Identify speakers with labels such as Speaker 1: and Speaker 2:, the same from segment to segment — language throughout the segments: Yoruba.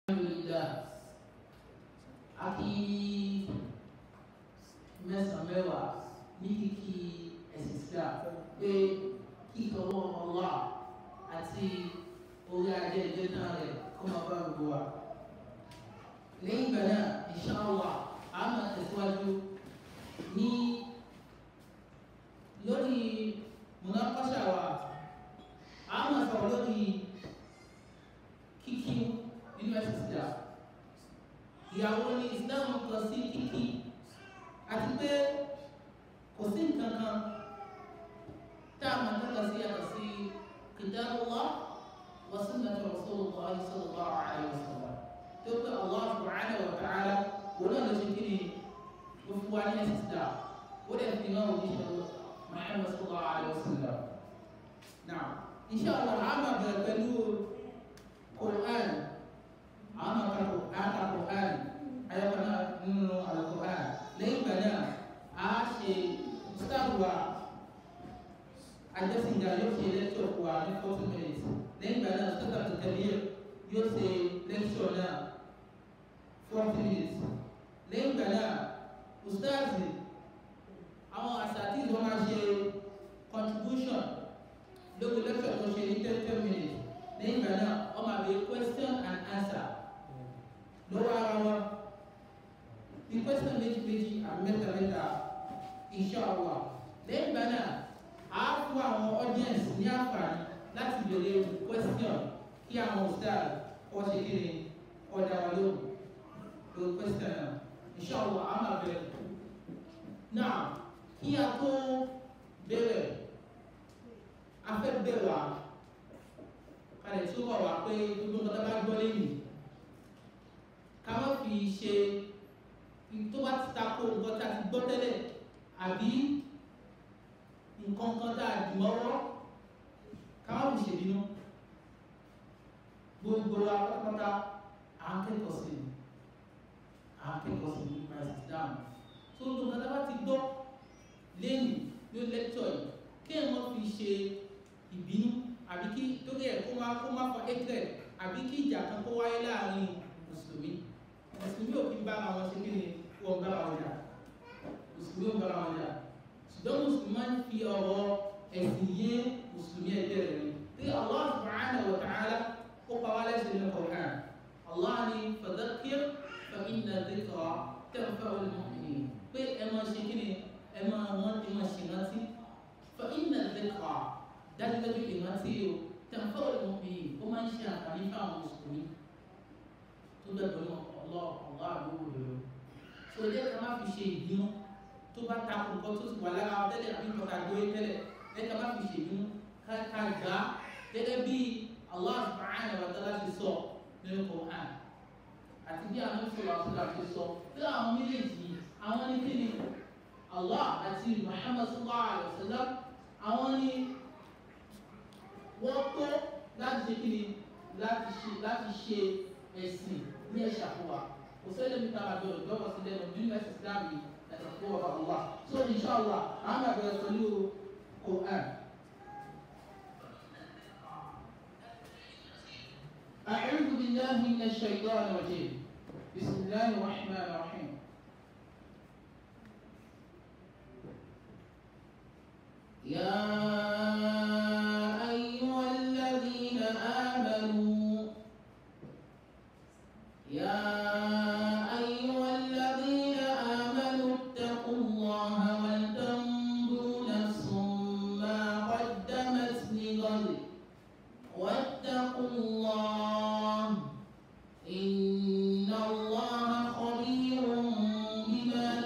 Speaker 1: alhamdulillah àti mẹ́sàn-án mẹ́wàá ní kíkí ẹ̀sìn Islam pé kíkọ́ wọn Allah àti orí ajé ìjẹ́ náà rẹ̀ kó máa bá gbogbo wa. lẹ́yìn ìgbà náà insha Allah a máa tẹ̀síwájú ní lórí munakasha wa a máa sọ̀rọ̀ lórí kíkí nínú ẹ̀sìn Islam ìyàwó ní Islam kọ sí kíkí àti pé kò sí nǹkan kan tá a máa tọ́ka sí yàtọ̀ sí kitabullah wa sunnatu rasulullah sallallahu alaihi wasallam tó pé Allah subhanahu wa ta'ala wọn náà ló ṣe kí ni ó fún wa ní ẹ̀sìn Islam ó dẹ̀ fi náà òjíṣẹ́ Muhammad sallallahu alaihi wasallam náà insha Allah a máa bẹ̀rẹ̀ pẹ̀lú Quran a máa ka Quran ayọ̀kan náà nínú al-Quran lẹ́yìn ìgbà náà a ṣe sáàbùwà àjọsìnjà yóò ṣe lẹ́tọ̀ fún wa ní forty minutes lẹ́yìn ìgbà náà sọ́tà tó tẹ̀lé yóò ṣe lẹ́tọ̀ náà forty minutes lẹ́yìn ìgbà náà ustazi àwọn àṣàtì wọn máa ṣe contribution lórí lẹ́tọ̀ tó ṣe ní ten ten minutes lẹ́yìn ìgbà náà wọ́n máa bẹ question and answer lọ́wọ́ ara wọn ní question méjì méjì àbí mẹ́ta mẹ́ta inshallah lẹ́yìn ìgbà náà a fún àwọn audience ní àǹfààní láti béèrè question kí àwọn ustaz wọ́n ṣe kí ni ọ̀dà wà lóhùn lórí question náà inshallah a máa bẹ̀rẹ̀ náà kí a tó bẹ̀rẹ̀ a fẹ́ bẹ̀rẹ̀ wá kalẹ̀ tó wà wá pé gbogbo nǹkan tó bá gbọ́ lẹ́yìn ká má fi ṣe tó bá ti tako nǹkan tá a ti gbọ́ tẹ́lẹ̀ àbí nǹkan kan tá a dì mọ́wọ́ ká má fi ṣèbínú gbogbo wa pátápátá à ń kẹ́kọ̀ọ́ sí i à ń kẹ́kọ̀ọ́ sí i nípa ẹ̀sìn dáhùn tó ń lo nǹkan tá a bá ti gbọ́ lẹ́yìn ló lẹ́tọ̀ yìí kí ẹ̀ mọ́ fi ṣe ìbínú àbí kí torí ẹ̀ kó má kó má fa hatred àbí kí ìjà kan kó wáyé láàrin mùsùlùmí mùsùlùmí ò fi bá àwọn ṣe kí ni wọ́n bá wọn jà mùsùlùmí ò bá wọn jà ṣùgbọ́n mùsùlùmí máa ń fi ọ̀rọ̀ ẹ̀sìn yé mùsùlùmí ẹgbẹ́ rẹ̀ ni tí Allah subhanahu wa ta'ala ó pa wá lẹ́sìn ní Qur'an Allah ni fadhakkir fa inna dhikra tanfa'ul mu'minin pé ẹ máa ṣe kí ni ẹ máa wọ́n ẹ máa ṣe rántí fa inna dhikra dájúdájú ìrántí o tanfa'ul mu'minin ó máa ń ṣe àǹfààní fún àwọn mùsùlùmí tó bẹ́ẹ̀ pẹ̀lú ọlọ́ ọ̀gá àdúgbò rẹ̀ so jẹ́ ká má fi ṣe ìbínú tó bá ta kó nǹkan tó ti wà lára wa tẹ́lẹ̀ àbí nǹkan tá a gbé tẹ́lẹ̀ jẹ́ ká má fi ṣe ìbínú ká ká gbà á gẹ́gẹ́ bí Allah subhanahu wa ta'ala ti sọ nínú Qur'an àti bí àwọn ìṣòro àṣìlá ti sọ tí àwọn méjèèjì àwọn ní kí ni Allah àti Muhammad sallallahu alayhi wa sallam àwọn ní wọ́n tó láti ṣe kí ni láti ṣe láti ṣe ẹ̀sìn ní ẹ̀ṣà fún wa kò sẹ́lẹ̀ mi ta àjọ ìjọba sí lẹ́nu nínú ẹ̀sìn Islam yìí ẹ̀sìn fún ọba Allah so inshallah àwọn àgbẹ̀rẹ̀ pẹ̀lú Quran. أعوذ بالله من الشيطان الرجيم بسم الله الرحمن الرحيم يا أيها الذين آمنوا يا أيها الذين آمنوا اتقوا الله ولتنظر نفس ما قدمت لغد واتقوا الله إن الله خبير بما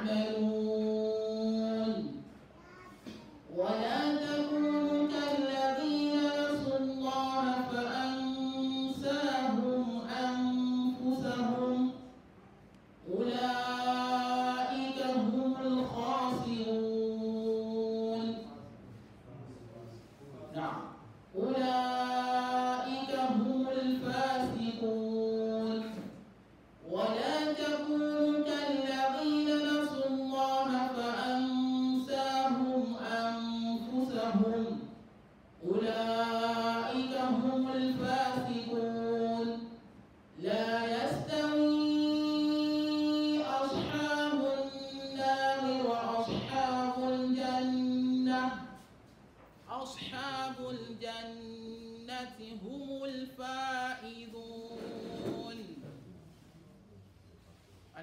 Speaker 1: تعملون ولا تكونوا كالذين نسوا الله فأنساهم أنفسهم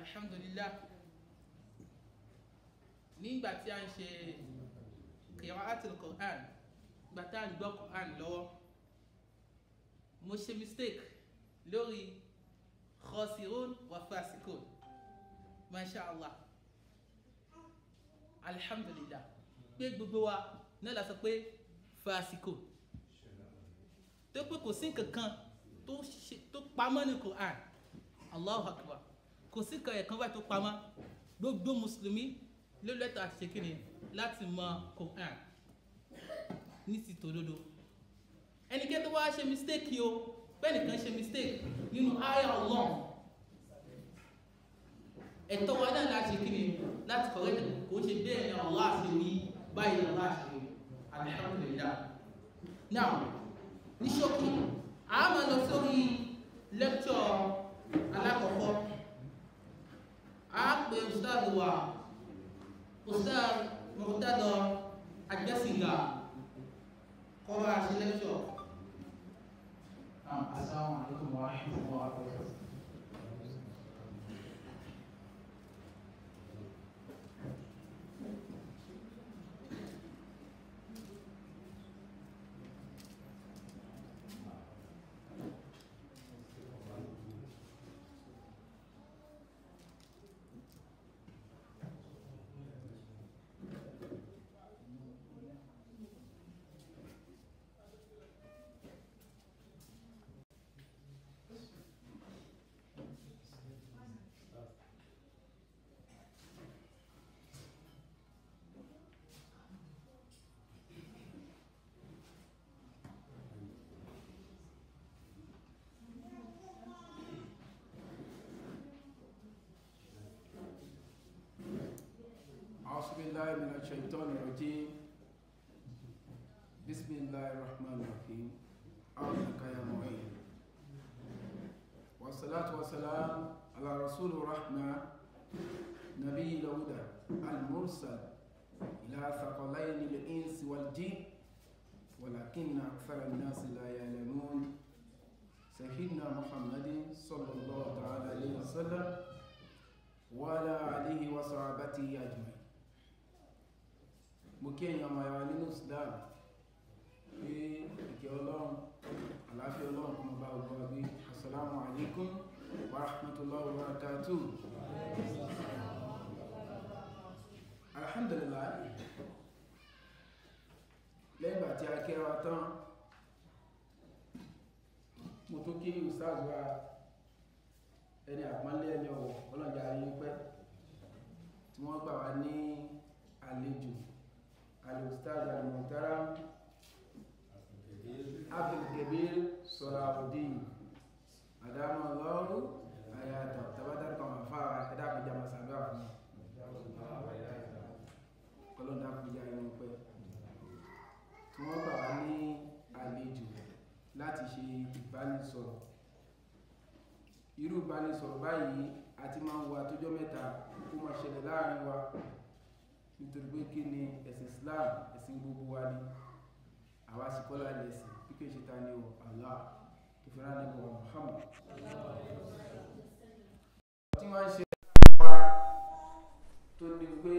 Speaker 1: alhamdulillah nígbà tí a ń ṣe qira'atul Qur'an gbà tá à ń gbọ́ Qur'an lọ́wọ́ mo ṣe mistake lórí khasirun wa fasikun masha allah alhamdulillah pé gbogbo wa náà la sọ pé fasikun tó pé kò sí nǹkan tó pamọ́ ní Qur'an allahu akbar kò sí nǹkan ẹ̀kan báyìí tó pamọ́ gbogbo mùsùlùmí ló lẹ́tọ̀ àti ṣèkìrì láti mọ Qur'an ní ti tòdodo ẹnikẹ́ni tó wá ṣe mistake yìí o bẹ́ẹ̀ nìkan ṣe mistake nínú ayé Allah ẹ̀tọ́ wa náà láti ṣèkìrì láti correct kò ṣe bẹ́ẹ̀ ni Allah ṣe wí báyìí Allah ṣe wí alhamdulillah now ní ṣókí a máa lọ sórí lecture alákọ̀ọ́kọ́ a pè ustaz wa ustaz Murtada Agbẹ́sìngà kọ́ bá ṣe lecture assalamu alaikum wa rahmatullahi wa barakatuh
Speaker 2: أعوذ بالله من الشيطان الرجيم بسم الله الرحمن الرحيم أعوذك يا معين والصلاة والسلام على رسول الرحمة نبي الهدى المرسل إلى ثقلين الإنس والجن ولكن أكثر الناس لا يعلمون سيدنا محمد صلى الله تعالى عليه وسلم وعلى آله وصحبه أجمعين mo kí èyàn ọmọ ẹwà nínú Islam pé ìkẹ́ ọlọ́run àláfíà ọlọ́run kọmọ bá ọgbọ́ ọgbé assalamu alaikum wa rahmatullahi wa barakatuh alhamdulillah lẹ́gbà tí a kẹ́wà tán mo tó kí ustaz wa ẹni àpọ́nlé ẹni ọ̀wọ̀ ọlọ́jà ayé pẹ́ tí wọ́n gbà wá ní àlejò الأستاذ المحترم عبد الكبير صلاح الدين أدام الله حياته تبادل كما فا كدا بجامع سابع kọlọ́n dákun já inú pẹ́ tí wọ́n gbà wá ní àlejò láti ṣe ìbánisọ̀rọ̀ irú ìbánisọ̀rọ̀ báyìí àti máa ń wà tójọ́ mẹ́ta kó máa ṣẹlẹ̀ láàrin wa nítorí pé kí ni ẹ̀sìn Islam ẹ̀sìn gbogbo wa ni àwa sì kọ́lá lẹ́sìn bí kí n ṣe ta ni o Allah tó fi rán nígbà Muhammad tí wọ́n ń ṣe wa tó ní pé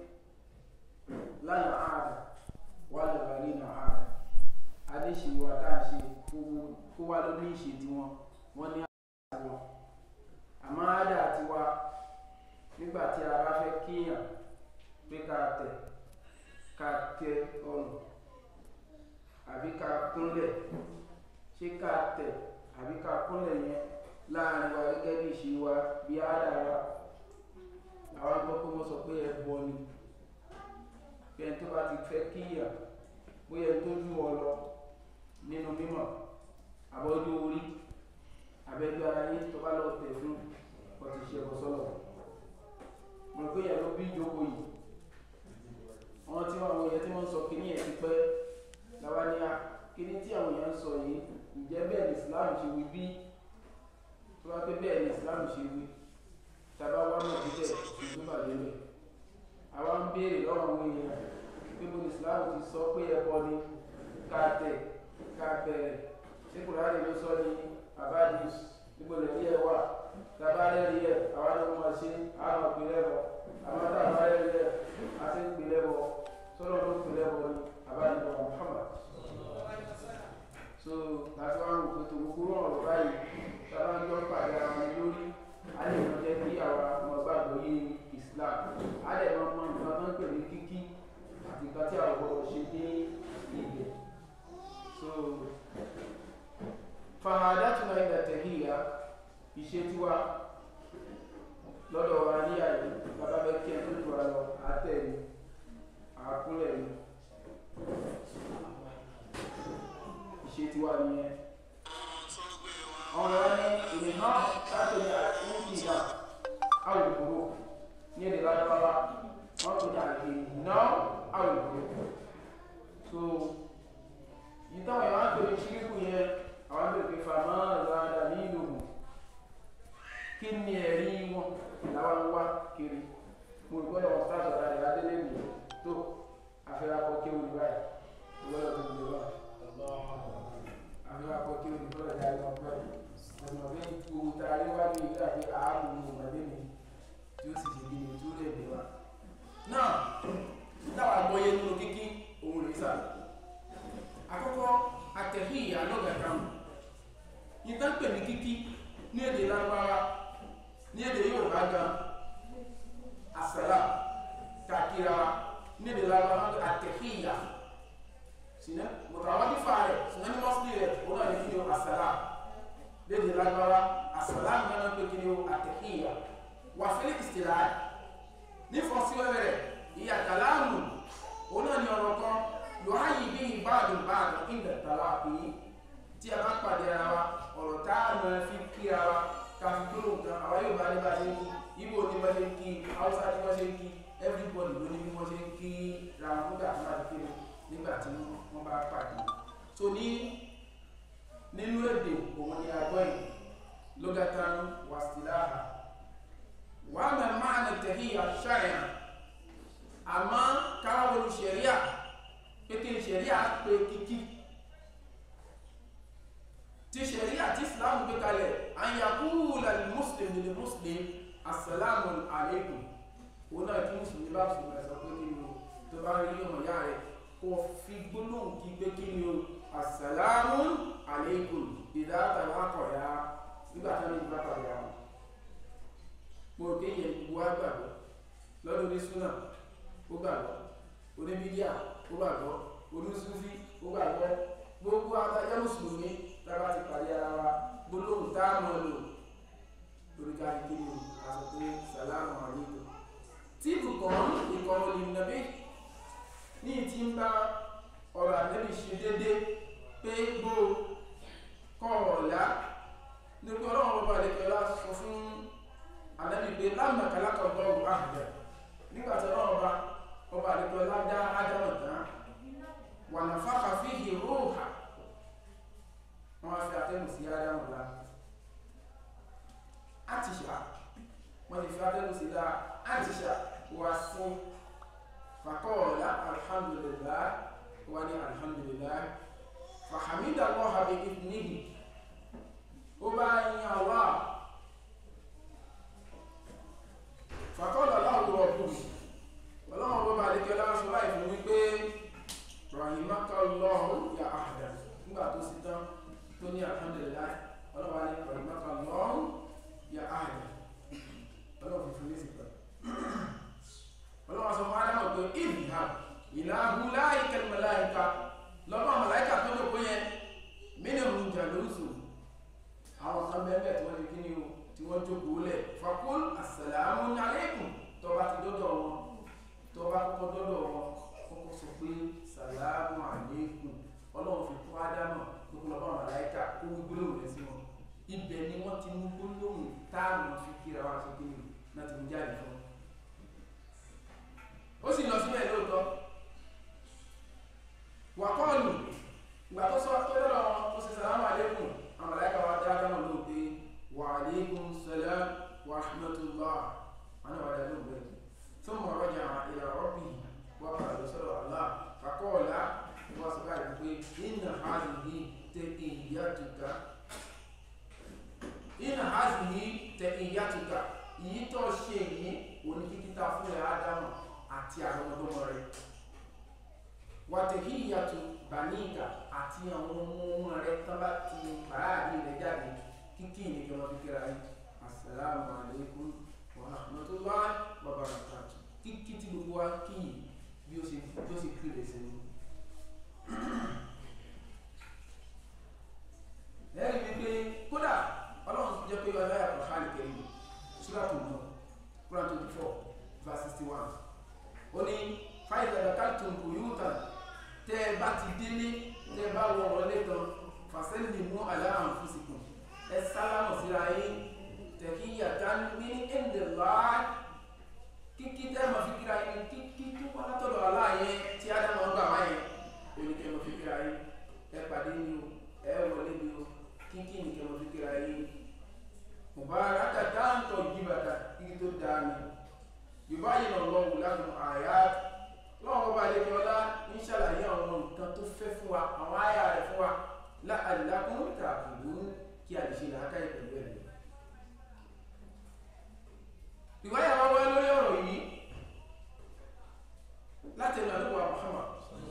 Speaker 2: lánà ààrẹ wà lọ́wọ́ nínú ààrẹ adéṣe wa tá à ń ṣe kó wá ló ní ìṣe tiwọn wọ́n ní ààrẹ wọn àmọ́ àdá tiwa nígbà tí a bá fẹ́ kíyàn pé ká tẹ̀ ká tẹ ọrùn àbí ká kúnlẹ̀ ṣé ká tẹ̀ àbí ká kúnlẹ̀ yẹn láàrin wa gẹ́gẹ́ bí ìṣe wa bí àdá wa àwọn gbọ́ pé wọ́n sọ pé ẹbọ ni bí ẹni tó bá ti fẹ́ kíyà bóyá ẹni tó jù ọ lọ nínú mímọ̀ àbọ̀jú orí àbẹ́jú ara yín tó bá lọ tẹ̀ fún ọtí ṣe ẹ̀kọ́ sọ́lọ̀ mo rò pé ìyá ló bí ìjókòó yìí wọn tí àwọn èèyàn tí wọ́n sọ kíní ẹ̀ ti pẹ́ láwa ní a kíní tí àwọn èèyàn ń sọ yìí ǹjẹ́ bẹ́ẹ̀ ni Islam ṣe wí bí tó bá pé bẹ́ẹ̀ ni Islam ṣe wí tàbá wá mọ̀ síbẹ̀ ìlú bàjẹ́ lẹ̀ àwa ń béèrè lọ́wọ́ àwọn èèyàn pé bó ni Islam ti sọ pé ẹbọ ni ká tẹ̀ ká bẹ̀rẹ̀ ṣé Kùránì ló sọ ní abadis níbo lè rí ẹ wà tàbá rẹ́rí ẹ àwa ni wọ́n máa ṣe àwọn ìpínlẹ̀ bọ̀ àwọn tá a bá yẹ yẹ àti ìpínlẹ̀ bọ̀ sọ́dọ̀ ló ìpínlẹ̀ bọ̀ ni àbájáde Muhammad so láti wá ń wò pé tó gbogbo ọ̀rọ̀ báyìí sábà ń jọ pàdé ara wọn lórí a lè mọ jẹ́ kí àwa ọmọ gbàgbọ́ yé Islam a lè mọ mọ nǹkan tó ń pè ní kíkí àti nǹkan tí àwọn gbọdọ̀ ṣe ní ibẹ̀ so fahadatuna ila tahiyya ìṣe tiwa lọ́dọ̀ wa ní àyè bàbá bẹ kí ẹ tó tó wa lọ àtẹ̀lé àkúnlẹ̀ ni ìṣe tiwa nìyẹn ọ̀rọ̀ ní ìrìnà láti ní àtúntìdá àwòrán ní èdè lágbára wọ́n tó ní àgbè náà àwòrán so ìtàn ìwà ń pèrè ṣíríkù yẹn àwọn àgbègbè fàmà ìlànà ní ìlú kí ni ẹ̀rí wọn làwọn ń wá kiri mo rí gbọ́dọ̀ wọn sáàtọ̀ láti adélé mi tó afẹ́rakọ kí o ní báyìí gbọ́dọ̀ tó gbé wá afẹ́rakọ kí o ní gbọ́dọ̀ dárí wọn báyìí ọmọ bí gbogbo ta rí wá ní ìlú àti ààbò ọmọdé mi tí ó sì ṣe bí tó lè dé wa. náà táwa gbọ́yé nínú kíkí òun rèé sà àkọ́kọ́ àtẹ̀híyà lọ́gàdàmù ìtàn pè ní kíkí ní èdè lágbára ní èdè Yorùbá gan àsàlá kàkíra ní èdè lágbára àtẹ̀híyà sinẹ mọ̀tàwádìí fa rẹ̀ sinẹ ní mọ́sílì rẹ̀ ó náà ní kí ni àsàlá lédè lágbára àsàlá ní wọn pé kí ni àtẹ̀híyà wà fẹ́lẹ́ ìsìlá ní fọ́síwẹ́wẹ́ rẹ̀ ìyá kàlámù ó náà ní ọ̀rọ̀ kan yọ̀háyì bí ìbáàdùn báàdùn ìgbà tàwa pé tí a bá pàdé ara wa ọ̀rọ̀ tá a mọ̀ fi kí ara wa ká fi gbóló nǹkan àwa yóò bá ní bá ṣe ń kí ibo ní bá ṣe ń kí haúsá ní bá ṣe ń kí everybody ló ní bí wọ́n ṣe ń kí ra wọn nígbà tí wọ́n bá kéde nígbà tí wọ́n bá pàdé so ní nínú èdè òun ni àgbọ̀ yìí lugatan wàsíláhà wàá mẹ́ máa nà tẹ̀híyà ṣáyà àmọ́ káwọn olùṣẹ̀ríà pété ṣẹ̀ríà pé kíkí tí ṣẹ̀ríà tí islam gbé kalẹ̀ àyàkúùlà muslim ní muslim assalamu alaikum òun náà tí mùsùlùmí bá sùn rẹ̀ sọ pé kí ni o tó bá rí ọmọ ìyá rẹ̀ kó fi gbólóhùn kí pé kí ni o assalamu alaikum ìdáàtà lákọ̀ọ́yà nígbà tí wọ́n ní ìgbà pàdé àwọn mo rò pé yẹn gbogbo wa gbàgbọ́ lọ́dún ní súnà ó gbàgbọ́ oníbídíà ó gbàgbọ́ onísúfí ó gbàgbọ́ gbogbo adájá mùsùlùmí tábà ti pàdé ara wa gbólóhùn tá a mọ̀ lò lórí káàdì kí ni a sọ pé sàlámù àlékún tí ibùkún ìkọrọ lè nàbí ní ti ń bá ọ̀rọ̀ ànábì ṣe déédé pé gbó kọ́ ọ̀la nípa ọlọ́run ọba àdékọ́lá sọ fún ànábì pé lámàkàlákà ọgbọ́n àhùdà nígbà tí ọlọ́run ọba ọba àdékọ́lá dá ádámọ̀ tán wà ní fáfà fi hì róòhà wọn á fi àtẹnu sí ádámọ̀ la àtìṣà wọn ti fi àtẹnu sí la àtìṣà wà sí fàkọọ̀lá alhamdulillah wà ní alhamdulillah fàhàmídà lọ́ha bí ìdíníhì ó bá yin Allah fàkọọ̀lá láwùrọ̀ ọ̀gbùn ọlọ́run bó bá àdékẹ́ láwọn sọ láì fún wípé rahimakallahu ya ahda nígbà tó sì tán tó ní alhamdulillah ọlọ́wà ní rahimakallahu ya ahda ọlọ́wà fi fún lẹ́sì pẹ̀lú ọlọ́wà sọ fún adámọ̀ pé ìhà ìlàhù láìkẹ́ mẹ́láìka lọ́pọ̀ mẹ́láìka tó lò pé yẹn mínú jà lóṣù àwọn kan bẹ́ẹ̀ tí wọ́n lè kí ni o tí wọ́n jókòó lẹ̀ fakul assalamu alaikum tó bá ti dọ́dọ̀ wọn tó bá kọ́kọ́ dọ́dọ̀ wọn kọ́kọ́ sọ pé sàlámù àlékún ọlọ́run fi kọ́ ádámù gbogbo lọ́pọ̀ màláìka kó wí gbólóhùn rẹ̀ sí wọn ibẹ̀ ni wọ́n ti mú gbólóhùn táàmù fi kíra wá sókè ní náà ti mú jáde fún wọn. ó sì lọ síbẹ̀ lóòótọ́ wà kọ́ọ̀lù ìgbà tó sọ tó dọ́dọ̀ wọn tó sì sàlámù àlékún àwọn màláìka wa dá ádámù lóhùn pé wà àlékún sàlám wà rahmatullah wọn náà wà dá lóhùn bẹ́ẹ̀ ثم رجع إلى ربه وقال رسول الله فقال وسبحانه إن هذه تحيتك إن هذه تحيتك èyí tó ṣe yìí òní kíkítà fún ẹ̀ ádámù àti àwọn ọmọdọ́mọ rẹ̀ wàtẹ̀híyàtò bàníìgà àti àwọn ọmọ ọmọ rẹ̀ tán bá ti bàáàdì rẹ̀ jáde kíkí ìnìkan wọn fi kíra yìí assalamu alaikum wa rahmatullahi wa barakatuh kíkí tí gbogbo wa kí yìí bí ó ṣe bí ó ṣe kí rẹ̀ sí ni. ẹ̀rí wípé kódà ọlọ́run jẹ́ pé ọlọ́yà kò hàn kẹ́yìn súrátù náà Quran twenty four verse sixty one ó ní fáìlì káltùn buyutan tẹ́ ẹ bá ti délé tẹ́ ẹ bá wọ wọlé tán fàṣẹ́lì mú aláàmù fúsìkùn ẹ sálámù síra yín tẹ̀kíyàtán ní ẹ̀ǹdẹ̀ láàá kíkí tẹ́ mọ̀ fi kíra yín kíkí tó wá látọ̀dọ̀ aláàyẹ tí ádámọ̀ ń gbà wáyé oníkẹ́ mọ̀ fi kíra yín ẹ pàdé ni o ẹ wọlé ni o kíkí nìkẹ́ mọ̀ fi kíra yín mubaraka dáńtọ̀ yíbàdà kíkí tó dáa ni yorùbá yìí nà lọ́wọ́ lánàá àyà lọ́wọ́ bá lè yọlá ń ṣàlàyé àwọn nǹkan tó fẹ́ fún wa àwọn àyà rẹ̀ fún wa láàdìlákùn tààbùdù kí a lè ṣe làákàyè pẹ̀lú ẹ̀ ìwáyà wa wá lórí ọ̀rọ̀ yìí láti ẹnu àdúgbò Muhammad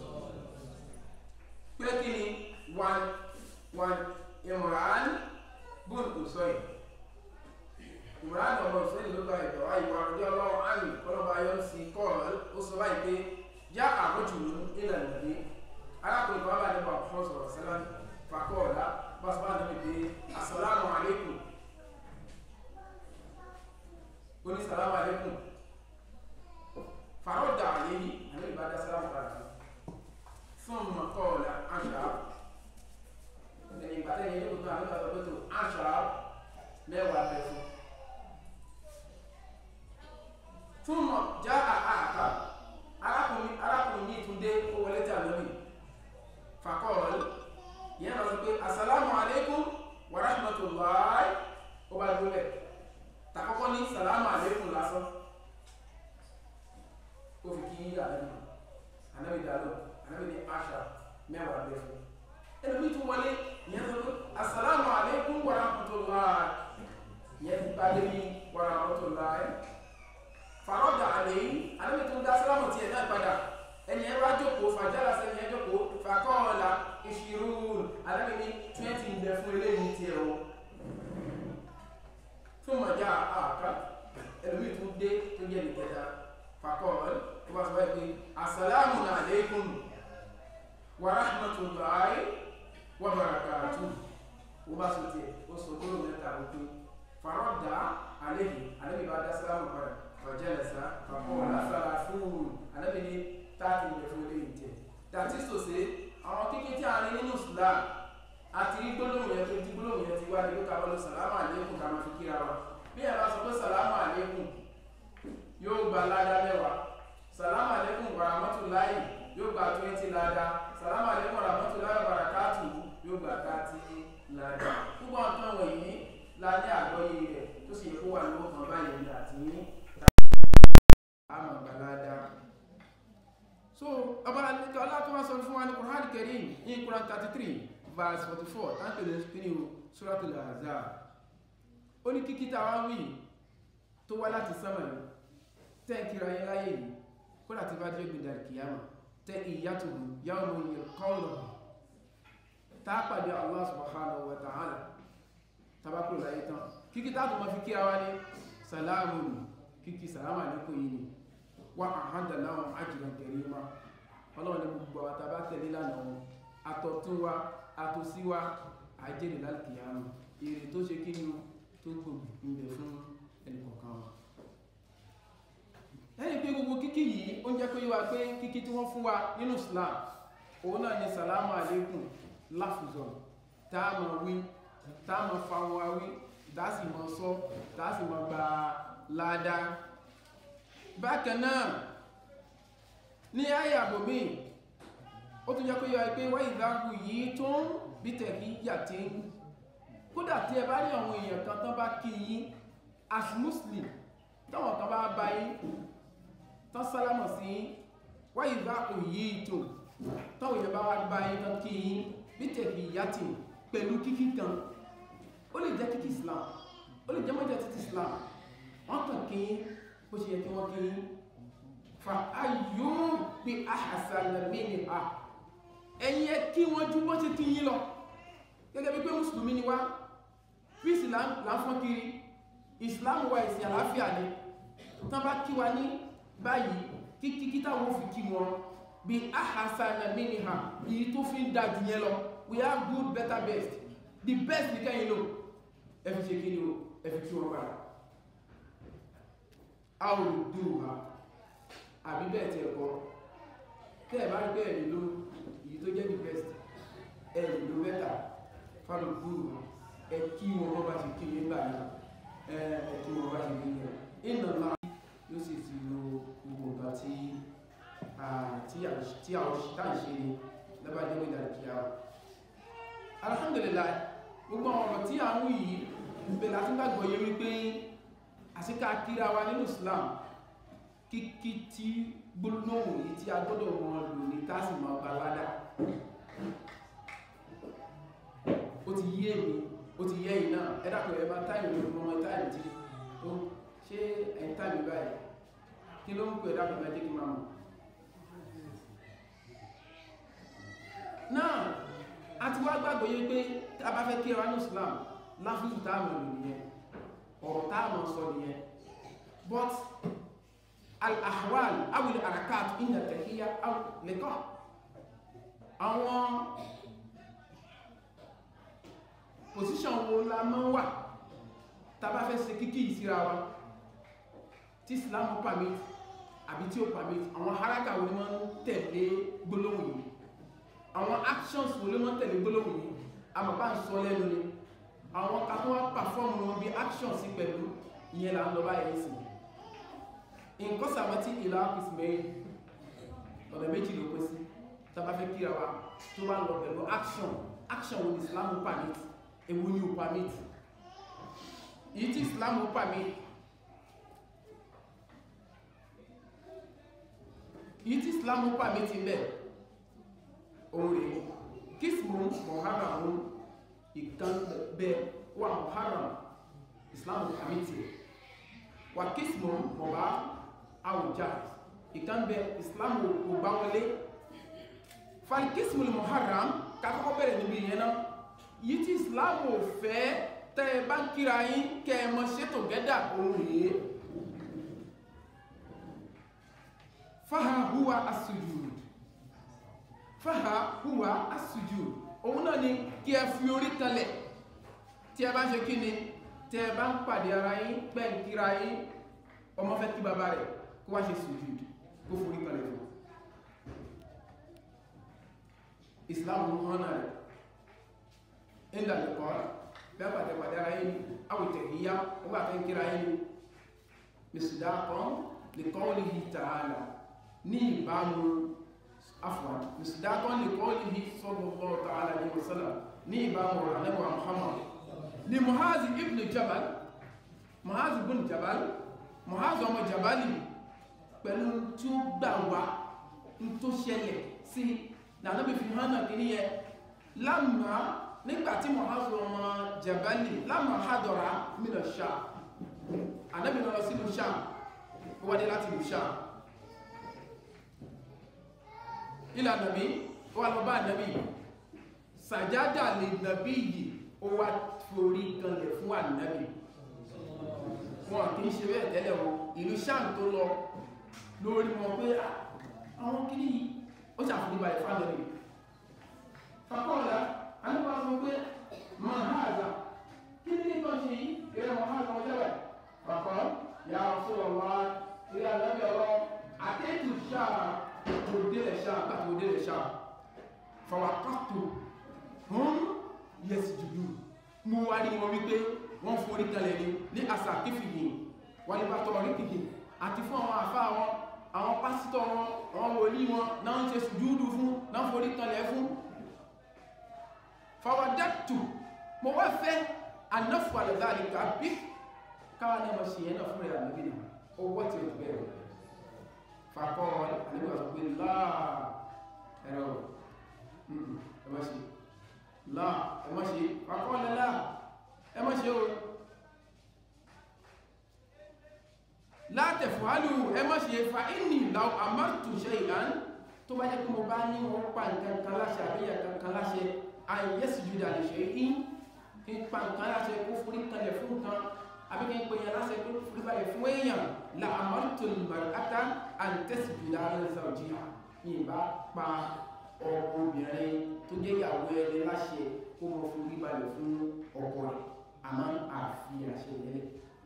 Speaker 2: pé kí ni wan wan Imran bùn Usayn Imran ọmọ Usayn ló gba ìdọ̀wá ìwà ọjọ́ ọlọ́run àmì kọ́lọ́ba ayọ́ sí kọ́ọ̀lù ó sọ báyìí pé já àbójú ilẹ̀ ìlànà arákùnrin kan bá nípa ọ̀pọ̀ sọ̀rọ̀ sẹ́lá fakọ́ọ̀lá bá sọ bá níbi pé assalamu alaikum oni salamu alaikum farodda alayhi anabi bá dá salamu padà thumma qala ashar ẹni ìgbà tẹ́yìn ẹni gbogbo àwọn ìgbà tó ashar mẹ́wàá bẹ fún thumma jaa àkà arákùnrin arákùnrin yìí tún dé ó wọlé tí ànábì faqala yẹn lọ sí pé assalamu alaikum wa rahmatullahi ó bá dúró bẹ́ẹ̀ takọ́kọ́ ní sàlámù àlékún lásán ó fi kí ànábì ànábì dàlọ́ ànábì ní àṣà mẹ́wàá bẹ́ẹ̀ fún ẹlòmíì tún wọlé ìyẹn tó tó asàlámù àlékún wa rahmatullahi ìyẹn ti bá débi wa rahmatullahi fàrọ́dà àlèyìn ànábì tún dá sálámù tiẹ̀ náà padà ẹni ẹ bá jókòó fàjálà sẹ́ni ẹ jókòó fàkọ́ọ̀lá ìṣirú ànábì ní twenty ń bẹ fún eléyìí tiẹ̀ o fún mọ̀já àká ẹlòmí tún dé tó jẹ́ nìkẹta fàkọ́ọ̀lù tó bá sọ báyìí pé assalamu alaikum wa rahmatullahi wa barakatuh ó bá sọ tiẹ̀ ó sọ gbọ́dọ̀ mẹ́ta wípé farọ́dà àlejò àlejò bá dá sálámù padà fàjẹ́lẹ̀sá fàkọ́ọ̀lù afẹ́ra fúrù àlejò ní táàtì ilẹ̀ fún ilé ìjẹ dàtí sòsé àwọn kíkí tí a rí nínú sùlá àti rí gbólóhùn yẹn tó ti gbólóhùn yẹn ti wá ní lókà bọ́lú sàlámù àlékún ká máa fi kíra wa bí ẹ bá sọ pé sàlámù àlékún yóò gba ládá mẹ́wàá sàlámù àlékún wàràmọ́tòláyì yóò gba twenty ládá sàlámù àlékún wàràmọ́tòláyì wàràkátù yóò gba thirty ládá púpọ̀ nǹkan wọ̀nyí la ní àgbọ́yé rẹ̀ tó sì yẹ kó wà lówó kan báyìí ní àti ní àmọ̀ gbalada so ọba alẹ́kẹ́ ọlátọ́wọ́ sọ fún wa ní Qur'an Karim ní Qur'an thirty three verse forty four táǹkì lè kíni o Suratul Ahzab ó ní kíkí tá a wá wí tó wá láti sánmà ní tẹ́ǹkìrà yẹn láyé yìí kódà tí bá dé gbèdà kìyàmà tẹ́ ìyàtò yawma yalqawnahu tá a pàdé Allah subhanahu wa ta'ala tabakuro láyé tán kíkí tá a tó ma fi kíra wá ní sàlámù kíkí sàlámù àlékún yìí ni wà àhádà láwọn ajran karima ọlọ́run ní gbogbo àwọn tàbá tẹ̀lé lánàá wọn àtọ̀tún wa àtòsí wa àjẹ́rì lálùkìyàmà èrè tó ṣe kí ni o tó gbogbo ìbẹ̀ fún ẹnìkọ̀ọ̀kan wa lẹ́yìn pé gbogbo kíkí yìí ó ń jẹ́ pé wá pé kíkí tí wọ́n fún wa nínú Islam òun náà ni sàlámù àlékún láfùzọ̀ tá a máa wí tá a máa fa wọn wí tá a sì máa sọ tá a sì máa gba ládàá bákan náà ní àyà àbòmí ó tún jẹ́ pé yọ pé wọ́n ìdáhùn yìí tó ń bí tẹ̀kí yàtí kódà tí ẹ bá rí àwọn èèyàn kan tán bá kí yín as muslim táwọn kan bá bá yín tán sálámọ̀ sí wọ́n ìdáhùn yìí tó táwọn èèyàn bá wá bá yín tán kí yín bí tẹ̀kí yàtí pẹ̀lú kíkí kan ó lè jẹ́ kíkí islam ó lè jẹ́ mọ́jẹ́ títí islam wọ́n kàn kí bó ṣe yẹ kí wọ́n kí fa ayò bí ahasana minha ẹ̀yin ẹ kí wọ́n ju bó ṣe kí yín lọ gẹ́gẹ́ bí pé mùsùlùmí ni wá fíìsì là ń fọ́n kiri islam wa ẹ̀sìn àlàáfíà ni tán bá kí wa ní báyìí kíkí táwọn fi kí wọn bí ahasana minha èyí tó fi ń da jù yẹn lọ we have good better best the best ní kẹ́yìn lò ẹ fi ṣe kí ni o ẹ fi kí wọn padà a ò dùn ha àbí bẹ́ẹ̀ tí ẹ̀kọ́ tẹ́ ẹ̀ bá rí bẹ́ẹ̀ nílò èyí tó jẹ́ the best ẹ̀ nílò mẹ́ta fáwọn dùn ha ẹ kí wọn bọ́ bá ṣe kí nígbà náà ẹ kí wọn bá ṣe kí ní ẹ̀ ìnà ńlá yóò sì ti lo gbogbo nǹkan tí tí àwọn tá à ń ṣe ni lẹ́bàá jẹ́ ìdàrí kí a alhamdulillah gbogbo àwọn ọ̀rọ̀ tí a ń wí yìí ìbẹ̀ láti gbàgbọ́ yé wípé àṣíká kíra wa nínú Islam kíkí tí gbólóhùn yìí tí a gbọ́dọ̀ wọn lò ní tásì máa bá ládà ó ti yé mi ó ti yé yìí náà ẹ dàpọ̀ ẹ bá táìmù ló mọ táìmù tí ó ṣe ẹ̀yìn táìmù báyìí kí ló ń pè dàpọ̀ ẹ jẹ́ kí máa mọ̀ náà a ti wá gbàgbọ́ yé pé a bá fẹ́ kíra wa ní Islam láfíìsù táàmù lò nìyẹn ọ̀rọ̀ táàmù sọ nìyẹn but al-ahwal awil arakat inda tahiyya aw liqa àwọn position wo la máa wà tá bá fẹ́ ṣe kíkí ìsíra wa tí Islam permit àbí tí ó permit àwọn haraka wo ni wọ́n tẹ̀lé gbólóhùn yìí àwọn actions wo ló mọ́ tẹ̀lé gbólóhùn yìí àmọ́ bá ń sọ lẹ́nu ni àwọn kakọ́ wá perform wọn bí actions sí pẹ̀lú ìyẹn là ń lọ báyìí sí nǹkan sàmọ́tí ìlà kìsìmẹ́yìn ọ̀nà méjì ló pín sí tàbá fẹ́ kíra wa tó bá lọ pẹ̀lú action action wo ni Islam permit èwo ni ó permit èyí tí Islam permit èyí tí Islam permit bẹ́ẹ̀ oore kismu muharram ìkan bẹ wà muharram islam amiti wà kismu mọba awùjá ìkan bẹ islam ògbà wọlé fàlì kismu muharram kakọ́kọ́ bẹ̀rẹ̀ níbi yẹn náà yìí tí islam ò fẹ́ tẹ́ ẹ bá ń kíra yín kẹ́ ẹ mọ ṣètò gẹ́dà òun rèé faha huwa as-sujud fáhà hùwà asùjù òun náà ni kí ẹ fi orí kalẹ̀ tí ẹ bá ṣe kí ni tí ẹ bá ń pàdé ara yín pẹ́ ń kíra yín ọmọ fẹ́ kí bàbá rẹ̀ kó wá ṣe sùjù kó forí kalẹ̀ fún Islam ló hàn náà rẹ̀ ìlà lẹ́kọ́ bẹ́ẹ̀ pàdé pàdé ara yín àwòtẹ̀ ìyá ó bá fẹ́ ń kíra yín mìsùdá kan lè kọ́ ó lè yí tààlà ní ìbámu afwan misdaqan li qawlihi sallallahu ta'ala alayhi wa sallam ní ìbámu rẹ̀ anẹ́wà muhammad ni muhazi ibn jabal muhazi ibn jabal muhazi ọmọ jabali pẹ̀lú tí ó gbà wá ń tó ṣẹlẹ̀ sí nànàbí fi hàn náà kìíní yẹ lámà nígbàtí muhazi ọmọ jabali lámà hadara mina sham anábì lọ sí ìlú sham ó wádé láti ìlú sham ilà nàbí ó wà lọ bá nàbí sàjádà lè nàbí yìí ó wá forí kanlẹ̀ fún ànàbí wọn kì í ṣe bẹ́ẹ̀ tẹ́lẹ̀ o ìlú sáàm tó lọ lórí wọn pé àwọn kìíní yìí ó ṣàfihàn balẹ̀ fún ànàbí fakọ́ọ̀lá anípa sọ pé máa ha àgbà kí ní ìtọ́ ṣe yìí eré wọn ha sọ jẹ́bẹ̀ fakọ́ ya Rasulullah ilé ànàbí ọ̀rọ̀ àtẹ́tù sáà tó délẹ̀ ṣáà gbà tó délẹ̀ ṣáà fàwàkọ́tò hún yẹsì jùlù mú wá ní wọn wípé wọ́n forí kalẹ̀ ní ní àṣà kífìhì wọ́n ní bá tọ́ orí kìkì àti fún àwọn àfá wọn àwọn pásítọ̀ wọn àwọn wòlí wọn náà ń ṣe sùjúdù fún náà forí kalẹ̀ fún fàwàdàtù mo wá fẹ́ anáfù àlẹ́dáàlì kàbí káwà ní ọmọ ṣe yẹn náà fún rẹ̀ àmì owó tí ó ti bẹ̀rẹ̀ fakọ́ àníbà sọ pé láà ẹ̀rọ ẹmọ́ ṣe láà ẹmọ́ ṣe fakọ́ lẹ́lá ẹmọ́ ṣe o látẹ̀fọ́ àlù ẹ má ṣe fa inni law amartu shay'an tó bá jẹ́ pé mo bá ní wọ́n pa nǹkan kan láṣẹ àbíyà kankan láṣẹ àyẹ̀sì jùdà lè ṣe in kí n pa nǹkan láṣẹ kó forí kalẹ̀ fún nǹkan àbí kí n pè yàn láṣẹ kó forí kalẹ̀ fún èèyàn la amartu al-mar'ata an tasjuda li zawjiha ìbá pa ọmọbìnrin tó jẹ́ ìyàwó ẹni láṣẹ kó mọ forí balẹ̀ fún ọkọ rẹ̀ àmọ́ àfi àṣẹ ìyẹlẹ̀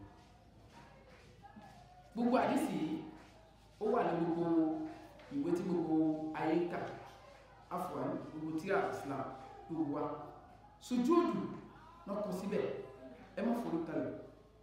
Speaker 2: gbogbo àdísì ó wà ní gbogbo ìwé tí gbogbo ayé ń kà afọ̀n gbogbo tí Islam gbogbo wa sojúòdù náà kọ síbẹ̀ ẹ má forí kalẹ̀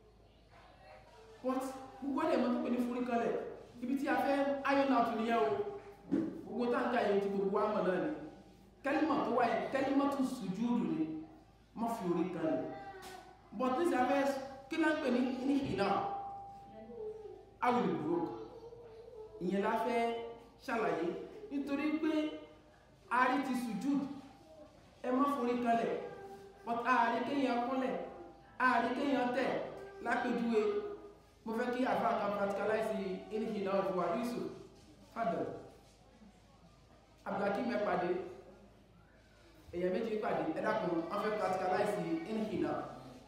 Speaker 2: but gbogbo ẹ̀dẹ̀ mọ́ tó pè ní forí kalẹ̀ ibi tí a fẹ́ iron out nìyẹn o gbogbo táǹkà yẹn ti gbogbo àmọ̀ náà ni kẹ́límọ̀ tó wáyé kẹ́límọ̀ tó sojúòdù ni má fi orí kalẹ̀ but ní sàfẹ́ kí náà pè ní ní ìná awìlúgbòrò ìyẹn la fẹ́ ṣàlàyé nítorí pé ààrí ti sùjúd ẹ má forí kalẹ̀ but ààrí kéèyàn kúnlẹ̀ ààrí kéèyàn tẹ̀ lápèjúwe mo fẹ́ kí àfáà kan practicalize ìníhì náà fún wa yusuf fadal abdulhakeem mẹ́pàdé èèyàn méjì pàdé ẹ dákun wọ́n fẹ́ practicalize ìníhì náà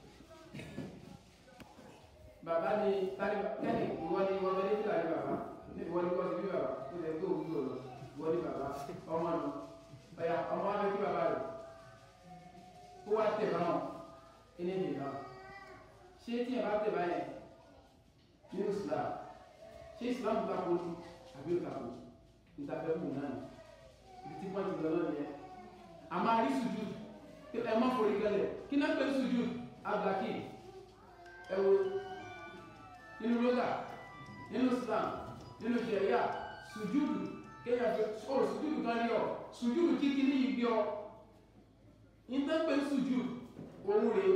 Speaker 2: bàbá ni kẹ́ni ìwọ ni wọ́n lé fìlà ní bàbá ìwọ ni kọ́sí bí bàbá tó lè tó òwúrò lọ ìwọ ni bàbá ọmọ nù ọ̀yà ọmọ wa fẹ́ kí bàbá rẹ̀ kó wá tẹ̀ báwọn ẹni èdè náà ṣé tí ẹ bá tẹ̀ báyẹn ní Islam ṣé Islam ta ko ní àbí ó ta ko ìtafẹ́ kù náà ibi tí wọ́n ti lọ lọ́nà yẹn àmọ́ àrí sùjú ẹ má forí gẹlẹ̀ kí náà pé sùjú abdulhakeem ẹ wo nínú lọ́gà nínú islam nínú ṣẹ̀ríà sùjúdù kéyàn fi ọ̀rọ̀ sùjúdù kan ní ọ̀ sùjúdù kíkí ní ibi ọ ìtẹ́pẹ́ sùjúdù òun rèé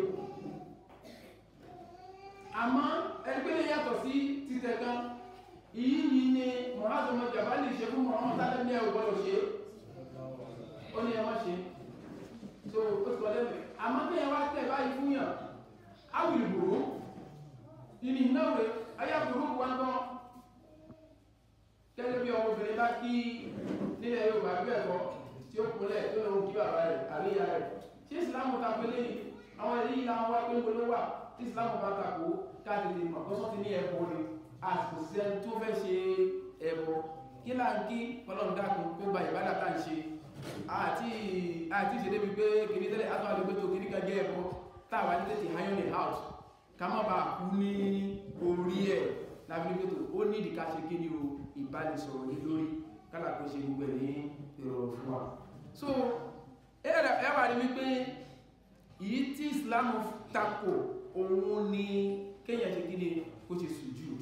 Speaker 2: àmọ́ ẹgbẹ́ yàtọ̀ sí títẹ̀ kan ìyí yìí ni mọ̀hásọmọ jàbá lè ṣe fún mọ̀hán tálẹ́ ní ẹ̀wọ̀ gbọ́dọ̀ ṣe ó ní ẹmọ́ ṣe so ó sọ lẹ́mẹ̀ àmọ́ tí ẹ wá tẹ̀ báyìí fún yàn áwìlì gbòrò ìní náwó ayábùrú wa ń tán gẹ́gẹ́ bí ọmọbìnrin bá kí nílẹ̀ Yorùbá bí ẹ̀kọ́ tí ó kúnlẹ̀ tó lóun kí bàbá rẹ̀ àríyá rẹ̀ tí ìsìlámù ta pé lẹ́yìn àwọn èyí làwọn wá pé ń bolo wà tí ìsìlámù bá takò káàkiri mọ̀ tó sọ́ ti ní ẹ̀bọ ni àsìkò sí ẹni tó fẹ́ ṣe ẹ̀bọ kí là ń kí ọlọ́run dákun kó gba ìbádà tá à ń ṣe àti àti ìṣe débi pé kìíní tẹ́lẹ̀ àtọ́ àdúgbò tó kìíní kan jẹ́ ẹ̀bọ táwa ní tètè iron it out ká má bàa kú ní orí ẹ̀ lábílípẹ̀tò ó ní ìdíká ṣe kí ni o ìbánisọ̀rọ̀ ní lórí kálàkó ṣe gbogbo ẹ̀ ní ìrọ̀rùn fún wa so ẹ wà ní wípé èyí tí Islam tako òun ni kéèyàn ṣe kí ni kó ṣe sùjúd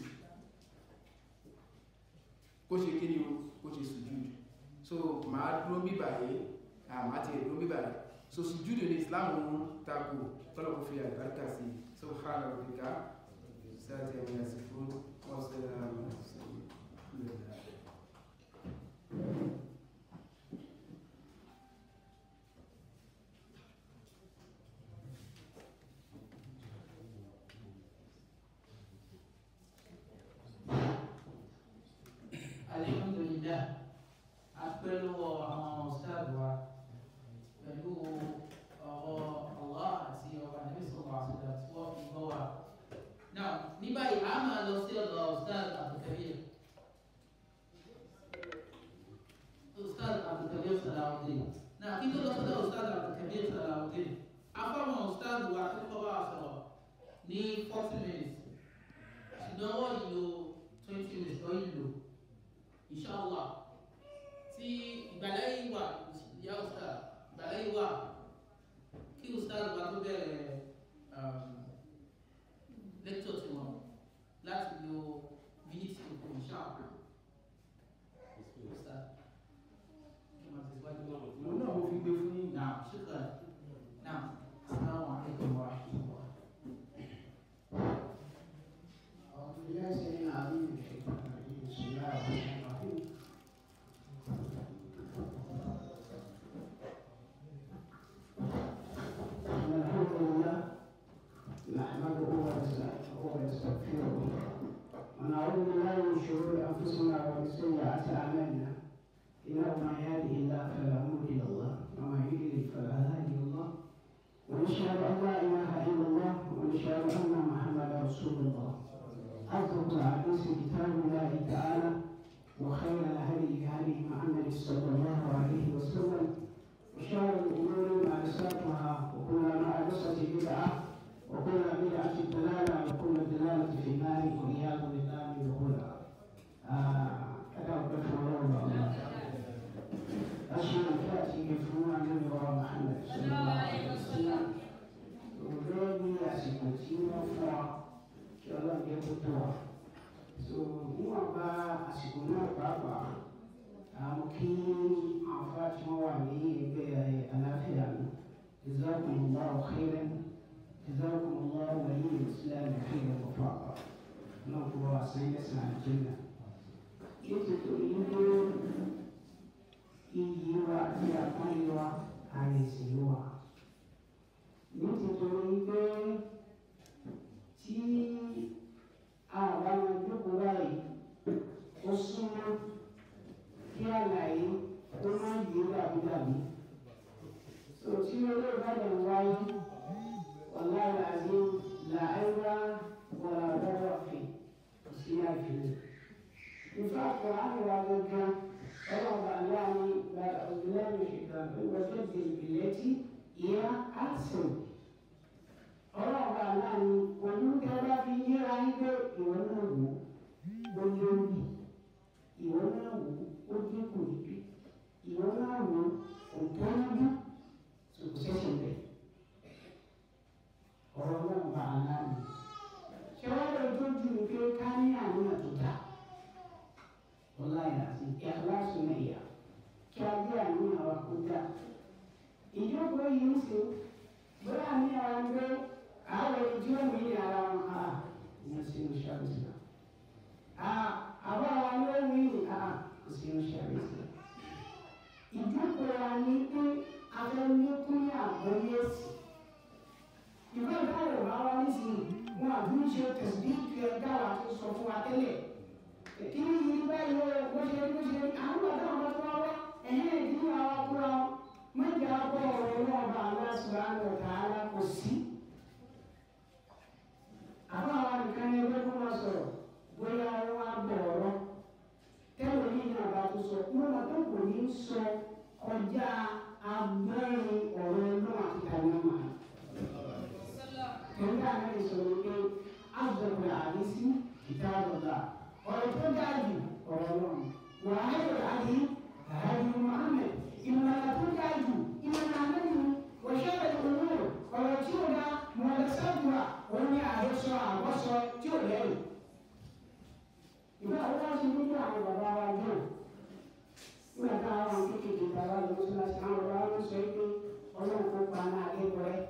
Speaker 2: kó ṣe kí ni o kó ṣe sùjúd so màá dúró bíbà yìí àmà ti dúró bíbà yìí so sùjúd ní Islam tako tọ́lọ́kù fi àgbàríkà sí subhana rabbika sáàtì ẹ̀mí àsìkò ọ̀sẹ̀ àmì
Speaker 1: Alhamdulillah apẹ̀lú àwọn ọ̀sáàdù wa pẹ̀lú ọ̀rọ̀ Allah àti ọ̀rọ̀ àdébí sọ̀rọ̀ àṣìṣe tí wọ́n fi gbọ́ wa. Now ní báyìí a máa lọ sí ọ̀dọ̀ ọ̀sáàdù Abdulkabir. Ọ̀sáàdù Abdulkabir Salawudeen. Now kí tó lọ sọ́dọ̀ ọ̀sáàdù Abdulkabir Salawudeen. Afọ́mọ̀ ọ̀sáàdù wa tó kọ́ bá wa sọ̀rọ̀ ní forty minutes. Ṣùgbọ́n wọ́n yìí lo twenty minutes lọ́yìn lò inshallah tí ìgbàláyé wà ìyá ọ̀sá ìgbàláyé wà kí ustaz bá tó bẹ̀rẹ̀ lecture tí wọn láti lo minute tó kù inshallah ustaz kí wọ́n ti wájú lọ́wọ́.
Speaker 2: òun náà mo fi gbé fún yín
Speaker 1: Naam, shukran. Naam, assalamu alaikum wa rahmatullah.
Speaker 3: أعوذ بالله السميع العليم من الشيطان الرجيم بسم الله الرحمن الرحيم إن الحمد لله نحمده ونستعينه ونستغفره ونعوذ بالله tó tó wa so níwọ̀n bá àsìkò náà pàápàá àwọn kí àwọn afá tí wọ́n wà ní ẹgbẹ́ àlàáfíà mi jazakumullahu khairan jazakumullahu waliyul islam khairan wafaqa náà kó wa sẹ́yìn ẹ̀sìn àjẹ́nà nítorí wípé iyì wa àti àpáyé wa àrèsì wa nítorí wípé tí àwọn àwọn ìjókòó báyìí ó súnmọ́ kí àlàyé ó má yé dàbídàbí so tí olóògbé ìbàdàn wáyé ọ̀la ìlàjì làáyá wọ̀là lọ́wọ́ ọ̀fìn kò sí àìfilẹ̀. ìfẹ́ àkùrọ̀ àmìwá gangan ọlọ́ọ̀bà láàrin gba ọ̀gbìnlẹ́nu ṣèkà ìwọ́jọ́ ìgbìlẹ́tì ìyá àtìsàn ọlọ́ọ̀bà láàrin olùkẹ́ bá fi yíra yín pé ìwọ náà wò ó lórí ìwọ náà wò ó dínkù níbi ìwọ náà wò ó tó níbi tó kò ṣẹ̀ṣẹ̀ bẹ̀ ọ̀rọ̀ náà bá a láàrin ṣé wọ́n lè tó ju ní pé ká ní àníyàn tó dáa ọlá ìlàsì ìyàtọ̀ mẹ́yà kí a gbé àníyàn wa kó dáa ìjókòó yìí ń ṣe bóyá àníyàn wa ń gbé àwọn ẹni tí ó mú ní ara wọn a ìyẹn sí ní ṣàbẹ̀sì náà àbá wa ló ń wí ní a kò sí ní ṣàbẹ̀sì náà ìjókòó wa ní pé afẹ́lékún ní àgbọ́yé sí ìwé ìdáwọ̀ bá wá nísìnyí wọn àdúró ṣe tẹ̀sí bí ẹ dáwà tó sọ fún wa tẹ́lẹ̀ kí ni yìí báyìí ó bó ṣe rí bó ṣe rí àwọn bàtà wọn bá tó wá wá ẹ̀yìn ìdílé àwọn akúra wọn mọ̀jẹ̀ àbọ̀ ọ̀rọ̀ náà bá àwọn subhanahu wa ta'ala kò sí. àwọn àwọn nìkan ní ẹgbẹ́ kó máa sọ̀rọ̀ bóyá wọn á bọ̀ ọ̀rọ̀ tẹ́lẹ̀ ní ìyá àbá tó sọ wọn máa tó kò ní sọ kọjá agbẹ́rin ọ̀rọ̀ náà àti tàbí ọmọ rẹ̀. Kẹ̀kẹ́ àná ìṣòro pé àjọpọ̀ àdísí ìdáàbòbá ọ̀rọ̀ tó dájú ọ̀rọ̀ náà wà á yọ̀ láti àyàjú Muhammad ìmọ̀lá tó dájú ìmọ̀lá mẹ́rin wọ̀ṣẹ́ ìwúrò ọ̀rọ̀ tí ó dá mọ̀lẹ́sàdùà òun ní àhesọ àwọ̀sọ tí ó lẹ́rù. Ìgbà wo wá sí nínú àwọn bàbá wa náà? Nígbà tá a wà ní kékeré bàbá lọ sí láti àwọn bàbá wọn sọ pé ọlọ́run kó pa náà lẹ́kọ̀ọ́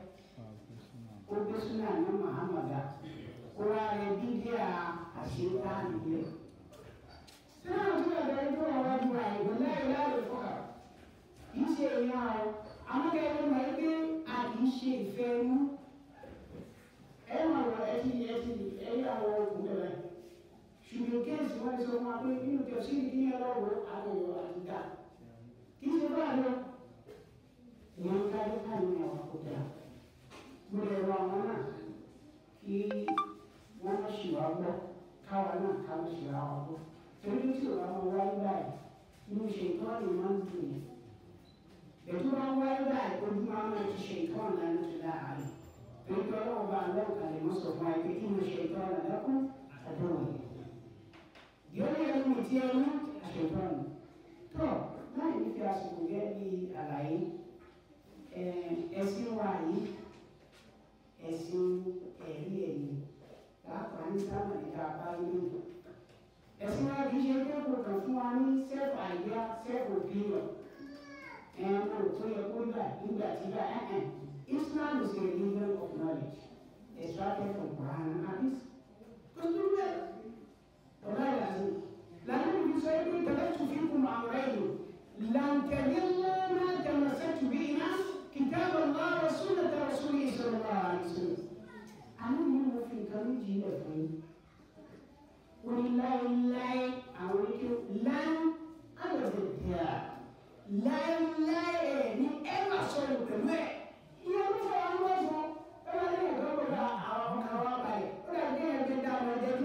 Speaker 3: ó gbé súnà ní Muhammadu ó wá rẹ bídíà àṣetá nìyẹn. Sínú àti ọ̀dọ́ tó wà wájú àìgbọ́n láyé láyé fọ́kà kì í ṣe èèyàn o amúkẹ́yẹ́ mọ̀ ẹ́ pé a kì í ṣe ìfẹ́ inú ẹ máa wọ ẹ ti ẹ ti ẹ yí àwọn oògùn bẹ̀rẹ̀ ṣùgbọ́n kéèsì wọn sọ wọn pé nínú tí o sì ní ẹ lọ́wọ́ àgbẹ̀wò àtìgbà kì í ṣe báyìí lọ ìyẹn ń kájú káyọ̀ ní àwọn àkójá mo lè rọ àwọn náà kí wọ́n má ṣì wá gbọ́ káwa náà ká má ṣì wá wá gbọ́ torí tí o bá máa wáyé báyìí inú ṣe ìtọ́ni máa ń dùn yẹn ètò máa ń wáyé báyìí ojú máa ń ti ṣe ìtọ́ni lánàá ti láàárín torí pé ọlọ́run bá lọ́wọ́ kan lè mọ́ sọ fún wa pé kí mo ṣe ìtọ́ni lẹ́kún àdéhùn yìí yóò yẹ kí ti ẹnu àṣetọ́ni tó láì ní fi àsìkò gẹ́ bí àlàyé ẹ̀sìn wa yìí ẹ̀sìn ẹ̀rí ẹ̀yìn pàápàá ní sábà níta bá yín ẹ̀sìn wa kì í ṣe pé kò kàn fún wa ní self idea self opinion ẹ̀ẹ́n kò tó yẹ kó gbà nígbà tí bá ẹ̀ẹ́n Islam is a religion of knowledge extracted from Quran and Hadith. kò tó bẹ́ẹ̀ ọ̀la ìlànà lànà ìbí sọ pé tẹ̀lé tó fi kún àwọn ẹ̀yìn làǹtẹ̀lẹ́ lọ́nà tẹ̀lẹ́sẹ̀ tó bí iná كتاب الله وسنة رسوله صلى الله عليه وسلم àwọn yìí mo fi nǹkan méjì lẹ̀ fún yín wọ́n ní láéláé àwọn ike láé ayọ̀dẹ̀ dìá láéláé ẹ̀ ní ẹ má sọ̀rọ̀ pẹ̀lú ẹ̀ ìyẹn ló fẹ́ wọn wọ́n fún ẹ bá ní ẹ̀ka gbọ́dọ̀ àwọn ọkàn wa balẹ̀ ó dà bí ẹ̀ka dá ọmọ ẹ̀jẹ̀ tó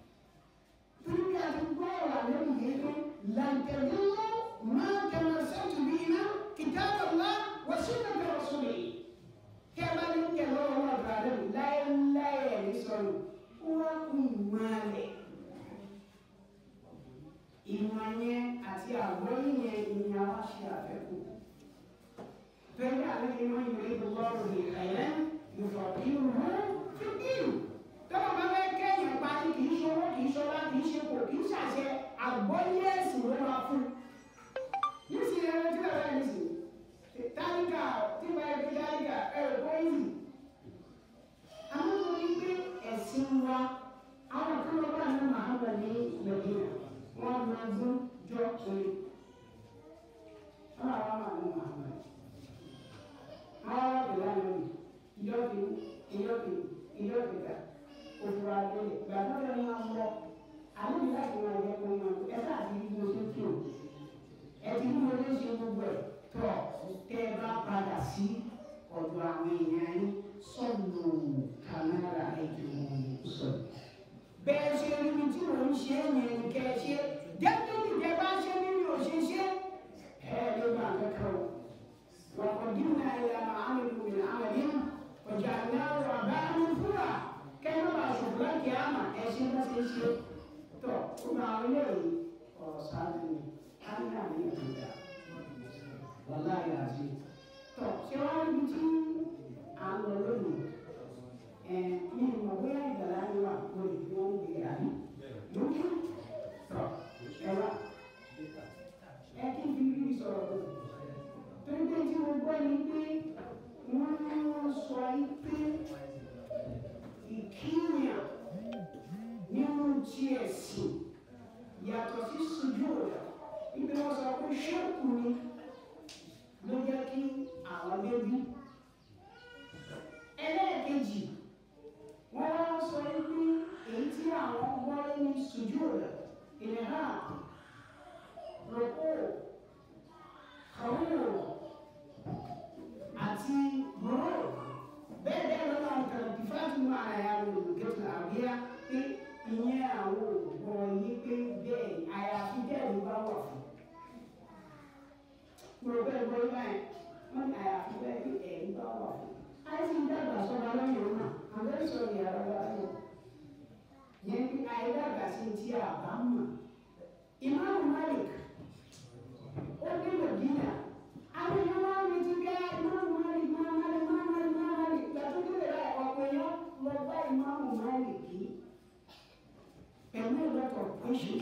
Speaker 3: torí bí a ti gbọ́ ọ̀rọ̀ àlẹ́ mi yé pé làǹtẹ̀lélọ́ máa tẹ̀lé sẹ́tù bí iná kìtàbọ̀ lá wọ́n sì ń tẹ̀lé ọ̀sùn yìí kí ẹ bá ní kí ẹ lọ́wọ́ wọn àgbà rẹ̀ láéláé ẹ̀ ní sọ̀rọ̀ wọ́n kú ìmọ̀lẹ̀ ìmọ̀ yẹn àti àgbọ́yé yẹn ni a wá ṣe àfẹ́kù bẹ́ẹ̀ àlẹ́ ìmọ̀ ìwé lọ́rùn ní ẹ̀yẹ́ ìfọ̀kìrù fídíò tọ́wọ́ bá fẹ́ kẹ́yìn parí wa àwọn kan lọ bá ní Muhammad ní Medina wọn máa gún jọ pé wọn àwọn máa ní Muhammad àwọn àbẹ̀lẹ̀ àná mi ìjọ́bi ìjọ́bi ìjọ́bi ká òfurufú àgbẹ̀lẹ̀ gbàgbọ́ ní wọn bọ̀ àwọn ìlà ìwọ̀n ẹ̀jẹ̀ kò yàn ẹ sáà ti bí mo ṣe tó ẹ ti bí mo ṣe ṣe gbogbo ẹ̀ tọ̀ tẹ́ ẹ bá padà sí ọ̀dọ̀ àwọn èèyàn yín sọ̀nù kàmẹ́rà ẹ̀jẹ̀ sọ̀rọ̀. bẹ́ẹ̀ ṣe rí mi tí mò ń ṣe é yẹn ní kẹ́ ẹ ṣe dẹ́kítì tẹ́ bá ṣe mí mi ò ṣe ṣe ẹ ló bá ń kẹ́kẹ́ o. وقدمنا إلى ما عملوا من عمل وجعلناه وباء منثورا كما بقى شغلان كياما ايش بس ايش تو كما عليه وصادني أنا من يهودا والله العظيم tó ṣé wàá níbi tí à ń lọ lónìí ẹ mi ò mọ̀ bóyá ìgbàlá ni wà mo lè fi wọn gbé àbí lókè tó ẹ wá ẹ kí n fi rí sọ̀rọ̀ tó torí pé tí mo gbọ́ ni pé wọ́n sọ yí pé ìkíyàn nínú tí ẹ̀sìn yàtọ̀ sí sojú rẹ̀ ibi wọ́n sọ pé ṣẹ́kù ni ló jẹ́ kí àwọn bébí. ẹlẹ́ẹ̀kejì wọ́n wá sọ pé èyí tí àwọn gbọ́lé ní sojú rẹ̀ ìlera rọ̀pò kàwéèrò àti mọ́rọ̀ bẹ́ẹ̀ bẹ́ẹ̀ lọ́nà àǹkàràkì fátima àyàwó olùkẹ́tù àbíyá pé ìyẹn àwọn òògùn yìí pé bẹ́ẹ̀ àyàfi bẹ́ẹ̀ ló bá wà fún gbogbo ẹgbẹ́ báyìí wọ́n ní àyàfi bẹ́ẹ̀ bí ẹ̀rí bá wà fún. àìsí dàgbà sọ́ba lẹ́yìn ọ̀nà àbẹ́ sọ̀rọ̀ yàrá wa lọ. yẹn ní àìdàgbà sí ti àbá mọ̀. ìmáàmù Malik ó dé Mẹ̀dínà àwọn èèyàn wá ní ti bẹ́ ìmáàmù Malik máa Malik máa Malik máa Malik gbàtú dé rẹ̀ ọ̀pọ̀ èèyàn lọ bá ìmáàmù Malik yìí pẹ̀lú ìlọ́tọ̀ questions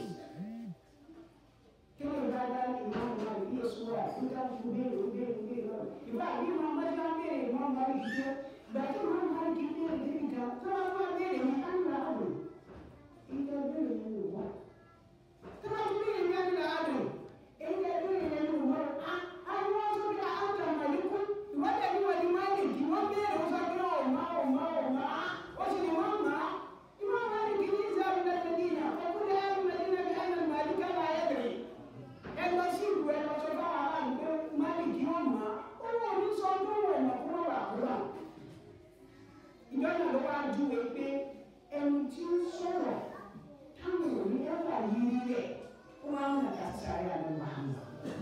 Speaker 3: kí ló dáadáa ní ìmáàmù náà bí èso wà nígbà tó béèrè ó béèrè ó béèrè lọ. ìgbà àbí ìmáàmù bá jẹ́ béèrè ìmáàmù bá rí jíjẹ́ ìgbà tí ìmáàmù bá rí jí béèrè débi kan tó wá wá béèrè ní ánìlá àdùn. ìgbà béèrè ní ìlú wọn. tó bá ti béèrè ní ánìlá àdùn ìgbà béèrè ní ìlú wọn. àwọn wọn sọ pé àwọn kan wà ní kú ìwádìí ẹni wọ́n di máa lè kí wọ́n béèrè ó sọ pé ọ̀ma ọ̀ma ọ̀ma ó sì ní wọ́n mọ̀ á. ìmáàmù bá rí kí ní ìsáàbù náà ti dì náà ọkùnrin ẹ̀rù mẹ́tìnà bí ẹ̀rù màlíkà náà ẹ̀dẹ̀rẹ̀ ẹ lọ sí ìlú ẹ lọ sọ fún ara rẹ pé máàlìkì wọn mọ ó wọn ní sọ pé wọn mọ kúrò wà kúrò ìjọ náà ló wá júwe pé ẹni tí ń sọ̀rọ̀ táwọn ò ní ẹ̀fà yìí rẹ̀ ó máa ń nàka sáré àlọ́ màmá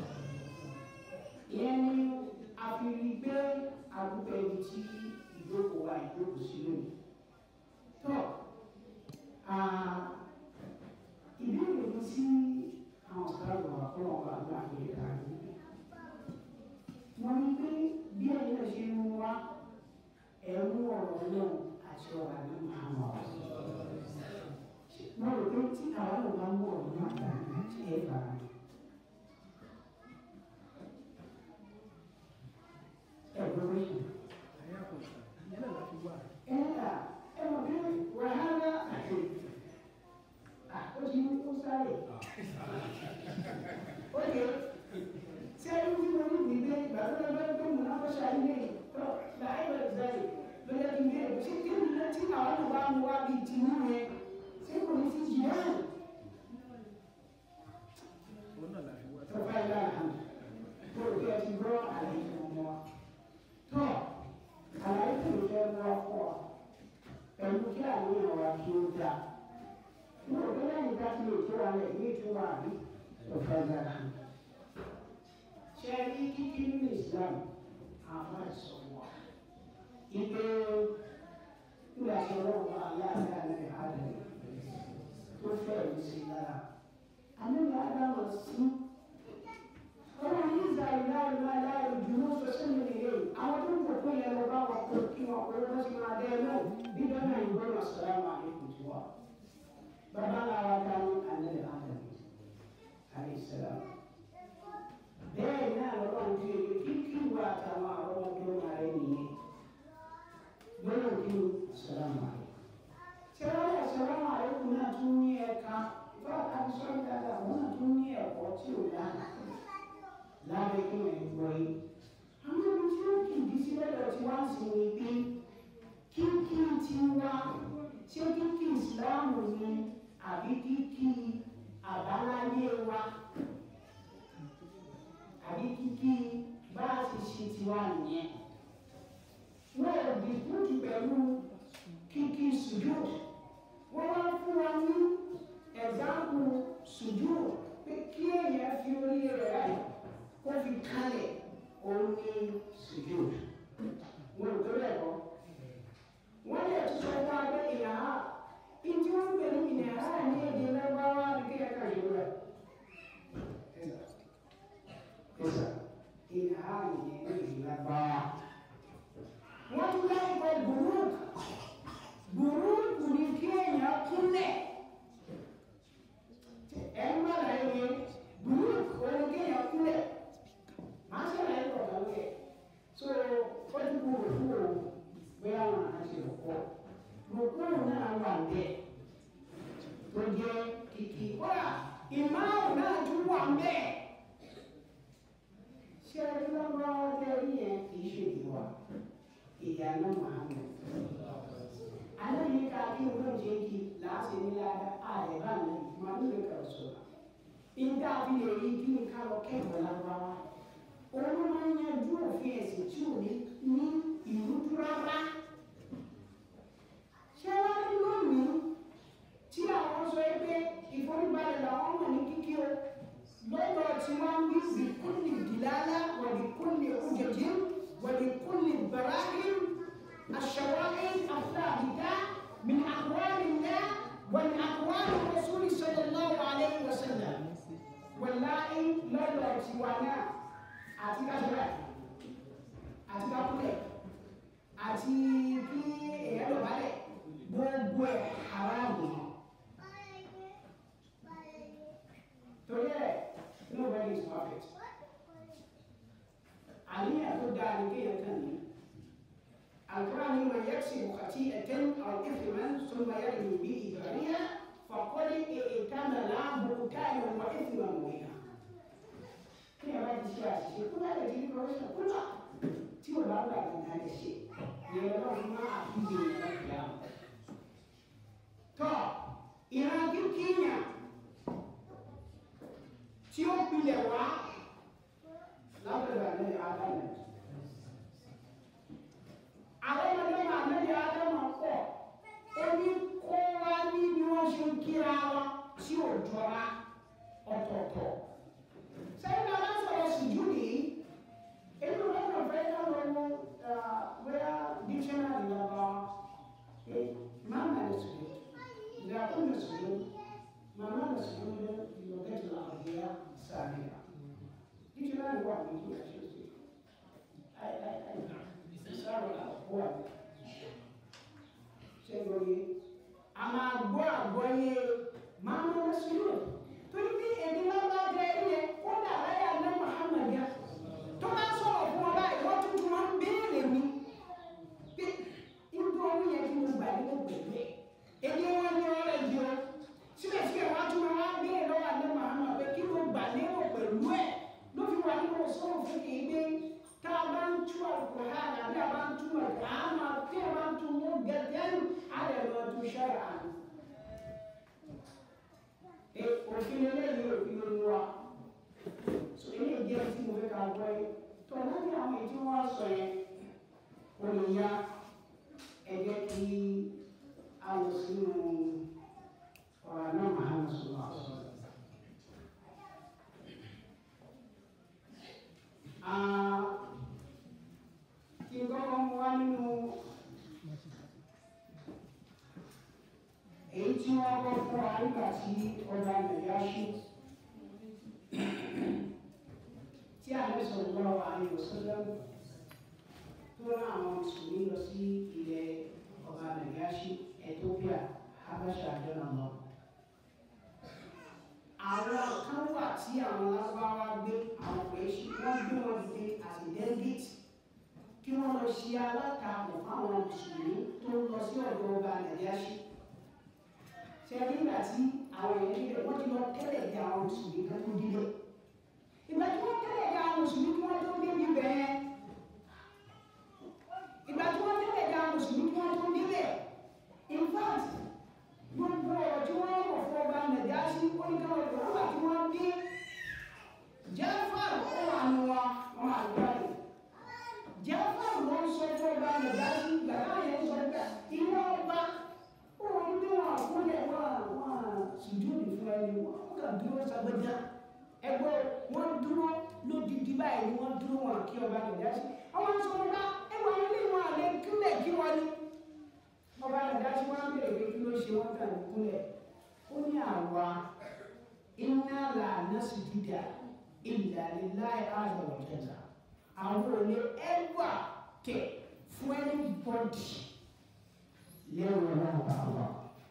Speaker 3: ìyẹn ni àfihàn pé àdúgbò ẹni tí ìjókòó wa ìjókòó sí lónìí tó ìbéèrè mi sí àwọn ọ̀sán wà fún ọba àgbà àgbèrè àgbè. Wọ́n ní pé bí ẹni náà ṣe ń wá ẹ̀rú ọ̀rọ̀ náà àti ọ̀rọ̀ àná máa ń wà. Mo rò pé tí àwọn náà bá ń wọ̀ ọ̀rọ̀ náà gbà ní ṣe é bàrà. Ẹ̀gbọ́n mi. Ẹ̀yà ẹ̀ mọ̀ bí wàhálà àti àkójú ó sáré. Oye, ṣé ẹni tí mo ní ìgbé ìgbà tó lọ bẹ́ẹ̀ tó mú náà kó ṣe ayé tó láì bẹ̀rẹ̀ sáré ló yẹ kí n bẹ̀rẹ̀ ṣé kí ni tí àwọn náà bá mú wá bíi ti mú yẹn ṣé kò ní sí jì náà. Tó bá yá àná, tó o kí ẹ ti gbọ́ àlàyé fún ọmọ wa. Tó àlàyé tó o fẹ́ mú ọkọ̀ pẹ̀lú kí àwọn èèyàn wa kí ó dáa mo rò pé lẹ́yìn ká ti lè tó wa lẹ̀ ní ìtura àbí ọ̀fẹ́ dára. ṣé rí kíkí nínú Islam àwọn àìsàn wà. Ipe nígbà tí ọlọ́run wà láàrin àlẹ́ àdàlẹ́ tó fẹ́ ẹ̀mí sí lára. Àmì àdámọ̀ sí. Ọlọ́run ní ìsàlẹ̀ láàrin láàrin láàrin ìdúró sọ́sẹ́ mi nìyẹn. Àwọn tó ń bọ̀ pé yẹn lọ bá wọn kó kí wọn kó lọ́sí máa dẹ́ ẹ náà. Bí dọ́nà ìgbọ́nà sàlámù àlékún ti wà bàbá wa dání alẹ́ àdàbí àìsàn. bẹ́ẹ̀ náà lọ́wọ́ ń fi èyí kíkí wa àtàwọn àwọn ọmọdé máa rẹ̀ nìyẹn. gbọ́dọ̀ kí ni sàlámù àlẹ́. tí wọ́n lè náà tún ní ẹ̀ka ìfọ́ àkàtúnṣọ́ dáadáa òun náà tún ní ẹ̀kọ́ tí ò dáa lábẹ́ kí wọ́n gbọ́ yìí. àwọn ibi tí ó kì í sí lọ́dọ̀ tí wọ́n sì ní pé kíkí ti wá ṣé kíkí ìsìláàmù ni àbí kíkí àbáláyé wa àbí kíkí bá a ti ṣe tiwa nìyẹn. wọ́n ò dìbùtù pẹ̀lú kíkí sùjúd wọ́n wá fún wa ní ẹ̀dáàbò sùjúd pé kí èèyàn fi orí rẹ̀ ráyè kó fi kalẹ̀ òun ní sùjúd. wọ́n ò tó bẹ́ẹ̀ kọ́. wọ́n lè tún sọ fún wa pé ìyàrá ìdí wọn pè ní ìyàrá ní èdè lọ́gbàwá ní kí ẹ̀ka yìí rẹ̀. Ẹ̀sà ìyàrá ní èdè lọ́gbàwá. wọ́n tún lẹ́yìn pé burúkú burúkú ni kí èèyàn kúnlẹ̀ ẹ̀ ń bá láyé yẹn burúkú ó ní kí èèyàn kúnlẹ̀ máa ṣe láyé pọ̀ lọ́wọ́ yẹ so ó ti kú òkú o bóyá wọn á ṣe òkú òkú náà wà bẹ́ẹ̀ tó jẹ́ kìkì kódà ìmáàmù náà tún wà bẹ́ẹ̀ ṣé ẹni lọ́wọ́ ọdẹ yẹn kì í ṣe ìwà ìyànà Muhammad alayhi ka ki wurin jeki la se ni la da a ya ba ni ma ni le ka so in da bi le yi ki ni ka lo ke bo la wa wa o mo ma nya ju òfin ẹ̀sìn tí ò ní ní ìrújú rárá ṣé wá ní lónìí tí àwọn sọ pé ìforíbalẹ̀ làwọn mọ̀ ní kíkí o lọ́dọ̀ tí wọ́n ń bí bìkúnlì dìlálá wà bìkúnlì ojèjì wà bìkúnlì bàráhìm الشوائب الثابتة من أقوال الله ومن أقوال الرسول صلى الله عليه وسلم والله لا يأتيوانا أتيك أجرى أتيك أقول àti kí èèyàn lọ balẹ̀ gbogbo ẹ̀ haramu torí ẹ̀ nobody is perfect àníyàn tó dáa ní kéèyàn kàn ní. القرآن من يكسب خطيئة أو إثما ثم يرمي به بريئا فقد احتمل بهتانا وإثما مبينا. kí ẹ bá ti ṣe àṣìṣe kó bá lè di ní kọ́míṣán kó lọ tí ò bá gbà ní adé ṣe ìyẹn lọ́wọ́ fún máa àfihàn ìyẹn ìyá. tọ́ ìran kíkíyàn tí ó pilẹ̀ wá lábẹ́rẹ́ àlẹ́ àdáyé àwọn ọmọdé máa mẹ́rin ádámà pọ̀ ó ní kó wá ní bí wọ́n ṣe ń kíra wọn tí ò jọra ọ̀tọ̀ọ̀tọ̀. sẹ́yìn náà wọ́n sọ̀rọ̀ sùjú nìyí èyí ló lọ́nà fẹ́ ká lọ wo bóyá dictionary lọ́ba máa nà lè sùjú ìdá kó lè sùjú màmá lè sùjú lé ìlọ́gẹ́tì àbíyá sàmìlà dictionary wà ní ìlú ẹ̀ṣẹ̀ sí sáwọn àgbọ̀ àgbọ̀ ṣe lóye a máa gbọ́ àgbọ́yé máa ń lọ sí lò torí bí èdè lọ́wọ́ jẹ́ ilé ó dà láyà ní Muhammad yá tó bá sọ̀rọ̀ fún ọ báyìí wọ́n tún tún máa ń béèrè mi pé irú orí yẹn kí mo gbà ní mo gbẹ̀gbẹ̀ èdè wọn ní ọ̀rẹ́ yìí o síbẹ̀síbẹ̀ wọ́n tún máa ń béèrè lọ́wọ́ ní Muhammad pé kí mo gbà lérò pẹ̀lú ẹ̀ ló fi wà nínú sọ́rọ̀ fún kì í gbé tá a bá ń tú Al-Qur'an àbí a bá ń tú Al-Qur'an àmà tí a bá ń tú mú gẹ́gẹ́ á lè lọ tú ṣẹ́ra àná. òfin eléyìí òfin ló ń wá so eléyìí jẹ́ tí mo fẹ́ ká gbọ́ yìí tó láti àwọn èyí tí wọ́n sọ yẹn ó lè yá ẹ jẹ́ kí a lọ sínú ọ̀rọ̀ náà máa ń sọ wá. kí n kọ́kọ́ mú wá nínú èyí tí wọ́n kọ́ fún wa nígbà tí ọba nàìjíríà ṣú tí àlẹ́ sọ̀rọ̀ lọ́wọ́ àlẹ́ òṣèlú tó rán àwọn mùsùlùmí lọ sí ilẹ̀ ọba nàìjíríà ṣú Ethiopia Habasha jọ̀nà lọ. àwọn kan wà tí àwọn lágbára gbé àwọn pèsè wọ́n gbé wọn dìde àti delegate kí wọ́n lọ ṣe alátakò fáwọn mùsùlùmí tó ń lọ sí ọ̀dọ̀ ọba nàìjíríà ṣú ṣẹ́rí ìgbà tí àwọn èèyàn níbẹ̀ wọ́n ti lọ tẹ́lẹ̀ dé àwọn mùsùlùmí kan tó dídé ìgbà tí wọ́n tẹ́lẹ̀ dé àwọn mùsùlùmí kí wọ́n tó dé níbẹ̀ yẹn ìgbà tí wọ́n tẹ́lẹ̀ dé àwọn mùsùlùmí kí wọ́n tó débẹ̀ in fact gbogbo ọ̀rọ̀ tí wọ́n rọ̀ fún ọba nàìjíríà sí oníkàwé ìgbà tí wọ́n dé jẹ́fàrù ó wà nù wọn wọn àgbáyé jẹ́fàrù ló ń sọ fún ọba nàìjíríà sí gbàgbá yẹn sọ pé ìwọ ọba ó ń bí wọn àkúnlẹ̀ wọn wọn sùjúdì fún ẹni wọn kà dúró sàgbẹ́jà ẹgbẹ́ wọn dúró lódìdí báyìí ni wọ́n dúró wọn kí ọba nàìjíríà sí àwọn sọ wọn bá ẹwà ilé wọn àlẹ kílẹ̀ kí wọn ní ọba nàìjíríà sí wọn bèrè pé kí ló ṣe wọn kà ní kúnlẹ̀ ó ní àwa iná là násùjúdà ìlà líláì azza wa jalla àwọn olè ẹgbà tẹ fún ẹni bọ́dì lẹ́rù náà bá wà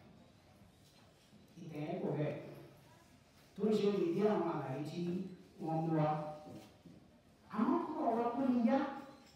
Speaker 3: ìtẹ̀yẹ́ kò bẹ́ẹ̀ tó ń ṣe ìdí àwọn àlàyé tí wọ́n mú wa àwọn kọ́ ọ̀rọ̀ kó ní yá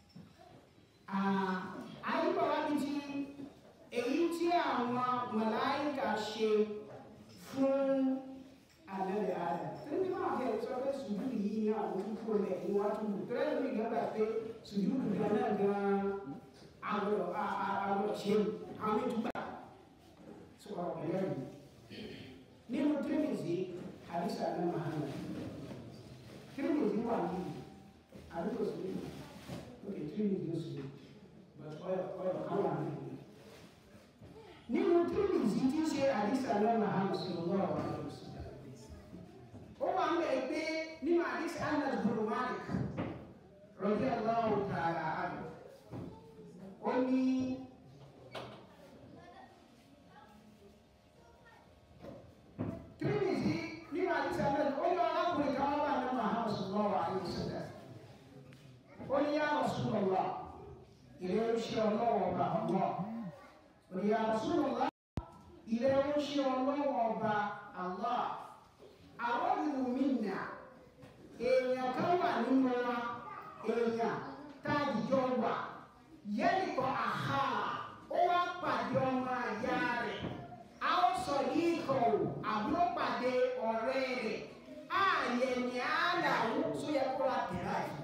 Speaker 3: àyíkọ̀ wá bí ti èyí tí àwọn màláìkà ṣe fún àlẹ́ àdá tẹ́lẹ̀ bí wọ́n kẹ́ sọ pé sùdúrù yìí ní àwọn tó lẹ̀ ní wọ́n tún lù tẹ́lẹ̀ bí gbàgbà pé sùdúrù gan náà gan àwọ̀ àwọ̀ ṣe àwọn ìtúgbà sọ ọ̀rọ̀ yẹn ni nínú tírímìsì àdìsá ní mahama tírímìsì wà ní àdìsá sí ok tírímìsì ló sì but ọyọ ọyọ kan wà ní nínú tírímìsì tí ṣe àdìsá ní mahama sí ọgbọ́n àwọn ọ̀rọ̀ ó wà ń bẹ̀ pé nínú àdìsí anas bin malik radiyallahu ta'ala anhu ó ní tírímìsì nínú àdìsí anas ó ní arákùnrin kan wà ní muhammad sallallahu alayhi wa sallam ó ní ya rasulullah ilé oṣù ọlọ́wọ́ ọba ọlọ́ ó ní ya rasulullah ilé oṣù ọlọ́wọ́ ọba allah àwọn ìlú mi nà èèyàn kan wà nínú wa èèyàn táàdìjọ wà yẹ́nìkọ́ àhá ó wá pàdé ọmọ àyà rẹ̀ a ó sọ yìí kọ̀ ọ́ àbúrò pàdé ọ̀rẹ́ rẹ̀ ààyè ní àlàó tó yẹ kó ra tẹ̀lá yìí.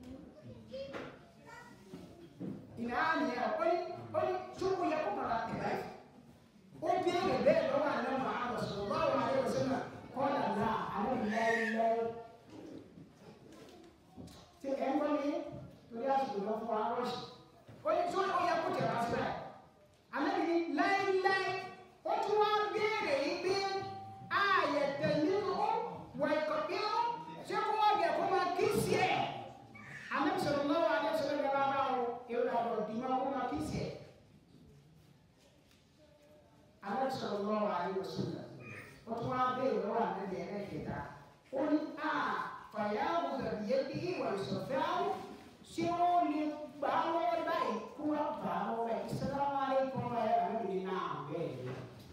Speaker 3: ìnà àmì ẹ̀ ó ní ó ní tó yẹ kó ra tẹ̀lá yìí. ó bí ẹ̀rẹ̀ bẹ́ẹ̀ lọ́wọ́ àná màá lọ sọ̀rọ̀ báwo ni ayé ọ̀sẹ̀ náà kọ́lá náà àwọn ìlọ́ọ̀lọ́ tí ẹ ń gbọ́ mi torí àsìkò lọ fún wa rọ́ọ̀ṣì ó ní tí ó yẹ kó tẹ̀ wá síbẹ̀ àmì ní láíláí ó tún wá béèrè yìí pé ààyè tẹ̀lé ó wọ ìkọ̀ bí ó ṣé kó wọ́n bẹ̀ kó máa kí sí ẹ̀ àmì sọ̀rọ̀ lọ́wọ́ adé sọ̀rọ̀ gbàgbà bá o èrò àbọ̀ dìmọ̀ kó máa kí sí ẹ̀ àmì sọ̀rọ̀ lọ́wọ́ adé sọ̀rọ̀ wọ́n wá bẹ́ẹ̀ lọ́wọ́ ànábì ẹlẹ́kẹta ó ní a fàyàwó gàdìyẹ bí ìwà ìsọ̀fẹ́ àwọn ṣé ó lè gbà á lọ́wọ́ báyìí kó wá gbà á lọ́wọ́ ẹ̀ sàlámù aláìkùm ẹ̀ ànábì ní náà bẹ́ẹ̀ ni.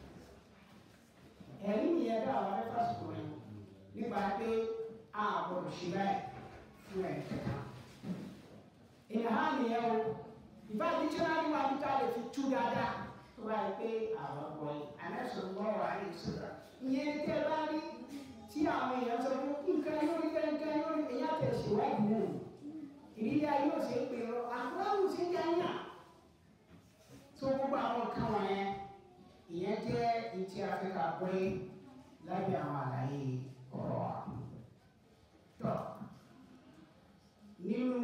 Speaker 3: ẹ̀rí nìyẹn bá àwọn ẹ̀fà sọ̀rọ̀ yẹn nípa pé a gbọ́dọ̀ ṣe báyìí fún ẹ̀ kẹta. ìnáhà nìyẹn o ìfá dictionary wa níta lè fi tú dáadáa tó báyìí pé àwọn gbọ́ yìí àmẹ́sọ̀rọ̀ lọ́wọ́ àyè sọ̀rọ̀ ìyẹn ní tẹ́ bá rí tí àwọn èèyàn sọ fún nǹkan yóò rí bẹ́ẹ̀ nǹkan yóò rí èyí àtẹ̀síwájú náà ìrírí ayé ò ṣe é pé ọ àkúráwù ṣe ń jẹ́ yàn tó gbogbo àwọn nǹkan wọ̀nyẹn ìyẹn jẹ́ ìtì áfíríkà pé lábẹ́ àwọn àlàyé ọ̀rọ̀ wa. tọ́ nínú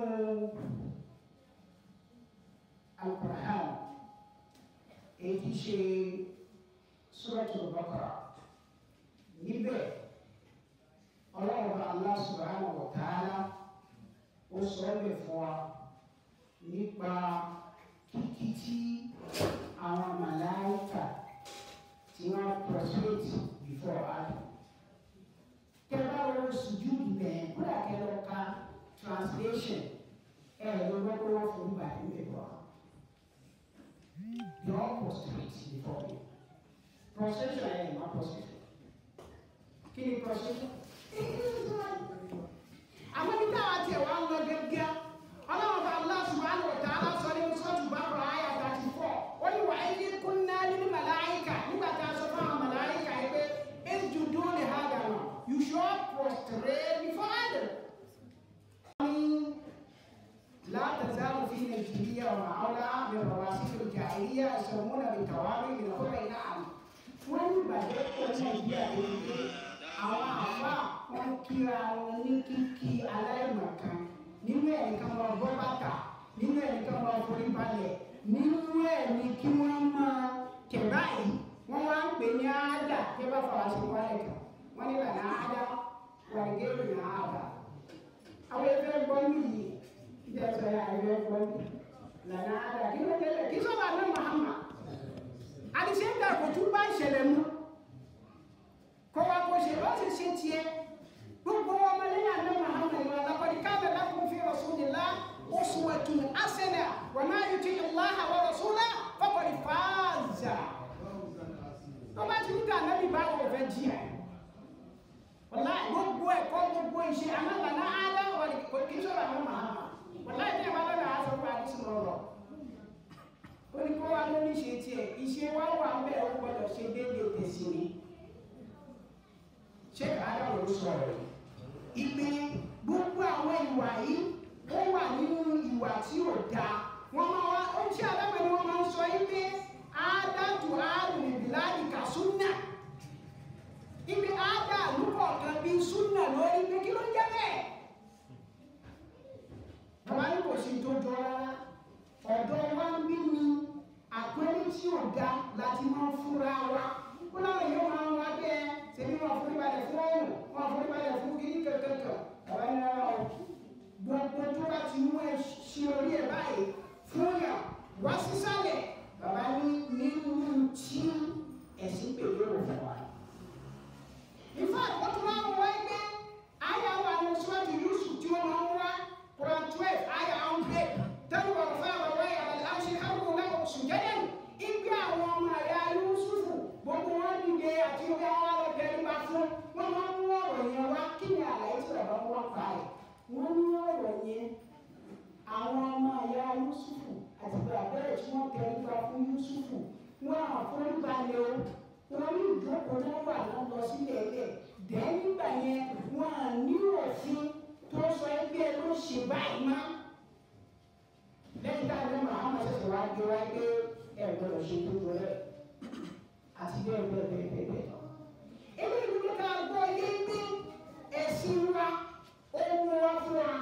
Speaker 3: Al-Qur'an èyí ti ṣe Suratul Baqara níbẹ̀ ọlọ́run Allah subhanahu wa ta'ala ó sọ ọ́ lè fún wa nípa kíkí tí àwọn màláìkà tí wọ́n prostrate before Adam. Kẹ́lá lọ sùjúdù bẹ́ẹ̀ kódà kẹ́lá ka translation ẹ̀ ló gbọ́dọ̀ wọ́n fún bàtí mẹ́wàá. They all prostrate before you. Prostration ẹ̀ ẹ̀ máa prostrate. Kí ni prostration? àwọn ibi táwa tiẹ̀ wá ń lọ gẹ́gẹ́ ọlọ́run bá Allah subhanahu wa ta'ala sọ ní sọ́ọ̀tù bá kọ̀ ayà thirty four ó ní wàá yí kúnná nínú màláìkà nígbà tá a sọ fún àwọn màláìkà yìí pé yẹ àṣẹmúnà lè tàwárí ìrìnàkúrẹ́ iná àná wọ́n ní ìbàjẹ́ pọ̀ nàìjíríà lórí pé àwọn àfa wọn kíra wọn ní kíkí aláìmọ̀kan nínú ẹ̀ nìkan máa bọ́ bàtà nínú ẹ̀ nìkan máa forí balẹ̀ nínú ẹ̀ ní kí wọ́n máa tẹ̀ báyìí wọ́n wá ń pè ní áádà tí wọ́n bá fọwọ́ sí wálé kan wọ́n ní lànà áádà wàlgẹ́rù ní áádà àwọn ẹgbẹ́ gbọ́ nìyí ìjà sọ yà ẹgbẹ́ gbọ́ nìyí lànà áádà kí ló dé kí sọ́wọ́ àná Muhammad àdìsẹ́ ń dàgbò tún bá ìṣẹ̀lẹ̀ mu kó wa kó ṣe bá ṣe ṣe tiẹ̀ gbogbo ọmọ lẹ́yìn àná Muhammad ìwà laqad kana lakum fi rasulillah uswatun hasana wa man yuti Allaha wa rasulahu faqad faza tó bá ti ní ká ànábì bá wọ̀ fẹ́ jí ẹ̀ wọ́lá gbogbo ẹ̀kọ́ gbogbo ìṣe amábàná ádá wà ní kò kí sọ̀rọ̀ àwọn Muhammad wọ́lá ìdí ẹ̀ bá lọ́nà aṣọ fún àdísì lọ́rọ̀ ó ní kó wá lórí ṣe tiẹ̀ ìṣe wá wà ń bẹ̀ ó gbọ́dọ̀ ṣe déédéé tẹ̀sí ni ṣé káàdà ló sọ̀rọ̀ ìpè gbogbo àwọn ìwà yìí ó wà nínú ìwà tí ò dáa wọ́n máa wá ó tí alábẹ̀ ni wọ́n máa ń sọ yìí pé ádàtù àrùn ìbíláàdì kà súnà ibi ádà àlùkọ̀ kan bí súnà lórí pé kí ló ń jẹ́ bẹ́ẹ̀ bàbá ní kò sí tó jọ rárá ọ̀dọ́ wa ń bí ni àpẹẹrẹ tí ò da láti máa ń fúnra wa kó láwọn yóò máa ń wá bẹ́ẹ̀ ṣèbí wọn forí balẹ̀ fún ọ̀hún wọn forí balẹ̀ fún kiri kankankan bàbá ní rárá o gbogbo tó bá ti mú ẹ ṣe orí ẹ báyìí fún yà wá sísàlẹ̀ bàbá ní nínú tí ẹ̀sìn pèlè wò fún wa. in fact wọ́n tún máa ń wọ ẹgbẹ́ àyà wà ní sọ́ọ̀tì Yusuf tí wọ́n máa ń wá Quran twelve àyà hundred tẹ́lẹ̀ wọ́n fún àwọn ọ̀rọ̀ yàrá láti hàrùn náà oṣù jẹ́jẹ́ ìgbé àwọn ọmọ ẹ̀yà Yusufu gbogbo wọn dìde àti ìwé àwọn ọlọ́dẹ nípa fún wọn máa ń mú ọ̀rọ̀ yẹn wá kí ni àlàyé tí bàbá wọn fà á wọ́n mú ọ̀rọ̀ yẹn àwọn ọmọ ẹ̀yà Yusufu àti bàbẹ́rẹ̀ tí wọ́n tẹ nípa fún Yusufu wọn àforíbalẹ̀ o wọn ní ìjókòó náà wà náà lọ sílẹ̀ ẹ̀lẹ̀ dẹ́ nígbà yẹn wọn à ní òfin tó sọ ẹgbẹ́ ló ṣe báyìí má lẹ́yìn tá a ní Muhammad ṣẹ̀ṣẹ̀ wá gbé wá gbé ẹ̀ gbọ́dọ̀ ṣe tó jọ rẹ̀ àti bẹ́ẹ̀ bẹ́ẹ̀ bẹ́ẹ̀ bẹ́ẹ̀ bẹ́ẹ̀ lọ. ebi ìdúró ká gbọ́ yé gbé ẹ̀sìn wa ó mú wa fún wa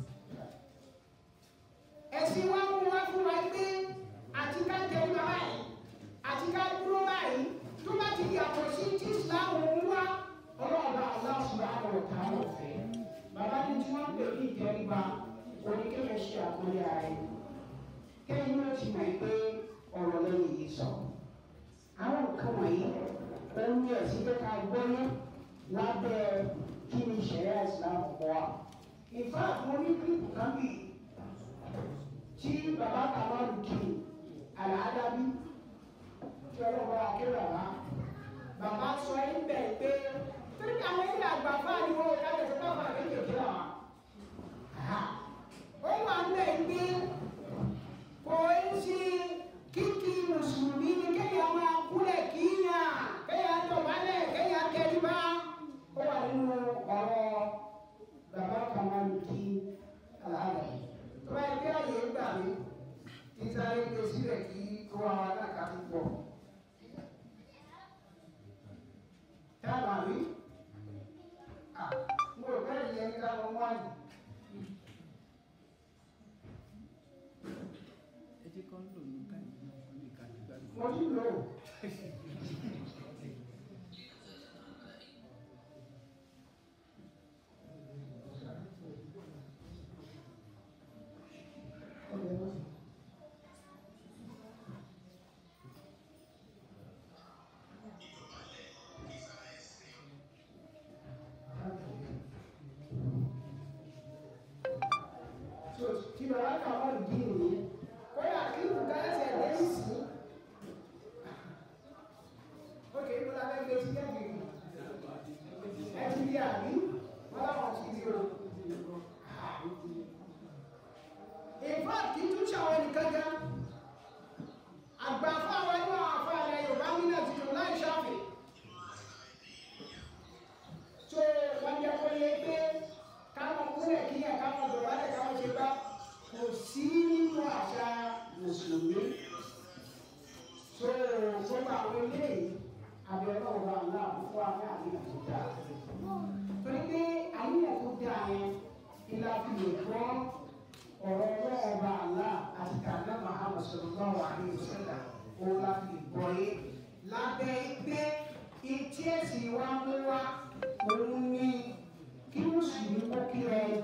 Speaker 3: ẹ̀sìn wa mú wa fún wa gbé àti ká tẹ̀lé wa báyìí àti ká dúró báyìí tó bá ti yàtọ̀ sí tí Islam ń wá ọlọ́ọ̀bá Allah subhanahu wa ta'ala ọ̀fẹ́ bàbá ní tí wọ́n pè ní ìtẹríba oníkẹ́yẹ ṣe àkọlé ara ẹni kẹ́yìn náà ti mọ̀ pé ọ̀rọ̀ lẹ́yìn yìí sọ àwọn nǹkan wọ̀nyí ohun ní ẹ̀sìn pé ká gbọ́yé lábẹ́ kí ni ìṣẹ̀lẹ̀ Islam kọ́ wa ìfá àwọn oníkìlìpù kan bì tí bàbá kàmáàlù kì í àlàádábí tí ọlọ́wọ́ akéwà wá bàbá sọ ẹ́ ń bẹ̀ pé torí àwọn ilé àgbà fáà ni wọ́n ká lè fọ́ fà kéékèèké wa ó wà ń bẹ̀ gbé kò ń ṣe kíkí mùsùlùmí ni kéèyàn máa kúlẹ̀ kíyàn kéèyàn dọ̀bálẹ̀ kéèyàn tẹríba ó wà nínú ọ̀rọ̀ bàbá kàmáàlù kí àlàáfíà tó bá yẹ kí àyè gbà mí kí sáré gbé sílẹ̀ kí kó wa náà ká tó pọ̀. Táàbù àmì mo rò bẹ́ẹ̀ yẹn ká lọ wá ní.
Speaker 2: ẹ jẹ́ kán lò ní káyọ̀ náà kó lè ká nígbà tó.
Speaker 3: Mo ti lò ó. So, tí bàbá kan wà lùdí nìyí, kódà kí nǹkan ẹsẹ̀ dé sí. Ok, mo la fẹ́ gbé sí kẹ́kẹ́ ẹ ti di àbí wọ́n láwọn ti di o. In fact, kì í tún ṣàwọn nìkan gan. Àgbà fáwọn inú àwọn afọ àlẹ Yorùbá nínú ẹ̀sìn láì ṣàfihàn. So, wọ́n jẹ́ kó yẹ pé káwọn kúrẹ̀ kíyàn káwọn dọ̀bálẹ̀ káwọn ṣe bá kò sí nínú àṣà mùsùlùmí fún wa ní àníyàn tó dáa torí pé àníyàn tó dáa yẹn ìlà fi lè gbọ́ ọ̀rọ̀ ọlọ́wọ́ ọba àlá àti kàdá Muhammad sallallahu alaihi wasallam òun la fi gbọ́ yé lábẹ́ pé etí ẹ̀sìn wa mú wa òun ní kí mùsùlùmí kó kí ẹni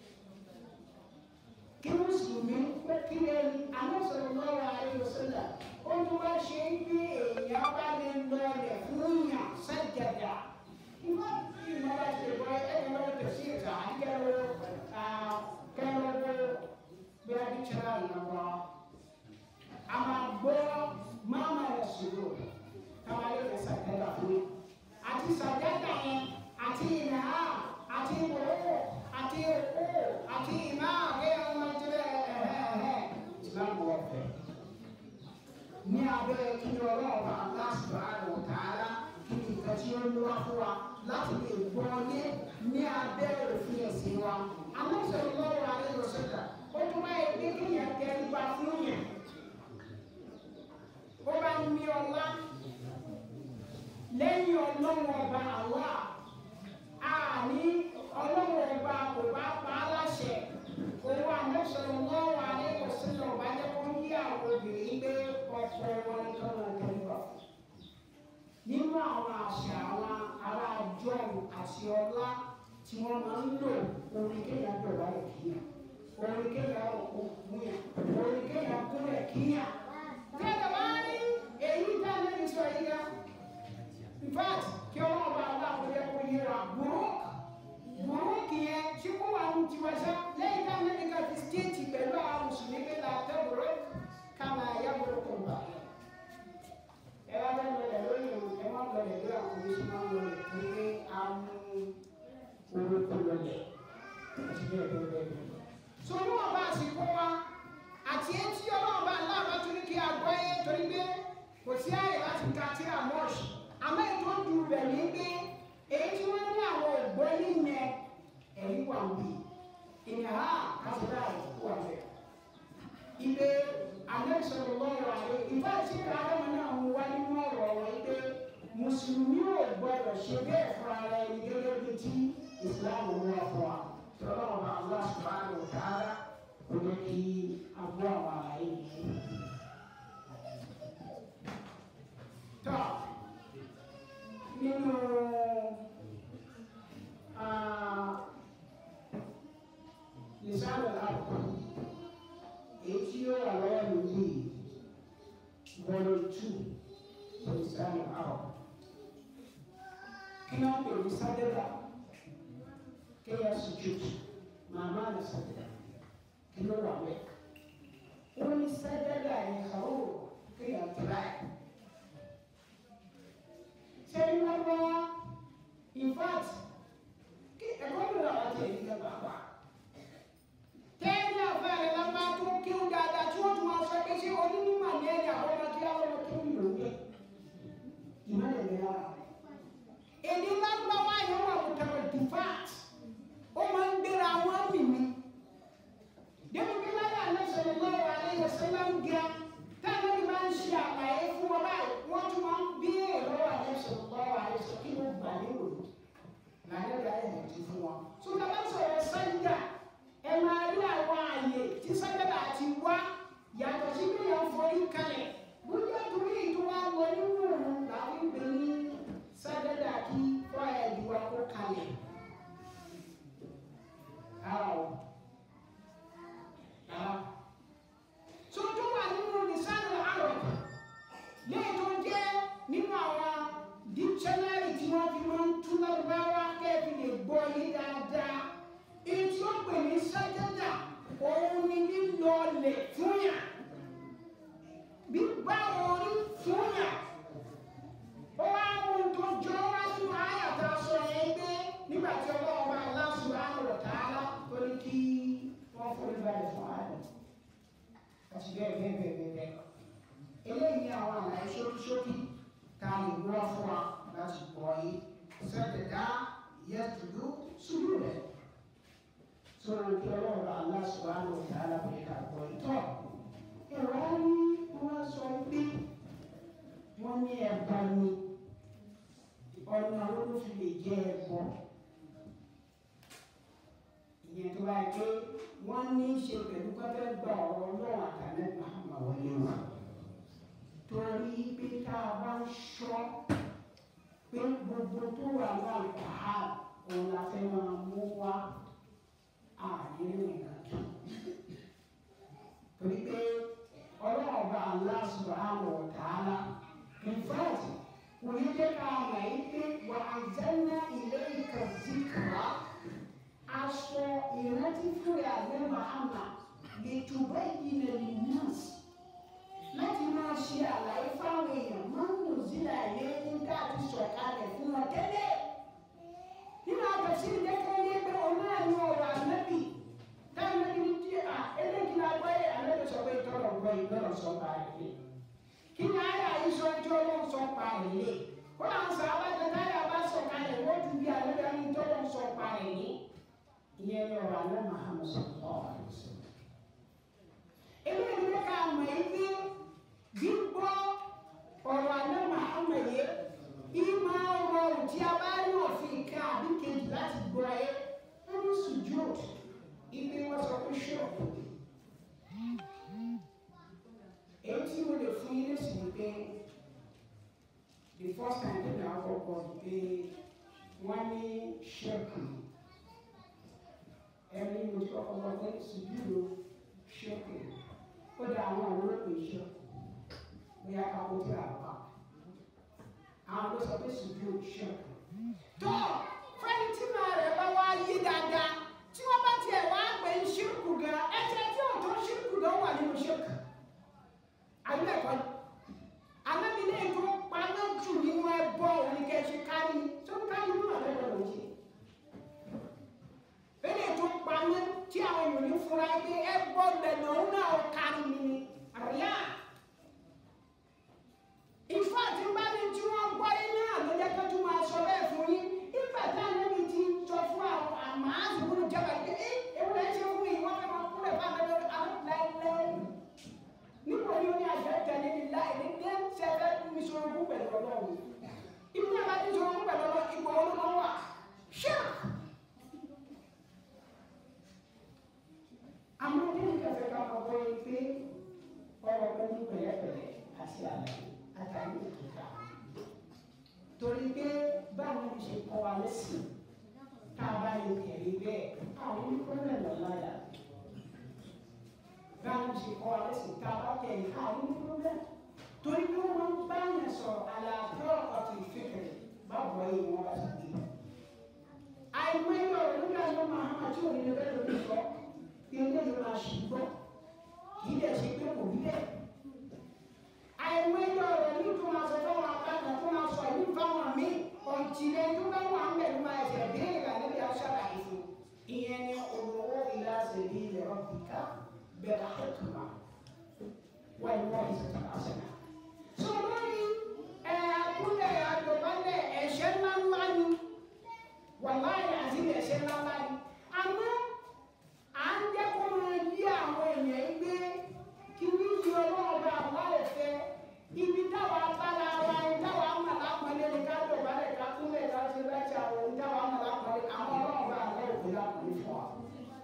Speaker 3: kí mùsùlùmí kó kí ẹni Ànábì sallallahu alaihi wasallam ó ní wá ṣe ń gbé èèyàn bá lè lọ rẹ̀ fún yàn sájàdà ìwọ ìmọ̀ bá ṣe wọ ẹni lọ́wọ́ tẹ̀sí ìta àdìgẹ́rọ kẹrọwọ bí a bí kyerɛ ìnáwó a máa gbọ́ máma rẹ̀ sọ̀rọ̀ káwá yẹ kẹ́ sàgẹ́dà fún àti sàgẹ́dà yẹn àti ìnáà àti ìwòwò àti ìwò àti ìmá àgbẹ̀yẹ̀ ọmọ ìjìnlẹ̀ ẹ̀hẹ́ẹ̀hẹ́ ìsìlámù ọ̀fẹ́ ní abẹ́ kí ni ọlọ́run bá Allah subhanahu wa ta'ala kí ni nǹkan tí ó ń wá fún wa láti lè gbọ́ ní ní abẹ́ òfin ẹ̀sìn wa. Ànábì sallallahu alaihi wasallam ó tún bá yẹ pé kí yẹn kẹ́ nípa fún yẹn. ó bá ní ọlá lẹ́yìn ọlọ́run ọba Allah àní ọlọ́run ọba kò bá pa á láṣẹ òun Ànábì sallallahu alaihi wasallam ọba jẹ́ kó ń yí àwọn obìnrin gbé ọkọ wọn nìkan wọn kẹ́ nípa fún nínú àwọn àṣà àwọn ará jọ́ọ̀nù àti ọlá tí wọ́n máa ń lò orin kéèyàn dọ̀wá rẹ̀ kíyàn orin kéèyàn òkú múyàn orin kéèyàn kúrẹ̀ kíyàn. Tẹ́lẹ̀ wá rí èyí tá lẹ́nu sọ yìí ya. In fact, kí ọlọ́run bá wà kó yẹ kó yé wa burúk burúk yẹn tí kò wà ní tiwa sá lẹ́yìn tá lẹ́nu ká fi stéètì pẹ̀lú àwọn mùsùlùmí pé la tẹ́ burúk kama ya burúk kò bá yẹn ẹ wá bá lọlẹ̀ lórí ìrùn ẹ má lọlẹ̀ lórí àwọn oníṣẹ́ máa ń lọlẹ̀ pé a mú orúkọ lọlẹ̀ àti bẹ́ẹ̀ bẹ́ẹ̀ bẹ́ẹ̀ bẹ́ẹ̀. so ní wọn bá àsìkò wa àti etí ọlọ́run bá ńlá bá tún ní kí a gbọ́ yé torí pé kò sí àyè láti ka tí a mọ́ọ̀ṣì àmọ́ ètò ju bẹ̀ ní pé èyí tí wọ́n ní àwọn ògbó níyẹn ẹ̀rí wà wí ìyàrá kásìlá àìkú wà bẹ́ẹ̀. ilé Ànábì sallallahu alaihi ìfẹ́ tí kàrámà náà ń wá nínú ọ̀rọ̀ wọn pé mùsùlùmí ò gbọdọ̀ ṣe bẹ́ẹ̀ fún ara ẹni gẹ́gẹ́ bí tí ìsìláàmù ń wá fún wa tọ́lá wọn bá Allah subhanahu wa ta'ala kò ní kí agbó àwọn àlàyé yìí. tọ́ nínú lisanu al-arab èyí tí ó wà lọ́wọ́ mi yìí volume two for lisanu al-arab kí wọ́n pè ní sádẹ́dà kéèyàn sùjúdù màmá ní sádẹ́dà kí ló wà wẹ̀ wọ́n ní sádẹ́dà yẹn kàwé kéèyàn tẹ̀lá ẹ̀ sẹ́yìn wọ́n wá in fact kí ẹ̀kọ́ mi wà láti ẹ̀yìn kan bàbá tẹ́lẹ̀ àfẹ́rẹ́ lábá tó kí ó dáadáa tí wọ́n tún máa sọ pé ṣé onímọ̀ ní ẹ̀yà àwọn ọmọ kí àwọn ọmọ kí ó lò ó ìmọ̀lẹ̀ ní ara èdè lágbáwá yẹn wà mùtàwọ̀ dìfáàt ó máa ń gbéra wọn mìíní débi bí láyé àlẹ́sọ̀rọ̀ lọ́wọ́ àlẹ́yẹ sẹ́lá ń ga táwọn ẹni máa ń ṣe àlàyé fún wọn báyìí wọ́n tún máa ń bí èrò àlẹ́sọ̀rọ̀ lọ́wọ́ àlẹ́sọ̀rọ̀ kí ló gbà lérò lànà ìyá ẹ̀ ti fún wọn. sọ́dọ̀ bá sọ̀rọ̀ sẹ́ńdà ẹ máa rí àwọn àyè tí sẹ́ńdà àti wá yàtọ̀ sí bí wọ́n forí kalẹ̀ bóyá torí ìtura wọ nínú òun làwọn ìgbẹ́ ní sẹ́ńdà kí wọ́n ẹ̀ ìwà kó kalẹ̀. Àwọn tó tó wà nínú lisanu arab lẹ́yìn tó jẹ́ nínú àwọn dictionary tí wọ́n fi máa ń tú lárúbáwá kẹ́ẹ̀fì lè gbọ́ yé dáadáa èyí tí ó pè ní sájádà òun ni lílọ lẹ̀ fúnyà gbígbá orí fúnyà ó wá ohun tó jọ wá nínú àyàtà sọ yẹn gbé nígbà tí ọlọ́run bá Allah subhanahu wa ta'ala tó ní kí wọ́n forí balẹ̀ fún ààrẹ àti bẹ́ẹ̀ bẹ́ẹ̀ bẹ́ẹ̀ bẹ́ẹ̀ bẹ́ẹ̀. eléyìí ni àwọn àlàyé ṣókíṣókí tá a lè wọ́ fún wa láti pọ̀ yìí sẹ́dẹ̀dá yẹ́tùdú sùúrù rẹ̀. sọ̀rọ̀ kí ọlọ́run bá Allah subhanahu wa ta'ala pé ká pọ̀ yìí tọ̀. ẹ̀rọ ní wọ́n sọ pé wọ́n ní ẹ̀bà ni ọ̀nà wo ló fi lè jẹ́ ẹbọ ìyẹn tó bá yẹ pé wọ́n ní í ṣe pẹ̀lú pẹ́pẹ́ gba ọ̀rọ̀ ọlọ́run àtàlẹ́ Muhammad wọlé wa torí pé tá a bá ń ṣọ́ pé gbogbo tó wà láàkà á òun la fẹ́ máa mú wá àárín nìkan tó torí pé ọlọ́run ọba Allah subhanahu wa ta'ala in fact kò ní jẹ́ ká mọ̀ yí pé wà á zanna ilayka zikra aṣọ ìrántí fúnra àgbẹ̀ Muhammad lè túbọ̀ ìyìnà lè nọ́ọ̀sì láti máa ṣe àlàyé fáwọn èèyàn máa ń lò sílẹ̀ ayé nígbà tí sọ̀kalẹ̀ fún wọn tẹ́lẹ̀ nínú àgbẹ̀sí ìdẹ́kẹ́ ní pé òun náà ní ọ̀rọ̀ ànábì táwọn ẹni ní tí à eléyìí la gbọ́ yẹ ànábì sọ pé tọ́lọ̀ gbọ́ yìí lọ́rọ̀ sọ pa àìlè kí ni ayé àyè sọ tí ọlọ́run sọ pa àìlè ó là ń sọ abájọ táyà bá sọ̀kalẹ̀ wọ́n ju bí ànábì ẹni tọ́lọ̀ sọ pa àìlè ìyẹn ní ọ̀rọ̀ àná Muhammad sallallahu alaihi wasallam eléyìí ló ká mọ̀ ẹ́ pé gbígbọ́ ọ̀rọ̀ àná Muhammad yẹ ìmọ̀ ọ̀rọ̀ tí a bá rí òfin ká àbí kejì láti gbọ́ ẹ ó ní sùjúd ibi wọn sọ pé ṣọ́ọ̀bù èyí tí mo lè fún yín lẹ́sìn ni pé the first time tí mo àkọ́kọ́ ni pé wọ́n ní ṣẹ́kù ẹni mo ti kọ́kọ́ gbọ́ pé sùjúd ṣẹ́kù ó dá àwọn àwòrán pé ṣẹ́kù bóyá kápó tí a bá àwọn ló sọ pé sùdúró ṣẹ́kù. tó fẹ́ni tí màá rẹ̀ bá wá yé dáadáa tí wọ́n bá tiẹ̀ wá pé ń ṣírkù gan ẹ̀jẹ̀ tí ò tó ṣírkù gan wà nínú ṣírkù. àyẹ̀kọ́ alábìlẹ̀ tó paná jù nínú ẹbọ òní kẹ́sì kárí tó ń kárí nínú àlẹ́ lọ́wọ́ ṣe. bẹ́ẹ̀ tó paná tí àwọn èèyàn ní fura pé ẹbọ lẹ́nu òun náà kárí mi ni àríyá ìfọ́ àti bá ní tí wọ́n gbọ́ yín náà ló jẹ́ kó tún máa sọ bẹ́ẹ̀ fún yín nígbà tá a lẹ́bi ti sọ fún àwọn àmọ́ àzùkúrú jẹ́bà pé ẹ ewu ẹ ṣe fún yìí wọ́n fẹ́ máa kúrẹ̀ fún àgbẹ̀ lórí àwọn láìláì níbo ni ó ní àjọ tẹ̀lé ní láì ní dé sẹ́fẹ́ mi sọ ogún pẹ̀lú ọlọ́run ibi náà bá ti sọ ogún pẹ̀lú ọlọ́run ipò olóko wà ṣáà àmọ́ kí ni kẹfẹ́ ká máa bọ́ yín pé ọ̀rọ̀ pẹ̀lú pẹ̀lẹ́pẹ̀lẹ́ àti àlàyé àtàrí òkúta torí pé báwo ni ṣe kọ́ wa lẹ́sìn tá a bá lè tẹ̀lé bẹ́ẹ̀ àwọn onípẹ́lẹ̀ lọ́láyà báwo ni ṣe kọ́ wa lẹ́sìn tá a bá tẹ̀lé àwọn onípẹ́lẹ̀ torí pé wọ́n máa ń bá yẹn sọ̀rọ̀ àlàáfíà ọ̀tún ìfẹ́kẹ̀rẹ̀ báwo yìí wọ́n bá ṣe gbé àìmọye ọ̀rọ̀ nígbà tó máa hàn àti òní lè bẹ́ẹ̀ lórí sọ ilé ìlú máa ṣì gbọ́ kì í dẹ̀ ṣe pé kò rí bẹ́ẹ̀ àìmọye ọ̀rọ̀ ní tó máa sọ fáwọn akẹ́kọ̀ọ́ tó máa sọ ìlú fáwọn míì ọ̀tìlẹ̀ tó bá wà ń bẹ̀rù máa ẹ̀sẹ̀ béèrè rà níbi aṣáára ìfò ìyẹn ni olówó ìlà ṣèlú ilẹ̀ ọ̀bìkà bẹ̀rẹ̀ àtẹ̀kùnmá wọ́n ìwọ ìṣẹ̀tẹ̀ àṣẹ̀nà. sọ lórí ẹ̀ àkúlẹ̀ àdọ̀bálẹ̀ ẹ̀ṣẹ̀ ńláńlá ni wàláyé àti ẹ̀ṣẹ̀ ńláńlá ni àmọ́ à ń jẹ́ kó máa yí àwọn èèyàn gbé kí ní yí ọlọ́ọ̀bá àwọn òfẹ́ ibi táwa bára wa ní táwa mọ̀ lápọ̀lẹ́ ní ká lò bá lẹ̀ ká kúnlẹ̀ ká ṣe láti àwọn ní táwa mọ̀ lápọ̀lẹ́ àwọn ọlọ́ọ̀bá àwọn òfẹ́ lápọ̀lẹ́ fún wa.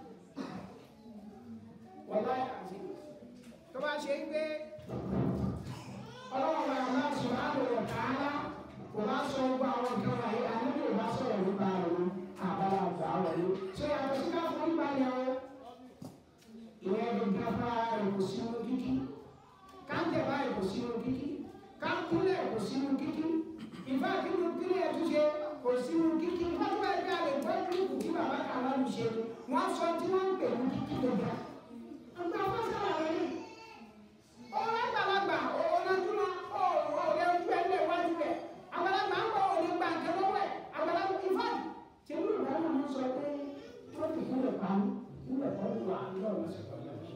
Speaker 3: wàláyé àti tó bá ṣe gbé ọlọ́ọ̀bá àwọn subhanahu wa ta'ala kò bá sọ gbọ́ àwọn nǹkan wọ̀nyí àníbi ò bá sọ̀rọ̀ nípa àwọn àbálà àgbà wọ̀nyí. ṣé yàtọ̀ sí ká fún ìgbàlẹ̀ o ìwé gbẹgbẹ rẹ kò sínú kíkí káńtẹ̀ báyìí kò sínú kíkí káńkúlẹ̀ kò sínú kíkí ìfá kíkú kílẹ̀ ẹ̀túnṣe kò sínú kíkí pápá ẹgbẹ́ àlè gbọ́ kíkù tí bàbá kan wà lùṣe wọ́n sọ tí wọ́n ń pè ní kíkí gbẹgbẹ. ọgbà wọn sábà rẹ ní ọ̀rọ̀ àgbàlagbà ọ̀nàdúnà ọ̀rẹ́ ojú ẹ̀ lè wájú rẹ̀ àgbàlagbà ń bọ̀ òní gbà nǹkan lọ́wọ́ ẹ̀ àgbàlagbà ìfá tẹ̀lé ìdáná máa ń sọ pé wọ́n ti kúlẹ̀ pa mí kúlẹ̀ pa mí wà lọ́wọ́ sí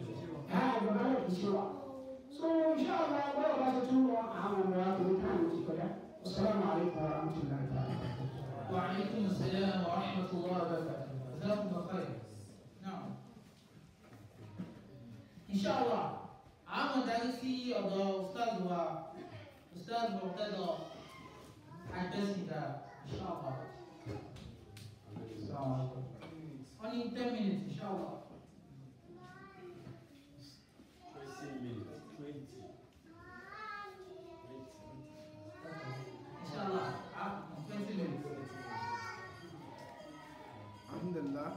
Speaker 3: So inshallah báwo bá ṣe tún lọ àwọn ọmọ wa kò ní káàmù ti kọjá. Assalamu alaikum warahmatullahi ta'ala.
Speaker 1: وعليكم السلام ورحمة الله وبركاته جزاكم الله خير نعم إن شاء الله àwọn darí sí ọ̀dọ̀ ustaz wa ustaz Murtada Adesina inshallah. Only ten minutes, inshallah. Inshallah, after twenty minutes.
Speaker 2: alhamdulillah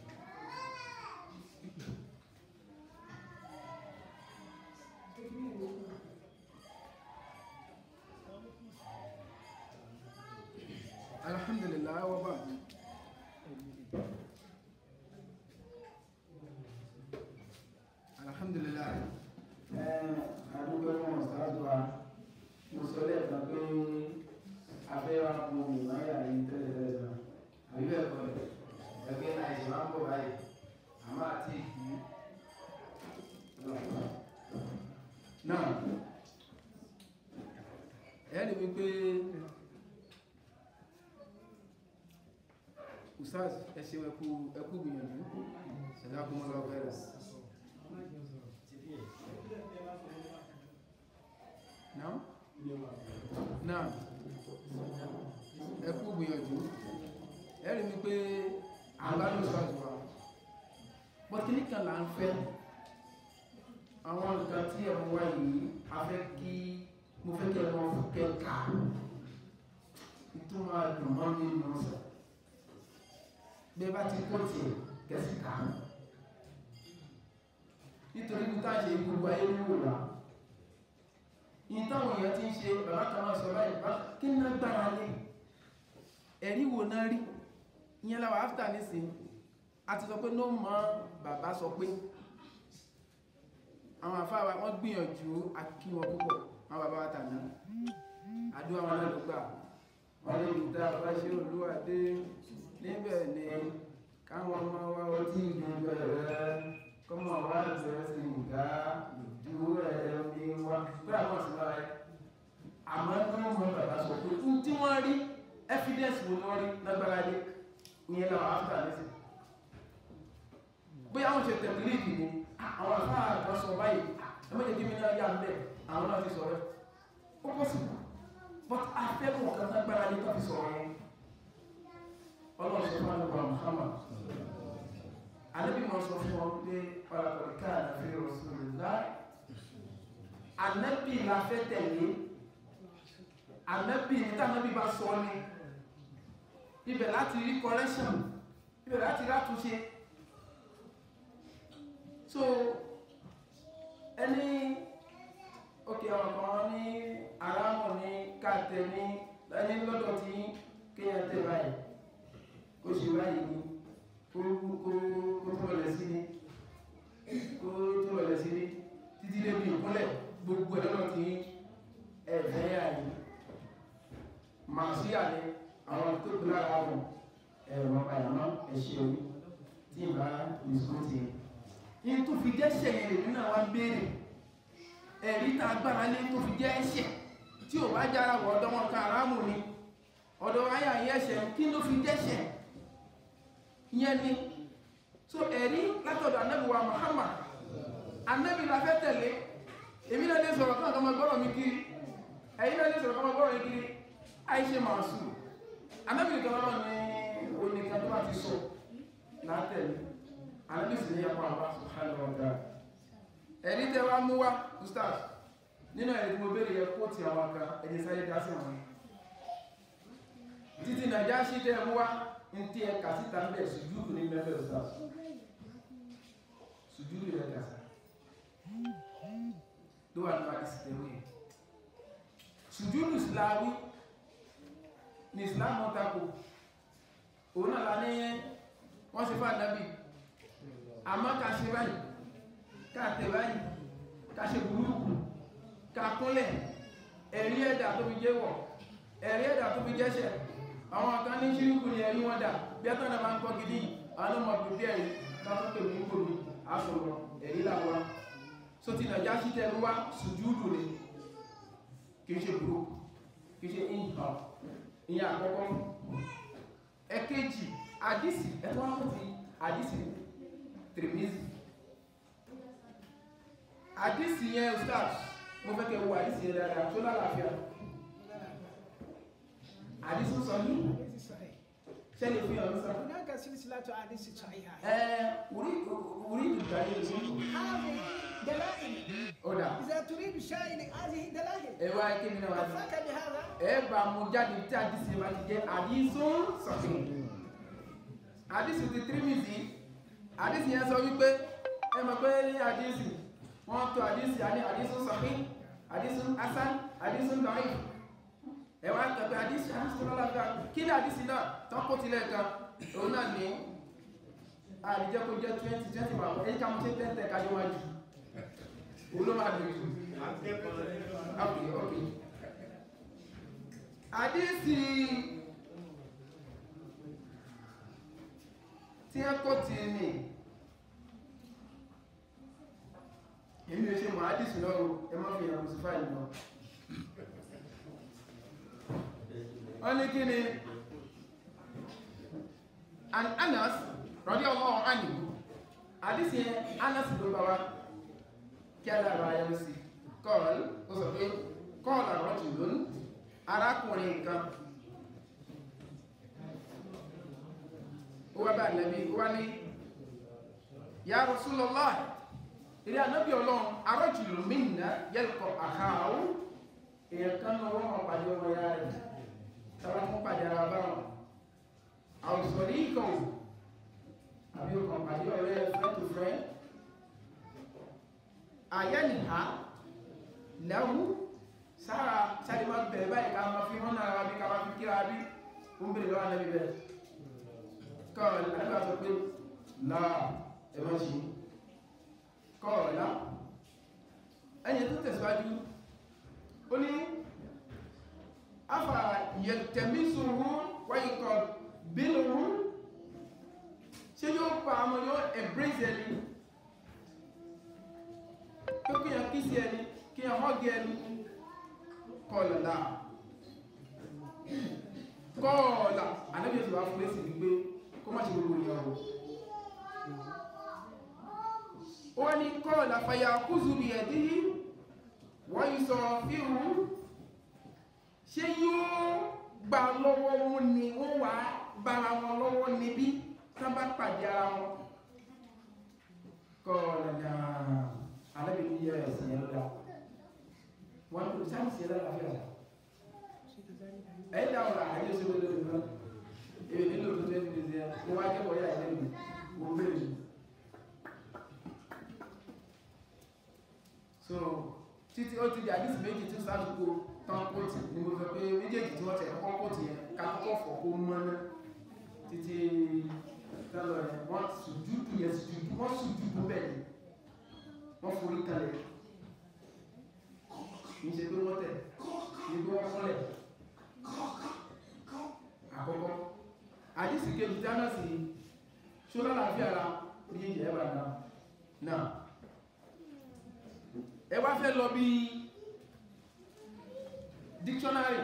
Speaker 2: alhamdulillah wa ba'd alhamdulillah
Speaker 3: àdúgbò wọn ṣáájú wa mo sọ lẹ́ẹ̀kan pé abẹ́wà mo mì máa yà ní tẹ́lẹ̀tẹ́lẹ̀ náà àbí bẹ́ẹ̀ kọ́ ẹ̀ ẹgbẹ́ náà ìṣe máa ń bọ̀ báyìí àmọ́ àti ìkú
Speaker 2: náà ẹ̀rí wípé usaz ẹ̀ṣẹ̀ ẹkú ẹkú gbìyànjú ẹ̀dá kún mọ́lá ọgbẹ̀rẹ̀ náà náà ẹkú gbìyànjú ẹ̀rí wípé àgbádùn usaz wa pọ̀kìlì kan là ń fẹ́ àwọn nǹkan tí ẹ̀mú wá yìí a fẹ́ kí mo fẹ́ kí ẹ̀mọ́ fún kẹ́kà ìtumọ̀ àdùnmọ́ nínú sọ bí ẹ bá ti kó tiẹ̀ kẹsì ká nítorí bí tá a ṣe gbogbo ayé ní wò wá yìí táwọn èèyàn ti ń ṣe bàbá kan náà sọ báyìí bá kí ní náà gbára lé ẹ̀rí wo náà rí ìyẹn láwọn áfítà nísìnyí a ti sọ pé ló mọ bàbá sọ pé àwọn àfáàwà wọ́n gbìyànjú akí wọn púpọ̀ àwọn bàbá wa tàná àdúrà wọn náà ló gbà wọ́n lè rí tá a bá ṣe olúwadé níbẹ̀ ni káwọn ọmọ wa ó tí ìlú bẹ̀rẹ̀ kọ́mọ wa bẹ̀rẹ̀ sí ìgá ìdú ẹ̀ ní wa pé àwọn sì máa rẹ̀ àmọ́ ní wọ́n mọ bàbá sọ pé fún tí wọ́n rí evidence wo ni wọ́n rí lágbára dé ìyẹn làwọn áfíà lẹ́sìn bóyá wọ́n ṣe tẹ̀lé ni àwọn àfáà kan sọ báyìí ẹmọ́jẹ̀ kí mi náà yà mẹ́ àwọn náà ti sọ̀rọ̀ ó pọ̀ sí but afẹ́kùn ọ̀kan lágbára ní tàbí sọ̀rọ̀ yẹn ọlọ́run sọ fún àlùkò Muhammad alẹ́bí wọn sọ fún wọn pé ọ̀làkọ̀lẹ̀ káàdà fi Rasulullah anẹ́bí la fẹ́ tẹ̀lé anẹ́bí ní tàbí bá sọ ní ibẹ̀ láti rí correction ibẹ̀ láti rí àtúnṣe so ẹni òkè ọ̀kan ní aráàmù ní káàtẹ ní ẹni lọ́dọ̀ tí kéyàn tẹ báyìí kó ṣe báyìí ní kó tó rẹ̀ sí ní kó tó rẹ̀ sí ní títí débi ìkúnlẹ̀ gbogbo ẹ̀ lọ́dọ̀ tí ẹ̀fẹ́ àyè màá sí àlẹ́ àwọn tó kú lára wọn ẹ̀rọ àyàmọ́ ẹ̀ṣẹ̀ orí tí ìbá ìsúntì yẹn ní tó fi jẹ́ ẹ̀ṣẹ̀ yẹn lèmi náà wá ń béèrè ẹ̀rí tá agbára lé tó fi jẹ́ ẹ̀ṣẹ̀ tí ò bá jára wọ ọ̀dọ́ wọn kan aráàmù ni ọ̀dọ̀ ayà yẹn ẹ̀ṣẹ̀ kí ló fi jẹ́ ẹ̀ṣẹ̀ yẹn ni so ẹ̀rí látọ̀dọ̀ anábì wa Muhammad anábì la fẹ́ tẹ̀lé èmi náà lè sọ̀rọ̀ kán kọ́mọ gbọ́rọ̀ mi kiri ẹ̀yin náà lè sọ̀rọ̀ kọ́mọ gbọ́rọ̀ mi kiri àìṣe màásù anábì nìkan lọ́rọ̀ ní oníkan tó bá ti sọ látẹ̀lé analysis ní yàpọ̀ àbá subhanahu wa ta'ala ẹni tẹ́ wá mú wá ustaz nínú ẹ̀rí tí mo bèèrè yẹ kó tí àwọn kan ẹni sáyé dá sí àwọn títí nàíjá sí tẹ́ mú wá ní tí ẹ kà síta ń bẹ̀ sùjúdù ní mẹ́fẹ́ ustaz sùjúdù rẹ̀ kà ló wà nípa ìsìtẹ̀wé sùjúdù ìsìláwí ní ìsìlámù tako òun náà lá ní wọ́n ṣe fà nábì àmọ́ ká ṣe báyìí ká tẹ̀ báyìí ká ṣe burúkú ká kúnlẹ̀ ẹ̀rí ẹ̀dà tó fi jẹ́ wọ̀ ẹ̀rí ẹ̀dà tó fi jẹ́ṣẹ̀ àwọn kan ní ṣíríkù ní ẹ̀rí wọn dà bí ẹ́tọ́ náà máa ń kọ́ gidi àwọn ọmọ pípẹ́ ẹ̀rí káfíńpẹ̀ ní gbòmí aṣọ̀rọ̀ ẹ̀rí làwọn so ti nàìjá sí tẹ́lú wá sùjúdù ni kì í ṣe burúkú kì í ṣe ìhàn ìyẹn àkọ́kọ́ ẹ̀kejì àdìsí ẹ̀tọ́ wọn ti àdìsí Tirmizi àdìsí yẹn ustaz mo fẹ́ kẹ́ wo àdìsí yẹn dáadáa tó lálàáfíà àdísùn sọ ní
Speaker 3: حديث صحيح
Speaker 2: ṣẹlẹ̀ fi hàn sọ.
Speaker 3: هناك سلسلة أحاديث صحيحة
Speaker 2: ẹ orí orí ìdùgbà yìí ló
Speaker 3: هذه دلائل
Speaker 2: ó dà
Speaker 3: إذا تريد شيء هذه دلائل
Speaker 2: ẹ wá kí mi náà wá sí.
Speaker 3: كفاك بهذا
Speaker 2: ẹ bá mu jáde tí àdísì bá ti jẹ àdísùn sọ̀tún àdísì ti tírímìsì àdísì yẹn sọ wípé ẹ mọ̀ pé ní àdísì wọ́n tó àdísì àní àdísùn sọ̀tún àdísùn hasan àdísùn dọ̀yìn ẹ wá kẹ̀kẹ́ àdísì àdísì lọ́la fẹ́ kí ni àdísì náà tọ́kọ̀ tilẹ̀ kan òun náà ní àdìjẹ́ kó jẹ́ twenty twenty wà pọ̀ ẹ̀yìn ká mo ṣe tẹ́tẹ́ kájọ́ wájú òun ló máa dùn jù ok ok àdísì tí ẹ kọ́ ti ní èmi ò ṣe mọ̀ àdísì náà o ẹ má fi hàn sí fáìlì náà wọ́n ní kí ni an anas radiyallahu anhu àdísì yẹn anas ló bá wa kí alára ayọ́ sí kọ́ọ̀lù ó sọ pé kọ́ọ̀lù àrọ́jù lónìí arákùnrin kan ó wá bá nàbí ó wá ní ya Rasulullah ilé ànábì ọlọ́run arọ́jùlù minna yalqa akhahu èèyàn kan náà wọ́n máa pàdé ọmọ ya rẹ̀ tàbí wọ́n pàdé ara bá wọn àwùsọ̀rí kan àbí ọkàn pàdé ọ̀rẹ́ friend to friend àyẹ́nìhá lẹ́hùn sára sáré máa bẹ̀rẹ̀ báyìí ká máa fi hàn náà bí ká máa fi kíra bí ó ń bèèrè lọ́wọ́ náà bíbẹ̀ kọ́ọ̀lá nígbà sọ pé láà ẹ̀mọ́ sí kọ́ọ̀lá ẹni tó tẹ̀síwájú ó ní afa yẹtẹ̀mísùrú wáyíkọ̀ bínúrú ṣé yóò pa àmọ́ yóò embrace ẹni tó kíyàn kí sí ẹni kíyàn hug ẹni kọ́ọ̀lá náà kọ́ọ̀lá anábìyàn tí wá fún lẹ́sì wípé kó má ṣe gbogbo ìyàwó ó wá ní kọ́ọ̀lá fàyà kúzù bí ẹ̀dí wọ́n yí sọ fíhù ṣé yóò gbà lọ́wọ́ wọn ni wọ́n wà bára wọn lọ́wọ́ níbí tán bá pàdé ara wọn kọ́ọ̀lá náà anábìyàn yẹ ẹ̀sìn yẹn lọ́dà wọn kò sáà sí ẹ̀rọ àfíà ẹ̀yìn dáwọn àyè sí wọlé lórí náà èyí nílò tó tẹ́ fi ṣe mo wá jẹ́ bọ́yá ilé mi mo bèèrè so títí ó ti di àdísì méjì tí sáàdùkú tán kóòtù ní mo sọ pé méjèèjì tí wọ́n tẹ̀ kọ́ kóòtù yẹn ká kọ́kọ́ fọ̀ kó mọ́ná títí tẹ́lọ yẹn wọ́n sùjúdù yẹn sùjúdù wọ́n sùjúdù bẹ́ẹ̀ ni wọ́n forí kalẹ̀ kì í ṣe pé wọ́n tẹ̀ ní pé wọ́n kọ́lẹ̀ àkọ́kọ́ àdísì kejì dáná sí ṣọ́lá láàfí ara ní ìjẹ́ ẹ̀bà náà náà ẹ wá fẹ́ lọ bí dictionary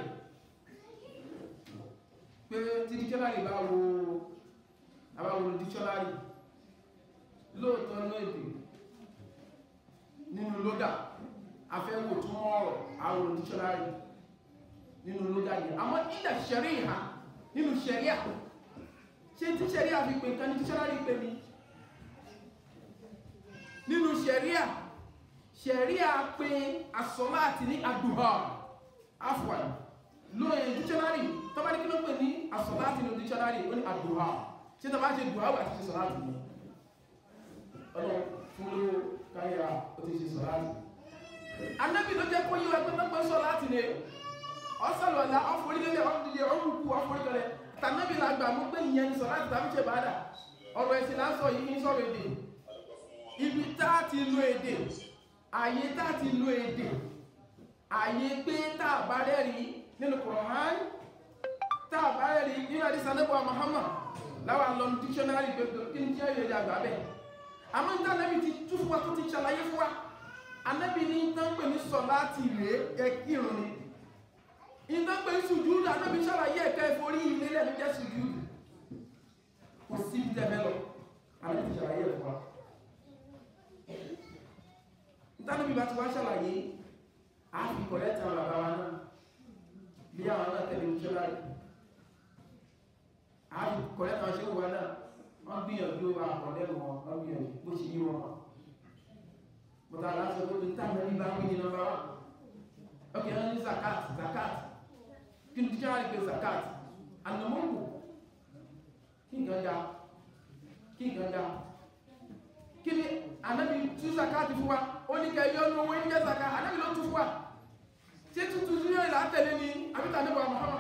Speaker 2: pé tí dictionary bá wo àbáwo dictionary lóòtọ́ ní èdè nínú lódà afẹ́wò tún ọ̀rọ̀ àwọn dictionary nínú lódà yìí àmọ́ ilẹ̀ ṣẹ̀rí ìhà nínú ṣẹ̀ríà ṣe tí ṣẹ̀ríà fi pè nǹkan ní dictionary pè ní nínú ṣẹ̀ríà ṣẹ̀ríà pé asọ́láàtì ní àdùhà afwan lóyìn dictionary tó bá ní kí ló pè ní asọ́láàtì ní dictionary ó ní àdùhà ṣe tó bá ṣe dùhà wà ti ṣe sọ́láàtì ní ọlọ́ fún ló káyà ó ti ṣe sọ́láàtì anábì ló jẹ́ kó yíwa pé mẹ́pẹ́ sọ́láàtì ní ọsàlọ̀lá ọforílẹ̀ ọdílẹ̀ ọrùnkú ọforílẹ̀ tàbí lágbà mú pé ìyẹn sọ láti tàbí ṣe bàádà ọ̀rọ̀ ẹ̀sìn lásọ yìí ń sọ̀rọ̀ èdè ibi táà ti lo èdè àyè táà ti lo èdè àyè pé táà bá rẹ́rí nínú Kùránì táà bá rẹ́rí nínú àdísà nẹ́bọ̀ Muhammad láwà lọ ní dictionary gbogbo kí ní jẹ́ èdè àgbà bẹ́ẹ̀ àmọ́ ní tánẹ́bì ti tú fún wa tó ti ṣàlàyé fún wa anẹ́bì ní tán pè ní sọ láti rèé ẹkírun ni ìdọ́gbé sùjúdù anábi ṣàlàyé ẹ̀kẹ́ ìforí ilé lẹ́nu jẹ́ sùjúdù kò sí tẹ́mẹ́ lọ anábi ṣàlàyé ẹ̀fọ́ ìtànàbí bá ti wá ṣàlàyé àfi kọ̀lẹ́tà bàbá wa náà bí àwọn náà tẹ̀lé ìṣẹ́lá fi kọ̀rẹ́ kan ṣe wà náà wọ́n gbìyànjú àkọ̀lẹ́ wọn wọ́n gbìyànjú bó ṣe yí wọn bọ́tà aláṣọ tó ti táwọn ẹni bá wí ní nọ́mbà wá ok wọ́n ní zakat zakat kí ni tíṣà rí pé zakat ànàmọ́kù kí nǹkan já kí nǹkan já kí ni anábì tú zakat fún wa ó ní kẹ́ yọ ní owó ní jẹ́ zakat anábì ló tú fún wa ṣé tuntun ní ìlà tẹ̀lé ni àbíta níbo Muhammad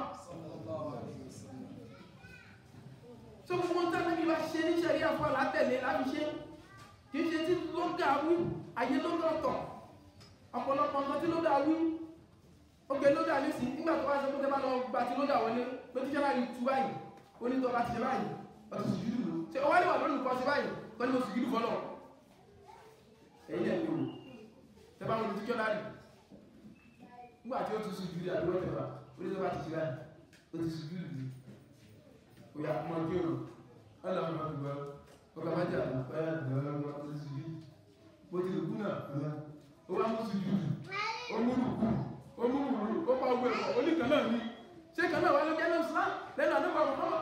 Speaker 2: so gbogbo ń tẹ́lẹ̀ bí wá ṣe ní ṣẹ̀rí àfọ́ látẹ̀lé láti ṣe kì í ṣe tí ló dà wí ayé ló dà tọ̀ ọ̀pọ̀lọpọ̀ nǹkan tí ló dà wí oge ló dà nísìn nígbà tó wá ṣe kó tẹ́ bá lọ gba tí ló dà wọlé pé tíṣẹ́ báyìí tú báyìí onítọ̀ bá ti ṣe báyìí ọtí sì júlù ṣe ọwọ́ lè wà lónìí kọ́ sí báyìí kọ́ ní mo sì júlù fọ́lọ̀ ẹ̀yìn ẹ̀ lóru tẹ́ bá wọn ti tíṣọ́ láàrín nígbà tí ó ti sùn júlù àdúgbò tẹ̀fà onítọ̀ bá ti ṣe báyìí ó ti sùn júlù oya kuma kero ala ma gba o ka maja na pa ya da wa o si bi bo ti ku na o wa mu su ju o mu ru ku o mu ru o pa gbe o ni kan náà ni ṣé kan náà wà ló jẹ́ náà islam lẹ́nu àdúgbò àwọn ọmọ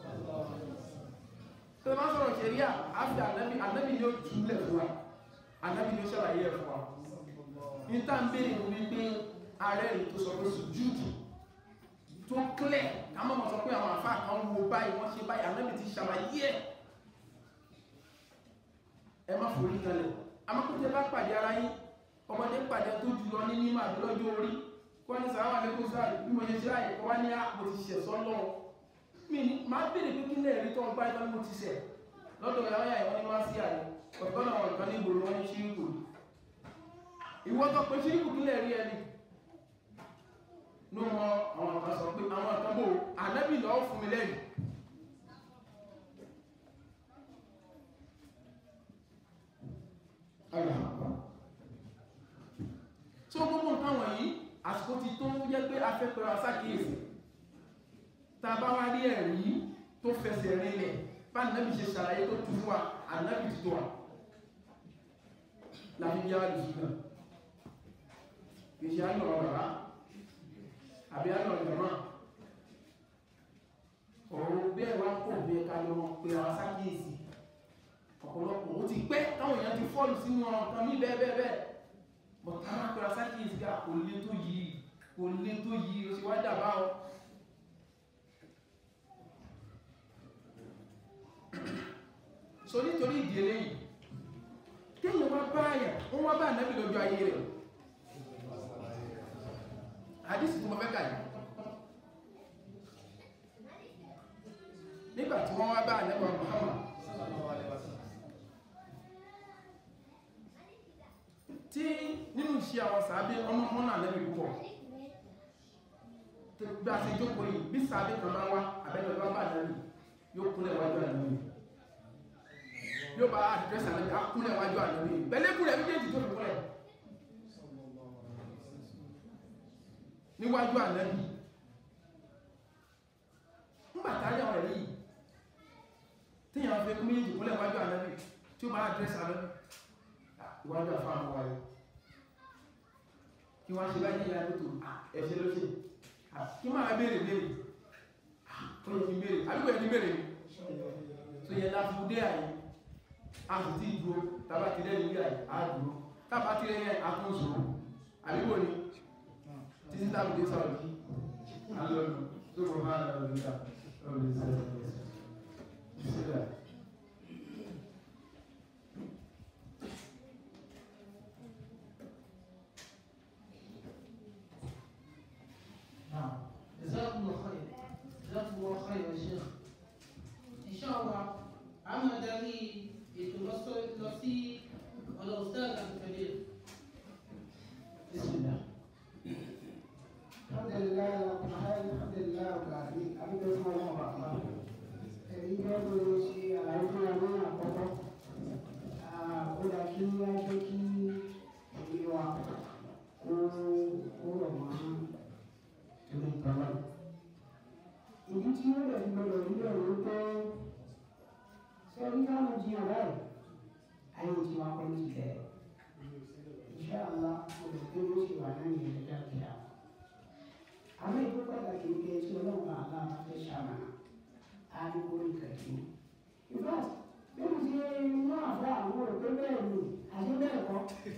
Speaker 2: tó máa sọ̀rọ̀ ṣẹ̀ríà àfi ànábì ànábì ni ó túlẹ̀ fún wa ànábì ni ó ṣàlàyé ẹ̀ fún wa ní tá ń béèrè ní wípé ààrẹ rẹ̀ tó sọ pé sùjúdù tó clear ká mọ̀ mọ̀ sọ pé àwọn àfáà kan wo báyìí wọ́n ṣe báyìí ànábì ti ṣàlàyé ẹ̀ ẹ má forí kalẹ̀ amákùtẹ́ bá pàdé ara yín ọmọdé pàdé tó jùlọ ní mímọ̀ àbí lọ́jọ́ orí kó ní sàráwà lẹ́kọ̀ọ́ sáà bí mo ṣe ṣe láyé kọ́ wá ní àpò ti ṣẹ̀ sọ́lọ́ mi ní máa bèèrè pé kí lẹ́ẹ̀rí tó ń gbá ìtọ́ ní mo ti ṣẹ̀ lọ́dọ̀ ìyáwó ìwọ́n ní máa sí àyè ọ̀gbọ́n àwọn ìkan ní ìgboro wọn ní ṣíríkù ìwọ́tọ̀ pé ṣíríkù kí lẹ́ẹ̀rí ẹni ní wọn àwọn kan sọ pé àwọn kan bò ànábì lọ́wọ́ fún mi lẹ́yìn tí ó gbogbo nǹkan wọ̀nyí àsìkò ti tó jẹ́ pé afẹ́pẹ̀rọ asákìyèsí ta bá wá rí ẹ̀rí tó fẹsẹ̀ rinlẹ̀ bá ànábì ṣe ṣàlàyé tó tú fún wa ànábì ti tó wa láti bí á lè ṣùgbọ́n kìí ṣe á lọ bàbá àbí àlọ́ ìjọba ọ̀rọ̀ bẹ́ẹ̀ wá pọ̀ bí ẹka lọ pé àwọn sákìyèsí ọ̀pọ̀lọpọ̀ ó ti pẹ́ táwọn èèyàn ti fọ́ọ̀lù sínú ọ̀kan ní bẹ́ẹ̀ bẹ́ẹ̀ bẹ́ẹ̀ bọ̀ táwọn pẹ̀lú sákìyèsí ká kò lé tó yìí kò lé tó yìí ó sì wá dàbá ọ so nítorí ìdí eléyìí kéèyàn wá báyà wọ́n wá bá ànábì lọ́jọ́ ayé rẹ̀ àdísì tí mo fẹ́ kàyí nígbà tí wọ́n wá bá ànẹ́bà Muhammad tí nínú iṣẹ́ àwọn sàábé ọmọ mọ́nà ànẹ́bì púpọ̀ tó gbá sí jókòó yìí bí sàábé kan bá wá àbẹ́lẹ̀ bá bá ànẹ́bì yóò kúnlẹ̀ wájú ànẹ́bì yóò bá àdírẹ́sì ànẹ́bì á kúnlẹ̀ wájú ànẹ́bì pẹ̀lẹ́kùnlẹ̀ méjèèjì tó fi kúnlẹ̀ níwájú ànábì ńgbàtà ayé ọ̀rẹ́ yìí tíyàn fi kún méjì kúnlẹ̀ wájú ànábì tí ó bá àdírẹ́sì ànábì ìwájú àfáàmù wáyé kí wọ́n ṣe bá yíya lótò ẹ̀ṣẹ́ ló ṣe kí máa béèrè béèrè ó yẹ kí béèrè àdúgbò yẹ kí béèrè tó yẹ láti dé àyè a sì ti dúró tàbá ti rẹ́ nílé àyè á dúró tàbá ti rẹ́ yẹn àtúnṣò àbíwò ni títí tábí dé sọ̀rọ̀ kí alọ́nù tó kọ̀ máa rẹ̀ ọ̀rẹ́ta ọ̀rẹ́ sílẹ̀
Speaker 1: نعم جزاكم الله خير جزاكم الله خير يا شيخ ان شاء الله عما داري يتوصل الأستاذ الكبير بسم الله
Speaker 3: الحمد لله رب العالمين الحمد لله رب العالمين àbí tó fún ọlọ́run bàbá èyí jẹ́ pé ó ṣe àlàyé fún ọmọ àkọ́kọ́ ó dá kí á jẹ́ kí èyí wa kó kó rọ̀ mọ́ torí tọ́lá ìdí tí ó lè gbọdọ̀ nílò ló pé sẹ́rí káwọn jiyàn báyìí ayé tí wọn kọ́ ní ìlẹ̀ iṣẹ́ àlá olùgbé ló ṣe wà náà ní ìrẹ́jà kíá àwọn ìlú pàtàkì ń gbé tí ọlọ́run àlá máa fẹ́ ṣàmàlà á àdìgbò ìkàtí. in fact bí mo ṣe mú àfọ àwọn òpé bẹ́ẹ̀ ni àti bẹ́ẹ̀ kọ́.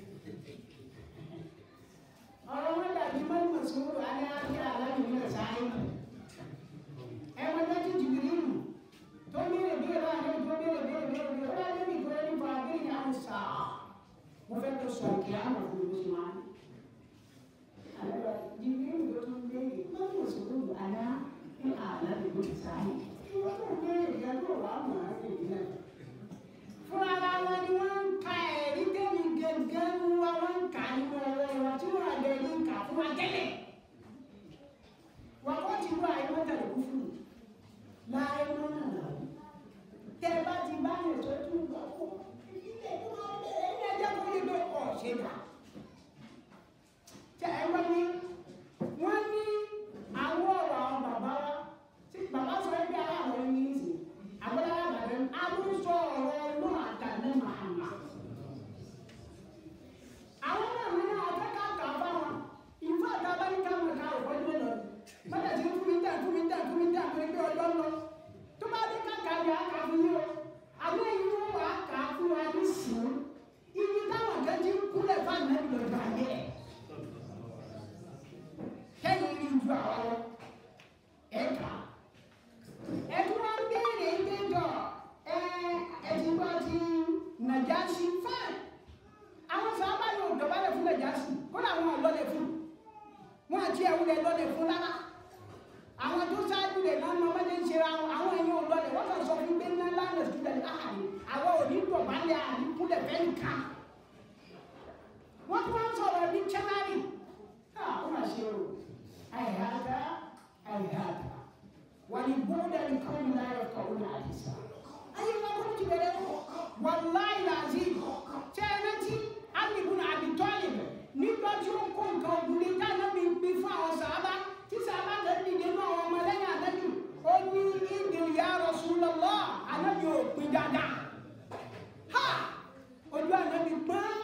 Speaker 3: ọ̀rọ̀ wọn dàbí mọ́tò sùúrù alẹ́ àti aláàbí náà sáré. ẹ wọ́n dájú jìbìrì nù tó béèrè béèrè àná tó béèrè béèrè béèrè béèrè ó dájú bí ìgbẹ́ nípa abéèrè àwọn sáà mo fẹ́ kó sọ kí á mọ̀ fún mi máa ń. Allora, di mio non vedi, ma io sono alla e alla di cui sai. Ma non vedi, che tu va ma che Fúnra wọn ni wọ́n ń ka ẹ̀rí tẹ́mi gẹ́gẹ́ ń wá wọ́n ń kà nínú ọ̀rọ̀ ìwà tí wọ́n àgbẹ̀ ní kà fún wa tẹ́lẹ̀. Wọ́n kọ́ ti wá ẹ̀rọ tẹ̀lé kú fún mi. Láyé wọn náà lọ. Tẹ́ ẹ bá ti bá yẹn tó tún lọ fún ilé tó máa ń bẹ̀rẹ̀ ẹ̀yìn ẹ̀jẹ̀ kó lè gbé ọ̀ ṣe dà tẹ ẹ wọ́n ní wọ́n ní àwọn ọ̀rọ̀ àwọn bàbá wa tí bàbá sọ ẹ́ bí ara àwọn ẹni ní sìn àgbẹ̀dá àgbàdo àbúrúsọ ọ̀rọ̀ ọlọ́run àtàlẹ́ màmá. àwọn náà mi náà ọ̀fẹ́ ká kà á fáwọn ìfọ̀ àti abáníkà mọ̀ ká ọ̀pọ̀ ẹgbẹ́ lọ mọ́tà tí fún mi dà fún mi dà fún mi dà fún mi pé ọjọ́ lọ tó bá dé káka yà á kà fún yín o àwọn èyí wọ́n wà á kà á fún wa ní sùn ibi táwọn kẹ́jì kúlẹ̀ fáwọn ẹ̀mí lọ́ọ́ kẹ́yìn ní ju àwọn ẹ̀ka. Ẹ̀tún wọn béèrè ìgbẹ́jọ́ ẹ̀ẹ́dì bá ti Nàjàsí fáìn. Àwọn sábà yóò dọ̀bálẹ̀ fún Nàjàsí kó làwọn ọ̀lọ́lẹ̀ fún. Wọ́n àti ẹ̀wúlẹ̀ lọ́lẹ̀ fún rárá. Àwọn tó ṣáájú rẹ̀ náà máa ń ṣe ra wọn, àwọn èèyàn ọ̀lọ́lẹ̀ wọ́n kàn sọ fún gbé ńlá lánàá sílẹ̀ láàrin. Àwọn ò ní dọ̀bálẹ̀ àríkúlẹ̀ fẹ́ nìkan. Wọ́n tún wá ń sọ̀rọ̀ ní Chẹ́nárì. Ah, ó mà ṣe o. هيهات هيهات ولبعد لقوم لا يفقهون حديثا أي ما كنت بلده والله العظيم تأتي علي بن أبي طالب nígbà tí ó kó nǹkan ogun ní dáná mi gbé fún àwọn sàábà tí sàábà lè dìde náà àwọn ọmọlẹ́yìn ànábì ó ní ìdìrí ya Rasulullah ànábì ò pin dáadáa ha ojú ànábì gbọ́n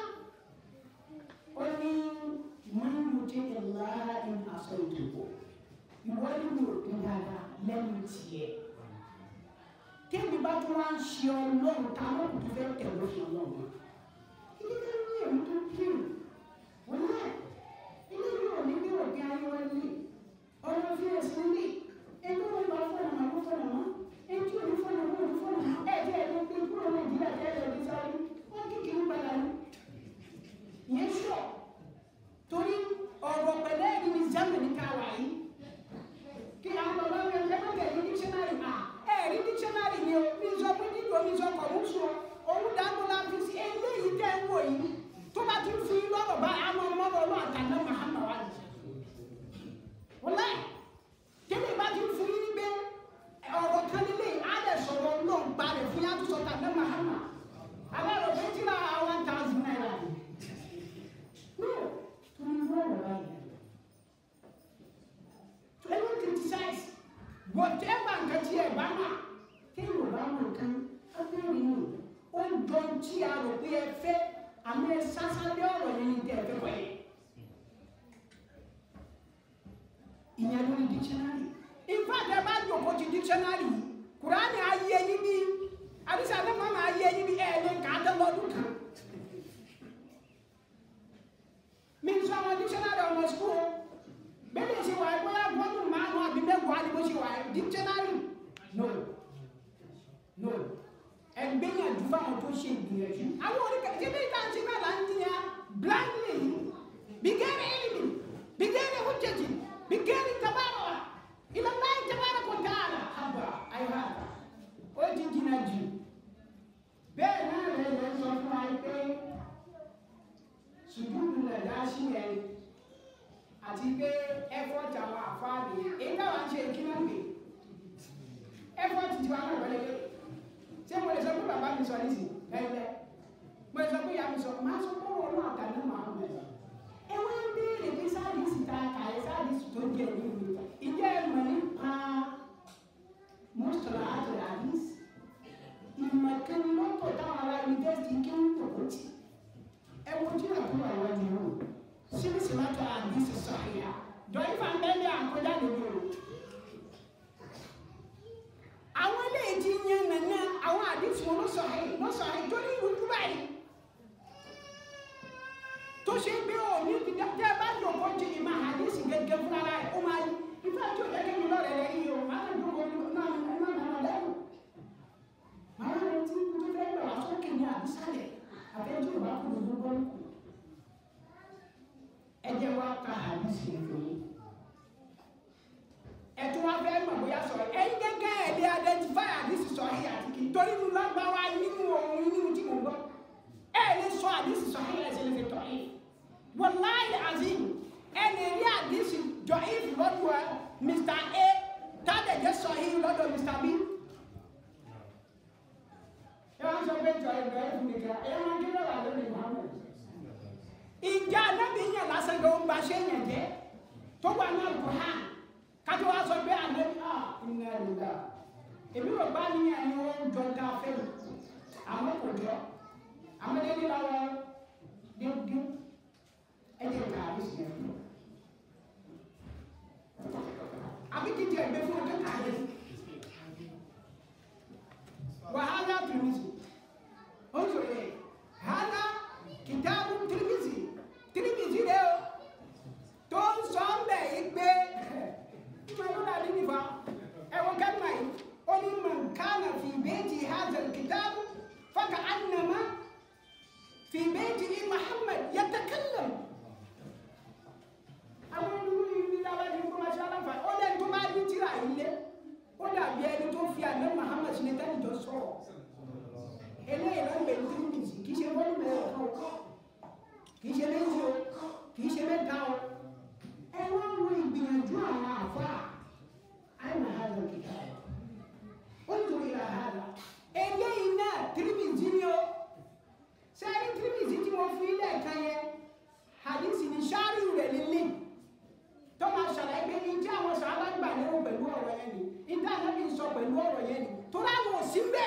Speaker 3: ó ní man yuti Allah in asaytuhu ìwọ ni mi ò pín dáadáa lẹ́nu tiẹ̀ tẹ́mi bá tún wá ń ṣe ọlọ́run tá a lọ́kùn tó fẹ́ tẹ̀lé fún ọlọ́run ilé ká ní èmi tó kírun wọn náà ilé yóò ní bí òbí ayé wọn ní ọ̀rọ̀ fi ẹ̀sìn ní ẹgbẹ́ wọn bá fọ́nà máa kó fọ́nà mọ́ ẹjú òní fọ́nà mọ́ òní fọ́nà mọ́ ẹ̀jẹ̀ ẹ̀ ló gbé kúrò nàìjíríà tẹ́lẹ̀ ní sáré wọ́n kékeré padà ní ìyẹn sọ torí ọ̀rọ̀ pẹ̀lẹ́ ẹ̀rí ní germany ká wà yìí kí àwọn bàbá mi ẹ̀ lẹ́gbẹ̀ẹ́ tẹ̀lé dictionary à ẹ̀rí dictionary ni o mi sọ pé nílò mi sọ kọ̀ ń sọ òun dáńgó la fi sí eléyìí tẹ́ ń wò yìí tó bá ti fi lọ́rọ̀ bá àwọn ọmọdé ọlọ́ àtàlẹ́ mahama wà ní. wọ́n láì tẹ́lẹ̀ bá ti fi ní gbé ọ̀rọ̀ kan nílé á lè sọ̀rọ̀ náà gba rẹ̀ fún yàtọ̀ sọ̀tà ní mahama àwọn ọ̀rọ̀ fẹ́ tí ra one thousand naira ni. no torí wọ́n wọ̀ báyìí. to even criticize whatever nǹkan tí ẹ bá mà kéèyàn bá mọ̀ nǹkan abẹ́rẹ́ nù ó ń jọ tí a rò pé ẹ fẹ́ àmì ẹ sásálẹ̀ ọ̀rọ̀ yẹn ní tẹ́ ẹ fẹ́ wọ̀nyí. ìyẹn lórí dictionary in fact ẹ bá jòkó ti dictionary kùránì ayé yín bí àdìsá ní mọ́mọ́ ayé yín bí ẹ̀ lè kà á tẹ́ lọ́dún kan. mi sọ àwọn dictionary ọmọ school bẹ́ẹ̀ ṣe wà ẹ́ bóyá gbọ́dọ̀ márùn-ún àbí mẹ́wàá ni bó ṣe wà ẹ́ dictionary no no ẹgbẹ́yànjú fáwọn tó ṣe ìgbìyànjú àwọn oníkẹ́ ṣé bí ìta ṣe náà là ń tiya blindly bigẹ́rẹ́ ìlú bigẹ́rẹ́ hujjati bigẹ́rẹ́ tabarọ̀ ìlànà tabarọ̀ kò dára àbá àyà ó ti jìnnà jù bẹ́ẹ̀ náà lè lè sọ fún wa pé sùdúrù nàdá sí ẹ̀ àti pé effort àwọn àfáàní èyí táwọn ń ṣe ìkíná pè effort ti wà náà wọlé lé ṣé mo lè sọ pé bàbá mi sọ nísìn lẹ́lẹ́ mo lè sọ pé ìyá mi sọ máa sọ pé wọn náà kà ní màá mọ̀ ẹ wọ́n ń béèrè pé sáàdìsì ta kà ẹ sáàdìsì tó jẹ ní ìlú ìjẹ́ ẹ mọ̀ nípa mọ́sọ̀rọ̀ àtọ̀rọ̀ àdìsì ìmọ̀ kan lọ́tọ̀ táwọn ará yunifásitì kí ń tò ó tì ẹ wo tí àkúrò àwọn ènìyàn síbísì látọ̀ àdìsì sọ̀rọ̀ dọ̀yìn fà ń bẹ́ẹ̀ ní àkọjá lórí o àwọn ilé àdìsí wọn ló sọ àyè ló sọ àyè tó ní ìrújú báyìí tó ṣe pé ò ní ti dá tẹ́ ẹ bá jòkó jí ìmọ̀ àdìsí gẹ́gẹ́ fúnra rẹ̀ ó máa yí ìfẹ́ tí ò yẹ kí mi lọ́rẹ̀ rẹ̀ yìí o máa ń jòkó náà náà náà lẹ́nu máa ń retí tó fẹ́ lọ àsókè ní àdìsálẹ̀ àtẹ́jú ìbá kú lójú bọ́ ẹ jẹ́ wá ka àdìsí fún yín ẹtún wá fẹ́ mọ̀ bóyá sọ̀rọ̀ ẹ̀yin gẹ́gẹ́ ẹ̀ lè identify àdìsí sọ̀hí àti kì í torí mu lágbára nínú ohun nínú tí mo gbọ́ ẹ̀ lè sọ àdìsí sọ̀hí ẹ̀sẹ̀ lè fi tọ̀ yìí wàláyé azim ẹ̀ lè rí àdìsí jọ if lọ́dọ̀ ẹ̀ Mr. A tádẹ̀jẹ́ sọ̀hí lọ́dọ̀ Mr. B. ẹ wá sọ pé jọ ìgbà ẹ̀ fún mi kí ẹ máa ń kí lọ́wọ́ lórí Muhammad. ìjà anábì yẹn lásán ló ń gbaṣẹ́ yẹn jẹ́ tó wà náà kò hàn kájọ wa sọ pé àná à iná ìlà èmi ò bá ní ẹni wọn jọ ká fẹ́ mi àmọ́ kò jọ àmọ́ dédé la wọ dédé ẹjẹ ká àbí sí ẹni àbí títí ẹgbẹ́ fún ọjọ́ ká lé wàhálà tìrìmìsì ó ń sọ̀rọ̀ yẹ hálà kìtàbù tìrìmìsì tìrìmìsì rẹ o tó ń sọ ń bẹ̀ yí pé مولونا لنفا أو كلمة قل من كان في بيت هذا الكتاب فكأنما في بيت محمد يتكلم àwọn olùkọ́ yìí ní dábàá ní kó máa ṣe aláǹfà ó lẹ́nu tó bá ní tíra ilé ó dàbí ẹni tó fi àná Muhammad ní tẹ́lẹ̀ jọ sọ̀rọ̀ eléyìí ló ń bẹ̀rù tó ń bìsì kì í ṣe wọ́n mẹ́rin ọ̀kan kì í ṣe méjì o kì í ṣe mẹ́ta o ẹ wá wo ìgbìyànjú àwọn àfa àìmọ̀ hàlọ́ kìkà ó ń torí ra hàlọ́ eléyìí náà tìrìmìtì ni ó sẹ́yìn tìrìmìtì tí mo fi ilé ẹ̀ka yẹn hadisi ni sáárì rẹ̀ lílé tó máa ṣàlàyé pé ní tí àwọn sàábà gbà lérò pẹ̀lú ọ̀rọ̀ yẹn ni ìdá ànábì sọ pẹ̀lú ọ̀rọ̀ yẹn ni tó láwọn ò sí bẹ́ẹ̀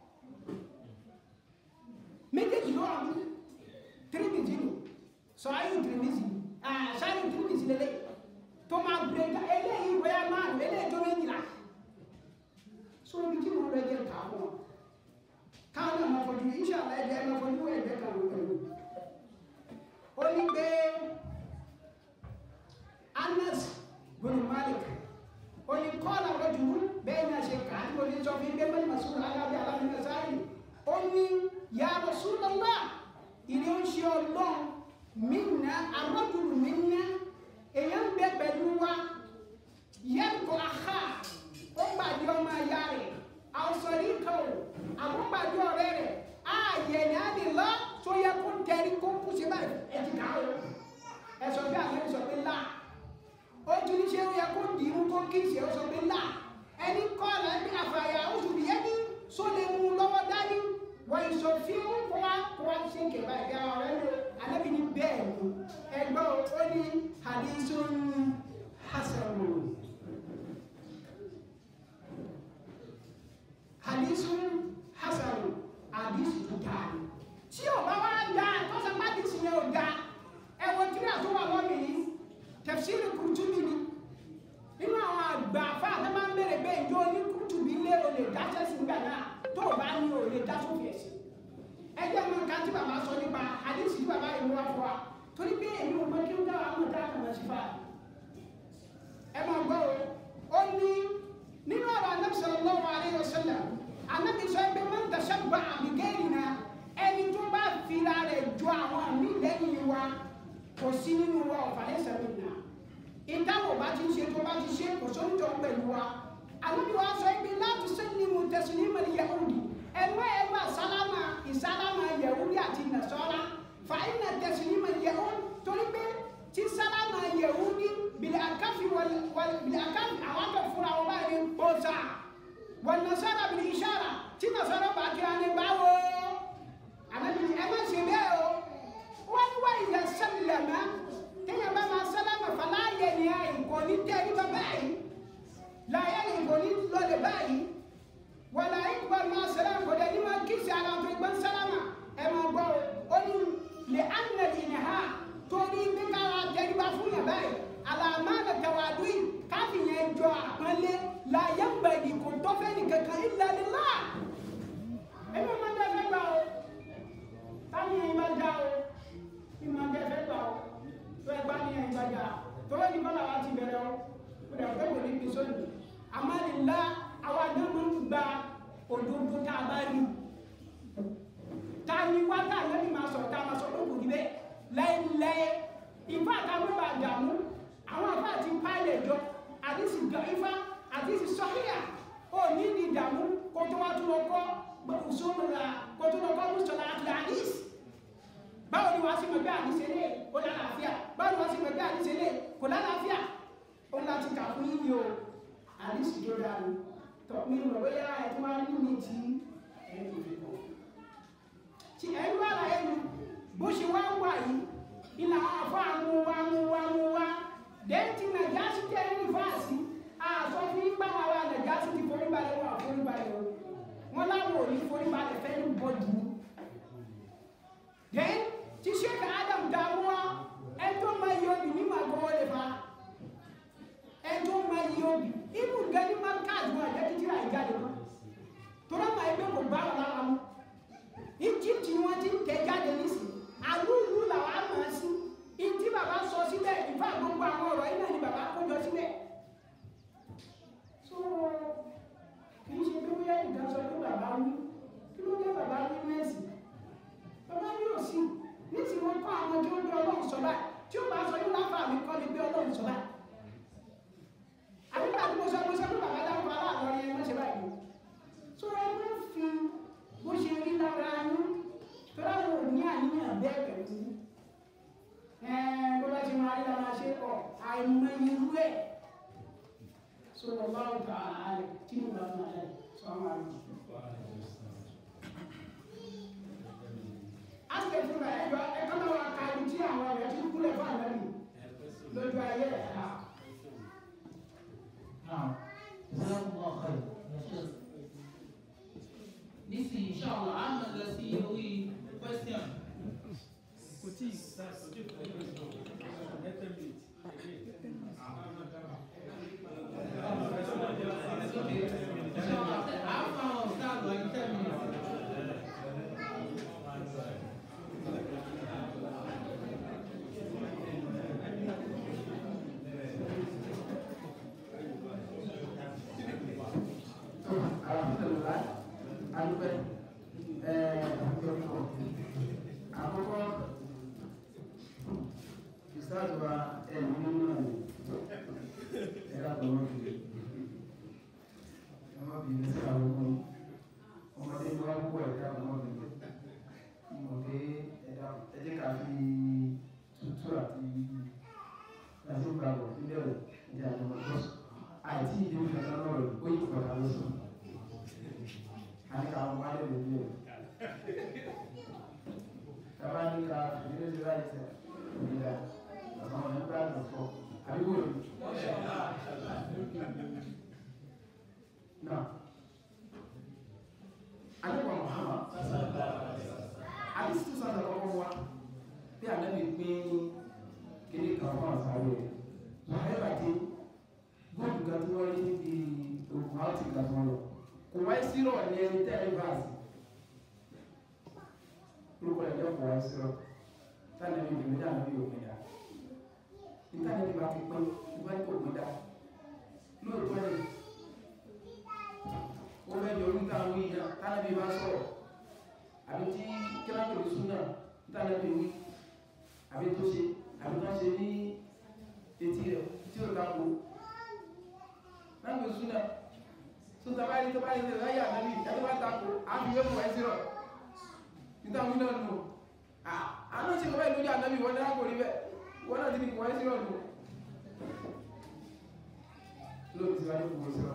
Speaker 3: méjèèjì ló wà ní tìrìmìtì ni sọ̀rọ̀ tìrìmìtì ni sáárì tìrìmìtì lélẹ̀ tó máa gbé ká eléyìí bóyá máa lò eléyìí tó méjìlá so ibi tí mo rẹ jẹ ká fún ọ káwọn náà máa fojú iṣẹ́ àlẹ́ ẹ̀jẹ̀ máa fojú ẹ̀jẹ̀ kan ló pẹ̀lú ó ní pé Anas bin Malik ó ní kọ́ọ̀lá lójú bẹ́ẹ̀ náà ṣe kà á ní oní sọ fún bẹ́ẹ̀ mẹ́rin sùn alábẹ́ alábẹ́ sáyé ó ní ya Rasulullah ìdí ó ń ṣe ọlọ́run minna arọ́jùlù minna èèyàn bẹ pẹ̀lú wa yẹn kò àhà ó gbàdí ọmọ ẹ̀yà rẹ̀ àwòsàn ìkà ò àbúgbàdí ọ̀rẹ́ rẹ̀ ààyè ní àdìlá tó yẹ kó tẹ̀rí kó kú sí báyìí ẹ̀jì ká o ẹ̀sọ̀ bí àlẹ́ sọ pé là ó tún ní ṣé ó yẹ kó dì í mú kó kí ìṣe ó sọ pé là ẹni kọ́ ọ̀la ẹbí àfàyà oṣù bìyẹn ní só lè mú lọ́wọ́ dání wọ́n ìṣòfin kó wá kó wá ṣe ń kẹ̀bá ìgbà ọ̀rẹ́ lò alẹ́bí ní bẹ́ẹ̀ ni ẹgbẹ́ ó ní hadithun hasanun hadithun hasanun hadith tó dáa ni tí ò bá wá dáa tó sọ pé hadith yẹn ò dáa ẹwọ tí a tó wà lọ́mì yìí tafsir Qurtubi ni nínú àwọn àgbà afá àti máa ń bèrè bẹ́ẹ̀ ìjọ ní Qurtubi lé o lè dá sẹ́sìn gbà náà tó o bá ní o lè dá sófin ẹ̀sìn ẹjẹ́ mọ nǹkan tí bàbá sọ nípa hadith tí bàbá yìí wá fún wa torí pé èmi ò mọ kí ó dára mọ̀ dára mọ̀ sí fáà ẹ máa gbọ́ o ó ní nínú ọ̀rọ̀ Ànábì sallallahu alaihi wasallam Ànábì sọ pé man tashabbaha bi ghayrina ẹni tó bá fira rẹ̀ ju àwọn àmì lẹ́yìn wa kò sí nínú wa ọ̀fàlẹ́sẹ̀ mi nà ìdáwọ̀ bá ti ṣe tó bá ti ṣe kò sóńtọ̀ pẹ̀lú wa Ànábì wa sọ pé la tusallimu taslimal yahudi ẹ̀mọ́ ẹ̀mọ́ sálámà ìsálámà yahudi àti nasọ́ra fàáyínà taslimal yahudi torí pé tí sálámà yahudi bìlẹ̀ àkáfi bìlẹ̀ àkáfi àwọn akẹ́ fúnra wọn báyìí bọ́sà wọn nasara bìlẹ̀ ìṣàrà tí nasara bá kíra ní báwo Ànábì ẹ má ṣe bẹ́ẹ̀ o wọ́n ní wáyé yẹ sẹ́lẹ̀mà téèyàn bá máa sálámà fàlàyé ni àyè kò ní tẹ́ ní bá báyìí láyé ni kò ní lọlẹ̀ báyìí wàlá ikbar máa sẹ́lẹ̀mà kò dẹ̀ ní máa kí sí ara tó gbọ́n sálámà ẹ máa gbọ́ o ó ní lè ánà ìnìhà torí bí káwa tẹ́ríba fún yàn báyìí àlàmà nà tẹ̀wádùn yìí káfí yẹn jọ àpọ́nlé láyé ń bẹ̀rẹ̀ kò tọ́fẹ́ nìkankan illa lillah ẹ káyé yín bá dá o ìmọ̀ ẹ̀ fẹ́ gbà o tó ẹ bá ní ẹ̀yìn bá dá tó ẹ ní bọ́lá wa ti bẹ̀rẹ̀ o ó dẹ̀ fẹ́ kò ní bí sóyún àmàlìlá àwa náà máa ń gba òdodo tá a bá rí ta ni wá tá a lẹ́nu máa sọ̀rọ̀ tá a máa sọ lóko níbẹ̀ láéláé ìfá àtàwọn bá dààmú àwọn àfá àti pálẹ̀ jọ àti sì gbà ifá àti sì sọ́híà ó ní ní ìdààmú kó tó wá tún lọ kọ́ gbọ̀kùsọ́nù ra kó tó lọ kọ́ mùsọ̀lá àti àdís báwo ni wàá sì mọ̀ bí àdísẹ́ lé ó lálàáfíà báwo ni wàá sì mọ̀ bí àdísẹ́ lé kò lálàáfíà ó láti kà fún yíyí o àdísì tó dáa ni tọ́ mi rò bóyá ẹ̀ tó wá ní mi tí ẹ̀ ń fi kọ́ tí ẹ̀ ń wá láyé nu bó ṣe wá wà yìí ina afa mu wa mu wa mu wa denti na jasi tẹ ní fáàsì àtọ fi ń gbàgbà wa na jasi ti forí balẹ̀ wọn àforí balẹ̀ o wọn láwọn ò ní forí balẹ̀ fẹ́ ní bọ́ọ̀dù then ti sheik adam dààmú wa ẹjọ́ máa yọ bí ní màá gbọ́wọ́ lè fa ẹjọ́ máa yọ bí ibù gẹ́ni máa káàdì wọn àjẹ́ títí àìjà lè wọn tó náà máa ẹgbẹ́ kò bá wọn lára mu egypt ni wọ́n ti ń tẹ̀ jáde nísìnyí àlúùlù làwọn àmọ́ sí ìdí bàbá sọ sílẹ̀ ìfà gbogbo àwọn ọ̀rọ̀ yìí náà ni bàbá kójọ sílẹ̀ so kì í ṣe pé bóyá ìdá sọ pé bàbá wí kí ló dé bàbá wí mẹ́sì bàbá wí ò sí nísìnyí wọn kọ́ àwọn tí ó gbé ọlọ́run sọ báyìí tí ó bá sọ yóò láfa mi kọ́ ni gbé ọlọ́run sọ báyìí àbíkà tí mo sọ mo sọ pé bàbá dáhùn bá láàrin ọ̀rẹ́ yẹn mọ́ṣẹ́ báyìí so ẹ má fi bó ṣe rí lára yín tọ́lá wo ní àníyàn bẹ́ẹ̀ pẹ̀lú ẹ̀ẹ́n bó bá ti máa rí lára ṣe ọ̀ àìmọ̀ irú ẹ̀ sọ̀rọ̀ bá ń ta àárẹ̀ tí mo bá máa rẹ̀ sọ àwọn àrùn. a sì lè fún ẹ ẹjọ́ ẹ̀kọ́ náà wà ká ibi tí àwọn ọ̀rẹ́ ti kúlẹ̀ fún àná nì lójú ayé ẹ̀ ká.
Speaker 1: Now, Jazakumullah khair. Nísìnyí, inshallah, a máa lọ sí orí question.
Speaker 4: kò tí ì sá sójú
Speaker 1: Inshallah, a fún àwọn ọ̀sán àgbà ní ten minutes.
Speaker 2: alhamdulilayi adúpẹ́ ẹẹ àkọ́kọ́ ìsáàtù wa ẹ̀mí nínú náà ni ẹ̀rọ àbọ̀wọ́ fi ọmọ bìí ní sí àwọn ọmọ ọmọdé ní wọ́n púpọ̀ ẹ̀dá ọmọ bìí mọ̀ pé ẹ̀dá ẹ̀jẹ̀ ká fi tútù àti láti gbàgbọ́ níbẹ̀ rẹ̀ ẹ̀jẹ̀ àti ọmọ ìjọsìn àìtí ìdíwọ́ ìfẹ̀sán náà rẹ̀ ó yí padà lọ́sùn ani ka mo wale le bi o kaba ni ka fìdílé ti láyé sẹ òbí la àwọn ọ̀nà nígbà tó fọ àbí wò ni. na alekwa Muhammad adi situ sa ta kọ́kọ́ wa bí anabi pín kíní kan fún àṣàrò rẹ wàhálà bàtí góòlù kan tí wọ́n rí níbi òkú àti ìgbà tí wọ́n lọ kò wáyé sírọ̀ ní ẹni tẹ́ ẹ bá sí lórúkọ ẹ̀jẹ̀ kò wáyé sírọ̀ táwọn ẹbí ìdìbò dáhùn bí òpin dá níta níbi bá ti pín nígbà tí òpin dá lóòótọ́ ni ó fẹ́ di orí táwọn yìí náà táwọn ẹbí bá sọ̀rọ̀ àbí tí kíláàpù lè sún náà táwọn ẹbí wí àbí tó ṣe àbí tó ṣe ní etí rẹ̀ tí ó ká kó láti sún náà tó tabali tó bá yẹ láyé ànábì ẹni bá tako àbíwé mọ̀ ẹ́ sírọ̀ níta wí náà nù àánú ṣe kọ́bẹ́ lójú ànábì wọn náà kò rí bẹ́ẹ̀ wọn náà ti ní kò ẹ́ sírọ̀ nù lóòótọ́ tí wọ́n ní kò sírọ̀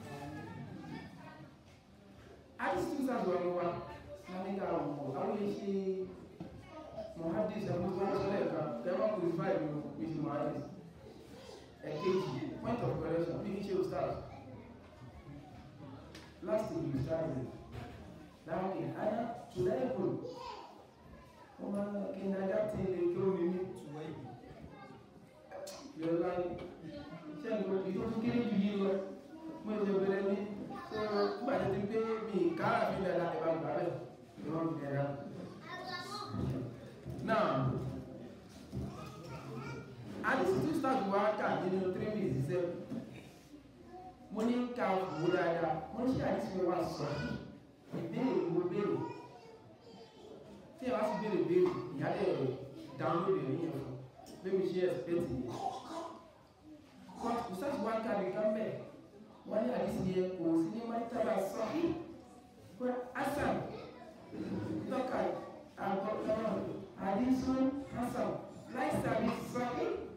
Speaker 2: àdìsí tó sàdùn ọ̀rọ̀ wa lámìka ọ̀pọ̀ àwọn yẹn ṣe mohadis ẹ̀kọ́ tó wọ́n sọ́lẹ̀ kan kẹwàá kò sí báyìí lọ bí ti mohadis ẹ̀kejì point of correction bí kí ṣe o stars last week you started láàrin àyà tùlẹ́ẹ̀kùn wọ́n máa ń kí ní ajá tí ilé kí ó rí ní yọ̀lá iṣẹ́ ìgbò ìtò tó kéré jù yìí lọ mú ẹ̀jẹ̀ bẹ̀rẹ̀ ní tó gbàjẹ́ ti pé mi kára fi lẹ́la ẹ̀bá gbà bẹ̀ ìwọ̀n bẹ̀rẹ̀ wò dáadáa wọ́n ṣe àdísì wa sọ ìbéèrè wo béèrè tí ẹ bá sì béèrè béèrè ìyálẹ̀ rẹ̀ download ẹ̀ yẹn fún bẹ́ẹ̀ mi ṣe expect yẹn kò sáà wá kárí kan bẹ́ẹ̀ wọ́n ní àdísì yẹn kò sí ní mọ́tàbà sọ pé asan tọ́ka àgbọ̀tọ̀rọ̀ àdísù hasan láìsí àdísì sọ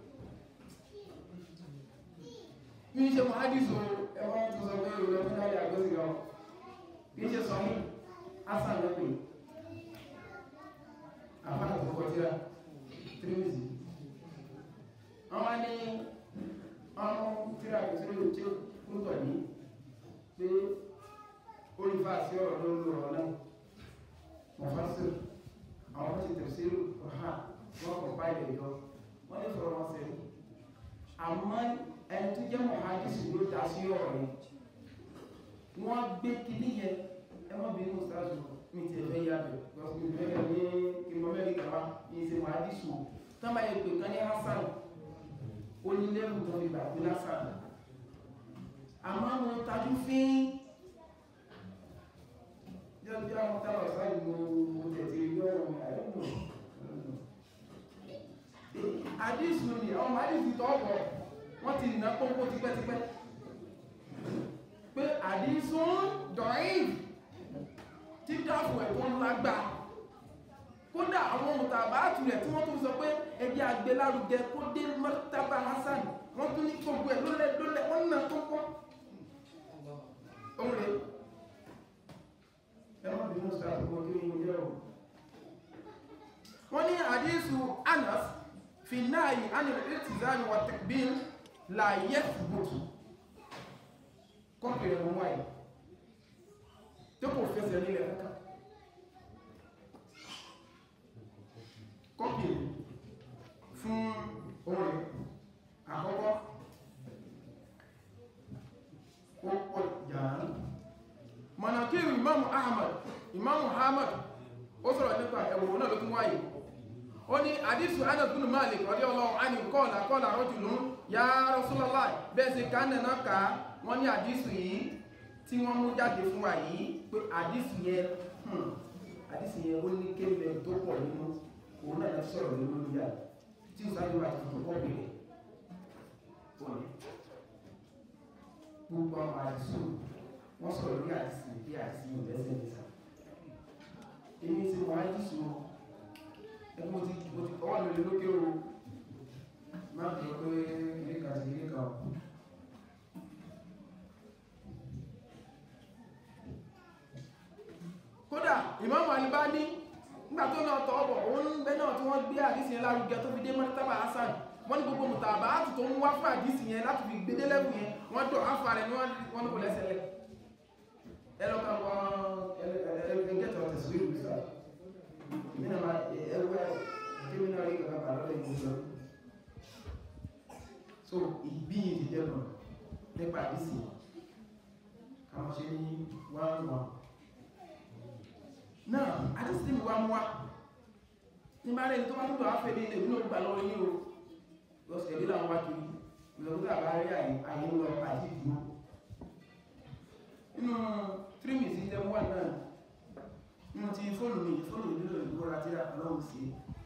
Speaker 2: bí ṣe mọ̀ àdísù ẹwọ́n tó sọ pé ìrọ̀lẹ́ fún láyé àgbẹ̀sì lọ bí ṣe sọ ní hasan lọ́pẹ̀ àfáà tó kọ tíra tírímìsì wọ́n wá ní ọmọ tíra kò sí lóòótọ́ tí ó kúrútọ̀ ní pé olùfà sí ọ̀rọ̀ ló ń lo ọ̀rọ̀ náà mọ̀fásíl àwọn tó ti tẹ̀sílù ọ̀há wọ́n kọ̀ báyìí ẹ̀yọ wọ́n lè fọ̀rọ̀ wọn sẹ́yìn àmọ́ ẹni tó jẹ́ mọ̀hádìsì ló dá sí ọ̀rọ̀ yẹn wọ́n gbé kíní yẹn ẹ má bí inú sáàsù mi ti ẹ̀fẹ́ yá bẹ̀ lọ́sùn mi fẹ́ ní ìmọ̀ mẹ́rin kàwá ní ìṣe mọ̀hádìsì o tán bá yẹ pé kan ní hasan ó ní lẹ́rù tó fi gbà pé lásán àmọ́ mo tajú fín jẹ́ bí àwọn tábà sáyé mo mo tẹ̀sí lọ́rùn àyẹ̀wò àdísù ni àwọn àdísù tó ọ̀pọ̀ wọ́n ti nà pọ́npọ́ tipẹ́tipẹ́ pé àdísù dọ̀ín tí dáàbò ẹ̀kọ́ lágbà kódà àwọn mùtàbáàtù rẹ̀ tí wọ́n tún sọ pé ẹgbẹ́ agbélárugẹ kó dé mọ́tàbà hasan wọ́n tún ní gbogbo ẹ̀ lólẹ̀ lólẹ̀ wọ́n nà tó pọ́ òun rẹ̀ ẹwọ́n bí mú sáà tó kí ní ilé ọ̀ wọ́n ní àdísù anas fi náà yìí a ní ìtìzáni wà tẹ̀bíl láyé fùgbòtù kọ́pìrẹ̀ mọ́ wáyé tó kò fẹsẹ̀ nílẹ̀ kankan kọ́pìrẹ̀ fún orin àkọ́kọ́ ó pọ̀ jàán mọ̀nàkíru imam ahmad imam ahmad ó sọ̀rọ̀ nípa ẹ̀wọ̀n náà ló tún wáyé ó ní àdísù anas bin malik radiyallahu anhu qala qala rajulun ya rasulullah bẹ́ẹ̀ sí kánẹ̀ náà ká wọ́n ní àdísù yìí tí wọ́n mú jáde fún wa yìí pé àdísù yẹn àdísù yẹn ó ní kéèlè tó pọ̀ nínú òun náà sọ̀rọ̀ nínú ìyá tí ó sáré wà tuntun kọ́ bìrẹ̀ gbogbo àwọn àdísù wọ́n sọ̀rọ̀ ní àdísù bí àdísù yóò lẹ́sẹ̀ nìta èmi ti wọ́n àdísù ẹgbẹ́ mo ti mo ti ọwọ́ lórí lókè o má bìí pé ilé kan sí ilé kan kódà ìmáàmù Albani nígbà tó náà tọ́ ọ̀bọ̀ òun bẹ́ náà tí wọ́n gbé àdísì yẹn lárugẹ tó fi dé mọ́tàbà Hasan wọ́n ní gbogbo mùtàbà áàtù tó ń wá fún àdísì yẹn láti fi gbé délẹ́bù yẹn wọ́n dọ̀ áfà rẹ̀ ní wọ́n ní kò lẹ́sẹ̀lẹ̀ ẹlọ́ka wọn ẹgẹ́tọ̀ tẹ̀síwì ìgbésà ìmìnà máa ẹwẹ́ kírímìnà rí kàkà bà lọ́lẹ̀ ìgbésà so ìgbìyìn ti dẹ́nà nípa àdísì kàwọn ṣe ní wọ́n wọ́n náà àdísì mi wá mú wá ní bá rẹ̀ tó bá túbọ̀ áfẹ́ ní ilẹ̀ nínú gbà lọ́wọ́ yíò lọ́sẹ̀ ìdílé àwọn wákìrí ìlọ́gbọ́dá bá rí àyè ń lọ àti ìdúró inú tírímì sí tẹ́ wà náà inú ti fóònù mi fóònù nílò ìgbóra tí àlọ́wù sí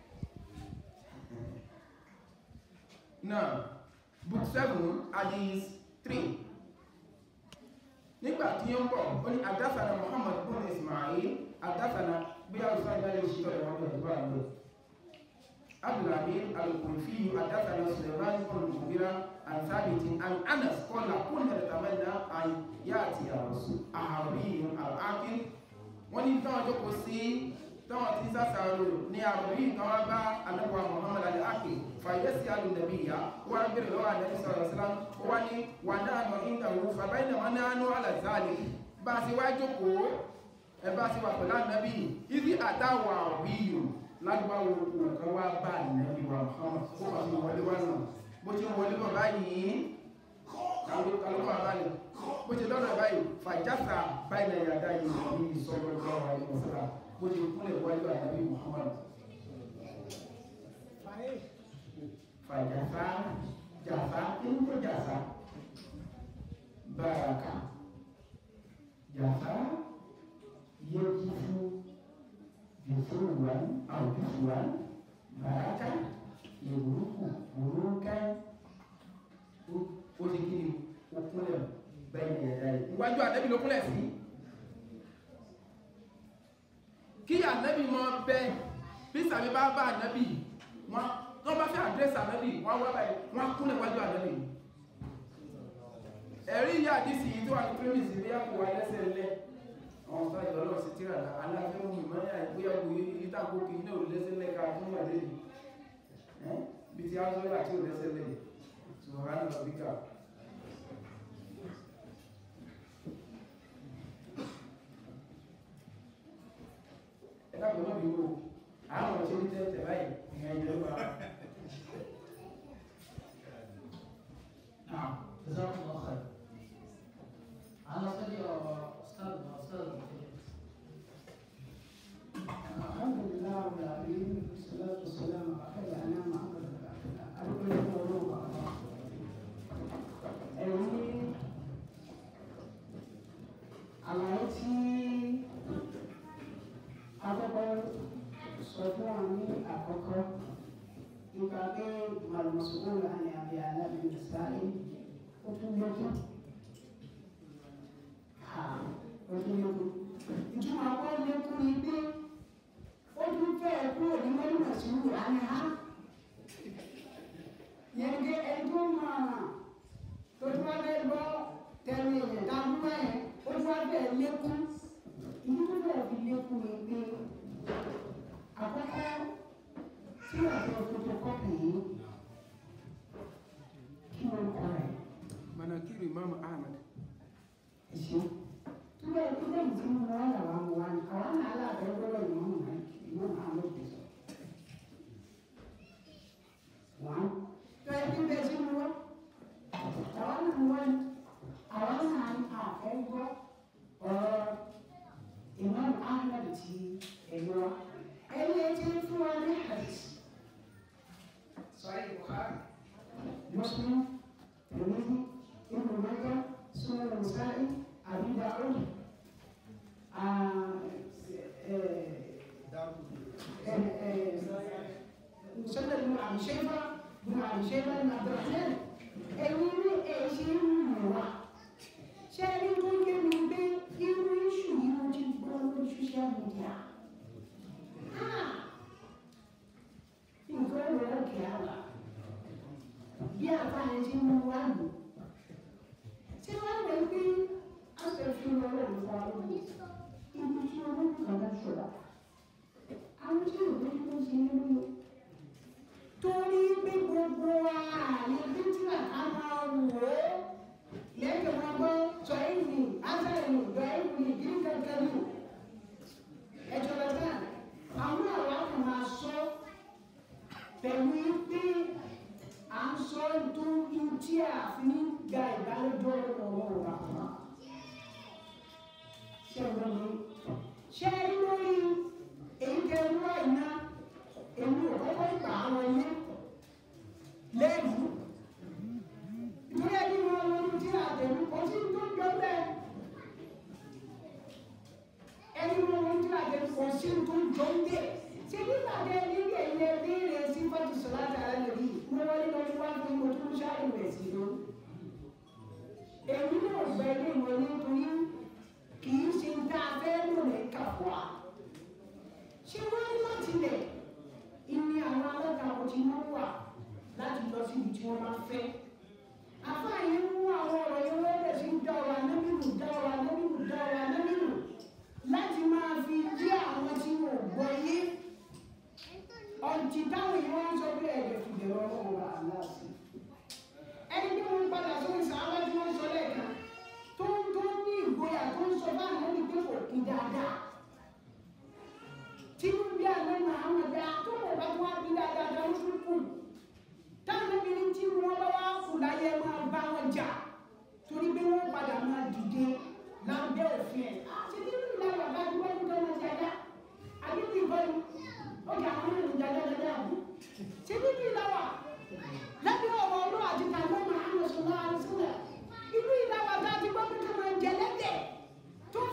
Speaker 2: náà book 7 hadith 3 nígbà tí ó ń bọ̀ ó ní àdáfàna Muhammad bin Ismail àdáfàna bí a rùsá ìgbàlẹ̀ ìṣítọ̀ ìwọ̀n bẹ̀rẹ̀ tó wà lọ abdulhamid al-kulfi àdáfàna Suleiman bin Mughira عن ثابت عن انس قال كنا نتمنى ان ياتي الرسول اعرابي العاقل wọ́n ní táwọn jókòó sí táwọn tí sásàrò ní àròrí kan wá bá anábọ̀ Muhammad al-Aqil fàyẹ́sì alùdàbí ìyá ó wá bèèrè lọ́wọ́ àdẹ́bí sọ̀rọ̀ sílá ó wá ní wà náà nọ ìdàwó fàbáyìnà wọn náà nú alàzáàlì bá a sì wá jókòó ẹ bá a sì wà pẹ̀lú ànábì ìdí àtàwọ̀ àròrí yìí lágbàwò nǹkan wá bá ànábì wa Muhammad ó wà sí wọlé wá náà bó ti wọlé bọ̀ báyìí kálùkọ́ àbáyìí bó ti lọ́nà báyìí fàjásà báyìí náà yàdá yìí ní ìsọ̀rọ̀ lọ́wọ́ àwọn ìmọ̀sára bó ti kúnlẹ̀ wájú ànábì Muhammad fàjásà jàsá inú tó jàsá báraka
Speaker 3: jafara yajifu jufuwan au jufuwan baraka yaburuku burukan ó ti kí ni ó kúnlẹ̀ bẹ́ẹ̀ ni ẹ̀dá yìí.
Speaker 2: iwájú ànábì ló kúnlẹ̀ sí kí ànábì mọ bẹ bí sàmì bá bá ànábì wọn tó bá fẹ́ àdírẹ́sì ànábì wọn wá báyìí wọn kúnlẹ̀ wájú ànábì ẹ̀rí ìyá àdìsí yìí tó wà ní pírímìsì bí àpò wa lẹ́sẹ̀ lẹ́ àwọn ọ̀gá ìjọ náà sì tíra aláfẹ́ mú mi mọ́yà ìgbéyàwó ilé tàbí òkè iná ò lẹ́sẹ̀ lẹ́ka fún wà lẹ́yìn bí ti á sọ́yà tí ò lẹ́sẹ̀ lẹ́yìn subhana rabbika ẹ̀dá kò náà bí wò àwọn ọ̀ṣẹ́ ní tẹ́tẹ̀ báyìí ìyẹn ìjọba
Speaker 1: نعم جزاكم الله خير على صدي أستاذنا أستاذ
Speaker 3: الحمد لله رب العالمين والصلاة والسلام على خير الأنام محمد بن عبد الله أرجو أن يقولوا الله ẹ̀yin àlàyé tí akọ́kọ́ sọ fún wa ní àkọ́kọ́ nípa pé màlúmọ̀sowó là ní àbí alábìnrin sáyé ó tún lókun ó tún lókun ìtumọ̀ àpọ̀ lókun ni pé ó tún fẹ́ kúrò ní mọ́lúmọ̀sowó là ní ha yẹn ké ẹni tó máa tó tún wá fẹ́ gbọ́ tẹ̀lé yẹn tá a mú báyẹn ó tún wá fẹ́ lékún ìdí tó fẹ́ fi lékún ni pé àkọ́kọ́ tí àjọ photocopy yìí kí wọ́n kọ́ rẹ̀
Speaker 2: manakiru imam ahmad
Speaker 3: ẹ̀ṣẹ́ tó bẹ́ẹ̀ tó bẹ́ẹ̀ tí mo wá làwọn mú wá ní àwọn náà aláàbẹ̀ gbọ́dọ̀ ìmọ̀ mọ̀ náà ìmọ̀ náà ló ti sọ. wọ́n tó ẹ bí bẹ́ẹ̀ sí mu wá àwọn náà mú wá ní àwọn náà àfẹ́ gbọ́ ọ̀rọ̀ ìmọ̀ ahmed ti ẹ̀yọ́ wa ẹni ẹ ti fún wa ní hadith sọ̀rọ̀ Bukhari Muslim Tirmidhi Ibn Majah Sunan Nasa'i Abi Dawud مسند بن ابي شيبه بن ابي شيبه بن عبد الرحمن ẹ̀yin ní ẹ̀ṣẹ̀ ń mú wa ṣé ẹni tó yé mi pé irú iṣu yìí mo ti gbọ́ lórí social media nǹkan ẹ̀rọ òkè àwà bí àfààní ti mú wa lò ṣé wọ́n rẹ̀ pé aṣèfin ọlọ́run fún wa lónìí ibi tí olóògùn kan bá ṣọ̀rọ̀ àwọn tí ò lójú tó ṣe é lóyún torí pé gbogbo ààyè bíntìlá ká máa wò ó lẹ́yìn wọn gbọ́ sọ èyí ásàlẹ̀ ìjọ èyí ìdílé kankan nù ẹjọ́ lọ́tà àwọn àwọn kan máa sọ pẹ̀lú pé à ń sọ nítorí tí a fi ń gba ìbálòjọ́ ọ̀rọ̀ ọ̀rọ̀ àwọn ṣé ọ̀rọ̀ mi ṣé lórí èyí tẹ wá iná èmi ò kọ́kọ́ gbà á wọlé lẹ́nu ìdúró ẹni wọn wọn tí àtẹnu kò sí tó jọ bẹ́ẹ̀ ẹni wọn wọn tí àtẹnu kò sí tó jọ bẹ́ẹ̀ ṣé nígbà tẹ níbi ẹ̀yẹ béèrè sí fọ́tò sọ̀rọ̀ àtàrà lórí mo wọlé lọ sí wájú mo tún ṣáàyè rẹ̀ sí lọ èmi náà gbẹ ilé ìwé nítorí kì í ṣe tá a fẹ́ lò ní kàwá ṣé wọ́n ní láti lẹ̀ ìní àwọn alátakò tí wọ́n wà láti lọ síbi tí wọ́n máa fẹ́. Àfáàyè ń mú àwọn ọ̀rọ̀ yẹn wọ́n bẹ̀ sí dá ọ̀rọ̀ anábìrù dá ọ̀rọ̀ anábìrù dá ọ̀rọ̀ anábìrù láti máa fi dí àwọn tí wọ́n gbọ́ yé. Ọ̀jì táwọn yìí wọ́n ń sọ pé ẹ̀jẹ̀ fi dẹ̀rọ ọlọ́run wà láàsì. Ẹni tí wọ́n padà sórí sàábà tí wọ́n sọ lẹ́ẹ̀kan tó ń tó ní ìgboyà tó ń sọ báwọn ẹni pé kò kí dáadáa tí ń bí àná Muhammad dá tó wọ́n bá tó wá bí dáadáa tó ń tún kù táwọn obìnrin tí wọ́n bá wá kù láyé máa bá wọn jà torí pé wọ́n padà máa dìde lábẹ́ òfin ẹ̀ àti nínú ìlànà bá ti wọ́n tó wọn jáde àbí bí ìbọn ó kà àwọn ènìyàn jáde jáde àbú ṣe nínú ìlànà lábẹ́ ọ̀rọ̀ ọlọ́ àti tàbí Muhammad sọlá àlùsílẹ̀ inú ìlànà tá a ti gbọ́ pé ká máa jẹ lẹ́dẹ̀ tó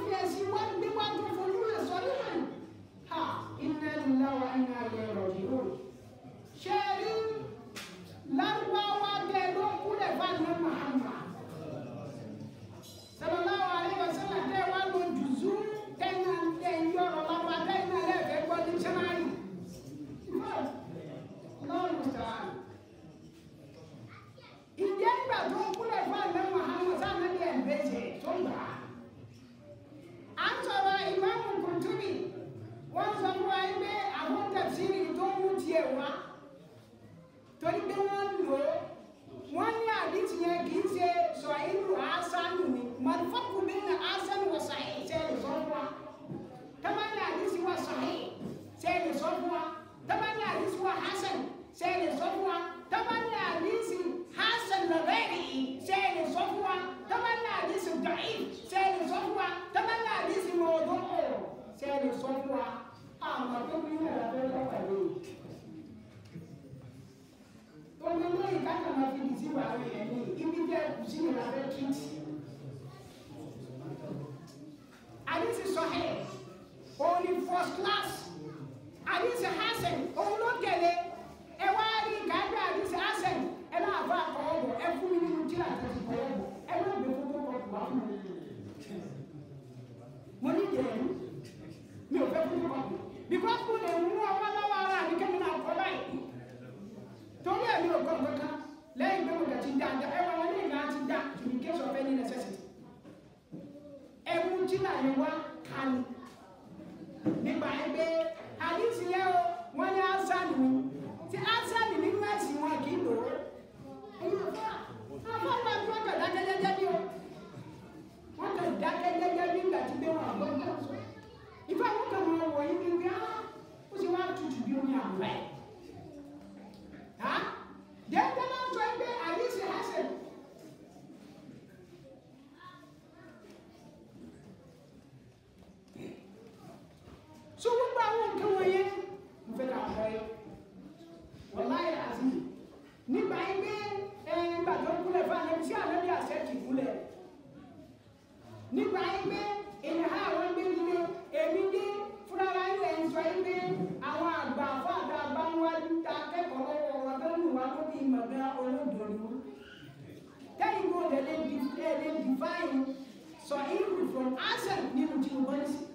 Speaker 3: ní first class àdìsí hasan òun ló tẹ̀lé ẹ wá rí gàdá àdìsí hasan ẹ náà bá àkọ́wọ́ bọ̀ ẹ fún mi nínú tí àti ti kọ́wọ́ bọ̀ ẹ má gbé fún tó kọ́ wá fún mi. mo ní ìdẹ̀rù mi ò fẹ́ fún tó kọ́ because mo lè mú ọwọ́ lọ́wọ́ ara mi kẹ́mi náà kọ́ báyìí torí ẹ̀ mi ò kọ́ kankan lẹ́yìn pé mo kà ti dá ẹ wọ́n wọn ní ìlà ti dá in case of any necessity ẹ mú tí náà yẹn wá kánú nígbà yẹn pé àdìsí yẹn o wọ́n ní ásánì ni tí ásánì nínú ẹ̀sìn wọn kì í lò ó ẹ̀yin àfọ́ àfọ́ àgbà tí wọ́n kà dákẹ́ jẹ́jẹ́ bí o wọ́n kà dákẹ́ jẹ́jẹ́ bí ìgbà tí gbé wọn àgbọ̀ náà sọ ìfẹ́ àwọn kan wọn wọ̀ yín ní bí á ó sì wá tutù bí omi àwọ̀ ẹ̀ ha dẹ́gbẹ́ náà sọ pé àdìsí hasan so gbogbo àwọn nǹkan wọ̀nyẹn mo fẹ́ ká kọ́ ẹ wàláyé àti nígbà yín pé ẹ nígbà tó ń kúlẹ̀ fún àlẹ́ sí àlẹ́ bí àṣẹ kì í kúlẹ̀ nígbà yín pé èèyàn á àwọn gbé nílé èmi dé fúnra yín lẹ̀ ń sọ yín pé àwọn àgbà fún àgbà bá ń wájú ta akẹ́kọ̀ọ́ lọ́wọ́ wọn tó ń lù wá lórí ìmọ̀gá olódò ni wọ́n tẹ́yìn kó lè lè define sọ ìlú from accent nínú tí mo bọ́ ní sí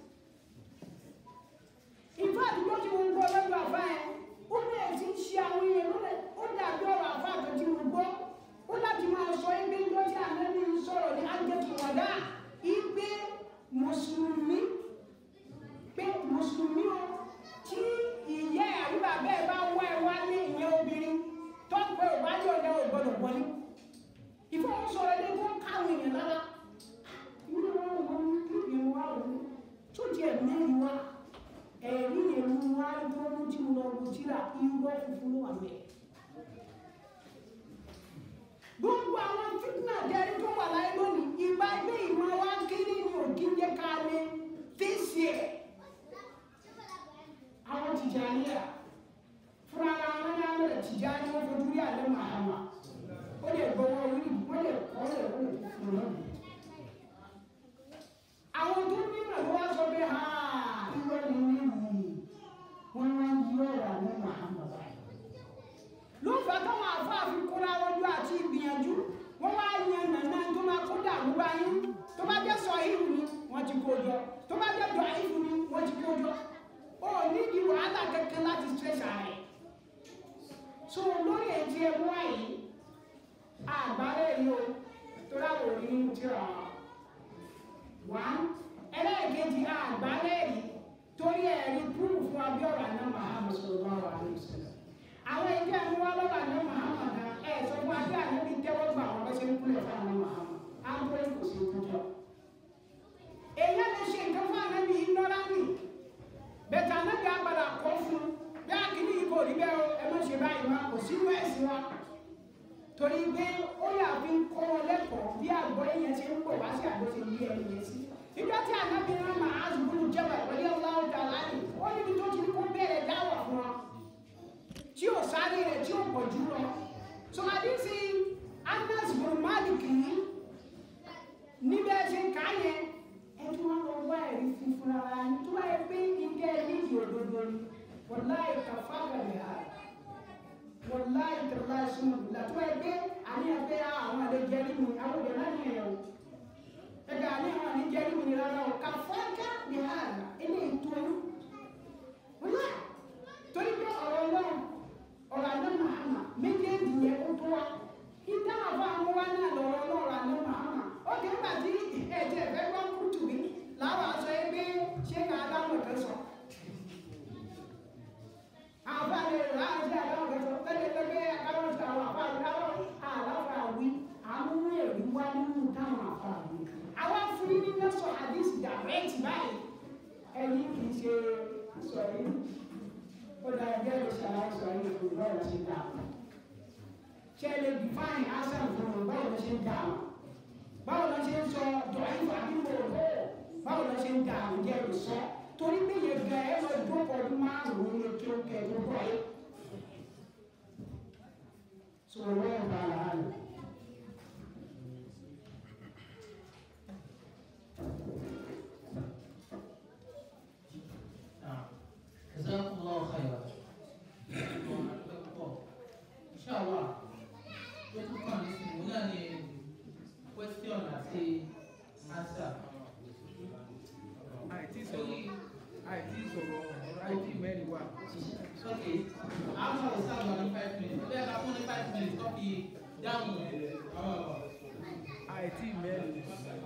Speaker 3: ìfá àdúgbò tí wọ́n ń gbọ́ lọ́dọ̀ àfá ẹ̀ ó bẹ̀rẹ̀ sí í ṣe àwọn èèyàn lọ́lẹ̀ ó dàbí ọ̀rọ̀ àfá àtọ̀ tí wọ́n gbọ́ ó láti máa sọ ẹgbẹ́ ńjọ́ tí ànábì ń sọ̀rọ̀ ní ájẹ́tù wàdà ìgbé mùsùlùmí pé mùsùlùmí o tí ìyá àríwá bẹ́ẹ̀ bá wá ẹ wá ní ìyẹn obìnrin tó ń pẹ́ òwájú ọ̀dà ò gbọ́dọ̀ wọlé ìfọwọ́sọ̀rọ̀ ẹni tó ń káwọn èèyàn lára ìwé wọn wọn kí ìwé wa wò tó tiẹ̀ mẹ́rin wá ẹ̀rí èmi wá dúró tí mo lọ wo tíra irọ́ funfun ló wà mẹ́. gbogbo àwọn fitna jẹ́rí tó wà láyé lónìí ìgbà ilé ìmọ̀ wa kiri ni òkì ń jẹ́ ká lé fèsì ẹ̀. àwọn Tìjàníyà fúnra ara wọn ní àmì Tìjàní wọn fojú rí àlẹ́ màhámà ó lè gbọ́wọ́ orí wọ́n lè kọ́ lè wọ́n lè fún un. àwọn tó ní ìmọ̀ ló wá sọ pé ha irọ́ ni níyì wọ́n máa ń yí ọ̀rọ̀ àwọn Muhammad ló fà táwọn àfáàfin kóra wọjú àti ìgbìyànjú wọ́n wá yan nàná tó máa kó dàrú báyìí tó bá jẹ́ sọ ìlú ni wọ́n ti kó jọ tó bá jẹ́ dọ̀ ìlú ni wọ́n ti kó jọ ó nídìí wàhálà kẹ̀kẹ́ láti stress ààrẹ so lórí ètí ẹ̀mú àyè àgbálẹ̀ yìí o tó láwọn òní nínú tíra wọn ẹlẹ́ẹ̀kejì àgbálẹ̀ yìí torí ẹ̀rí púrù fún abíọ́rọ̀ àná Muhammad sallallahu alaihi wasallam àwọn ẹgbẹ́ àwọn wá lọ́wọ́ àná Muhammad náà ẹ̀ sọ fún abíọ́ àná bí tẹ́wọ́ gbà wọ́n bẹ́sẹ̀ ń kúlẹ̀ fún àná Muhammad àbúrò kò sí ìtọ́jọ́ èyí lè ṣe nǹkan fún àná bí nọ́lá nì bẹ̀tẹ̀ àná bí agbada kọ́ fún bí akíní yìí kò rí bẹ́ẹ̀ o ẹ má ṣe báyìí wá kò sínú ẹ̀sìn wa torí pé ó yà fi ń kọ́ wọn lẹ́kọ̀ọ́ bí àgbọ̀ yẹn ṣe ń pọ̀ wá sí àgbọ̀ ṣe yí ẹni yẹn sí nígbà tí ànábì náà máa ń gbúdú jẹ́bà pẹ̀lú ọlọ́run dàlá ní ó níbi tó ti ní kó bẹ̀rẹ̀ dáwà fún wa tí ò sáré rẹ̀ tí ò pọ̀ jù lọ so àdísí Anas bin Malik yìí níbẹ̀ ṣe ń ká yẹn ẹ tún wọn lọ wá ẹ̀rí funfun ara ní tó wáyé pé ike nídìí òdodo ni wọláì kàfá gàlẹ́ ha wọláì tẹ̀lá ìsúnmọ̀ bìlá tó wáyé pé àníyàn pé àwọn àlejò ẹni mi àwọn òbí náà nìyẹn o ẹgbẹ́ àní àwọn àníjẹ́ ní mi rárá o kà fọ́nká ní àná ilé ìtọ́nú wọ́n torí pé ọ̀rọ̀ ọlọ́run ọ̀rọ̀ àná màhámà méjèèjì yẹn ó tó wa ìdá àbọ̀ àwọn wa náà lọ̀rọ̀ ọlọ́rọ̀ àná màhámà ó kì í gbà tí ẹ̀jẹ̀ ẹ̀fẹ́ gbọ́ kútù mi láwọn aṣọ ẹgbẹ́ ṣé ká adámọ̀ kẹ́ sọ. àwọn àlè rà á ṣe adámọ̀ kẹ́ sọ lẹ́yìn lẹ́gbẹ́ adámọ̀ sọ àwọn àbá àlàáfà wí àwọn èrú wá nínú táwọn àbá wí àwa fún yín ní lọ́sọ̀ àdìsí dàrẹ́tì báyìí ẹni kì í ṣe sọ yìí ó dá ẹgbẹ́ rẹ̀ ṣàlàyé sọ yìí kò báwo lọ ṣe dà wọ́n ṣe lè define answer fún wọn báwo lọ ṣe ń dà wọ́n báwo lọ ṣe ń sọ dọ̀yìn fàbíwò rẹ̀ báwo lọ ṣe ń dà wọ́n jẹ́ lè sọ torí pé yẹn gan ẹ lọ dúpọ̀ ọdún márùn-ún ní kí ó kẹ́ ẹ tó bọ̀ yìí sọ̀rọ̀ wọ́n bá a lọ.
Speaker 2: àìtí sọ̀rọ̀ ọ̀rọ̀ àìtí mẹ́rin wà.
Speaker 1: Okay, after we start on five minutes, we have only five minutes to be down. Uh,
Speaker 2: àìtí mẹ́rin.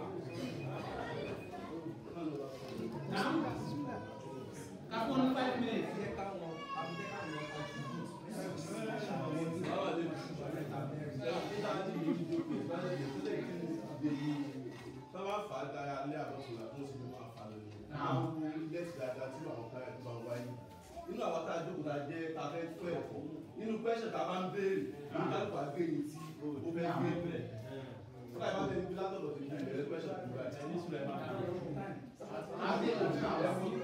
Speaker 1: now, have only five minutes.
Speaker 5: Tọ́wọ́ fà á dára alẹ́ àbọ̀tún àti oṣù tó máa fà lónìí. Àwọn ohun ilé ti dáadáa tí àwọn káyọ̀ tó máa wáyé. Nínú àwọn tá a jókòó ta jẹ́ ta fẹ́ tó ẹ̀kọ́. Nínú pẹ́ṣẹ̀ tá a máa ń béèrè, ní kálukú àgbéyìn tí ó fẹ́ gbé bẹ̀. Fúnra ìbá fẹ́ gbé látọ̀dọ̀ tó gbé bẹ̀rẹ̀ pẹ́ṣẹ̀ tó gbé àti ẹni sùlẹ̀ máa ń
Speaker 1: I'll take it now.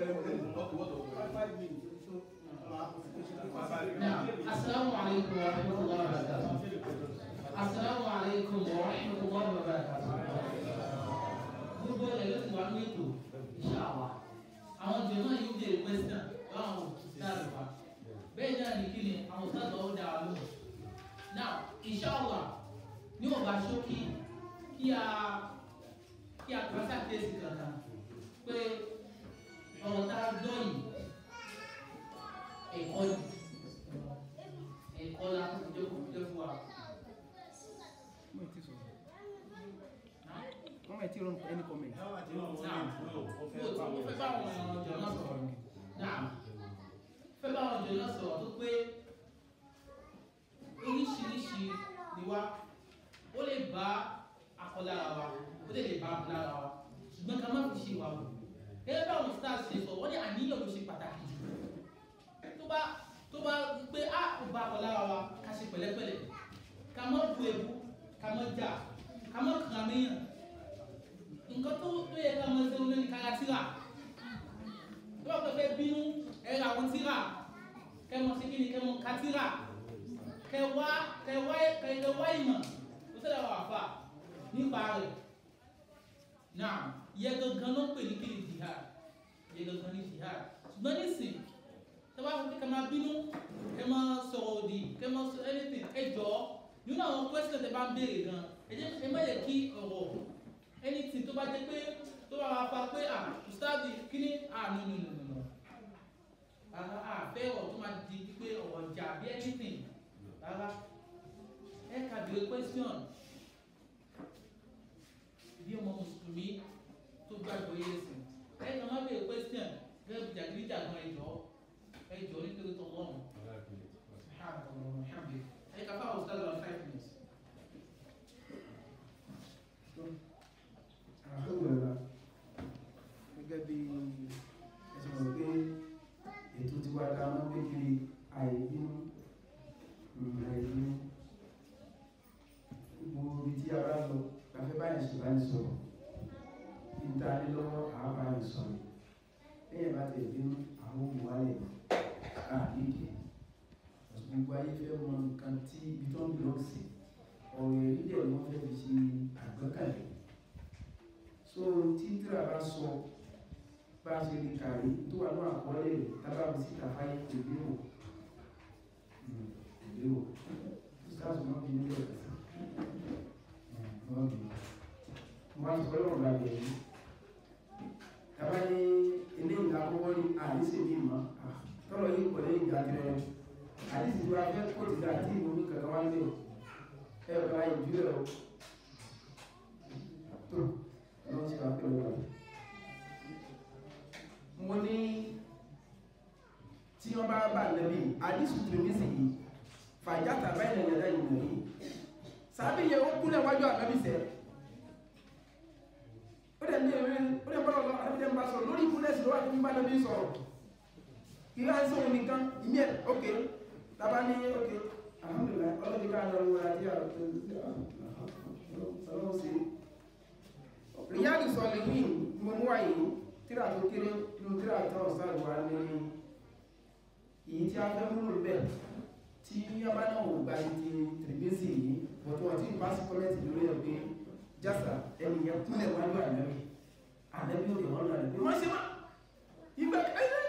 Speaker 1: Now, Assalamu alaikum wa rahmatullahi wa barakatuh. Assalamu alaikum wa rahmatullahi wa barakatuh. Gbogbo ẹ̀ ló ti wà ní ètò ìṣàwà. Àwọn jẹ̀mọ́ yóò béèrè question láwọn òṣìṣẹ́ wa. Bẹ́ẹ̀ náà ní kíni àwọn òṣìṣẹ́ ó dá wa lóhùn. Now, inshallah, ní ọba ṣókí kí a kí a kọ́ sàkíyèsí kankan pé ọ̀rọ̀ tá a gbọ́ yìí ẹ̀kọ́ yìí ẹ̀kọ́ la kó jẹ́ kó jẹ́ fún wa.
Speaker 2: wọ́n ti sọ̀rọ̀. wọ́n ti rọrùn any comment.
Speaker 1: Náà mo ti mo fẹ́ bá àwọn ọ̀jọ̀ náà sọ̀rọ̀ náà fẹ́ bá àwọn ọ̀jọ̀ náà sọ̀rọ̀ tó pé oríṣiríṣi ni wá ó lè bá akọlára wa ó lè lè bá akọlára wa ṣùgbọ́n ká má fi ṣe wà wò gẹ́gẹ́ bá àwọn stars ṣe sọ wọ́n ní àníyàn ló ṣe pàtàkì jù tó bá tó bá pé á ó bá akọlára wa ká ṣe pẹ̀lẹ́pẹ̀lẹ́ ká má bu ebu ká má jà ká má kàn níyàn nǹkan tó tó yẹ ká máa ṣe wọn ní kára tíra tó bá fẹ́ bínú ẹ ra àwọn tíra kẹ mọ sí kíni kẹ mọ ká tíra kẹ wá kẹ wá kẹ kẹ wá ìmọ̀ tó ṣẹlẹ̀ wà fà nípa rẹ̀ náà yẹ gangan ló ń pè ní kíni jihad yẹ gangan ní jihad ṣùgbọ́n nísìn tó bá fẹ́ kẹ máa bínú kẹ máa sọ̀rọ̀ òdì kẹ máa sọ anything ẹ jọ nínú àwọn question tẹ bá ń béèrè gan ẹ jẹ́ ẹ má yẹ kí ọ̀rọ̀ anything tó bá jẹ́ pé tó bá wàá fa pé à ustadi kíní à no no no no no rárá à fẹ́ ọ̀rọ̀ tó máa di pé ọ̀rọ̀ jà bí anything rárá ẹ kà bèrè question bí ọmọ mùsùlùmí tó gbàgbọ́ yé sìn ẹ kà má bèrè question gẹ́gẹ́ bí jàgídíjà gan ẹjọ́ ẹjọ́ nítorí tó lọ́rùn ẹ kà fáwọn ustadi one five minutes.
Speaker 3: alhamdulilah
Speaker 2: gẹ́gẹ́ bí
Speaker 3: ẹsẹ̀ mọ̀ pé ètò tiwa ta máa ń gbé kiri àìbínú mm, àìbínú gbogbo ibi tí a bá lọ láfẹ́ báyìí ṣe bá ń sọ̀rọ̀ níta ní lọ́wọ́ àá bá ń sọ̀rọ̀ lẹ́yìn bá tẹ̀ bínú àwọn òmù wálẹ̀ àdídì gbogbo ayé fẹ́ mọ nǹkan tí ibi tó ń lọ sí ọ̀rọ̀ èrí dẹ̀ wọ́n fẹ́ fi ṣe àgbékalẹ̀ so tí tíra bá sọ bá a ṣe lè kàrí tó wà ní àkọọ́lẹ̀ rẹ̀ tábà mi síta fáyé ìgbé wò ìgbé wò stars wọn bí nílò ẹ̀ka wọn bí wọn á sọ lọ́wọ́ gbàgbé yìí tábà ní ilé ìlà àkọ́kọ́ ní àdísè bí mọ́ tọ́lọ̀ yìí pọ̀ lẹ́yìn ìgbà tẹ́lẹ̀ àdísè tó wá fẹ́ kó ti dà tí ìwé mi kankan wá ń lé o ẹ̀ ọ̀gá ìjú ẹ̀ o tó lọ́wọ́ sí wa pé wọ́n mo ní tí wọ́n bá bá nàbí àdísù tìrìmísì yìí fàjáta báyìí nàìjíríà yàrá yìí nàbí sàbí yẹ ó kúnlẹ̀ wájú ànábì sẹ́ ó dẹ̀ ní ewé ó dẹ̀ bọ́lọ̀ lọ ànábì dẹ̀ ń bá sọ̀rọ̀ lórí ìkúnlẹ̀ sí lọ́wọ́ àti bá nàbí sọ̀rọ̀ kí á ń sọ̀rọ̀ nìkan ìmí ẹ̀ ok tàbá ní ok alhamdulilayi ọlọ́dún ká lọ wọ àti ọlọ́run sí ríyáàdì sọ̀lẹ̀ yìí mo mú wáyé tíra tó kéré nínú tíra tó ọ̀sán ìwà ní èyí tí a fẹ́ múlò bẹ́ẹ̀ tí yọba náà wò gba ti tìrìbísì yìí bọ̀tún àti ìbáṣí kọ́mẹ́ntì lórí ẹ̀ pé jásà ẹni yẹn kúnlẹ̀ wájú ànábì ànábì òde wọn lọ ànábì wọ́n ṣe má ìgbà kẹ́lẹ́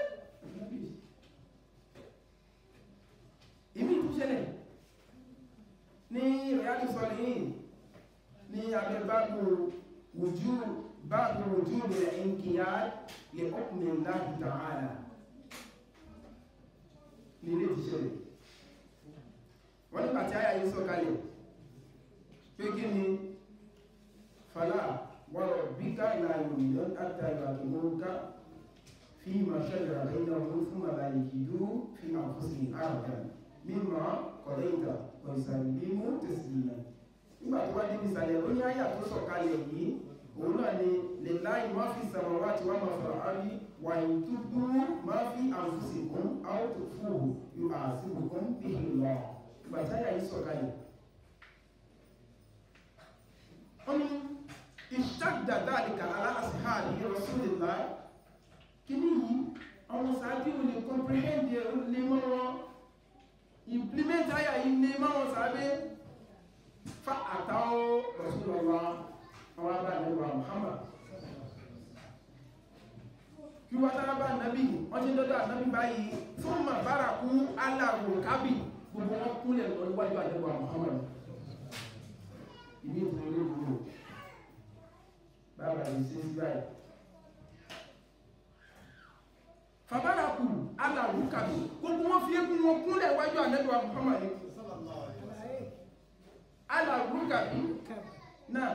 Speaker 3: ìmí ìtúṣẹlẹ̀ ní ríyáàdì sọ̀lẹ̀ yìí ní abẹ́ báàbù wùjú báàbù wùjú
Speaker 2: وجوب الانقياد لحكم الله تعالى nílé ìṣẹ̀lẹ̀ wọ́n nígbà tí àyà yìí sọ̀kalẹ̀ pé kí ni fàlà wọ́rọ̀ bí ká ìlànà ìlú àtàgbà tó mọ́ ká fi ma ṣẹlẹ̀ àlẹ́yìn ọdún fún àlàyé kìdú fi ma fún sí àrùkà mímọ̀ kọ̀lẹ́yìntà ọ̀ìsàlẹ̀ mú tẹ̀sílẹ̀ nígbà tó wá débi ìsàlẹ̀ ó ní àyà tó sọ̀kalẹ̀ yìí òun náà ni lè láì má fi sàmọ̀wá tí wọ́n máa fọ̀rọ̀ àrí wà ní túbú má fi àǹfùsìkún áwòtò fúhù yóò àṣìbùkún bí ìlọ ìgbà tí àyà yìí sọ̀kalẹ̀ ó ní ìṣàdà dáàdìkà aláàṣìhà ní Rasulillah kí ní yìí àwọn sàábí ò lè comprehend ẹ̀ ó lè mọ́ wọn implement àyà yìí lè mọ́ wọn sàábé fa àtàwọ̀ Rasulullah àwọn abá nígbà Muhammad kí wọ́n tára bá nàbí wọ́n ti lọ́dọ̀ ànábì báyìí fún mà bára kú aláwò kábì gbogbo wọn kúnlẹ̀ lọ níwájú àdẹ́gbà Muhammad ìní ìtàn ilé ìwúrò bàbá yìí sí sí báyìí fàbára kú aláwò kábì gbogbo wọn fi ékún wọn kúnlẹ̀ wájú àdẹ́gbà Muhammad aláwò kábì náà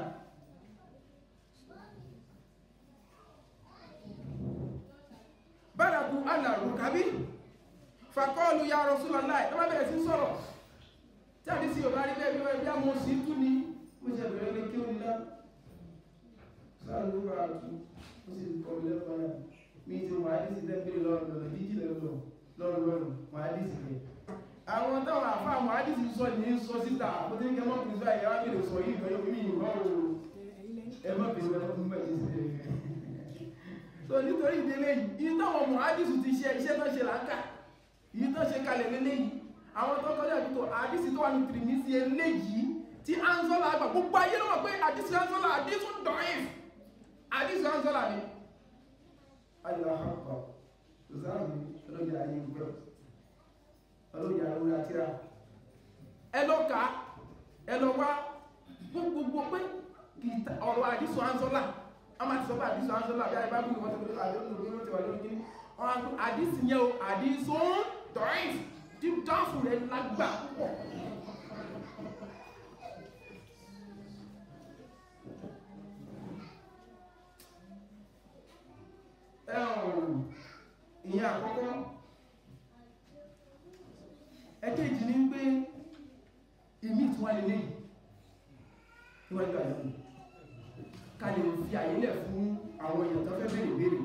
Speaker 2: bárakú alàrùn kàbí fàkọ́ọ̀lù ya Rasulullah ẹ má bẹ̀rẹ̀ sí sọ̀rọ̀ tí àdí sí ọba rí bẹ́ẹ̀ bí wọ́n bí àmọ́ sí tú ní mo ṣe bẹ̀rẹ̀ lé kí ó nílá sáàlú bá tú ó sì kọ́ mi lẹ́kọ̀ọ́ náà mi ti mọ̀ àdí sí tẹ́gbẹ̀rẹ̀ lọ́rùn lọ́rùn jíjì lọ́rùn lọ́rùn lọ́rùn mọ̀ àdí sí rẹ̀ àwọn táwọn àfáà mọ̀ àdí sí sọ ní sọ síta mo ti ń kẹ́ mọ́ pìnsá ìyá wá bèèrè sọ yìí ìgbẹ́ yóò mí ìwọ́ o ẹ má bèèrè wọn fún mẹ́jì sí rẹ̀ so nítorí ìdílé yìí yìí táwọn ọmọ àdìsù ti ṣe iṣẹ́ tó ṣe láńkà yìí tó ṣe kalẹ̀ lélé yìí àwọn tó kọjá ìbútó àdìsù tó wà ní tìrìmísì eléyìí tí anzola àgbà gbogbo ayé ló mọ̀ pé àdìsù anzola àdìsù dọ̀yìn àdìsù anzola ni. aláhàpọ̀ ṣùgbọ́n ọlọ́jà ayé gbọ́ ọlọ́jà orí àtìrà ẹ lọ kà ẹ lọ wá gbogbo pé ọ̀rọ̀ àdìsù anzola ama ti sọ pé àdìsọ ansọlá bí ayé bá bí wọn ti pé àdìsọ lórí wọn ti wà lórí kíní wọn á tó àdìsọ yẹn o àdìsọ dọ̀rin tí dáàfù rẹ lágbà púpọ̀. ìyẹn àkọ́kọ́ ẹ̀kejì ní pé ìmí tí wọ́n lè léyìí níwájú àyẹ̀wò ká lè fi àyílẹ̀ fún àwọn èèyàn tó fẹ́ bèèrè bèèrè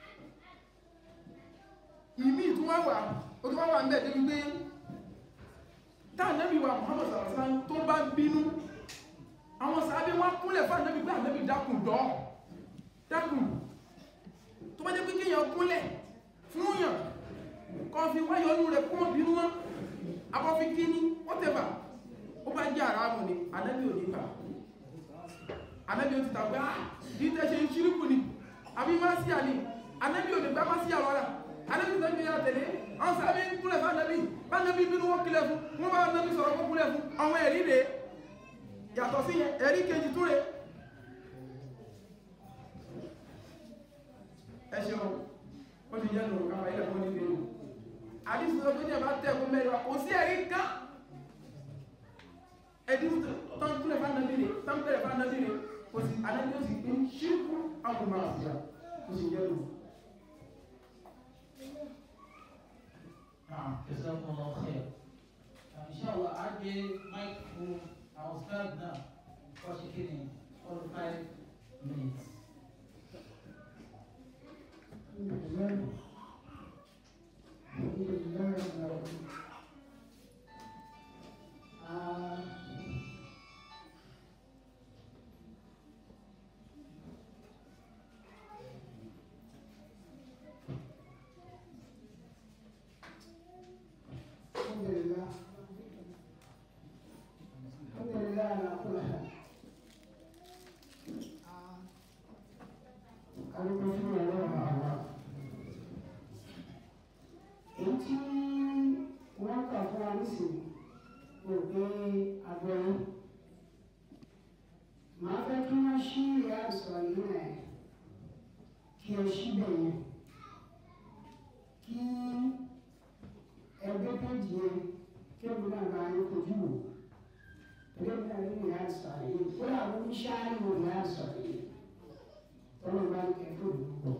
Speaker 2: ìmí tó wá wà ó tó wá wà ń bẹ̀ débi pé táà nẹ́bí wa Muhammad sàrásán tó bá bínú àwọn sàábé wá kúnlẹ̀ fún ànẹ́bí pé ànẹ́bí dákùn dọ́ dákùn tó bá jẹ́ pé kéèyàn kúnlẹ̀ fún yàn kan fi wáyọ̀ ọnù rẹ̀ kún bínú wọn abọ́ fi kíní ó tẹ̀bà ó bá jẹ́ àràmù ni ànẹ́bí ò ní bà anabi o ti ta gbá yìí tẹ́ ṣe ń ṣíríkù ni àbí má sí àní anabi ò ní gbá má sí àwọn ará anabi tó ń gbé yàrá tẹ̀lé àwọn sábẹ́ ń kúnlẹ̀ fún anabi bá anabi bínú wọ́n kílẹ̀ fún wọ́n bá anabi sọ̀rọ̀ wọ́n kúnlẹ̀ fún àwọn ẹ̀rí rèé yàtọ̀ sí yẹn ẹ̀rí kejì tó rèé ẹ ṣeun ó ti yẹ lòun káfà ilẹ̀ fún níbi ìlú àdìsí tó ní ẹ̀bá tẹ̀ fún mẹ́rin wa kò sí ẹ̀rí kan ẹ̀dí tó ń kúnlẹ̀ fún anabi rèé tó ń kúnlẹ̀ fún anabi rèé kò sí anabi ó sì pé ṣírkù àwọn ọmọ àfíà ó sì yẹ lòun.
Speaker 1: نعم جزاكم الله خير ان شاء الله عندي مايكروفون استاذنا وشكرا for five minutes
Speaker 3: الحمد لله الحمد لله على كل حال kálukú fún ọlọ́run àwa èyí tí wọ́n kà fún wa nísìnyí kò gbé agbẹ́yìn màá fẹ́ kí wọ́n ṣí ìyá ìsọ̀rọ̀ yìí rẹ̀ ní ìyá sọ̀rọ̀ yìí kó làwọn oníṣáájú wò ìyá sọ̀rọ̀ yìí tọ́lọ́ bá ń kẹ́ fún ìlú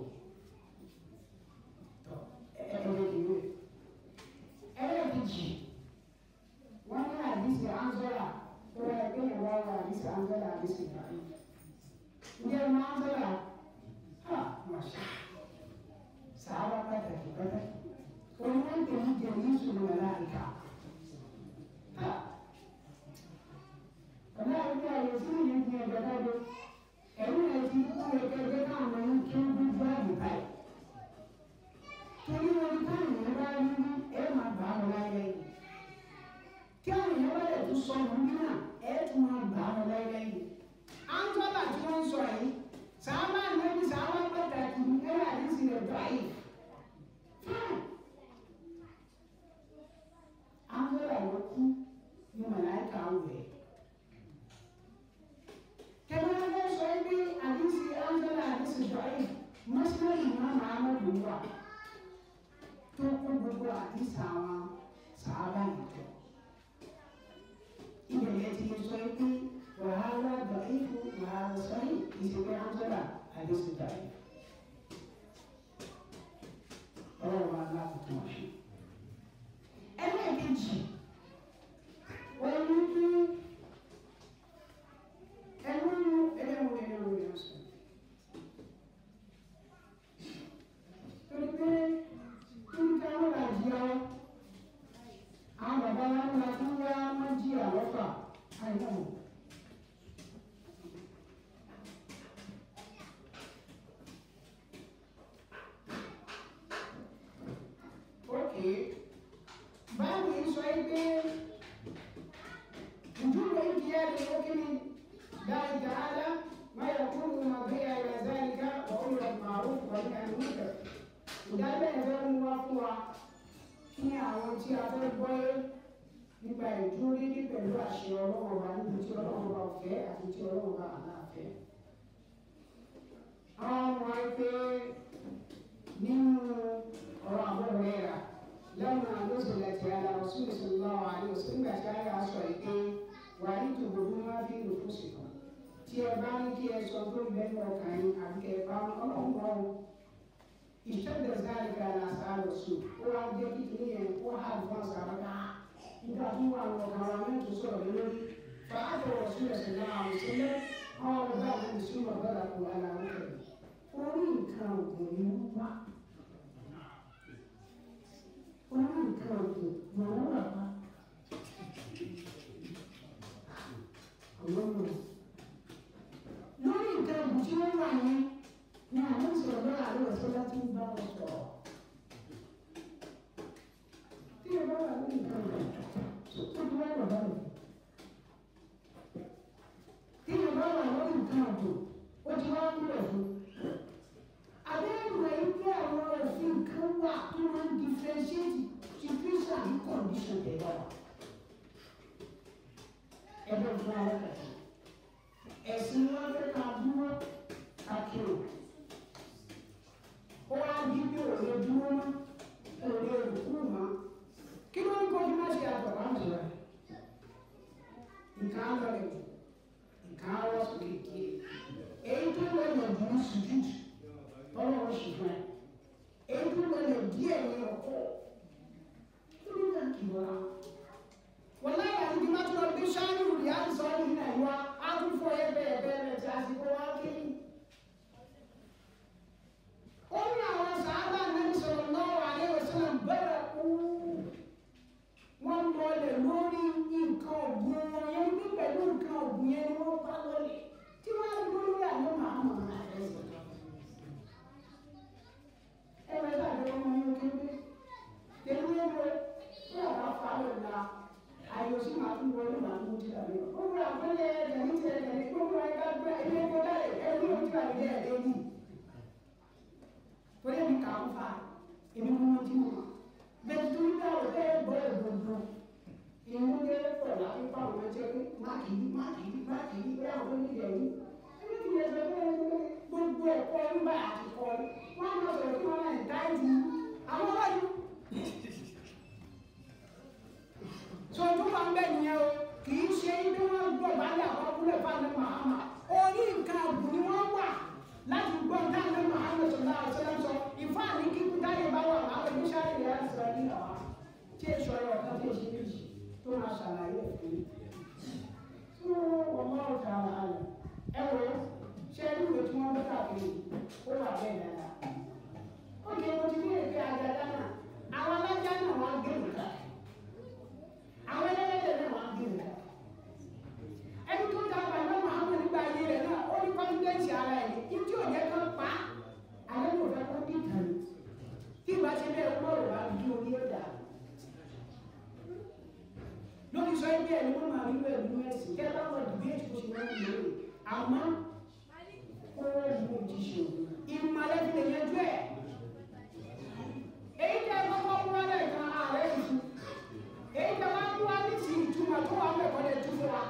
Speaker 3: tọ́ ẹ̀ẹ́dẹ́gbẹ̀rún ẹlẹ́ẹ̀kejì wọ́n ní àdìsí anzola tó yẹ kí ẹ̀ wá wá àdìsí anzola àdìsí ìbáyé ǹjẹ́ ẹ̀ máa anzola ha màṣá sàárà pàtàkì pàtàkì oníwọ̀n tẹ̀lé jẹ́ ní ìṣòro mẹ́láìka ha ọ̀nà àgbẹ̀ àyè sí ìyẹn ti ẹ̀jẹ̀ dáadé ẹ̀rú ẹ̀ ti kú ẹ̀kẹ́kẹ́ káwọn ẹ̀yìn kí ó gbé báyìí báyìí torí wọn ká ènìyàn bá rí ní ẹ máa gbà wọn láyé yìí kí àwọn èèyàn bá lè tún sọ wọn ní náà ẹ tún máa gbà wọn láyé yìí. àǹtọ́bà tí wọ́n ń sọ yìí sàámà nẹ́bí sàámà pàtàkì ẹ wà ní sílẹ̀ báyìí. àǹtọ́bà yóò kú ní màláìka wẹ̀. kẹ́mẹ́ ẹ sọ ibi àdísì àǹtọ́bà àdísì báyìí mọ́sílẹ̀ ìmọ̀ àmọ́ wà tó kó gbogbo àdìsá wọn sàábà nìjọ. Ibẹ̀ yẹn ti sọ pé wàhálà dọ̀ífù wàhálà sọ́yìn ìṣègbè Angela àdìsí dàrí. Ọlọ́run wa lákòókò wọn ṣe. Ẹlẹ́ẹ̀kejì, wọ́n ní kí ẹnu ẹlẹ́wọ̀n ẹlẹ́wọ̀n yẹn sọ. Torí pé nǹkan wọn là jí ọ àwọn bàbá wa ń la fún wa wọn jí àwọn fà àìmọ. ókè báwo ni sọ yìí pé ìdúró ìdí ẹ̀ lè lókè ní dáì dáadá máa yẹ kó ní ma gbé ayé zálìká wà ó yọ màrú wà ní àná nígbà ìdábẹ́ ẹ̀ fẹ́ mú wá fún wa kí àwọn tí a fẹ́ gbọ́ yé nípa ìdúró dídí pẹ̀lú àṣẹ ọlọ́run wa níbi tí ọlọ́run wa fẹ́ àti tí ọlọ́run wa àláfẹ́. àwọn ọmọ wa pé nínú ọ̀rọ̀ àwọn ọ̀rẹ́ rà lẹ́nu àlọ́sọ̀lẹ̀ tí a lọ sí ìṣòro àwọn àlọ́sọ̀ nígbà tí a yà sọ ìpè wà ní tòbòdú máa fi lò fún ṣìkò tí ẹ bá ní kí ẹ sọ pé bẹ́ẹ̀ ní ọkàn yín àbí kẹ bá ọlọ́run wá o ìṣẹ́jọ sáré ká la sáré sùn ó wá jẹ́ kí kìíní yẹn ó hà fún àṣàrà ká nígbà tí wọ́n àwọn ọ̀gá wa mẹ́tò sọ̀rọ̀ lé lórí fàájọ wọ̀ sí ẹ̀sìn náà àwọn ìṣẹ̀lẹ̀ àwọn ọ̀gá àwọn ìṣúná ọ̀gá kò wà láwọn kẹ̀lẹ́ orí nǹkan ògùn ni wọ́n wá orí nǹkan ògùn ni wọ́n wà wá. lórí nǹkan ògùn tí wọ́n wà yẹn ní àwọn ìṣòro náà àwọn ìṣòro tí ń bá wọn sọ̀rọ̀. tí ẹ bá wà lórí nǹkan ògùn tó ti wá wà báyìí. tí ẹ bá wà lórí nǹkan ògùn ó ti wá kúrò fún. àbẹ́rù rẹ̀ ń gbé àwọn òfin kan wà tó máa ń differentiate situation and condition tẹ̀ wá. ẹ bẹ́ẹ̀ fún àwọn kàtí. ẹ̀sìn wọn fẹ́ ká dúró ká kírò ó wá di bí òye dúró mọ́ òye òkú mọ́ kí ló ń kọjú má ṣe àtọ̀ wá mọ̀ rẹ̀ nǹkan á lọ lẹ̀ nǹkan á wọ́ sókè kí èyí tó lọ lẹ̀ dùn sùjúdù tọ́lọ́ ó sì fún ẹ èyí tó lọ lẹ̀ díẹ̀ ní ọkọ̀ kí ló ń kí wọ́n wọ́n láyé àti bí má tó lọ bí sáárù rí àti sọ́ọ́lù ní àyíwá á tún fọ ẹ bẹ́ẹ̀ bẹ́ẹ̀ bẹ́ẹ̀ tí àsìkò wá kéyìn. ó ní àwọn sàábà náà sọ̀rọ̀ náà wà ní ìwòsàn bẹ̀rẹ̀ kú. wọ́n lọlẹ̀ lórí nǹkan ọ̀gbìn wọn yẹn ní pẹ̀lú nǹkan ọ̀gbìn yẹn ni wọ́n bá lọlẹ̀ tí wọ́n á dúró lórí àlọ́ màmá náà rẹ̀ sọ̀rọ̀. ẹ wẹ́ láti ọmọ yẹn kéde tẹ̀lé ẹ wẹ́ tí a bá fa lọ la ayò sí màá tún wọlé màá tún ti dàbí ọ. ó wúlò àpẹẹrẹ ẹ̀jẹ̀ ní tiẹ̀ tẹ̀lé ó wúlò ẹ̀ka gbẹ ilé ẹ̀kọ́ dálẹ̀ ẹ̀rí ojú àlejò ẹ̀dẹ́ yìí torí ẹni kà ń fa èmi mú wọn tí mo mọ bẹ́ẹ̀ tó ń bá ọ̀gá ẹ̀ gbọ́ ìgbòho ìmú dé pọ̀ láti pa àwọn ẹ̀jẹ̀ pé má kì í má kì í má kì í pé àwọn onídìí ẹ̀yìn ẹni tí yẹn sọ pé gbogbo ẹ̀kọ́ nígbà àti kọ́ wọn máa sọ̀rọ̀ kí wọ́n náà dá ìdí àwọn wáyé. sọ tó máa ń bẹ̀ nìyẹn o kì í ṣe ibi wọn gbọ̀ bá tó máa ṣàlàyé ẹ̀fẹ́ tó wọ́n máa ń ta àlẹ́ ẹ wò ó ṣé ìwé tí wọ́n bá káàkiri ó wà bẹ́ẹ̀ dáadáa ó lè mo ti ní èké àjàdá náà àwọn alájà náà wọ́n á gbé nìkan àwọn ẹlẹ́dẹ̀ náà wọ́n á gbé nìkan ẹni tó ta bàbá Muhammad nígbà ayé rẹ̀ náà ó ní kọ́ńtẹ́ǹsì ara ẹ̀ ní tí ò yẹ kán pa á àwọn ẹni ò fẹ́ kó bí ìtàn ní tí ìbá ṣe bẹ́ẹ̀ gbọ́dọ̀ wá bí orí ó dà lórí sọ ẹgbẹ́ ẹ̀ ni wọ́n máa rí bẹ́ẹ̀ nínú ẹ̀sìn kẹ́ bá wọn dìbéètì kó ṣe wọ́n ń lò ó àmọ́ ó rẹ̀ mú ti ṣe ìmọ̀lẹ́ fi lè yanjú ẹ̀ èyí tẹ́ ẹ kọ́kọ́ mú wálé kan ààrẹ ìṣú èyí tẹ́ wá mú wá ní ti ìtumọ̀ tó wà mẹ́kọ̀ọ́ lè tú fún wa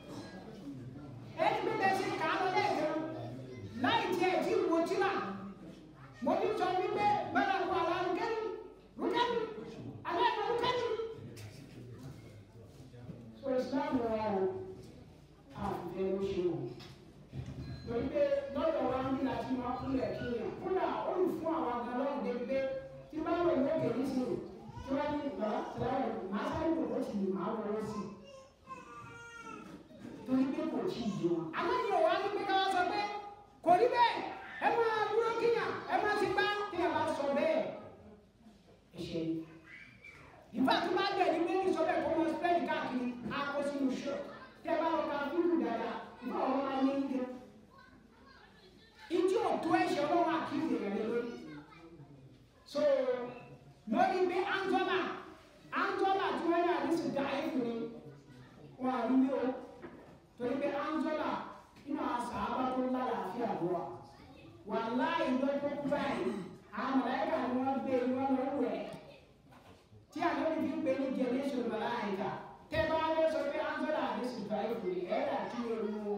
Speaker 3: èyí pé bẹ́ẹ̀ ṣe kà á lọ lẹ́ẹ̀kan láì tiẹ̀ tí mo ti rà mo ti sọ wípé bẹ́ẹ̀ kó àlá rúkẹ́ni rúkẹ́ni alẹ́ ẹ̀kọ́ rúkẹ́ni. so Islam rẹ̀ ọ́ àfẹ́ ló ṣe o torí pé lọ́dọ̀ wa ń bí láti máa kúnlẹ̀ kíyàn kúnlẹ̀ ó lù fún àwọn agalọ́ọ̀ débi pé tí bá wọ̀ ní òkè nísìnyí tí wọ́n ní ìgbà tẹ̀lé màá sáré kò tó ti lè máa wọlé sí i torí pé kò tí ì yé wọn. àwọn ènìyàn wá ní pé ká wá sọ pé kò rí bẹ́ẹ̀ ẹ máa dúró kíyàn ẹ máa ti gbá kíyàn bá sọ bẹ́ẹ̀ ẹ ṣe ni. ìfà tó bá gbẹ̀ ní méjì sọ bẹ́ẹ̀ kó máa spread káàkiri akọ sínú ṣọ́ tẹ bá wọn ká fúlù dáadáa ìfà wọn máa yé yíyá. ìjì òtún ẹ̀ṣẹ̀ ọlọ́wọ́ àkíyè rẹ̀ lórí. so lórí pé Angola Angola tí wọ́n ní àdísù dá ẹ̀kú ni wọn àrí ní o torí pé Angola inú àṣà àbá tó ń lálàáfíà lọ wa wà láì lọ́jọ́ báyìí àwọn mọ̀láìkà ni wọ́n gbé ni wọ́n lọ wẹ̀ tí àwọn ẹni fi ń pè ní generation mọ̀láìkà tẹ́ bá wọ́n sọ pé Angola àdísù dá ẹ̀kú ni ẹ̀rọ àti ẹ̀rọ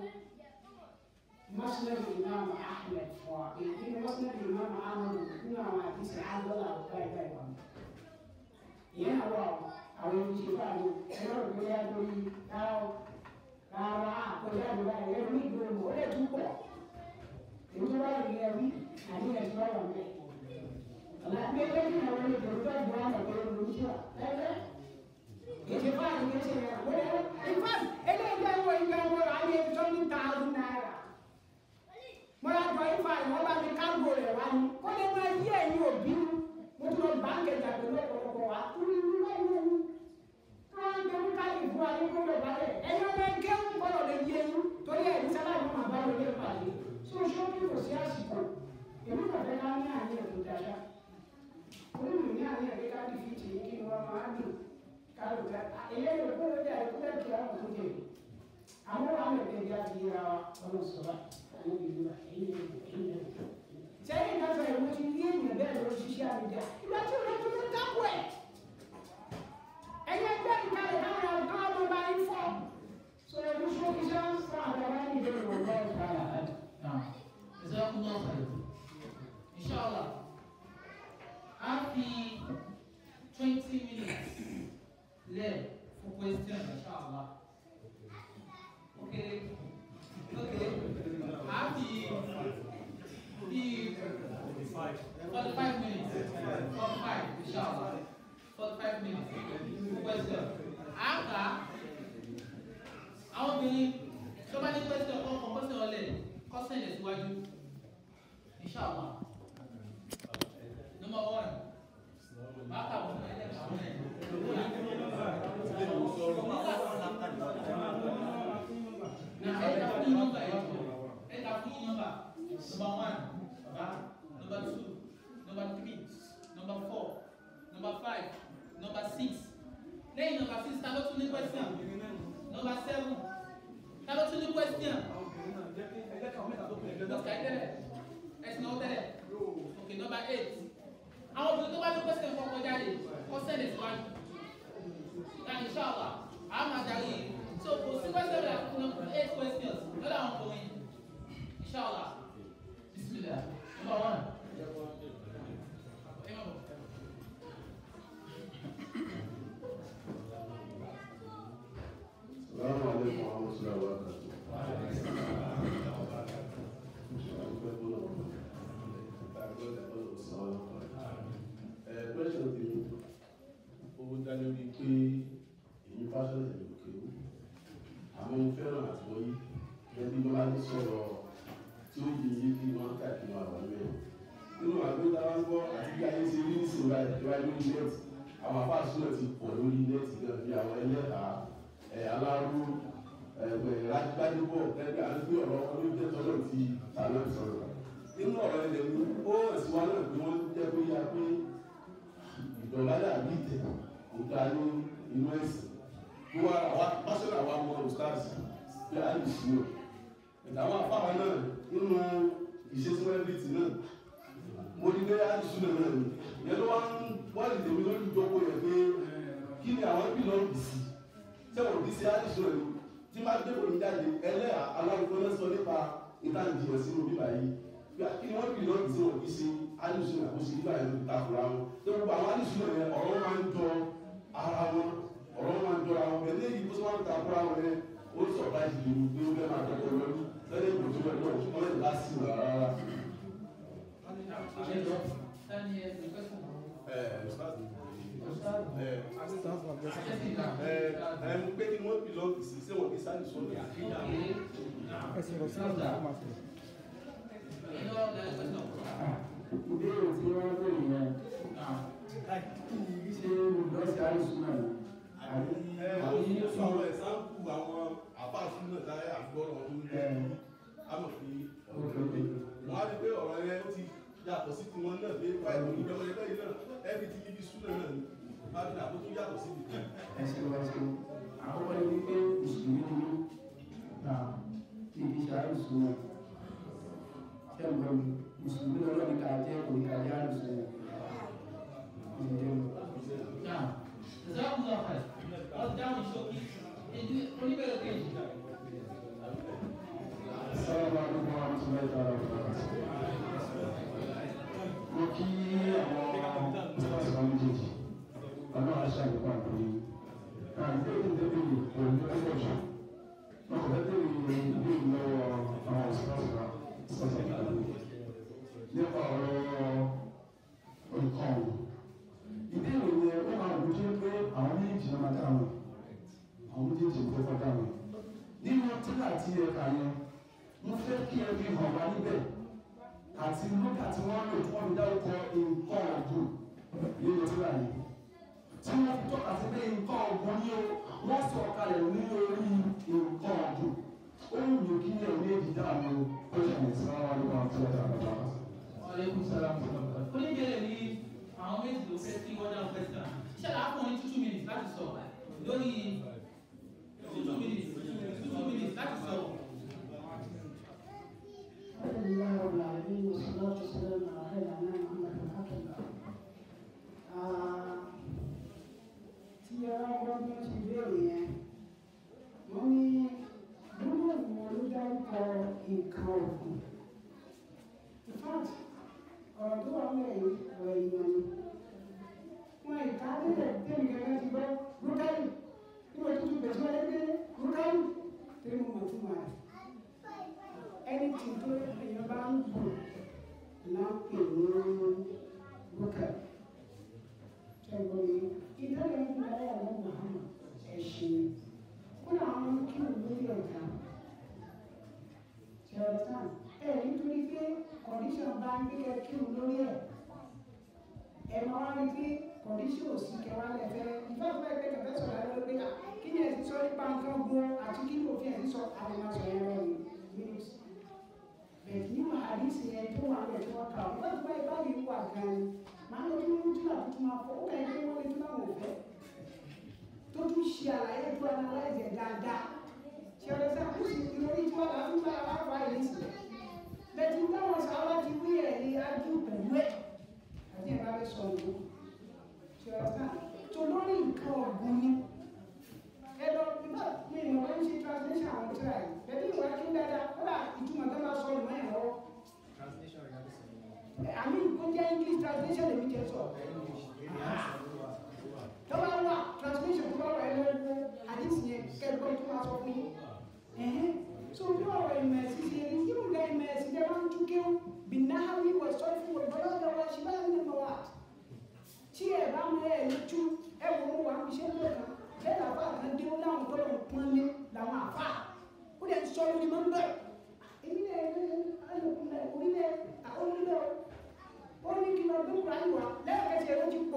Speaker 3: مسند الإمام أحمد وإن مسند الإمام أحمد من حديث عن الله وكاي كاي yẹn wọ àwọn ìṣèlú àlọ ẹ̀rọ ìgbéyà lórí káwọ káwọ àkọjá ìgbéyà ẹ̀rọ ní ìgbéyà ó lè tún pọ̀ èyí tó bá rí ẹbí àní ẹ̀sìn bá wà mẹ́. ọ̀la bí ẹgbẹ́ tí àwọn ilé ìgbèrú bá gbọ́ àwọn ọ̀gbẹ́ lórí iṣẹ́ ẹgbẹ́ ètò fáàlì ní ẹsẹ̀ rẹ̀ wọ́n yẹ in fact eléyìí jẹ́ ìwọ ìgbà wọn rà ní eight hundred thousand naira. mo ra jọ ifá ìwọ́n bá mi kágò rẹ̀ wá ní kó lè máa yí ẹ̀yìn òbí mo tún lọ báńkì ẹ̀jà pẹ̀lú ọ̀pọ̀lọpọ̀ wa kúrú irú ẹ̀yìn ẹ̀yìn káwọn ń gbẹmú káyì fún wa ní kúrò balẹ̀ ẹ̀yìn ọmọ ẹgbẹ́ ń gbọ́dọ̀ lè yé yín torí ẹ̀ ní sábà ní màá bá wọlé pàdé so ṣókí kò sí àsìkò èmi kò fẹ́ ká ní àníyàn tó dáṣá onímọ̀ ní àníyàn pé ká dìfì tì í kí ni wọ́n máa dùn ká lò ká eléyìí ló kúrò dé àìkú bẹ́ẹ̀ kí àwọn tó dé àwọn wà mẹ́tẹ̀ ìdí àti yíra wa ọmọ sọ̀rọ̀ àwọn ìlú wa èyí ni èyí ni sẹ́yìn náà fẹ́ ìwé ti ní ènìyàn bẹ́ẹ̀ lọ ṣiṣẹ́ àbíjà ìgbà tí òun tó ń dákú ẹ̀ ẹ̀yẹ gbẹ́ ìkàlẹ̀ káwọn ọ̀gá ọmọ bá yín fọ́ so ẹ̀rú ṣókí ṣe ń fún àwọn ọmọ ní ìdílé wọn lọ́wọ́ ìkàlẹ̀ àdì.
Speaker 1: Now, Jazakumullah khair. Inshallah, a fi twenty minutes left for question, inshallah. Okay, okay. A fi bí forty-five minutes, forty-five, inshallah. Forty-five minutes for question. A kà àwọn obìnrin tó bá ní question kọ́ kọ́ question ọ̀lẹ̀ kọ́ sẹ́yìn síwájú inshallah number one báka wọn ẹ̀ ẹ̀ kà wọn ẹ̀ na ẹ̀ ká fún yín nọ́mbà ẹ̀ jọ ẹ̀ ká fún yín nọ́mbà number one baba number two number three number four number five number six lẹ́yìn number six ta ló tún ní question number seven ta ló tún ní question lọ́sà ìtẹ́lẹ̀ ẹ̀sìn náà tẹ́lẹ̀ ok number eight àwọn obìnrin tó bá ní question fún ọkọ jáde kọ́ sẹ́lẹ̀ síwájú na inshallah àwọn máa darí so kò sí question rẹ̀ fún eight questions lọ́dọ̀ àwọn ọkùnrin inshallah bismillah number one. Ẹ má bọ̀.
Speaker 6: السلام عليكم ورحمة الله وبركاته. Question ti ó dá lórí pé èyí fásitì báyìí ìjọba lórí nẹ́ẹ̀tì àwọn afá súnà ti pọ̀ lórí nẹ́ẹ̀tì náà bí àwọn ẹlẹ́ta ẹ̀ aláró ẹ̀gbẹ̀ rájúbọ̀ ẹgbẹ́ àti ọ̀rọ̀ olóúnjẹ tọ́lọ̀ ti tàlọ́ sọ̀rọ̀ nínú ọ̀rọ̀ ilẹ̀ ní ó ẹ̀sìn wa náà pé wọ́n jẹ́ pé ya pé ìjọba dàbí ìtẹ̀ kò dá ní inú ẹ̀sìn bí wọ́n àwa pásọ̀rọ̀ àwa mọ ọ̀stáàsì bí a lè ṣí o ìdáwọ́ afáwa náà nínú ìṣesíwẹ́bìtì náà mo ní pé a lè ṣí náà náà ni yẹn ló wá ń wá lè tèmi lórí ìjókòó yẹn pé kí ni àwọn bí lọ́ọ́ bì sí sẹ́wọ̀n bí sí a lè ṣí náà ni tí máa dé òní jáde ẹlẹ́yà aláwọ̀ náà sọ nípa ìtànìjìyàn sínú bíbá yìí kí ni wọ́n bí lọ́ọ́ bì sí wọn kì í ṣe alùsùn àkóso nígbà yẹn ló takura wọn tó gbogbo àwọn alùsùn yẹn ọ̀rọ̀ máa ń jọ ara wọn ọ̀rọ̀ máa ń jọ ara wọn bẹ́ẹ̀ lẹ́yìn tó máa ń takura wọn yẹn ó sọ̀rọ̀ láti lè gbé ó fẹ́ máa tọ́jú lọ́dún lẹ́yìn ìbò tó lọ́dún ọ̀hún wọ́n lè lásì wà rárá.
Speaker 5: ẹ ẹ pé kí wọ́n bí lọ́ọ̀kì sí ṣé wọ́n bí sáà nìṣó ní
Speaker 3: ìbéèrè tí wọ́n béèrè yẹn ṣé olùdọ́sí àìsùnà ni àbí
Speaker 5: ẹ ó ní sọ àwọn ẹ̀sáǹpù àwọn àbáṣú náà láyé àgbọ̀rọ̀ tó ń jẹ́ àmọ̀ pé wọ́n á rí pé ọ̀rọ̀ yẹn ó ti yàtọ̀ sí tiwọn náà dé báyìí ní ìjọba ẹgbẹ́ yìí náà ẹbí ti ibi súnà náà ni má fi àbó tó yàtọ̀ sí ibi.
Speaker 3: ẹsẹ̀ wá sí àkọ́kọ́ ni wípé mùsùlùmí ni mí ta tí ibi ṣe àìsùnà ṣẹ́gun mùsùlùmí lọ́wọ́ ní ká jẹ́ kò ní ká jẹ́ àìsùnà ìjẹun.
Speaker 1: Now, Jazakumullah khair. Wọ́n dáhùn ṣókí. Èdè oníbẹ̀rẹ̀ kejì.
Speaker 3: Assalamu alaikum warahmatullahi ta'ala wabarakatuh. Mo kí àwọn tíwáṣí wa méjèèjì, ọ̀nà àṣà ìgbà pé àìpé ìdébìlì kò ní ọjọ́ jù. Wọ́n kò fẹ́ tẹ̀lé ìlú lọ́wọ́ àwọn òṣìṣẹ́ wa sọ́sọ́ ìgbàlú. Nípa ọ̀rọ̀ nǹkan ọ̀hún. Ìbéèrè yẹn ó máa wù jẹ́ pé àwọn méjì náà máa dáhùn. Àwọn méjèèjì ló kọ́kọ́ dáhùn. Nínú tíra àti ẹ̀ka yẹn, mo fẹ́ kí ẹ fi hàn wá níbẹ̀ àti lókà tí wọ́n lò tí wọ́n fi dárúkọ nǹkan ọ̀gùn nínú tíra yìí tí wọ́n fi tọ́ka sí pé nǹkan ọ̀gùn ni ó wọ́n sọ kalẹ̀ ní orí nǹkan ọ̀gùn ó ń lò kí ẹ̀ méjì dáhùn ó ṣàlẹ̀ sí wọn wá nípa tí wọ́n dára bá wọn.
Speaker 1: Aleykum salaam wa rahmatulah. Oníbẹ̀rẹ̀ ní àwọn méjì ló fẹ́ kí wọ́n dáhùn fẹ́sítà. Ṣé àápọ̀ ní two minutes láti sọ lórí two minutes two minutes láti sọ.
Speaker 7: الحمد لله رب العالمين والصلاة والسلام على خير أنام محمد الحكم tí a bá bí wọ́n ti béèrè yẹn wọ́n ní gbọ́dọ̀ wọn ló dárúkọ nǹkan ọ̀gbìn in fact ọ̀rọ̀ tó wà lẹ́yìn ọ̀rọ̀ èèyàn ni wọn ìka tẹ́lẹ̀ tẹ́lẹ̀ gẹ́gẹ́ ti gbọ́ rúkárì níwọ̀n tó tún bẹ̀rẹ̀ wọlé pé rúkárì tẹ́lẹ̀ mọ̀ fún wa ẹni tí tó èèyàn bá ń bù náà pè ní rúkárì ṣẹ́gun ni ìdájọ́ ń bá yà lọ́wọ́ Muhammad ẹ̀ṣin ó náà wọn kí wọn lórí ọ̀gá ṣẹ̀rọ̀tàn ẹ̀ nítorí pé kọ̀díṣọ̀n bá ń gbé kí wọn lórí ẹ̀ ẹ̀ máa wá rí pé kọ̀díṣọ̀n ò sí kẹwàá lẹ́fẹ́ ìfẹ́fẹ́ ẹgbẹ́ kẹfẹ́ sọ̀rọ̀ ẹ̀ lórí pé kí ni ẹ̀sìn sọ nípa nǹkan gun àti kí ni òfin ẹ̀sìn sọ àwọn máa sọ ẹ̀rọ yìí bẹ̀ẹ̀ nínú àdìsí ẹ̀ tó wà lẹ̀ tó wà kà ó wọ́n ti bá ìbáyìí wà gan-an máa lọ bí wọ́n tún àtúntò máa fọ ó kàn yín pé wọ́n lè tún láwọn òfẹ́ tó tún ṣe àlàyé tó analyze ẹ̀ dáadáa ṣe ọ̀rẹ́ sá kó sì ìròyìn tí wọ́n láti bá wa fà yìí sí bẹ́ẹ̀ táwọn sábà ti wí ẹ̀ ní ájú pẹ̀lú ẹ̀ àti ẹ̀ bá fẹ́ sọ ìlú ṣe ọ̀rẹ́ sá tó lórí nǹkan ọ̀gbìn ni ẹ lọ nígbà mi ìmọ̀ bá ń ṣe translation àwọn tíra yìí bẹ́ẹ̀ bí ìwà kí ń dáadáa ó dà ìtumọ̀ tó bá sọ ìmọ̀ ẹ̀ lọ́wọ́ àmì kó jẹ́ english translation lèmi jẹ́ sọ. tó bá wà translation tó bá wà ẹ lọ́wọ́ àdìsí yẹn kẹ́kọ̀ọ́ tó máa sọ fún yín. so bí ọ̀rọ̀ ìmọ̀ ẹ̀sìn ṣe rí kí nǹkan ìmọ̀ ẹ̀sìn jẹ́ máa ń tún kéwù bí náhàwí wọ̀ sọ fún wọn bọ́lá ọ̀dọ̀ wa ṣe báyìí nínú wa. tí ẹ bá mọ ẹ ní tú ẹ wò ó wà ń ṣe ń lọ kan bẹ́ẹ̀ làbá kan dé ó láwọn tó lọ pọ́n lé làwọn àfà ó dẹ̀ sọ lórí mọ́ ń bẹ̀. èmi náà ẹ orílẹ̀ àwọn onílẹ̀ ó ní kí lọ gbé kúrò àyíwá lẹ́ẹ̀kẹ́sì ẹ̀rọ ti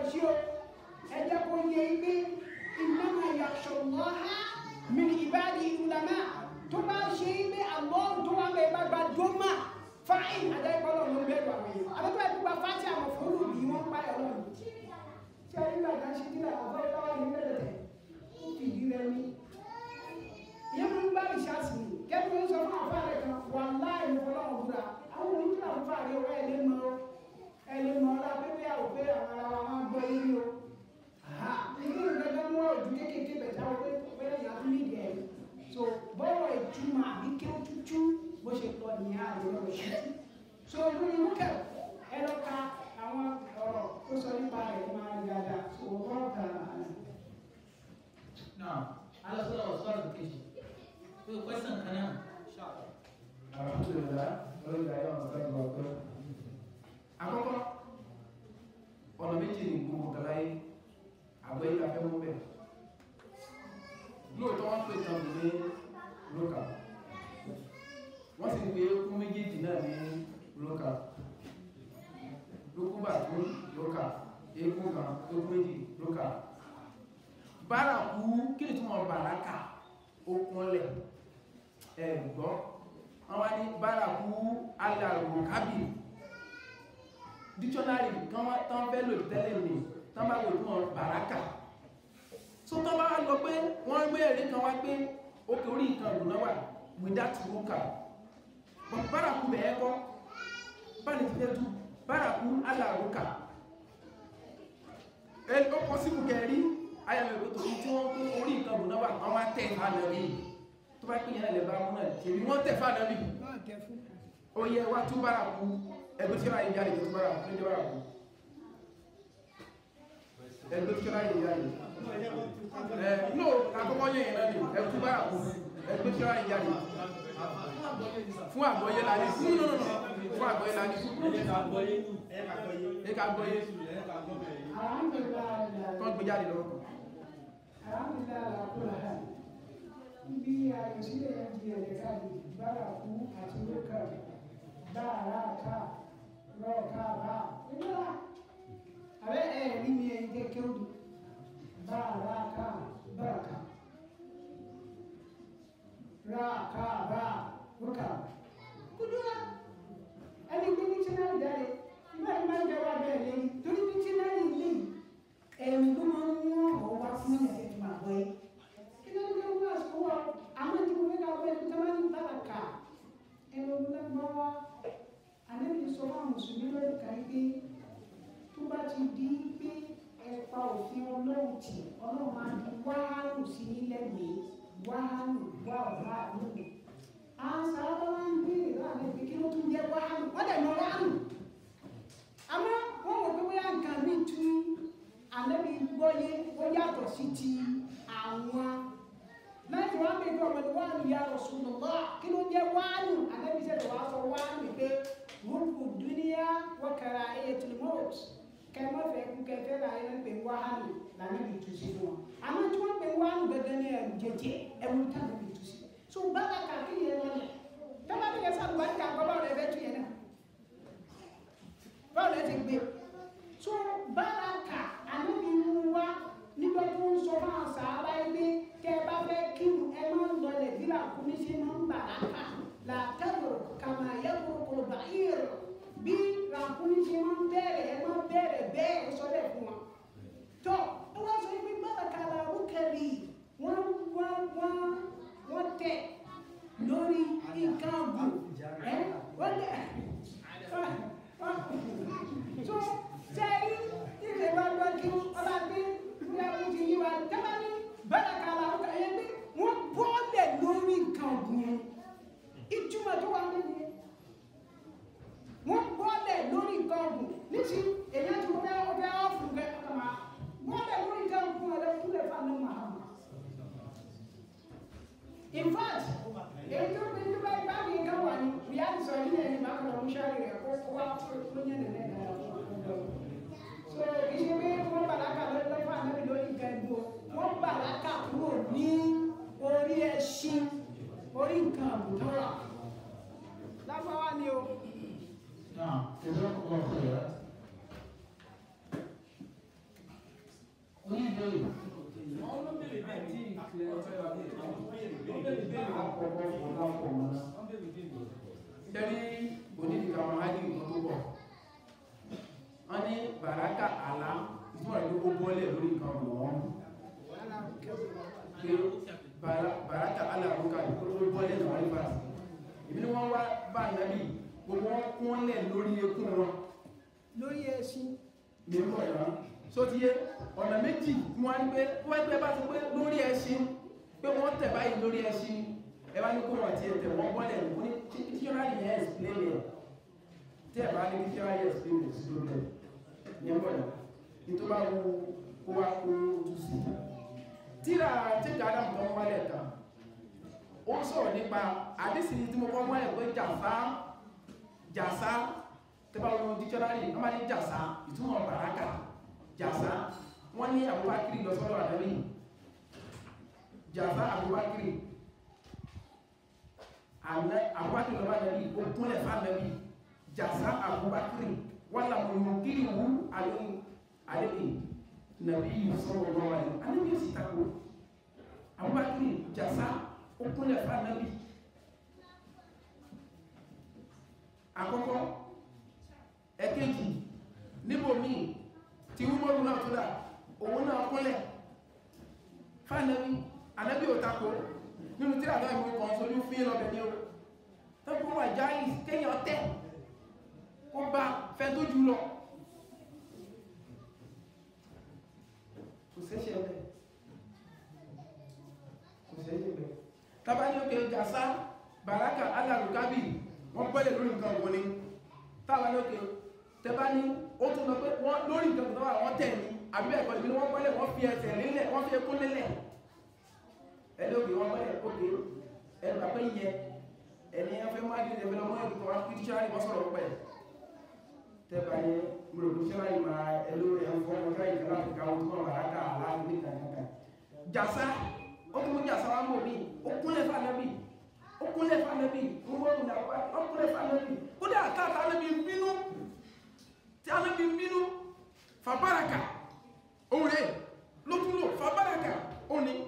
Speaker 7: sí o ẹ jẹ́ kó yẹ pé innama yakhshallaha min ibadihi ulama tó bá ṣe pé àlọ́ tó wà bẹ́ẹ̀ bá gba dọ́mà fáìn àjẹ́ ìpọ́nlọ̀ ló ń bẹ̀rù àwọn èèyàn àbẹ́tọ́ ẹ̀ gbogbo fáti àwọn fòlù bí wọ́n pa ẹ̀ lọ́nà tí a nígbà tá a ṣe kíra àbọ̀ ìpáwá ní bẹ̀rẹ̀ ó fi ìdí rẹ ní. ìyẹn mo ń bá ìṣàsì ní kẹ́kẹ́ ń sọ fún àfa rẹ̀ kan wà láì ní ọlọ́run búra àwọn oníkìlá ń fà rí owó ẹ̀ lé mọ́ ẹ̀ lé mọ́ ọ́lá pépé àwọn pé àwọn ará wa máa gbọ́ yín o. ìdí ìgbẹ́jọ́ mú ọ̀jú kéékèèké bẹ̀ táwọn pé pé ìyá tó nídìí ẹ̀ so bọ́wọ̀ ìtumọ̀ àbí kí ó tútú bó ṣe lọ ní àlọ́ rẹ̀ so ìlú ni wọ́n kẹ̀ ẹ lọ ka àwọn ọ̀rọ̀ tó sọ nípa rẹ̀ máa ń yára so wọ́n kà á.
Speaker 1: Now, alásọ̀rọ̀ ọ̀sọ́rọ̀ kejì. Pé o question kan náà.
Speaker 2: alhamdulilayi lórí ìdájọ́ ọ̀sán tó lọ pé àkọ́kọ́ ọ̀nà méjì ní gbogbo kala yìí àgbẹ̀ yìí la fẹ́ mú bẹ́ẹ̀ lóòótọ́ wọ́n pè tán ní lókà wọ́n sì pé kún méjèèjì náà ní lókà lókùbà tó lókà eégún kan lókùn méjì lókà bárakú kí ni tí wọ́n bàrákà ó kúnlẹ̀ ẹ̀ gbọ́ wọ́n wá ní bárakú alàrùkábì dictionary kan wá tán fẹ́ lò tẹ́lẹ̀ ní tán bá wò fún bàrákà so tán bá lọ pé wọ́n gbé èrè kan wá pé òkè orí nǹkan ìlú náà wà without rúkà but bárakú bẹ̀ẹ́ kọ́ báni ti fẹ́ tú bárakú alàrùkà ẹ ó pọ̀ síbù kẹrí ayẹyẹ ìwé tó tí wọ́n kó orí nǹkan ìlú náà wà wọ́n wá tẹ̀ fáànà rí tó bá pín yẹn lè bá mú náà tèmi wọ́n tẹ̀ fáànà rí ó yẹ wá tú bárakú ẹgbẹ́ tí ó ráyè jáde tó bárakú tó jẹ́ bárakú ẹgbẹ́ tí ó ráyè jáde ẹ no àkọ́kọ́ yẹn yẹn náà ni ẹkú bárakú ẹgbẹ́ tí ó ráyè jáde fún àgbọ́yé la ní fún no no no fún àgbọ́yé la ní fún ẹ ká gbọ́yé tó ń gbé jáde lọ́wọ́
Speaker 7: alhamdulilayi ala kula ha ibi àyọsílẹ̀ yẹn di ẹ̀jẹ̀ káàdì bárakú àti lókà báàrà ká lọ́ọ̀ká bá ìlera àbẹ́ ẹ̀ rí mi ẹ̀yìn tẹ́ kéwù báàrà ká báraka ráàká bá lókà kúndúrà ẹni gbé ní tínáàlì jáde nígbà tí máa ń jẹ wá bẹ́ẹ̀ lẹ́yìn torí ní tínáàlì lẹ́yìn ẹ̀rù ló máa ń mú ọ̀rọ̀ wá fún ẹ̀yà tẹ̀ máa gbọ́ yìí. kí ló ń gbé owó àsìkò wa àwọn tí mo fẹ́ ká wọ́n ẹni tó máa ń bára kà ẹ̀rù lọ́gbọ́n wa àlejò sọ fún àwọn mùsùlùmí lórí ká yí pé tó bá ti di pé ẹ̀pa òfin ọlọ́run tì ọlọ́run máa di wáhálù sí nílẹ̀ mi wáhálù wá ọ̀rá àlùkò. àwọn sábà máa ń béèrè láàrin ìpín kí ló tún jẹ́ wáhálù wọ́n dẹ̀ mọ wáhálù. àmọ́ wọ́n wò pé bóyá nǹkan mi tún ànábi gbọ́yé ó yàtọ̀ sí ti àwọn láti wá pé kí ọmọdé wà ní ya Rasulullah kí ló jẹ́ wáàlù ànábi sẹ́dẹ̀ wá sọ wáàlù pé rúkú dúníyà wọ́kàrà ẹ̀yẹ tìlímọ́t kẹmọ́ fẹ́ kú kẹfẹ́ là ń pè wáàlù lànàbi tù sí fún wọn àmọ́ tí wọ́n pè wáàlù gẹ́gẹ́ ní ẹ̀rù jẹjẹ ẹ̀rù tànàbi tù sí so bára kàkí yẹn lọ́nà tọ́ba bí kẹsàn án wáyé kàkọ́ báwo lẹ fẹ́ tu yẹn náà báwo lẹ ti gbé so bára kà ànábi mú wá nígbà tó ń sọ fún àṣà ara ẹgbẹ́ tẹ́ ẹ bá fẹ́ kírun ẹ máa ń lọlẹ̀ bí làkúnmí ṣe máa ń bàrà kà làtẹ́rù kàmá yẹ́kùrù kò bá yẹ̀rọ bí làkúnmí ṣe máa ń bẹ̀rẹ̀ ẹ máa bẹ̀rẹ̀ bẹ́ẹ̀ ó sọ bẹ́ẹ̀ fún wa. tọ́ ẹ wá sọ pé bàbá kàlà rúkẹ́rì wọ́n wọ́n wọ́n wọ́n tẹ̀ lórí nǹkan ọ̀gùn ẹ wọ́n lẹ̀ so sẹ́yìn ilé wa lọ kí ọba gbé ìwé ẹ̀kú ti yí wa tẹ́lá ní bẹ́ẹ̀ kàlà ọkọ̀ yẹn gbé wọ́n bọ́ọ̀lẹ̀ lórí nǹkan ọ̀gbìn yẹn ìtumọ̀ tó wà nínú yẹn wọ́n bọ́ọ̀lẹ̀ lórí nǹkan ọ̀gbìn níṣì èyàn tó fẹ́ ọfẹ́ ọ̀fù fẹ́ ọkọ̀ bọ́ọ̀lẹ̀ lórí nǹkan ọ̀gbìn ọ̀lẹ́ kúlẹ̀ fáwọn ọmọ àwọn. in fact èyí tó gbé tó bá bá mi nǹkan wà ní ìyá àdìsọ yìí ní ẹni bá kọ̀ ọ̀hún ṣáà rẹ̀ kó wá fún yẹn nìyẹn náà so ìṣe pé wọ́n bàlákà lọ́dọ̀ fún ànábì lórí nǹkan ẹ̀gbọ́ wọ́n bàlákà kúrò ní orí ẹṣin orí nǹkan àbùtọ́ rà lágbáwá ni o.
Speaker 3: Now, jazakumullah khairan. béèrè
Speaker 4: Àwọn ló béèrè bẹ́ẹ̀ tí ìkìlẹ̀ ọ̀fẹ́ wa bí àwọn béèrè béèrè béèrè
Speaker 3: àkọ́kọ́ ọ̀la ọkọ̀ wọn náà.
Speaker 4: wọ́n béèrè béèrè.
Speaker 2: jẹ́rí onídìgbà wọn ájú nǹkan tó bọ̀ wọ́n ní bàrákà àlá ìtumọ̀ rẹ̀ ló kó bọ́lẹ̀ lórí nǹkan ọ̀nà wọn pé bàrá- bàrákà àlá àrùkà ló bọ́lẹ̀ lọ́wọ́ nípa ìbí ni wọ́n wá bá nàbí gbogbo wọn kún lẹ̀ lórí ekún wọn
Speaker 7: lórí ẹṣin
Speaker 2: nínú ẹ̀rọ so ti yé ọ̀nà méjì tí wọ́n á ní pé wọ́n ẹgbẹ́ bá ti pé lórí ẹṣin pé wọ́n tẹ̀ báyìí lórí ẹṣin ẹ bá ní kó wọ́n ti tẹ̀ wọ́n bọ́lẹ̀ ní tíọ́rà yẹn explain yẹn tí ẹ bá ní tíọ́rà yẹn explain yẹn sí lórí ẹ̀ yẹn bọ̀ yẹn ní tó bá wo kó wá kó tú sí tíra tí gàdá mọ̀ wọ́n wálẹ̀ kan ó sọ̀rọ̀ nípa àdísì tí mo kọ́ wọ́n ẹ̀ pé jàfá jàsá tẹ́bá wọn dictionary wọ́n máa ní jàsá ìtumọ̀ bàrákà jàsá wọ́n ní àbúbákiri lọ sọ́dọ̀ àdáni jàsá àbúbákiri àná àbúbákiri lọ́wọ́ àdáni ó kúnlẹ̀ fánàbí jàsá àbúbákiri wọ́n làwọn yóò kiri wú àlóyìn àlóyìn nàbí yìí sọ̀rọ̀ lọ́wọ́ àdáni àníbi yóò sì tako àbúbákiri jàsá ó kúnlẹ̀ fánàbí àkọ́kọ́ ẹ̀kejì níbò míì tí wúmọ́rún náà tó dà òun náà kúnlẹ̀ fánàbí anábí ò takò nínú tí àdá ìwé kan sójú fí lọ́bẹ̀ ní o tọ́bí wà jáì kéyàn tẹ́ kó bá fẹ́ tó jù lọ kò sẹ́ṣẹ̀ bẹ́ẹ̀ kò sẹ́ṣẹ̀ bẹ́ẹ̀ tàbá ní òkè jàsá bàrákà alàrùkábì wọ́n pẹ́lẹ̀ lórí nǹkan òun ni tàbá ní òkè tẹbá ní ó tún lọ pé wọ́n lórí nǹkan tó wà wọ́n tẹ̀ ní àbí ẹ̀kọ́ ìbí wọ́n pẹ́lẹ̀ wọ́n fi ẹsẹ̀ nílẹ̀ wọ́n fi ekún nílẹ̀ ẹni òkè wọ́n pẹ́lẹ̀ òkè ẹnu àpẹ́ yẹ ẹni afẹ́ máa dé ẹgbẹ́ lọ́mọ ẹ̀kọ́ wọn fi tíṣẹ́ àríwá sọ̀rọ̀ pẹ̀ tẹ́bà ní mùrùkú tíṣẹ́ àríwá máa ẹlò ẹ̀fọ́ ọjọ́ ìjọba àfíkà wọn tó wà bàrákà aláàbò ní kàkàkà jàsá ó tún mú jàsá wá mọ̀ mí ó kúnlẹ̀ fànàbí ó kúnlẹ̀ fànàbí ó kúnlẹ̀ fànàbí ó dé àkáàtà ànàbí bínú tí ànàbí bínú fàbáraka òun rẹ̀ ló tún lò fàbáraka òun ni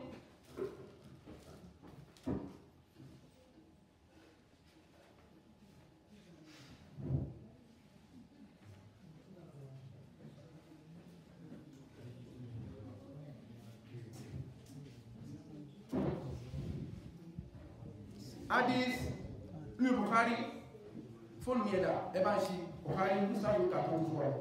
Speaker 2: hadith ní Bukhari fóònù ẹ̀dà ẹbá ṣe Bukhari ní sáàrùn kàtó fún ọ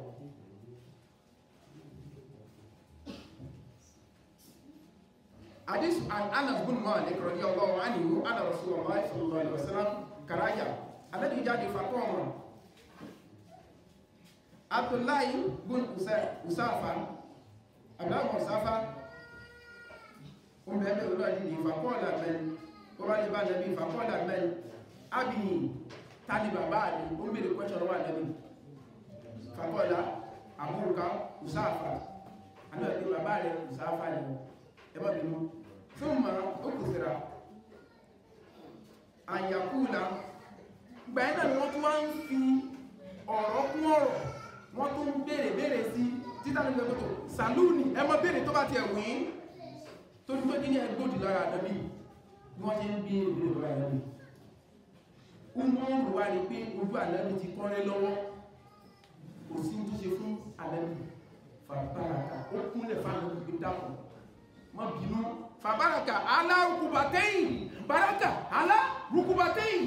Speaker 2: hadith an Anas bin Malik radiyallahu anhu anna Rasulullah sallallahu alaihi wasallam karaja alladhi jáde fakọ́ọ̀mọ̀ Abdullahi bin Usafa Abdullahi Usafa oúnjẹ ẹgbẹ́ olú àdìdì ìfàkọ́ọ̀lá mẹ́rin ó bá lè bá nàbí ìfàkọ́ọ̀lá mẹ́rin ábìyìn tàbí bàbá àdì ó ń bèèrè pẹ́ṣọ̀rọ̀ wà nàbí ìfàkọ́ọ̀lá àbúrúká ìsáàfà àmì bàbá rẹ̀ ìsáàfà ni ẹbọ́ bínú fún ma ó kù síra àyàkúlà gbẹ̀ẹ́ náà ni wọ́n tún wá ń fi ọ̀rọ̀ kún ọ̀rọ̀ wọ́n tún ń bèèrè bèèrè sí títà ní gbẹ̀mọ́tò sàlúùnì ẹmọ bèèrè tó bá ti ẹ̀wìn tó ní pé kí ní ẹgbòdì lára àdàbí bí wọ́n ṣe ń bí ìlú ìlú àdàbí umaru wá rí pé ojú àdàbí ti kọ́rẹ́ lọ́wọ́ kò sí tó ṣe fún àdàbí fàbáraka ó kúnlẹ̀ fáwọn ìgbé dákùn mọ́ bínú fàbáraka alárùkùbàtẹ́yìn báraka alárùkùbàtẹ́yìn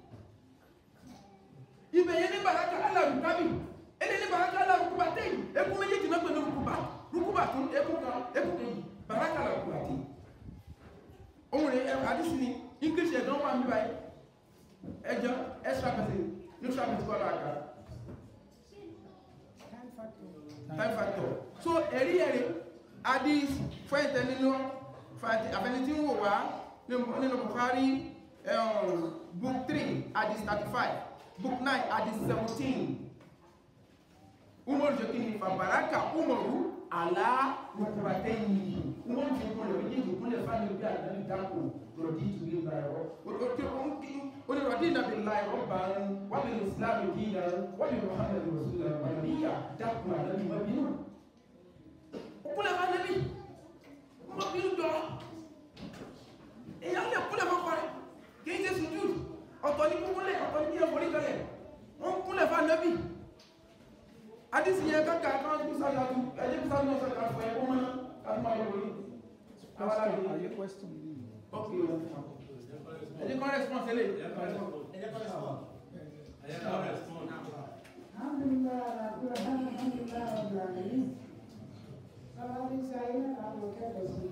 Speaker 2: ibẹ̀ yẹn ní báraka alárùkábì ẹni ní báraka alárùkùbàtẹ́yìn ẹkún méjèèjì náà pẹ̀lú rùkùbà rùkùbà tún ẹkún kan ẹkún kejì bàrákà lọ kúrò àti ohun rẹ̀ àdísì ni english ẹ̀dán wà níbà ẹjọ́ extra person neutral person kọ́ láàkà time factor so ẹ̀rí ẹ̀rí àdís fún ẹ̀tẹ̀ nínú àfẹni tí ń wò wá nínú Bukhari book 3 àdís 35 book 9 àdís 17 umaru jẹ́ kí ni fàbàrákà umaru àlá rukubate yìí wọ́n fi kún lọ méjèèjì kúnlẹ̀ fáwọn ibi àdáni dákò rọ̀dí ìtúwé ìgbà ẹ̀rọ oní rọ̀dí ìnàbí ńlá ẹ̀rọ bá ń wọ́n bí islam ìdí ìlà wọ́n bí muhammed rasulullah wà níyà dákò àdáni mọ́bínú ó kúnlẹ̀ fáwọn ibi wọ́n bí ń jọ èèyàn lè kúnlẹ̀ fọ́kọ rẹ̀ kì í ṣe sùjú ọ̀tọ̀ ní kúnlẹ̀ ọ̀tọ̀ ní kíyàn forí kalẹ̀ wọ́n ń kúnlẹ̀ fún anábì àdìsí yẹn kankan kan kú sáyà tu ẹjẹ kú sáyà sọ káfọ ẹ kó mọ náà káfọ máa yọ wọlé àwọn aláàbí
Speaker 3: Ayé question yìí.
Speaker 2: ok ẹjẹ kan response ẹlẹ
Speaker 7: Alhamdulillah, Alhamdulillah, Alhamdulillah, Rabbil Alamin. Bàbá mi ṣe ayé náà láwọn kẹ́kọ̀ọ́ sí.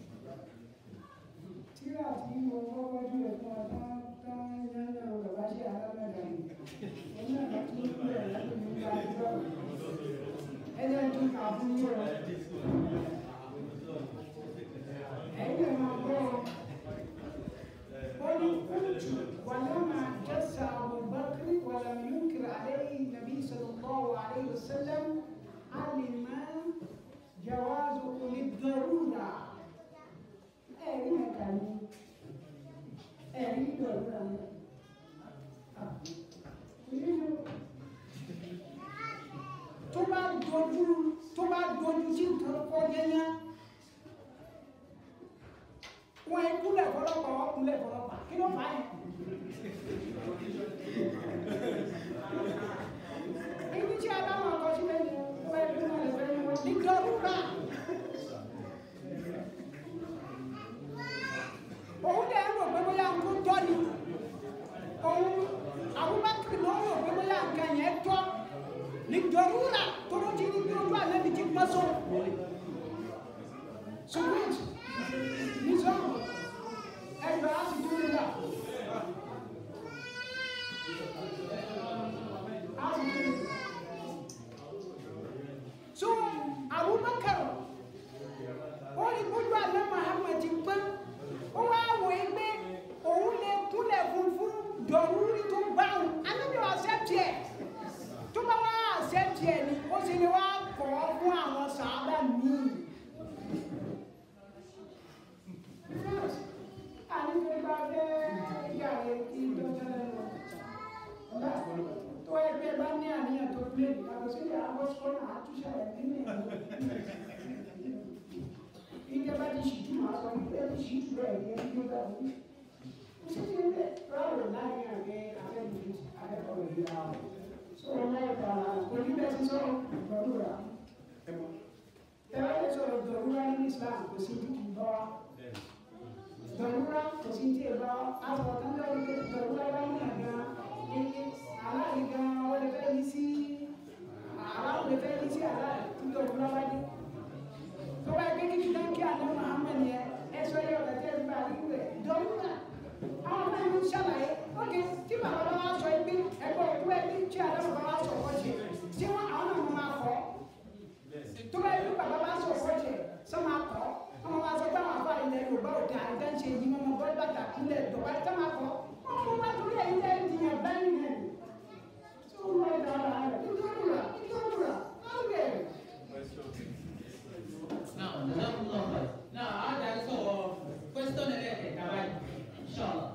Speaker 7: Tíra tí mo kọ́kọ́ jù ẹ̀ fún ọ tán tán yányá o bàbá ṣe alámẹ́ta ni. Òun náà bá tún bẹ̀rẹ̀ láti mú bá a jọ. Ẹjẹ́ tún kà fún yín o. Ẹ̀yin lè máa gbọ́ ọ. قل كنت ولما جس أبو بكر ولم ينكر عليه النبي صلى الله عليه وسلم علم جوازه للضرورة ẹ̀rí ẹ̀ka ni ẹ̀rí ìdọ̀rúra ni tó bá dojú tó bá dojú sí nǹkan kọ́ yẹ́yẹ́ wọn ẹ kúlẹ̀ fọlọ́pàá wọn kúlẹ̀ fọlọ́pàá kí ló fà á yẹn. ibi tí a bá wọn kọ síbẹ̀ ni wọ́n ẹ bí wọn lè fẹ́ wọn ní dọ́rùbà. òun dẹ̀ ń rò pé bóyá ń kó tọ́ ni òun Abubakar ló ń rò pé bóyá nǹkan yẹn tọ́ ní dọ́rùbà tó ló ti ní bí ojú àlẹ́ mi ti pẹ́ sọ. Sùgbọ́n Nizam, ẹgbẹ́ á ti dúró nígbà. Á ti dúró. So, Abubakar, ó ní gbójú àlẹ́ Muhammad ti pẹ́, ó wá wò é pé òun lè kúnlẹ̀ fún fún dọ̀rúrí tó bá òun. Anábìyàn accept ẹ̀. Tó bá wá accept ẹ̀ ni, ó sì ní wá kọ̀ ọ́ fún àwọn sàábà míì. tó ẹgbẹ́ bá ní àníyàn tó plé yàtọ̀ sí àwọn sọ́nà àtúnṣe rẹ̀ nínú ẹ̀rọ ìjọba ti ṣìtú máa sọ wípé ti ṣìtú rẹ̀ ní ẹni tó dà wí. ó sì ti ń bẹ̀ ráwọ̀ láàrin àgbẹ̀ abẹ́bùrú abẹ́kọ̀ọ́ ìlera wọn. sọ̀rọ̀ láìka oníbẹ̀ sí sọ̀rọ̀ ìgbọ̀dúrà. tẹ́lá lè sọ̀rọ̀ ìgbọ̀dúrà ní Islam kò sí dúkìá bọ́ wa dọ̀rúra kò sí tí ì bá aṣọ kan lórí pé dọ̀rúra bá ní àga ní aláàrí gan wọ́n lè fẹ́ yí sí aláwọ̀ lè fẹ́ yí sí aláàrí tí dọ̀rúra bá dé. tó bá gbé kíkí náà kí àná Muhammad yẹn ẹ sọ yẹ ọ̀rẹ́ tẹ́ ẹ bá rí rẹ̀ dọ̀rúra. àwọn ọmọ ìlú ṣàlàyé ókè tí bàbá bá wá sọ ẹgbẹ́ ẹgbẹ́ òkú ẹbí tí àná bàbá wá sọ ọkọ jẹ tí wọn àwọn náà máa kọ tó bá yẹ kí bàbá bá sọ ọkọ jẹ sọ máa kọ ọmọ wa sọ pé àwọn afọ ilẹ̀ yorùbá òde àìdá ṣe yìí mọ́mọ́ bọ́ bàtà ilẹ̀ ìdọ̀bá ẹ̀ tẹ́lẹ̀ kọ́ ọmọ wa torí ẹ̀ ilẹ̀ ìdìyàn báyìí rẹ̀ tó ń lọ dára rẹ̀ ìdúrà ìdúrà ọ̀rẹ́ rẹ̀.
Speaker 1: Now, Jazakumullah khair. Now, a darí sọ̀rọ̀ question ẹlẹ́kẹ̀ẹ́ta báyìí. Inshallah.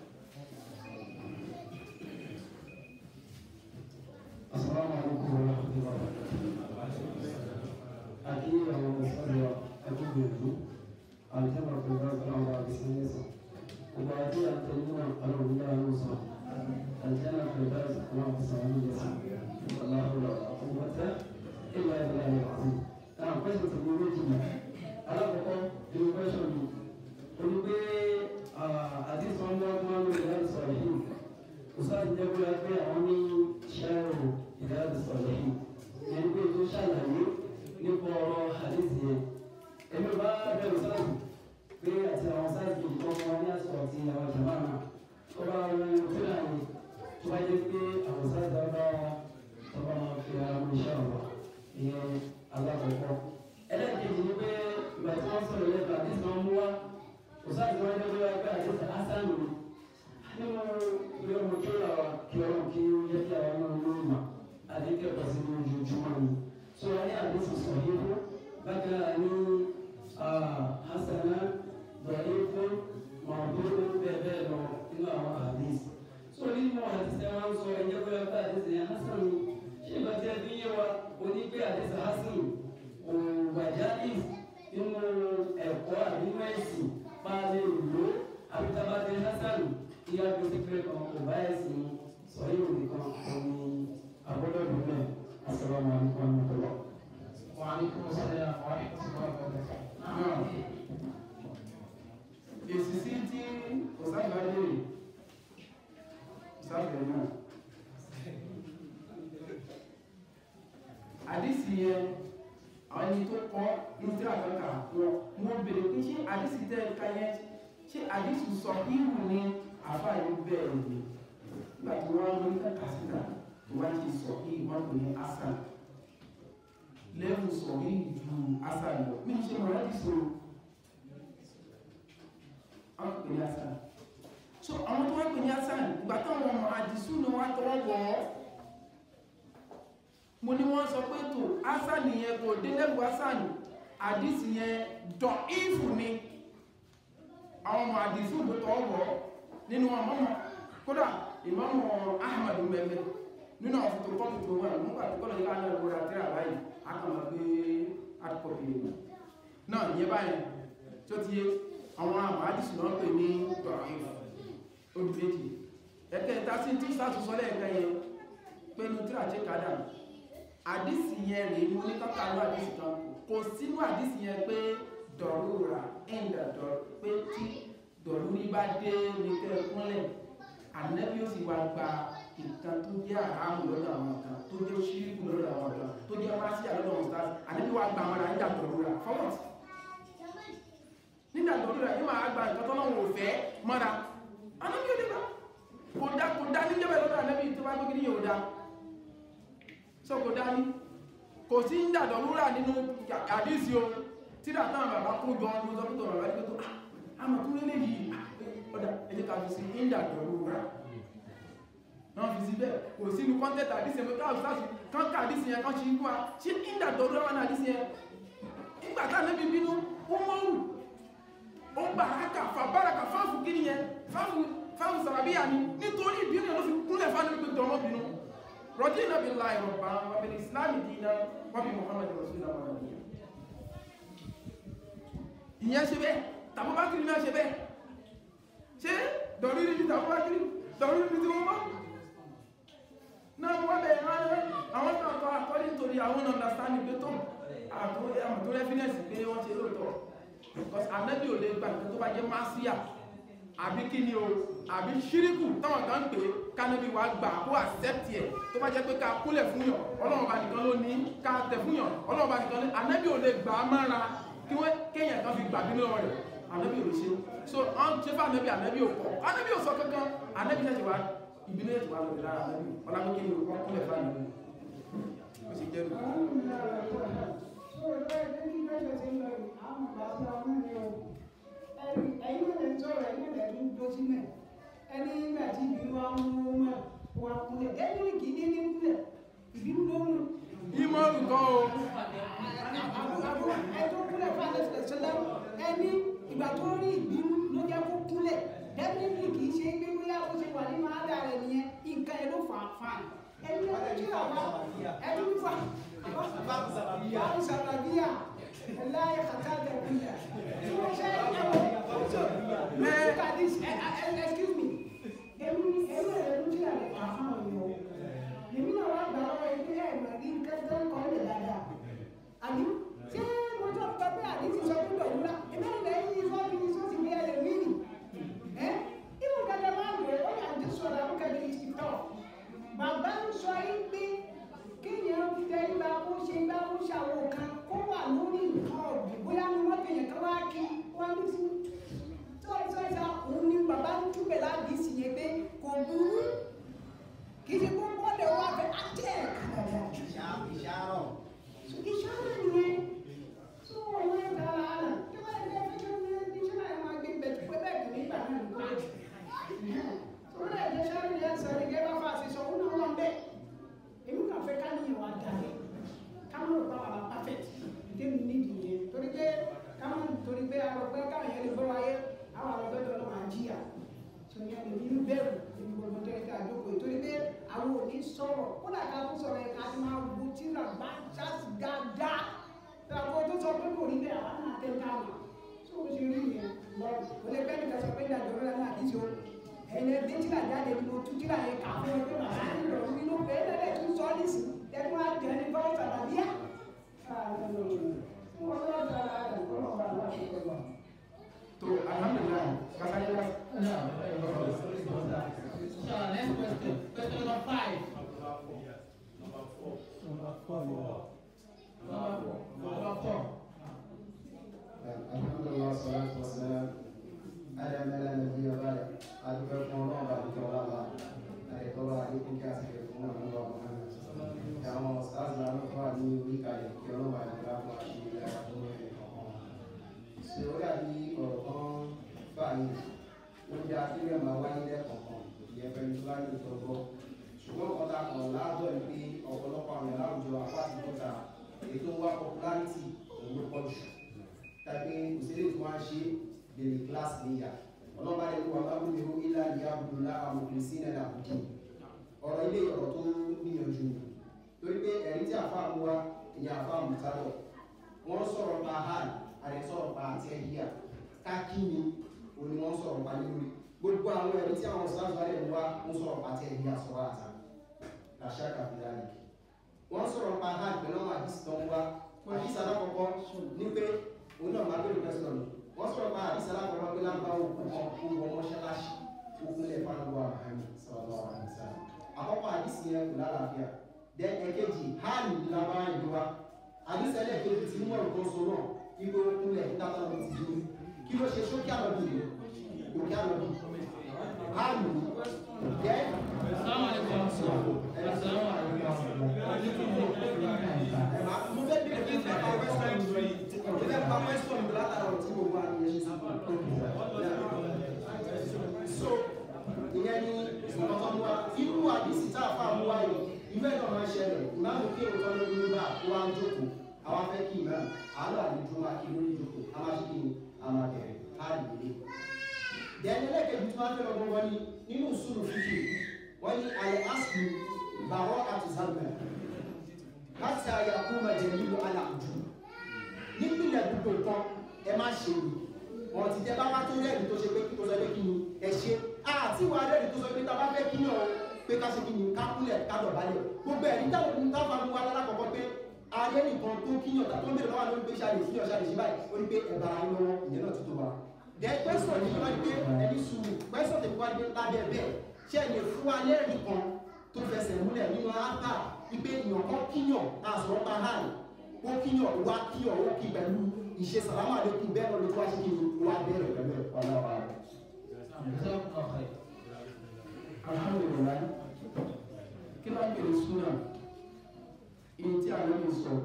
Speaker 8: Assalamu alaikum warahmatullahi wabarakatuh. Aki àwọn mùsùlùmí wa ẹkú gbèrú. Àlùjẹ́bà pẹ̀lú ọ̀gbọ́n wa àbísí ẹ̀sán. Gbogbo àti àtẹ̀yìn náà alòwò ní àwọn sọ. Àlùjẹ́bà pẹ̀lú ọ̀gbọ́n wa àbísí ẹ̀sán. Aláhùrọ̀ àkọ́kọ́tẹ́ ìlà ìlà ìlà àti. Náà pẹ́sẹ̀ tó gbogbo méjì mọ̀. Alákọ̀ọ́kọ́ ìlú pẹ́sẹ̀ mi. Olú pé àdìsí wọn bá wọn lórí láti sọ̀rọ̀ yìí. Ustaz jẹ́ kó yá pé àwọn ní ṣẹ́rù ìdáàbò sọ̀rọ̀ yìí. Ẹni pé tó ṣàlàyé nípa ọ̀rọ̀ hadith yẹn. Èmi bá bẹ̀rù sáàbù pé àti àwọn sáàbù kejì tó wọn ní àsìkò àti àwọn jàmbá náà. Ó bá wọn fúnra ní tó bá jẹ́ pé àwọn sáàbù bá tó bá wọn fi ara mú iṣẹ́ ọ̀rọ̀ ìyẹn alákọ̀ọ́kọ́. Ẹlẹ́ẹ̀kejì ni pé ìgbà tí wọ́n sọ̀rọ̀ lẹ́nu hadith wọn mú wá. Ustaz wọn jẹ́ pé wọ́n pé hadith hasan ni nínú ilé ọmọ kí ọ̀rọ̀ kí ọ̀rọ̀ kí ó yẹ kí àwọn ọmọ ọmọ ọmọ àdéhùn ẹ̀kọ́ sí ní ojoojúmọ́ ni so wọ́n ní àdéhùn sọ̀rọ̀ yìí fún bákan náà ní hasana bẹ̀rẹ̀ fún mọ̀ọ́dúró bẹ́ẹ̀ bẹ́ẹ̀ lọ nínú àwọn àdéhùn so nínú àdéhùn ẹ̀ wọ́n sọ ẹ̀jẹ̀ bóyá pé àdéhùn yẹn hasan ni ṣé ìgbà tí ẹ fi yé wa oní pé àdéhùn hasan òwàjáde nínú ẹ̀kọ́ tí a gbé pé kan kò bá ẹ̀sìn sọ̀rọ̀ òbí kan òní àgbọ́dọ̀ dùnmẹ̀ àsọ̀rọ̀ máa ń kọ́ ní ọ̀tọ̀.
Speaker 1: وعليكم السلام ورحمة الله وبركاته.
Speaker 2: náà èsì sí tí ọ̀sáìbá léèrè ìsáìbẹ̀ náà àdísì yẹn àwọn ẹni tó kọ́ ìdíra kankan wọn mo bèrè pé ṣé àdísì tẹ́ ẹ̀ka yẹn ṣé àdísì sọ ìhù ní àfáàyè bẹ́ẹ̀ ni nígbà tí wọ́n mú ní kàkà síta tó wá ti sọ ìhù wọn kò ní asan lẹ́rù sọ ìhù ju asan lọ mí ṣe mọ̀ láti sọ àwọn pè ní asan so àwọn tó wá pè ní asan ìgbà táwọn ọmọ àdìsú ni wọ́n tọwọ́ wọ̀ ọ́ mo ní wọ́n sọ pé tó asan yẹn kò dé lẹ́rù asan àdìsí yẹn dọ̀ ìfù ni àwọn ọmọ àdìsú tó tọwọ́ wọ̀ ọ́ nínú ọmọ kódà ìmọ̀mọ̀ ahmadu mẹ́mẹ́ nínú àwọn fotokọ́pì tó wà nígbà tó kọ́lọ̀ yíká náà lóra tí a báyìí a kàn máa gbé hardcopy náà ìyẹn báyìí tó ti yé àwọn àmàdìsì náà pè ní dọ̀rọ̀ìf odi méjì ẹ̀kẹ́ ìta sí tí sàtúnṣọ lẹ́ẹ̀kan yẹn pé ní tíra ṣe kádà àdìsì yẹn rèé mú ní kákàlú àdìsì kan kò sínú àdìsì yẹn pé dọ̀rúra ẹ̀ǹdà dọ̀ pé tí dọ̀rúrí bá dé ní kẹ́ kúnlẹ̀ ànẹ́bí ó sì wá gba nǹkan tó jẹ́ àrámù lọ́dọ̀ àwọn kan tó jẹ́ ṣíríkù lọ́dọ̀ àwọn kan tó jẹ́ máṣíà lọ́dọ̀ àwọn stars ànẹ́bí wá gba àwọn àríjà dọ̀rúra fọwọ́sì nígbà tó rẹ̀ yóò máa gba nǹkan tọ́lọ́ wò fẹ́ mọ́ra anábí ò lè bá kò dá kò dá ní jẹ́bẹ̀ lọ́dọ̀ anábí tó bá gbé kí ní yóò dá so kò dá ní kò sí ń dàdọ̀ lúrà nínú àdísí o tí dàtàn bàbá kó jọ ọdún sọ́pítọ̀ bàbá ní pé tó àmọ̀ tó lélẹ̀ yìí ọ̀dà ẹjẹ́ ká fi sí ń dàdọ̀ lúrà náà fi sí bẹ́ẹ̀ kò sínú kọ́ńtẹ́tà àdísí ẹ̀ káàkiri sáàsì kán ká àdísí yẹn kán ṣe ikú wa ṣé ń dàdọ̀ lúrà wọn àdísí yẹn nígbà tá ànábì bínú ó mọ́rù ó bàrákà fàbáraka fáàfù kí nìyẹn fáàfù fáàfù sàràbíyà ni nítorí ìbínú ló fi kúnlẹ̀ fáàfù pé tọmọ bínú rọ̀dí iná bí láì rọ̀bá wà bí islami dínà wà bí muhammad rasulullah wà ní ìyẹn ṣe bẹ́ẹ̀ tàbúbákiri náà ṣe bẹ́ẹ̀ ṣe dọ̀rírí ní tàbúbákiri dọ̀rírí ní tí wọ́n mọ́ náà wọ́n bẹ̀rẹ̀ ránṣẹ́ àwọn náà kọ́ àkọ́lé nítorí àwọn understanding pé tó àtúntò rẹ́fínẹ́sì pé wọ́n ṣe lóòótọ́ because anabi ò lè gba nǹkan tó bá jẹ́ masiya àbí kí ni o àbí ṣíríkù táwọn kan pè é kánábì wa gbà kó accept ẹ̀ tó bá jẹ́ pé ká kúlẹ̀ fún yàn ọlọ́run bá nìkan ló ní ká tẹ̀ fún yàn ọlọ́run bá nìkan ní anabi ò lè gbà á mára kí wọ́n kéèyàn kan fi gbà bí lọ́wọ́ rẹ̀ anabi ò lè ṣe so ọ́n ṣe fún anabi anabi ò kọ́ anabi ò sọ kankan anabi ṣẹ̀ṣẹ̀ wá ìbínú ẹ̀ṣẹ̀ wá lórí lára anabi ọlámi kí ni o wọ́n kúlẹ̀ fún anabi ó sì jẹ́ nù.
Speaker 7: ẹni nígbà tí ìbínú wa ń mú mọ́ wa kúnlẹ̀ ẹni kì í ní ní kúnlẹ̀ ìbínú ló mú.
Speaker 2: ìmọ̀rù kan o
Speaker 7: ẹjọ́ kúnlẹ̀ fún alẹ́ sọ́lá ẹni ìgbà tó rí ìbínú ló jẹ́ kó kúnlẹ̀ definitely kì í ṣe pé bóyá ó ṣe wà nínú ádá rẹ̀ nìyẹn nǹkan ẹ̀ ló fà á fà á ẹni ọdún tí wà wá ẹni fà báwo sàbàbíyà láyé kàtàkì ẹ̀kúnyà tí wọ́n ṣe ẹ̀wọ̀ look at this ẹ ẹ excuse me èmi èmi rẹ̀ ló ti àlẹ́ kà fún àwọn èèyàn èmi náà wá gbà lọ́wọ́ ilé ẹ̀ mà ní kẹ́kẹ́ ń kọ́ lè dáadáa àbí ṣé mo jọ pé pé àdí ti sọ pé dọ̀wúrà èmi náà lẹ́yìn yìí sọ́ bí sọ́ sì bí ẹ lè rí nì ẹ́ ìmọ̀ gẹ́gẹ́ máa ń wẹ̀ ó yà ń sọ̀rọ̀ àwọn kẹ́kẹ́ ti tọ̀ bàbá ń sọ yín pé kéèyàn tẹ ìgbà kó ṣe ìgbà kó ṣàwọn kan kó wà lórí nǹkan ọ̀gbìn bóyá ni wọ́n tẹ̀yẹ̀ kan wá kí wọ́n ní sí sọ́ọ̀sọ́ọ̀sá òun ni bàbá ń túbẹ̀ láti sì yẹ pé kò burú kì í ṣe kó bọ́ọ̀lù wá fẹ́ àjẹ́ kàdàdà ìṣàrọ̀ ìṣàrọ̀ nìyẹn tó wọ́n ń ta ara tí wọ́n ń tẹ́ fẹ́ kí wọ́n ní ṣọ́nà ẹ̀ máa gbé bẹ̀tù pé bẹ́ẹ̀ kì í nígbà náà nìkan tó wọ́n lè jẹ́ ṣọ́nà yẹn sọ ní gẹ́gẹ́ bá fà sí sọ òun náà wọ́n bẹ́ẹ̀ èmi kàn fẹ́ ká níyàn wá dalẹ̀ ká mọ̀ bá wà perfect ìdí mi nídìí yẹn torí pé ká mọ̀ torí pé àwọn ọgbẹ́ káwọn yẹn lè gbọ́ wáyé àwọn àwọn ọgbẹ́ tó lọ́wọ́ àjíyà tó yẹn lè ní bẹ̀rù nínú gbogbo tó yẹ ká jókòó yìí torí pé àwọn ò ní sọ̀rọ̀ kódà ká tún sọ̀rọ̀ yẹn ká ti máa wo tíra bá ṣáàṣì dáadáa àwọn tó sọ pé kò rí bẹ́ẹ̀ àwọn náà tẹ́ ká mà tó o ṣe rí yẹn lọ kò lè bẹ́ẹ̀ nìkan sọ pé ìdájọ́ rẹ̀ náà àdíṣe o ẹ̀yẹ bí tíra jáde ní mo tú tíra yẹn kà fún ẹ pé màmá ń lọ nínú pé lẹ́lẹ̀ tún sọ nísì ẹkún àjẹ ní bá sàlàbíà. wọ́n lọ́ọ́ dára rẹ̀ kọ́ lọ́ọ́ bá láti kọ́ lọ.
Speaker 2: tó alhamdulilayi kasari la.
Speaker 1: Inshallah, next question. Question number five. Number four.
Speaker 8: alhamdulilah salatu wa salam ala mala nabi wa bala adúgbò fún ọlọ́run bá dúpẹ́ ọlọ́ba àdèkọ́lá àdékùn kí a sì fẹ́ fún ọlọ́run bá muhammed àwọn stars la ló fà ní orí kalẹ̀ kí ọlọ́run bá dúpẹ́ fún àṣírí ara fún ẹ̀rẹ̀ kọ̀ọ̀kan ṣe ó dàbí ọ̀rọ̀ kan fà ní ó jẹ́ akílẹ̀ máa wáyé lẹ́kọ̀ọ̀kan ìyẹn pẹ̀lú fúlàní tó gbọ́ ṣùgbọ́n kan tá a kàn láàbọ̀ ni pé ọ̀pọ̀lọpọ̀ àwọn èèyàn láwùjọ apá àti kọta ètò wa popularity òun ló pọ̀ jù tàbí òṣèré tí wọ́n á ṣe bèrè kíláàsì níyà ọlọ́ba ẹ̀kú wa bá gbóni ó ilá ìyá abudulá àwọn kìrìsì náà àbùkù ọ̀rọ̀ ilé ọ̀rọ̀ tó níyànjú ni torí pé ẹ̀rí tí àfa mú wa ìyá àfa mùtárọ̀ wọ́n sọ̀rọ̀ pa hàn àrẹ sọ̀rọ̀ pa àti ẹ̀yíyà káàkì ni òní wọ́n sọ̀rọ̀ pa ní lórí gbogbo àwọn ẹ̀rí tí àwọn sọ́láṣọ́ rẹ̀ mú wa ń sọ̀rọ̀ pa àti ẹ̀yíyà sọ̀rọ̀ àtà làṣà kàfíńdà nìkì wọ́n sọ̀rọ̀ pa hàn pẹ̀lú àwọn àdìsí tó ń wá àdìsí alákọ̀ọ́kọ́ ní pé òun náà máa bẹ̀rẹ̀ pẹ̀sọ̀ ni wọ́n sọ̀rọ̀ pa àdìsí alákọ̀ọ́kọ́ pé láǹbá òkú kan kó wọ mọ́ṣáláṣí òkúnlẹ̀ fáwọn àmì sọ̀rọ̀ àdìsá àkọ́kọ́ àdìsí yẹn kò lálàáfíà dẹ ẹ̀kejì hàn ní lábá ìlú wa àdìsí ẹlẹ́ẹ̀kejì tí mọ̀ nǹkan so náà ibo òkúnlẹ̀ nígbà tó ti dúró kí ló ṣe sókè àlọ́bì òkè àlọ́bì hàn ní dẹ
Speaker 1: Assalamu alaikum. Assalamu alaikum.
Speaker 2: mo fẹ́ bí ẹgbẹ́ fẹ́ pa wẹ́sítọ̀n yìí mo fẹ́ pa wẹ́sítọ̀n yìí látara ọ̀tí gbogbo àwọn ẹ̀yẹ ṣe so ìyẹn ni ọ̀tọ̀ mu wa irú àdìsí tá a fà mú wa yìí ìfẹ́ náà máa ń ṣẹlẹ̀ ìmáàmù kí òótọ́ ló dúró bá kó wá ń jókòó àwa fẹ́ kí ìmáàmù àálọ́ àdìjú máa kí lórí ìjókòó a máa ṣe kí ni a máa bẹ̀rẹ̀ káàdì ìdílé dẹ́ni ẹlẹ́kẹ̀ẹ́bí tí wọ́n fẹ́ lọ́gbọ́n wọn ni nínú ìṣúrù fífi wọ́n ní àlẹ́ àṣù bàrọ́ àti zambia láti àyàkú mẹjẹ̀lú aláàjú nípìnlẹ̀ gbogbo nǹkan ẹ má ṣe ni wọn ti tẹ bá wá tó rẹ́ẹ̀dì tó ṣe pé tó sọ pé kí ni ẹ ṣe àti wà rẹ́ẹ̀dì tó sọ pé tá a bá fẹ́ kí ni ọ pé ká ṣe kí ni ká kúnlẹ̀ ká dọ̀bálẹ̀ gbogbo ẹ̀rí táwọn ohun tá a fa wá lálákọ̀ọ́kọ́ pé ayé nìkan tó kí ni ọ̀tà tó ń bèrè lọ́wọ́ lórí pé ṣáà lè sí ọ̀ṣà lè ṣe báyìí ó ní pé ẹ̀bà ara lọ́wọ́ ìyẹn náà ti tó wa. dẹ pẹ́sọ̀ ní wọ́n gbé ẹni sùúrù pẹ́sọ̀ tẹ̀lé wá gbé lábẹ́ bẹ́ẹ̀ ṣé ẹ lè fún wa lẹ́rìí kan tó fẹsẹ̀ múlẹ̀ nínú ápá ipe èèyàn kan kíyàn àsọ̀rọ̀ pa hàn ó kíyàn wá kíyàn ó kí pẹ̀lú ìṣe sàlámà lẹ́kùn bẹ́ẹ̀ lọ́dún tó wá ṣe kí ni wá bẹ̀rẹ̀ pẹ̀lú ẹ̀ ọlọ́wà rẹ̀.
Speaker 1: Jazakumullah khair.
Speaker 2: alhamdulilayi kí ló ń bèrè súnà èyí tí àwọn ènìyàn sọ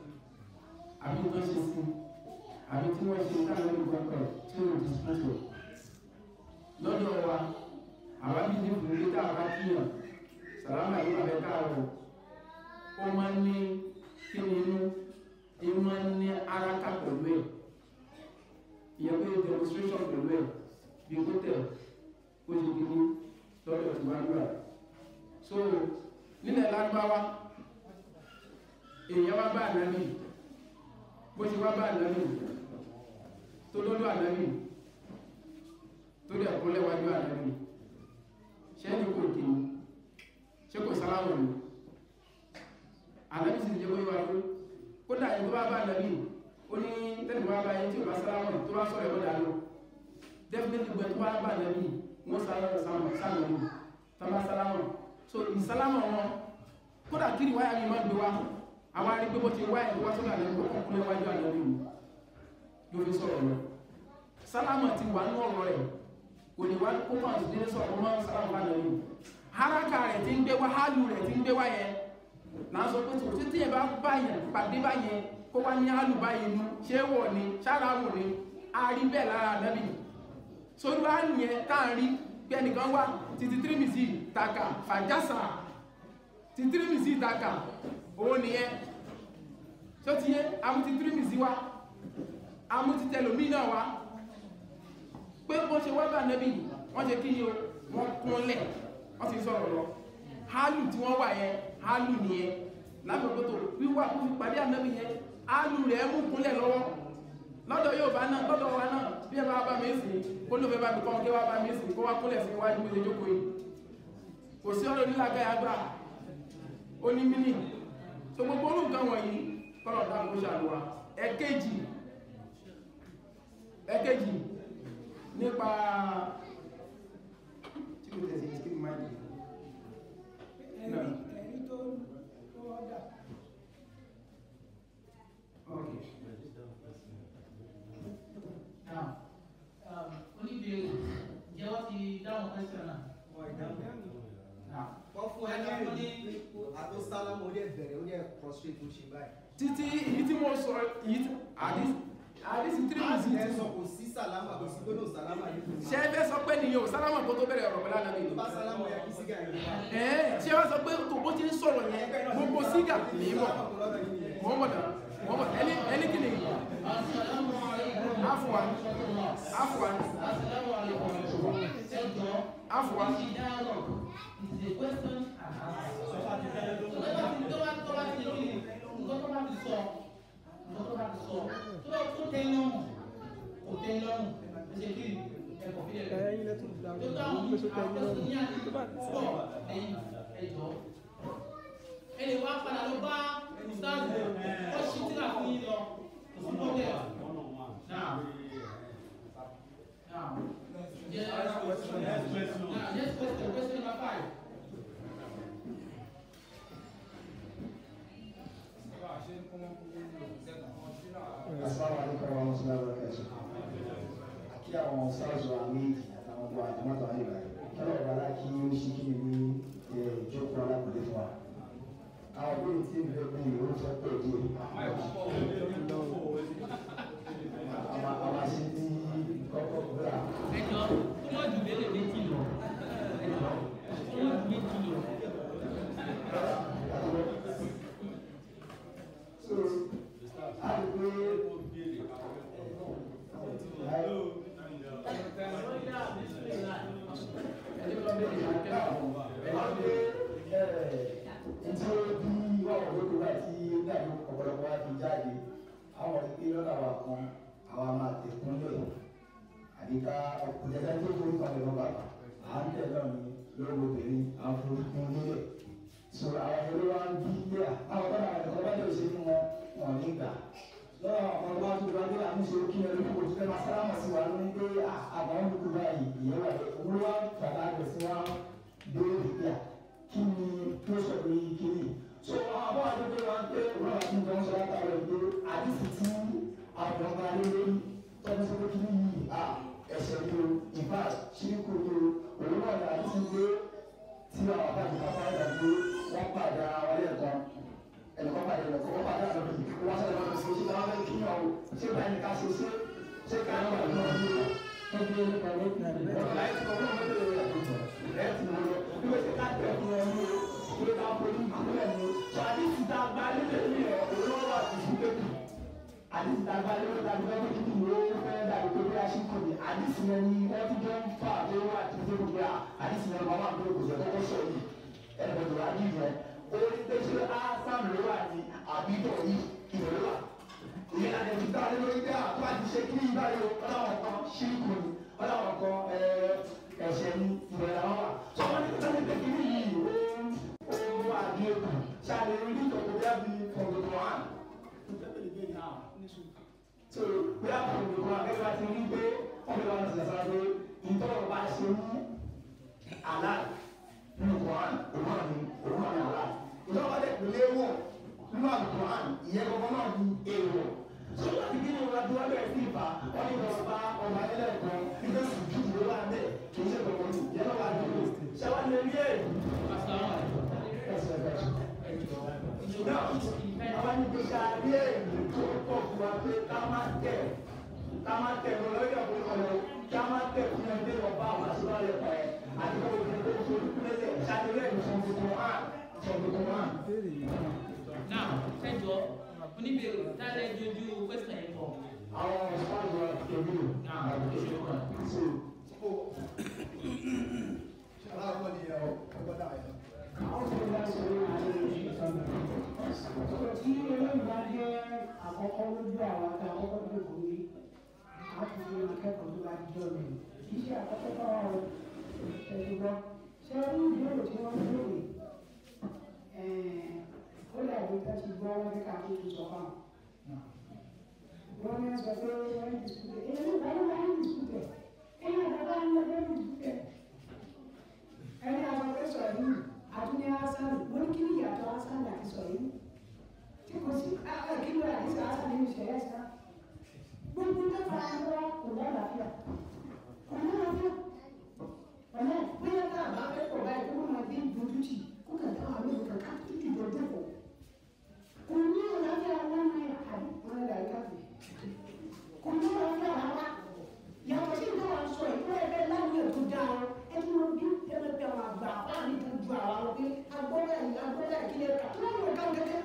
Speaker 2: àbí tó ṣe sí àbí tí wọ́n ṣe táwọn ènìyàn gbọ́kọ̀ tí wọ́n ti sọ́tò lọ́dọ̀ wa àwa bí ní fún ilé táwọn bá kíyàn sàlámà yìí wà bẹ́ẹ̀ káàrọ̀ ó máa ń ní kí ni inú ó máa ń ní araka pẹ̀lú ẹ̀ ìyẹn pé demonstration pẹ̀lú ẹ̀ bí kò tẹ̀ ó ṣe kí ni lọ́dọ̀ tí wọ́n gbà so nílẹ̀ lágbáwá èèyàn wá bá ànábì bó ṣe wá bá ànábì tó lọ́dọ̀ ànábì tó dẹ̀ kó lẹ́wájú ànábì ṣé ní kò kí ni ṣé kò sálámù ni ànábì sì jẹ́ kó yíwa fún kódà ẹni tó bá bá ànábì ó ní tẹ́lẹ̀ bá bá yẹn tí ò bá sálámù tó bá sọ̀rọ̀ ẹ̀kọ́ dànù definitely gbẹ tó bá bá ànábì wọ́n sálámù sálámù sálámù tọ́ba sálámù so ìsálámù wọn kódà kí ni wáyà mi máa gbé wa àwọn arí pé bó ti wáyà ìwá sọ́nà àlẹ́ kó kọ́ kúlẹ̀ wájú ànábì mi ló fi sọ̀rọ̀ lọ sálámù ti wà nínú ọ̀rọ̀ rẹ̀ kò ní wá kó máa ti dé sọ̀rọ̀ kó máa sálámù bá ànábì haraka rẹ̀ ti ń gbé wá hálù rẹ̀ ti ń gbé wá yẹn là ń sọ pé tó títí yẹn bá bá yẹn pàdé bá yẹn kó wá ní hálù bá yẹn nu ṣé wọ̀ ni ṣára wò ni a rí bẹ́ẹ̀ lára ànábì sórí wá nìyẹn tá à ń rí pé ẹnìkan wá títí tírímìsì taka fàjásà títí tírímìsì taka owó nìyẹn tó ti yé amúti tírímìsì wá amúti tẹlòmí náà wá pé bó ṣe wá bá nẹ́bí wọ́n ṣe kí ni o wọ́n kúnlẹ̀ wọ́n ti sọ̀rọ̀ lọ hálù tí wọ́n wà yẹn hálù nìyẹn lábẹ́gbẹ́tò wíwá kó fi pàdé ànẹ́bí yẹn hálù rẹ̀ mú kúnlẹ̀ lọ́wọ́ lọ́dọ̀ yóò bá náà lọ́dọ̀ wa náà bí bí ẹ bá bá mi sìn kó ló fẹ́ bá mi kọ́ kí wá bá mi sìn kó wá kólẹ̀ sí iwájú mi lè jókòó yìí kò sí ọ̀rọ̀ nílàkà àgbà ó ní mínì tó gbogbo orú nǹkan wọ̀nyí kọ́lọ̀ dáa kó ṣàlùwà ẹ̀kejì ẹ̀kejì nípa tí mo tẹ̀sí kí ni máa dì
Speaker 7: ẹ̀rí ẹ̀rí tó tó ọ̀dà.
Speaker 2: Okay.
Speaker 1: Now, um, oníbèrè ǹjẹ́ wọ́n ti dáhùn question náà? Now,
Speaker 9: wọ́n fún ẹ ní àtó sálámù ó dẹ̀ bẹ̀rẹ̀ ó dẹ̀ prostrate ó ṣe báyìí.
Speaker 2: títí èyí tí mo sọ èyí tí àdís àdís three
Speaker 9: láti
Speaker 2: minutes
Speaker 9: ẹ sọ kò sí sálámà kò sí gbọ́dọ̀ sálámà nínú ìmọ̀.
Speaker 2: ṣé ẹ fẹ́ sọ pé nìyẹn ò sálámà kó tó bẹ̀rẹ̀ ọ̀rọ̀ pẹ̀lú àná
Speaker 9: tó
Speaker 2: nìyẹn
Speaker 9: bá sálámù yẹ kí sígà yìí wá.
Speaker 2: ẹ̀ẹ́ ṣé wọ́n sọ pé tó bó ti ń sọ̀rọ̀ yẹn gbogbo sígà ní mọ̀
Speaker 9: sálámà kò lọ́dọ̀ yìí nìyẹn.
Speaker 2: Muhammad Muhammad ẹni ẹni kìíní
Speaker 1: Assalamu alaikum.
Speaker 2: afuwan afuwan
Speaker 1: Assalamu alaikum. Ẹjọ́,
Speaker 2: afuwan
Speaker 1: this is dialogue. It is a question and answer. Tó bá ti tó bá tó bá ti kí ni, nǹkan tó bá ti sọ, nǹkan tó bá ti sọ, tó bá tó tẹ́ lọ́rùn, kò tẹ́ lọ́rùn, ẹ ṣe kí ni, ẹ kọ̀ fílẹ̀ rẹ̀.
Speaker 10: ẹyin lẹ́tún
Speaker 1: Tó bá àwọn àwọn tó ní àná pọ̀ lẹ́yìn ẹjọ́. Ẹ lè wá padà lọ bá sáàbù, ó ṣí tíra fún yín lọ, kò sí bọ́ọ̀lẹ̀. Now, now, yeah, now, next question, question number five.
Speaker 11: Assalamu alaikum warahmatullahi wabarakatuh. Àkí àwọn sáàzù àmì àtàwọn ọgbà àjọmọ́tò ayé rẹ̀. Kẹ́lọ̀ ọ̀rọ̀ aláàkí ó ṣí kí ni ní ìjókòó alákùnrin fún wa. Àwọn ìbéèrè tí ń bẹ̀rẹ̀ ní ìlú tó pẹ̀ díẹ̀. Àwọn àwọn àṣẹ ní kọ́kọ́ gbéra.
Speaker 1: Ẹjọ́, kó má jù lélẹ̀ méjì lọ. Ẹjọ́, kó má jù méjì lọ.
Speaker 11: So, a lè pé
Speaker 2: ẹni tó bẹ̀rẹ̀ ìyá kẹ́kọ̀ọ́
Speaker 11: Ètò bí wọ́n wọ̀ lóko láti dàbí ọ̀pọ̀lọpọ̀ wá fi jáde, àwọn ìpín lọ́dà wa kan, àwa máa tẹ̀kúnlẹ̀. Àdìká ọkùnrin ẹ̀dá tó forí kan lọ́wọ́ bàbá. À ń tẹ̀ náà ní lọ́wọ́ obìnrin, à ń forí kún nílẹ̀. So àwọn ẹ̀rọ wa ń bí ilé à. Àwọn ọ̀dọ́ àwọn ẹ̀kọ́ bá lè ṣe fún wọn, wọn ní gbà. Lọ́wọ́ àwọn ọmọ wa tó bá dé àmì ṣe kí ẹni kò tó fẹ́ máa sálámà sí wa lórí pé àwọn olùkú báyìí ìyẹn wà lẹ́ òun ló wá bàbá rẹ̀ sí wa béèrè pé à kí ni tó sọ pé kí ni. So àwọn àbọ̀ àdúgbò wa ń pé òun àwọn àti ìjọba sọ̀rọ̀ àtàwọn ìgbé àdìsí tí àwọn ọba lé lórí tọ́jú sọ pé kí ni yìí à ẹ̀sẹ̀ ni o ìfà ṣíríkù ni o òun náà ní àdìsí gbé tí àwọn àbá àti bàbá rẹ̀ gbé wọ́n pàdé ara wọn lẹ́ẹ̀kan ẹnìkan pàdé ẹnìkan wọ́n pàdé àlọ́ yìí wọ́n sọ̀rọ̀ lọ́dọ̀ sí ṣé káwọn fẹ́ kí yàn o ṣé báyìí ni ká ṣe ṣe ṣé káwọn wà lọ́wọ́ ní ìlú ẹgbẹ́ nípa lẹ́kùn ọ̀rọ̀ láì tí wọ́n mọ̀ lórí rẹ̀ tó tọ̀ ẹ̀ tí wọ́n lọ bí wọ́n ṣe ká tẹ̀ fún ẹ ní o ṣé ká forí ìkúlẹ̀ ní o ṣọ àdìsí tá a gba nílé ní ẹ̀ òun wà sí fún pépì àdìsí tá a gba nílé tá a gba nílé kí ni ó fẹ́ dàbí pé bí a ṣe kò ní àdìsí yẹn ni wọ́n ti jọ ń fà tó wà tí ó fi gbà àdìsí yẹn máa wà ní òkùnjẹ kọ́kọ́ sọ yìí ẹnìkan wà ní ìyẹn orí pé ṣé ásán ló wà ní àbíbọ̀ yìí ìwé ló wà. ìyẹn láti ẹ̀jú tá a lé lórí pé àtúwà ti ṣe kí ìbáyọ̀ ọlọ́wọ̀n kan ṣíríkù ni ọlọ́wọ̀n kan ẹ̀ṣẹ̀ ni ìwé làwọn wà. sọ wọn ní kí sọ́ni pé kí ní yìí ó ó wà ní èkó ṣáàlì orí ìtọ́kọ̀ bí a bí fọ̀gbọ̀n wà. so bí a fọ̀gbọ̀n wà gẹ́gẹ́ bá ti rí pé ọmọ ìwà ti sàṣà pé ìtọ́kọ̀ bá ṣe ní àlá nínú Quran òun náà ni òun náà ni àlá ìjọba dẹ̀ pèlè wọ̀ nínú àlùkùrán ìyẹn gbogbo náà ni èèwọ̀ so láti kí ni wọn adúlá bẹ̀rẹ̀ sí ìfà wọn ní wọn bá ọba ẹlẹ́ẹ̀kan ilé sùjú ló wà ń bẹ̀ kì í ṣe gbogbo ní ìyẹn náà wà dúró ṣé wàá lè rí èrè. náà àwọn ní kí ká rí èrè tó pọ̀ fún wa pé ká má tẹ̀ ká má tẹ̀ lọ lórí ọ̀pọ̀ ìkọlẹ̀ ká má tẹ̀ fún ẹgbẹ́ ọba àwọn àṣìwálẹ̀ pẹ̀ àti kọ́ òfin tó tó lẹ́sẹ̀ ṣàlùwẹ̀ ìṣòfò hàn ìṣòfò hàn.
Speaker 1: Now, ẹjọ́, oníbèrè, táyà ìjọjú question yẹn bọ̀.
Speaker 11: àwọn ọ̀sán wa kẹ́bí o àbùkẹ́ wa so
Speaker 9: aláwọ̀ ni ẹ̀ ọgbọ́n dà yẹn.
Speaker 7: àwọn tó bá ṣe é àti ìṣòro tí eléyìí bá jẹ́ àkọ́kọ́ lójú àwọn àti àkọ́kọ́ tó kò ní a ti fi akẹ́kọ̀ọ́ àwùjọ mi kì í ṣe àkọ́kọ́ bá wa o ẹ̀dùgbọ́ ṣé ní ìbéèrè tí wọ́n béèrè ó lè àgbẹ̀ tó ti gbọ́ wọn kíkà tó ti sọ fáwọn. wọ́n ní sọ pé wọ́n ń dispute èyí ló bá wọn ń dispute èyí ló bá wọn ń dispute ẹni àwọn pé sọ yìí àtúnyẹ hasan mo ní kí ni ìyàtọ̀ hasan àti sọ yìí tí kò sí kí ló àti sọ hasan nínú ìṣẹ̀lẹ̀ sá gbogbo tó fara ń wá kò lálàáfíà kò lálàáfíà ọ̀nà bóyá tá a bá fẹ́ pọ̀ báyìí kó máa dé dojútì kó kà dá àwọn olùkọ́ ká tútù dọ̀dọ̀ pọ̀ kò ní àlàáfíà wọn náà àbí wọn náà dàrí káfí kò ní àlàáfíà rárá yàtọ̀ sí ìjọba sọ ìfúnra ẹgbẹ́ láwùjọ tó dáa ọ ẹni wọn bí ẹgbẹ́ bí àwọn àgbà fáàní tó ju àwọn lọ pé agbọ́dọ̀ yìí agbọ́dọ̀ ìkílẹ̀ ká tó lọ́wọ́ ká kẹ́kẹ́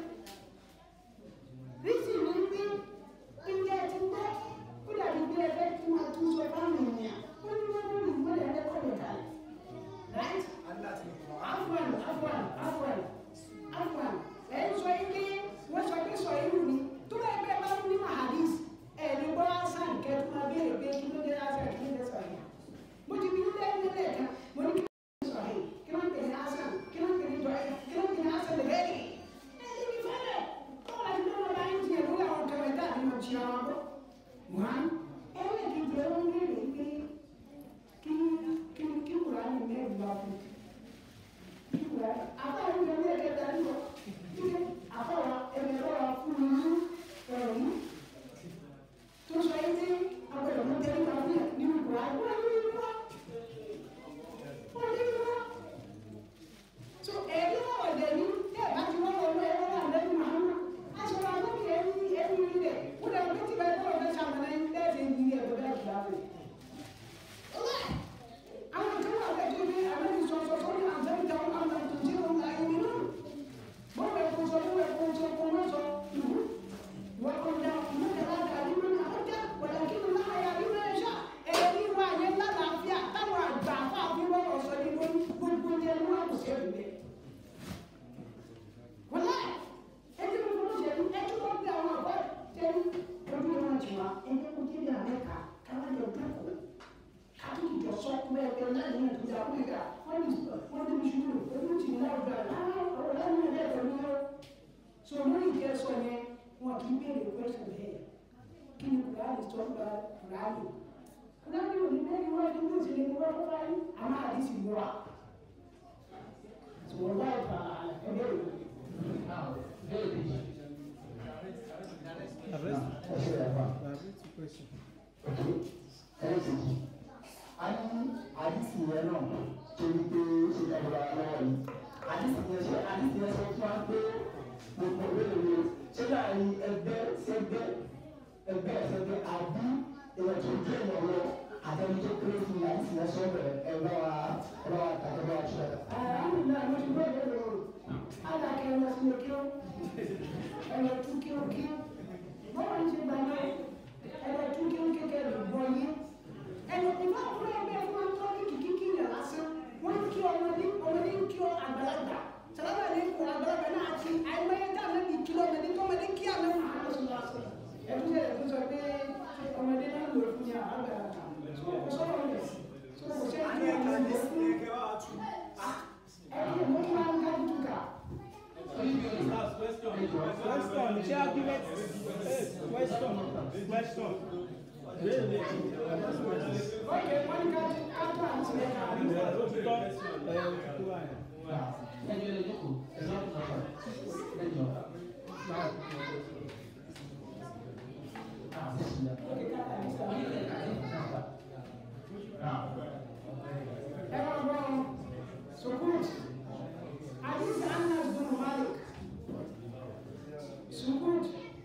Speaker 7: rísì ní pé ilé ti gbọ́ ó dàbí bí ẹgbẹ́ tí wọ́n tún sọ fáwọn ènìyàn ó ní wọ́n lórí ìwé ẹ̀rẹ́ kọ́ lè kalẹ̀ right afwan afwan afwan afwan ẹ̀ ń sọ ilé wọ́n sọ pé sọ ìlú ni tó bá ẹgbẹ́ bá ní mahadis ẹ̀ ní bọ́ hasan kẹ́tù máa béèrè pé kí ló dé hasan kí ló dé sọ yìí mo ti bí ilé ẹni lẹ́ẹ̀kan mo ní kí ló dé sọ yìí kí ló ń pè ní hasan kí ló ń pè ní jọ kí ló ń pè ní hasan lè bẹ́ẹ̀ ẹ̀ ẹ̀ ní fẹ́lẹ̀ kọ́kọ́ láti gbé wọn bá ń tiẹ̀ lórí àwọn kẹmẹ́tà àti mo ti àwọn bọ́ wọn ẹlẹ́ẹ̀kejì ẹ̀ wọ́n béèrè pé kí kí kí wùrà ní mẹ́rin bá fún kí wùrà àbáwọn ìjọba ní ẹ̀kẹta nígbà kí àbáwọn ẹ̀mẹ̀rọ fún mi ní ẹ̀rọ yìí tó sọ yìí tí agbẹ̀rẹ̀ mú tẹ́lẹ̀ máa fi nínú wùrà wọ́n ní ìlú wa wọ́n ní ìlú wa so ẹ̀rí náà ọ̀dẹ̀ ní ẹ̀ bá ti wọ́n wọlé ẹ̀rọ náà lẹ́nu màánù aṣọ wa lókè ẹ̀rí ẹ̀rí rẹ̀ wọ́n dẹ̀ wọ́n ti bá ẹ̀kọ́ ọ̀dẹ̀ sàmìnà ẹ̀ lẹ́ẹ̀dẹ̀ ní ẹ̀kọ́ bẹ́ẹ̀ kìlá fún àwọn kan wà bẹ́ẹ̀ tó ní àwọn ìsọ̀sọ̀ tó ní àǹfààní dáhùn àwọn àtúnṣe wọn là ń yín náà wọ́n bẹ̀ kó sọ wọ́n bẹ̀ kó sọ kó wọ́n sọ wọ́n kó dá wọ́n kẹ́ láti àdúgbò náà wọ́n jẹ́ wọ́n kí ló náà yà nínú ẹ̀ṣá ẹ̀rí wa yẹn lálàáfíà táwọn àgbà fáwọn wọ́n sọ ní lórí gbogbo yẹn ló wà kó sí ẹ̀rí bẹ́ẹ̀. wọ́n láì ẹni tó kọ́ ṣe ní ẹni tó bí àwọn àbọ̀ tẹ́lú ojú wọn jù wá ẹni kó dé bí àwọn ẹ̀ka káwọn jọ dúkọ̀ kátó ìjọ sọ kúmẹ̀ ẹgbẹ́ náà ní ìdúrà fún ìgbà wọ́n ní wọ́n ní mùsùlùmí ojú ti ní ọ̀gá ọ̀rọ̀ lẹ́nu ẹ̀dẹ́ pẹ̀lú yọ. so lórí ìjẹ́ sọ yẹn wọn kì í béèrè pẹ́sẹ̀ bẹ́ẹ̀ kí ni kùránì sọ gba kùránì kùránì ò ní bẹ́ẹ̀ wọ́n ní mùsùlùmí ní wọ́n fọ́ báyìí àmọ́ àdìsí ló wà. sọ̀rọ̀ báyìí fà á ẹgbẹ́ rẹ̀ bẹ́ẹ̀ bí.
Speaker 11: a ní àdìsí yẹn náà torí pé ó ṣe dábòrò lọ́wọ́ yìí àdìsí yẹn ṣe àdìsí yẹn sọ fún wa pé gbogbo ìbéèrè ṣé láàrin ẹgbẹ́ sẹ́gbẹ́ ẹgbẹ́ sẹ́gbẹ́ àbí èèyàn tó dé èèyàn lọ àtẹni tó kéré fún mi àdìsí yẹn sọ bẹ̀rẹ̀ ẹ bá wa ẹ bá wa tàkẹ́ bá wa ṣe.
Speaker 7: alhamdulilayi mo ti bẹ́ẹ̀ bẹ́ẹ̀ lọ alakẹ́ ẹ lọ sí mi kí ó ẹ lọ tún kí ó kí bọ́ọ̀ ń ṣe gbàgbé ẹ lọ tún kí ó kékeré lọ gbọ́ yé ẹnu ìfọ̀ àkúrẹ́ ẹgbẹ́ fún wọn tó ní kìkì kí yàn lásán wọ́n ń kí ọmọdé ọmọdé ń kí ọ àgbàlagbà sàlámà ní kó àgbàlagbà náà àti àìmọye tá a lẹ́bi kí lọ́mọdé tó ọmọdé kí àná fún àwọn ọ̀sán lásán ẹ̀dùn sẹ̀ ẹ̀dùn sọ pé ọmọdé náà lò fún yà àgbàlagbà kò sọ̀rọ̀ rẹ̀ kò sẹ́
Speaker 9: a ní ẹ̀ka ní sí ẹ̀kẹ́ wá tù.
Speaker 7: ẹ̀dùn mo máa ń ká dùkà.
Speaker 4: Question, ṣé argument? Question, question.
Speaker 7: Okay, wọ́n ní ká ká tó àti ẹ̀ka àdúgbò.
Speaker 4: Ó ti tọ́ ẹ̀ tó wà yẹn.
Speaker 1: ẹjọ́ lè jókòó ẹjọ́ lọ́kọ̀ ẹjọ́.
Speaker 7: Sukut, Aziz Anas bin Malik. Sukut,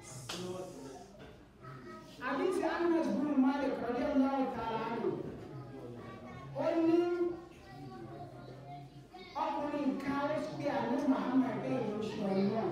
Speaker 7: Aziz Anas bin Malik radiyallahu ta'ala anhu. Ó ní ọkùnrin kan ó pe àná Muhammad bẹ́ẹ̀ ló ṣe ọ̀nà.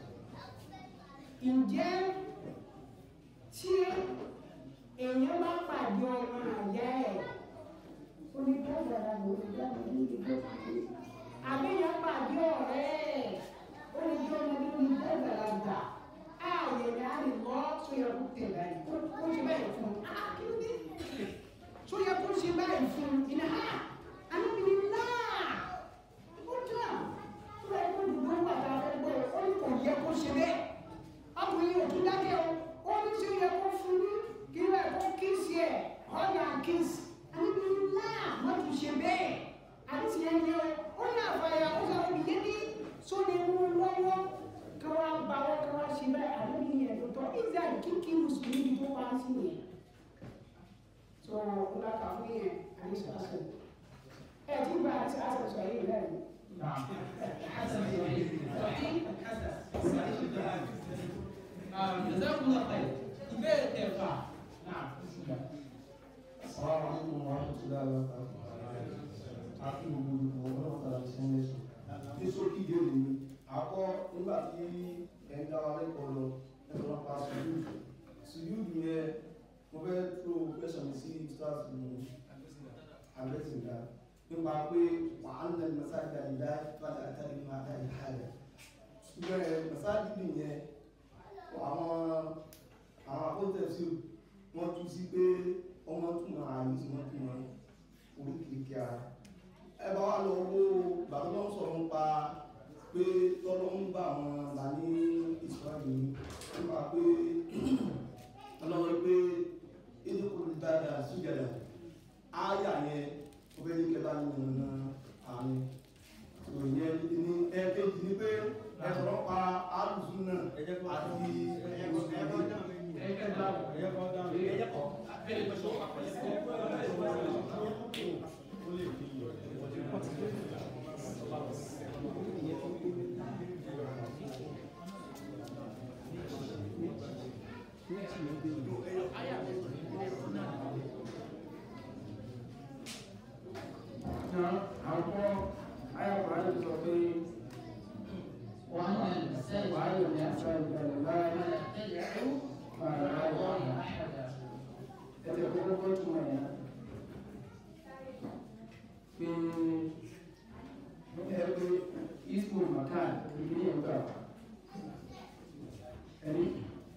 Speaker 7: Ǹjẹ́ tí èèyàn bá pàdé ọmọ àyà ẹ̀ ó ní bá gbàdá lò ó dá mi ní ìdílé kúkú. Àbíyàn pàdé ọ̀rẹ́ ẹ̀ ó ní bí ọmọdé ó ní bá gbàdá gbà. Ààyè ni a lè lọ́ tó yẹ kó tẹ̀ báyìí. Ó ṣe báyìí fún un. Á kí ló dé? tó yẹ kó ṣe báyìí fún iná ha anábìrin náà ó tán tó yẹ kó dùn ló wà tá a fẹ́ gbọ́ ó ní kò yẹ kó ṣe bẹ́ẹ̀ ọkùnrin ò tún dákẹ́ o ó ní tí ó yẹ kó fún ní kí ló yẹ kó kíìsì ẹ̀ ọ̀nà kíìsì anábìrin náà má tún ṣe bẹ́ẹ̀ àti yẹn ni ó ó ní àfàyà ó sọ fún mi yé ní sóde mú lọ́wọ́ kí wọ́n bá wọ́n kí wọ́n ṣe bẹ́ẹ̀ anábìrin yẹn tó tọ́ israel kíkí mùsùlùmí tó wá sí yẹn so ńlá kà fún yẹn àdìsọ àṣẹ ẹ ti gba àti àṣẹ sọ yìí lẹ́yìn.
Speaker 1: جزاكم الله خير ìbéèrè kẹfà náà
Speaker 8: Assalamu alaikum warahmatullahi wabarakatuh. Àti gbogbo olùkọ́ ọlọ́run tàbí sẹ́yìn ẹ̀sùn. Ní sókí ìbéèrè mi, àkọ́ nígbà tí ẹ̀ ń dá wa lẹ́kọ̀ọ́ lọ, ẹ̀ lọ́nà pa sùúrù. Sùúrù yẹn, mo fẹ́ tó question sí stars ní àgbẹ̀sìnká. Nípa pé wà á nà masáàjì àdìdá fàdà àtàlẹ́ máa dá ìhàlẹ̀. Ṣùgbọ́n masáàjì nìyẹn, àwọn àwọn akóńtẹ̀sí wọ́n tú sí pé ọmọ túmọ̀ àyè tí wọ́n túmọ̀ oríkèéríkèé ara ẹ bá wà lọ wo bàbá náà sọ̀rọ̀ nípa pé tọ́lọ́ ń bá àwọn là ní ìsọ́ọ̀lì nípa pé ọlọ́run pé ìdókòwò dáadáa síjẹ̀dà ááyà yẹn ó fẹ́ ní kẹta ní ọ̀nà àmì ìyẹn ní ẹ̀ẹ́dẹ́jì ni pé ẹ sọ̀rọ̀ pa alùsùn náà àti
Speaker 3: àkọ́ ayọ̀kọ̀ ayọ̀ sọ pé
Speaker 1: وأن المساجد
Speaker 3: وعلى المساجد لله
Speaker 1: تدعو مع الله أحدا
Speaker 3: ẹ̀jẹ̀ kókó kó túmọ̀ yẹn pé ẹ pé ismu makan ibi ní ẹgbà ẹni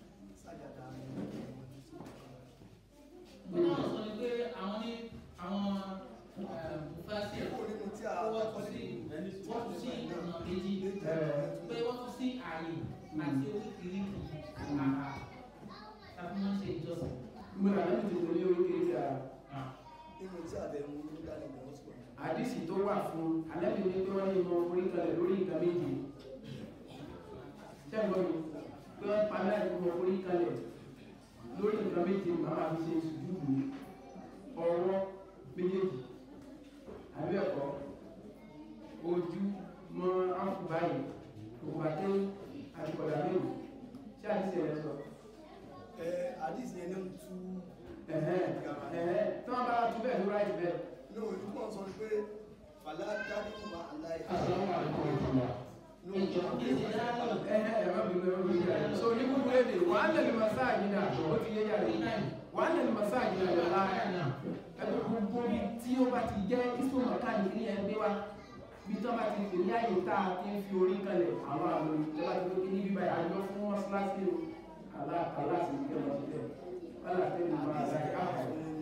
Speaker 1: wọ́n náà sọ ni pé àwọn ní àwọn fásitì wọ́n tún sí wọ́n tún sí ọ̀nà méjì pé wọ́n tún sí ààyè àti oríkìríkì àrà tàbí wọ́n ṣe ìjọsìn.
Speaker 3: gbọ́dọ̀ àlejò ti tẹ̀lé oríkèéríkèé ara
Speaker 9: nínú tí àbẹ̀wò ló dá nígbà wọ́n sọ̀rọ̀.
Speaker 3: àdìsí tó wà fún alẹ́bí ní pé wọ́n ní ìmọ̀ orí kalẹ̀ lórí nǹkan méje ṣẹ́gbọ́n mi pé wọ́n pa láì mọ̀ orí kalẹ̀ lórí nǹkan méje màmá fi ṣe sùdúdù ọwọ́ méjèèjì àbí ẹ̀kọ́ ojú mọ́ àfùbáyé òkùbàtẹ́ àtìkọ̀dà mẹ́rin ṣé àdìsí rẹ̀ sọ
Speaker 9: ẹ àdìsí yẹn ní tú
Speaker 3: ẹ̀hẹ́ ẹ̀hẹ́ tí wọ́n bá tún bẹ́ẹ̀ ló ráì bẹ́ẹ̀
Speaker 9: ní òyìnbó kan sọ pé fàlà dárí ma aláì.
Speaker 8: Assalamu alaikum warahmatullah.
Speaker 1: ìjọ ìdí dáhùn
Speaker 3: ẹ̀hẹ́ ẹ̀rọ mi ló ń yíra so ní kúkú lédè wà á lẹ́nu masáàjì náà ó ti yé yàrá yìí wà á lẹ́nu masáàjì náà lọ́la ẹgbẹ́ gbogbo bí tí ó bá ti jẹ́ ìsún mọ̀kánì ní ẹgbẹ́ wa bí tí wọ́n bá ti fi ní àyè tá a ti ń fi orí kalẹ̀ àwọn àwọn ìjọba ti fi ní bíbá àjọ fún mọ́sálásí o aláàtì ìjọba ti tẹ̀ aláàtì ìjọba àdáyé àpọ̀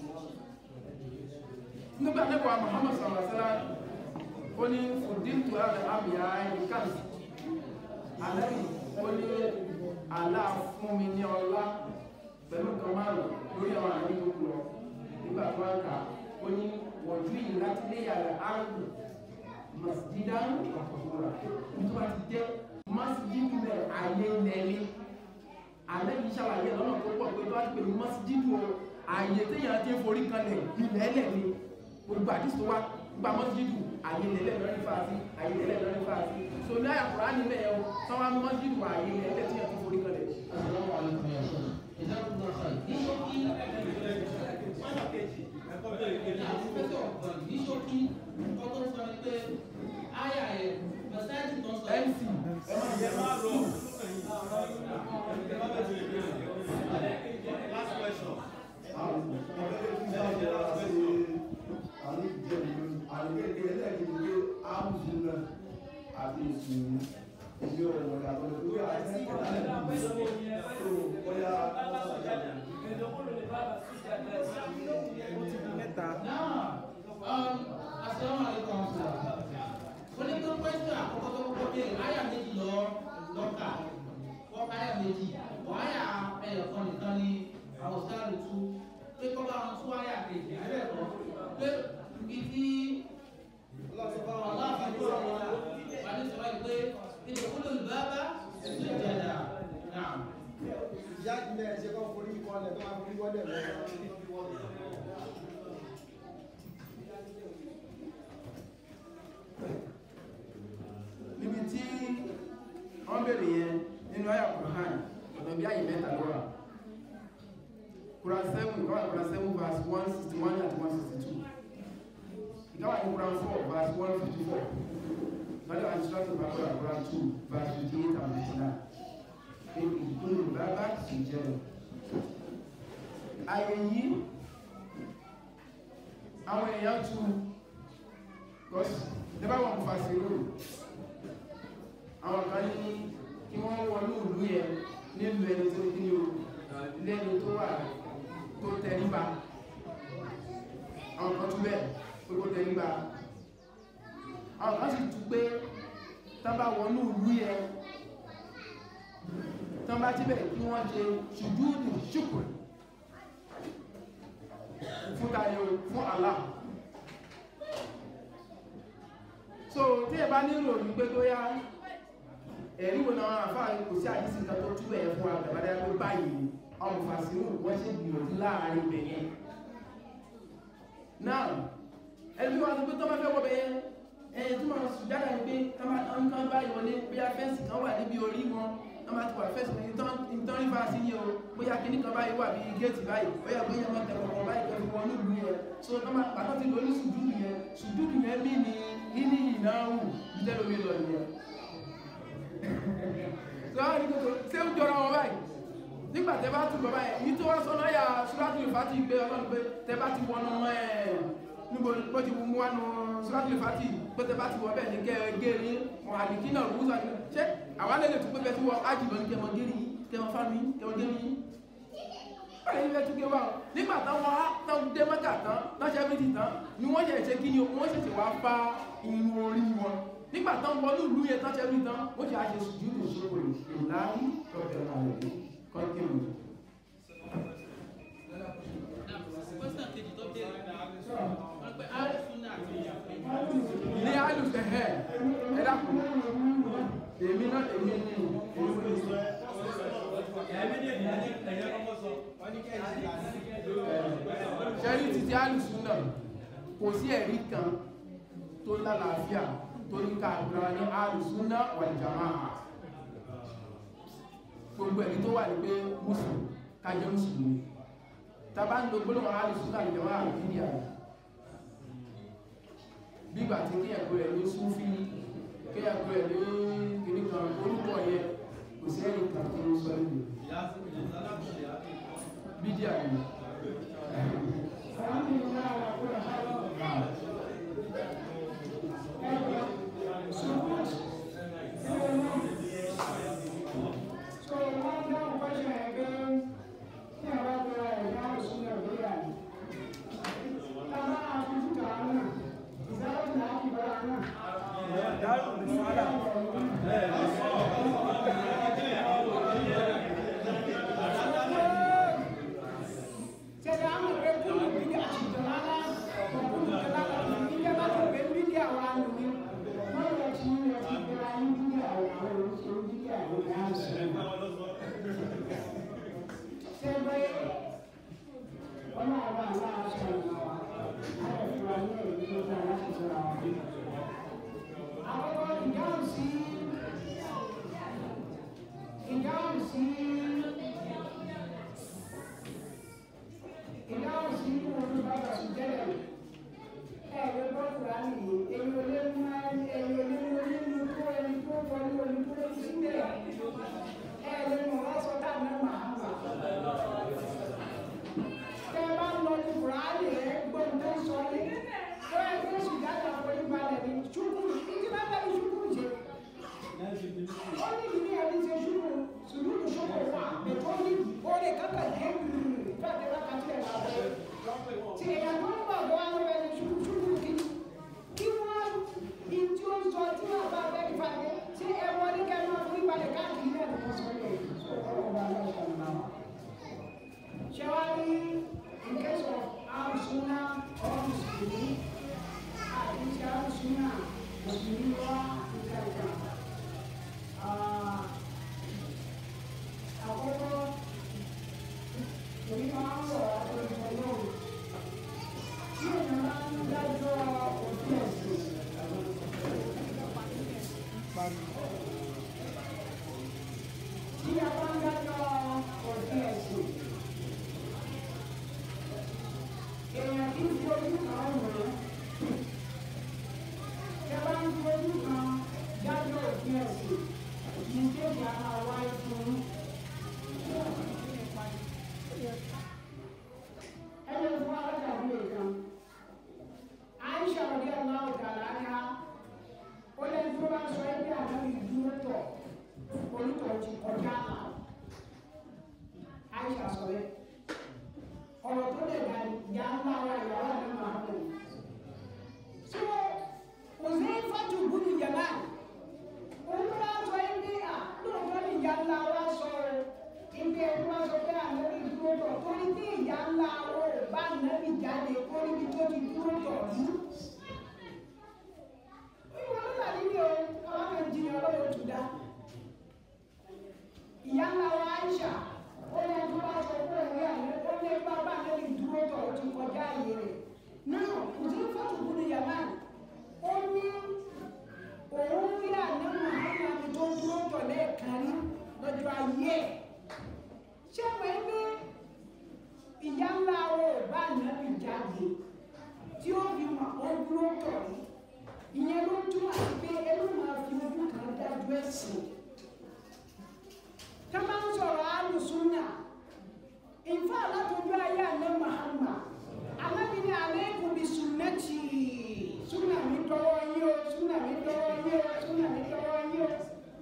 Speaker 3: nígbà nípa Muhammad sallallahu alaihi wasallam ó ní fùdíntù àrẹ àmìyá ẹnìkan àlẹ́yìn ó ní àlá fún mi ní ọlá pẹ̀lú nǹkan márùn lórí àwọn àmì tó kù lọ nígbà tó wá kà ó ní wọ̀jú yìí láti lé yàrá àrùn masjidá ọ̀kọ̀ọ̀kọ̀ra nítorí ti jẹ́ masjidu rẹ̀ ayé lẹ́lẹ́ àlẹ́yìn ṣàlàyé lọ́nà tó pọ̀ pé tó wá ti pẹ̀lú masjidu o ààyè téèyàn ti ń forí kanlẹ̀ ilẹ̀ ẹlẹ̀ ni gbogbo àdìsí tó wá gba mọ́sídìdù àyè lẹ́lẹ̀ lọ́rí fàásí àyè lẹ́lẹ̀ lọ́rí fàásí so ní àyàkùrá nílẹ̀ ẹ̀ sọ́wọ́n mọ́sídìdù àyè lẹ́lẹ̀ tí yẹn ti forí kanlẹ̀.
Speaker 1: Assalamu alaikum ya Sheikh. Jazakumullah khair. Ní ṣókí ní ṣókí ọkọ̀ sọ ni pé àyà ẹ̀ mọ̀sáàjì tó ń sọ
Speaker 3: mc ẹ má jẹ má rọ
Speaker 5: Last question.
Speaker 8: àwọn ọ̀gá tó ń bá jẹ́ ara sí àwọn ìjẹ́ ìlú àwọn ẹgbẹ́ ẹlẹ́gbẹ̀ẹ́ pé áwùjọ náà àti ìsìn ìdí ọ̀rọ̀ wọn yàtọ̀ lórí àti ìkọ̀lẹ́ tó bóyá
Speaker 9: mẹ́ta
Speaker 1: béèrè àyà méjì lọ lọ́kà wọ́n ká àyà méjì wọ́n àyà ẹ̀yọ̀kan nìkan ni àwọn sáàlù tú pé kọ́ bá wọn tú àyà kejì ẹ̀rẹ́kọ̀ pé ibi tí ọlọ́ọ̀fà tó rọ̀ wọn wà ní sọ wáyé pé ilé kúlò ìbábá sí ìjẹ̀dà náà.
Speaker 9: ìyá ìpínlẹ̀ ẹ̀ṣẹ̀ kan forí kọlẹ̀ tó máa forí wọlé lọ.
Speaker 2: níbi tí wọ́n bèèrè yẹn nínú àyà Qur'an ọ̀nà bí àyè mẹ́ta ló wà Quran 7 ìkọ́wà Quran 7 verse 161 àti 162 ìkọ́wà ní Quran 4 verse 154 lọ́dọ̀ àti sọ́tò bàbá Quran 2 verse 58 and 59 pé ìkúlù bàbá sì jẹ́ lọ àyè yìí àwọn èèyàn tu gọ́sì lẹ́bàá wọn fà sí lóòrùn àwọn kan ní kí wọ́n wọnú ìlú yẹn nílùú ẹni tó ní o lẹ́ni tó wà tó tẹríba àwọn kan tún bẹ́ẹ̀ pé kó tẹríba àwọn kan sì tún pé tábà wọnú ìlú yẹn tán bá tíbẹ̀ kí wọ́n ṣe ṣùjúdù ṣùkùn fún tayo fún Allah so tí ẹ bá nílò ní pé tó yá ẹ̀rí wo náà àfáà kò sí àdísì kan tó túbẹ̀ ẹ̀ fún àgbàbádá pé báyìí ọmọ fàṣírù wọ́n ṣe gbìyànjú láàrin ibẹ̀ yẹn náà ẹni wá sọ pé tó bá fẹ́ wọ́bẹ̀ yẹn ẹ̀yìn tó máa sùn jáde pé nǹkan báyìí wọlé bóyá fẹ́ǹsì kan wà níbi orí wọn wọ́n máa ti wà fẹ́ǹsì ìtàn rí fàásí ní o bóyá kíní kan báyìí wà bí géètì báyìí bóyá bóyá máa tẹ̀wọ̀n kan báyìí kẹfì wọn nílùú yẹn so tó máa pàtó ti lórí sùdúdù yẹn sùdúdù yẹn bí ni ìní ìnáwó ìtẹ́lómi lọ nìyẹn sọ́wọ́n ní kòtò ṣé ń jọra wọn báyìí nígbà tẹ bá tún bàbá yẹn yìí tó wá sọ́nà yà ṣúlátù ìfàtì gbé ọlọ́run pé tẹ bá ti wọnú ẹ̀ níbo bó ti mú wánu ṣúlátù ìfàtì pé tẹ bá ti wọ bẹ́ẹ̀ ní kẹ́ ẹ gé ní wọn àdìkí náà rúùsù àti ṣé àwọn alẹ́ lè tún pé bẹ́ẹ̀ tí wọ́n ájìbọn ní kẹmọ gẹ́rì kẹmọ fámi kẹmọ gẹ́rì báyìí ní bẹ́ẹ̀ tún gé wá nígbà táwọn á tán dé mẹ́ta tán tán ṣe fi ti tán ni wọ́n ṣẹ̀ṣẹ̀ kí ni wọ́n ṣẹ̀ṣẹ̀ wá bá irun orí wọn nígbà tán wọnú ìlú yẹn tán ṣe fi tán ó ṣe àṣẹ sùjúdù sókòrò ìlàrí lọ́bẹ̀ àwọn èdè kọ́ńtìmù
Speaker 1: Question kejì tó béèrè wọ́n pẹ́ àlùsùnà àti
Speaker 2: ní àlùfẹ́ ẹ̀ ẹ dákun èmi náà èmi ní èmi ní ṣẹ́rí títí àlùsùnà kò sí ẹ̀rí kan tó lálàáfíà tó ní ká àgbà ní àlùsùnà wal jamaa gbogbo ẹ̀rí tó wà ní pé mùsùlùmí kájẹ́ mùsùlùmí tàbá ń lo gbólóhùn àlùsùnà wal jamaa àbídí àrùn bígbà tí kí ẹ̀kọ́ ẹ̀ ló sún fí kí ẹ̀kọ́ ẹ̀ ló kìíní kan orúkọ yẹ kò sí ẹ̀rí kan tó ń sọ níbi bídí àrùn
Speaker 7: ó ti kọjá àlà àìsà sọ bẹ́ẹ̀ ọ̀rọ̀ tó lè dà ìyá ńlá wa ìyàwó àná máa ń bọ̀ so òsè fatu gbúdú yàrá òun bá sọ yín bí à lóòótọ́ ni ìyá ńlá wa sọ ọ́ ibi ẹni wá sọ pé ànábì dúró tọ̀ torí bí ìyá ńlá wa ò bá ànábì jáde kó níbi tó ti dúró tọ̀ yìí ìwọ ló là nílé o àwọn kan jiyàn lọ́wọ́ tó dá ìyá ńlá wa Aisha ó yẹ kí wọ́n sọ pé òun yà ní ó lé bàbá ànábì dúró tọ̀ ó ti kọjá àyè rẹ̀ náà òsè fatu gbúdú yàrá ó ní òun rí àná Muhammad tó dúró tọ̀ lẹ́ẹ̀kan rí lọ́jọ́ ayé ẹ̀ ṣé wọ́n ní ìyá ńlá wo bá nàbì jáde tí ó fi mọ̀ ó dúró tọ̀ rí ìyẹn ló túmọ̀ sí pé ẹnu máa fi ojú kan dájú ẹ̀sìn tá máa ń sọ̀rọ̀ alùsùnà ìfọ̀ alátọ́jú ayé àná Muhammad alábi ní alaykum bi sunnati súnà mi dọ́wọ́ yín o súnà mi dọ́wọ́ yín o súnà mi dọ́wọ́ yín o.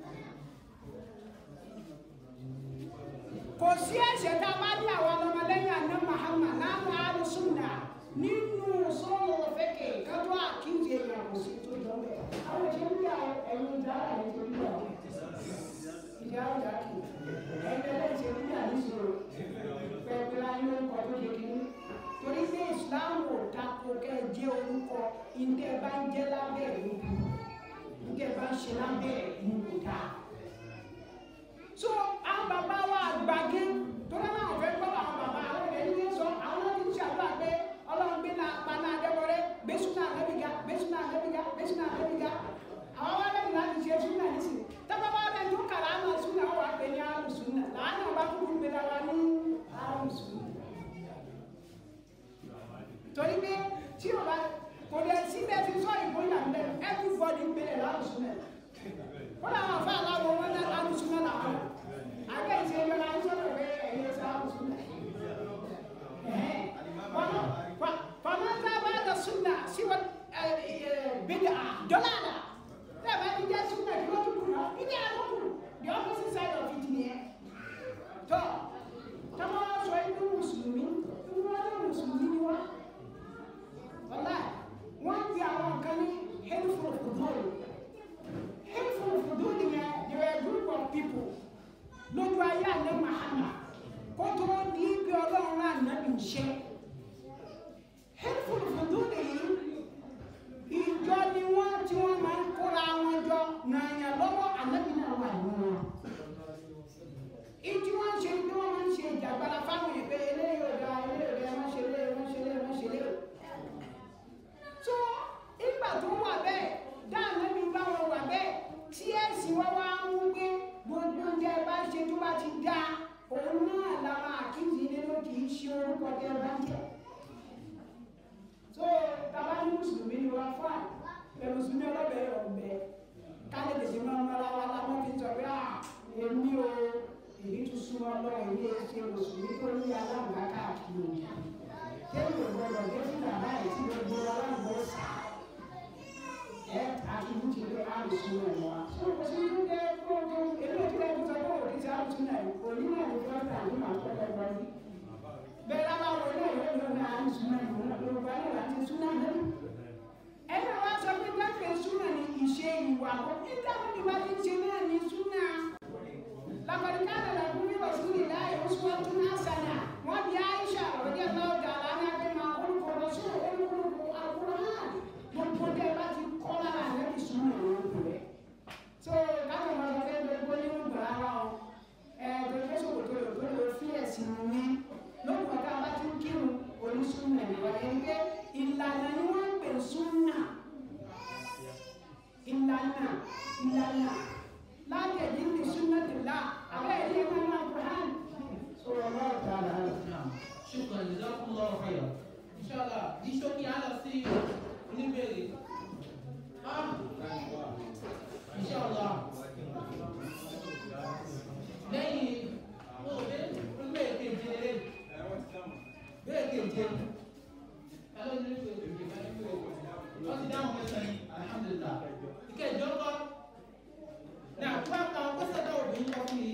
Speaker 7: kò sí ẹ̀ṣẹ̀ tá a bá ní àwọn ọmọlẹ́yìn àná Muhammad láwọn alùsùnà nínú sọ́ọ̀rọ̀ fẹ́kẹ̀ kájọ́ àkíyèsí èèyàn kò sí tó jọ bẹ́ẹ̀. àwọn ìṣe ń yà ẹ̀yìn ìdára ẹ̀yìn tó yà ó ìdí àwọn ìdá kì ẹ̀yìn ẹ̀yìn ṣe ń yà níṣòro pẹ̀lú ayé orúkọ tó ṣe kí torí pé Islam ò tako kẹ́ ẹ jẹ́ orúkọ ìdẹ́ bá ń jẹ́ lábẹ́ ìlú ìdẹ́ bá ń ṣe lábẹ́ ìlú kò dáa so àwọn bàbá wa àgbàgé tó dáná àwọn fẹ́ gbọ́ àwọn bàbá àwọn ọ̀rẹ́ ní sọ àwọn ti ń ṣàdúrà pé ọlọ́run gbé náà paná adébọ̀rẹ́ gbésù náà lẹ́bìgá gbésù náà lẹ́bìgá gbésù náà lẹ́bìgá àwọn wa lẹ́bi láti ṣe súnà nísìn tábà bá lẹ́nu tó kàrà á náà súnà wà pé ní àrùn súnà láàánú ọba kúkú gbé lára ní àrùn súnà torí pé tí o bá kò lè síbẹ̀ tí sọ ìbò ìlànà everybody gbélé lárùn súnà wọ́n làwọn afẹ́ aláwọ̀ wọn náà lárùn súnà làwọn àgbẹ̀ ìṣe ẹjọ́ la ń sọ̀rọ̀ pé ẹ̀yẹ sárùn súnà fọmọ́tà bá dà súnà síwọ́ bídà dọ́làdà bẹ́ẹ̀ bá ti jẹ́ súnà kí wọ́n tún kù náà ìdí àlọ́kù the opposite side of it nìyẹn tọ́ tọ́mọ́ sọ inú mùsùlùmí inú ọjọ́ mùsùlùmí ni wọ́n ọ̀la wọ́n ti àwọn kan ní helpful football helpful football yẹn they were a group of people lójú ayé àlẹ́ mahama kó tó ní ibi ọlọ́run náà nàbì ń ṣe helpful football yìí ìjọ ni wọ́n tí wọ́n máa ń kóra wọn jọ nàyà lọ́wọ́ ànábì náà wà nínú wọn ìtí wọ́n ń ṣe bí wọ́n máa ń ṣe ìjàgbára fáwọn ìpè eléyìí ò dáa eléyìí ò dáa wọ́n ṣe eléyìí wọ́n ṣe eléyìí wọ́n ṣe eléyìí so ìgbà tó wà bẹ́ẹ̀ dáàmú mi bá wọn wà bẹ́ẹ̀ tí ẹ̀sìn wá wá ń gbé gbogbo oúnjẹ bá ṣe tó bá ti dá òun náà làwọn àkíyèsí nínú kì í ṣe orúkọ tẹ bá ń jẹ so tàbá ní mùsùlùmí ni wọn fún àná ẹ mùsùlùmí ọlọ́bẹ̀ ọ̀bẹ kálẹ̀ tètè máa ń mọ́ra wa lábọ́ fi sọ pé ah èmi o èyí tún súnmọ́ lọ èyí ṣe mùsùlùmí tó ní aláǹgbá káàkiri òjì kéwì ògbọ́dọ̀ dé sí bàbá yìí tí gbogbo aláǹgbá sá ẹ àtúntò ti lé àlùsùn náà wá. so kò sí ní kẹ́ kó tó èmi ò tí lè tó sọ pé òkè sí àlùsùn náà yìí òní náà ní fẹ́ẹ́ tà ní màá kọ́kọ́ gbọ́ yìí. bẹ́ẹ̀ lábá wo náà yóò lọ ní àlùsùn náà yìí wọn yorùbá náà láti súnà náà. ẹnì wá sọ pé dákẹ́ súnà ní ìṣe ìwà kọ́ nígbà tó ní wá ti ń ṣe náà ní súnà. لقد كان لكم في رسول الله أسوة حسنة وأبي عائشة رضي الله تعالى عنها كما خلق الرسول خلق القرآن gbogbo tẹ bá ti kọ́ lára rẹ ti sùn ní ìlú rẹ so káwọn ọmọ ọmọ ẹgbẹ́ gbogbo ní ìgbà ara ọ ẹ gbogbo sòkòtò rẹ tó lè fi ẹ̀sìn mi lókùn ọ̀tá bá ti ń kírun onísùnà ìwà yẹn pé ìlànà ni wọ́n ń pè súnà ìlànà ìlànà láti ẹ̀dín ní súnà tìlá àbẹ́ ẹ̀dín ẹ̀kọ́ náà kùrán sọ̀rọ̀ náà tààrà rẹ̀.
Speaker 1: شكرا جزاكم الله خيرا ان شاء الله دي شوكي على سي oníbèrè ah ان شاء الله lẹ́yìn òde bẹ́ẹ̀ keje lé bẹ́ẹ̀ keje alẹ́ ní ìpè wọ́n ti dáhùn mẹ́sàn-án alhamdulilah ìkẹjọ kọ́ ní àpá kan ó ṣẹ̀dá òbí ń kọ́ fún mi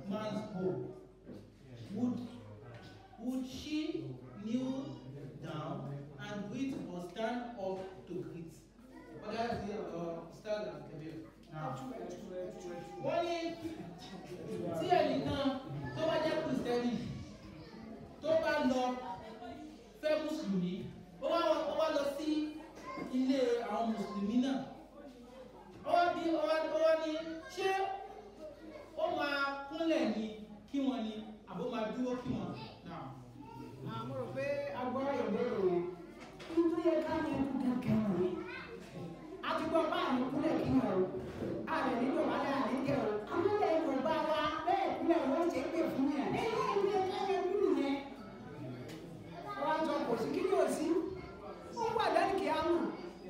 Speaker 1: man's home, would would she kneel down and greet or stand up to greet? Ọ̀dà ti ọ̀rọ̀ stand and kabir. Wọ́n ní tí ẹnìkan tó bá jẹ́ kìrìsìtẹ́nì tó bá lọ fẹ́ mùsùlùmí ó wá ó wá lọ sí ilé àwọn mùsùlùmí náà ó wá bí ó wá ó wá ní ṣé ó máa kúnlẹ̀ ní kí wọ́n ní àbó máa dúró kí wọ́n náà.
Speaker 7: àmọ́ rò pé agbára ìbéèrè yẹn nítorí yẹ ká ní ẹkú kankan rẹ̀ a ti gbọ́ bá àmì kúnlẹ̀ kí wọ́n o àmì nílò wálé àmì jẹ́ o àwọn ilẹ̀ Yorùbá wa bẹ́ẹ̀ kúnlẹ̀ wọ́n ṣe é pè fún yẹn ẹ̀yìn ìlú yẹ ká yẹ kúrú yẹn wọ́n á sọ kò sí kí ni ò sí ó wà lẹ́nu kí á mọ̀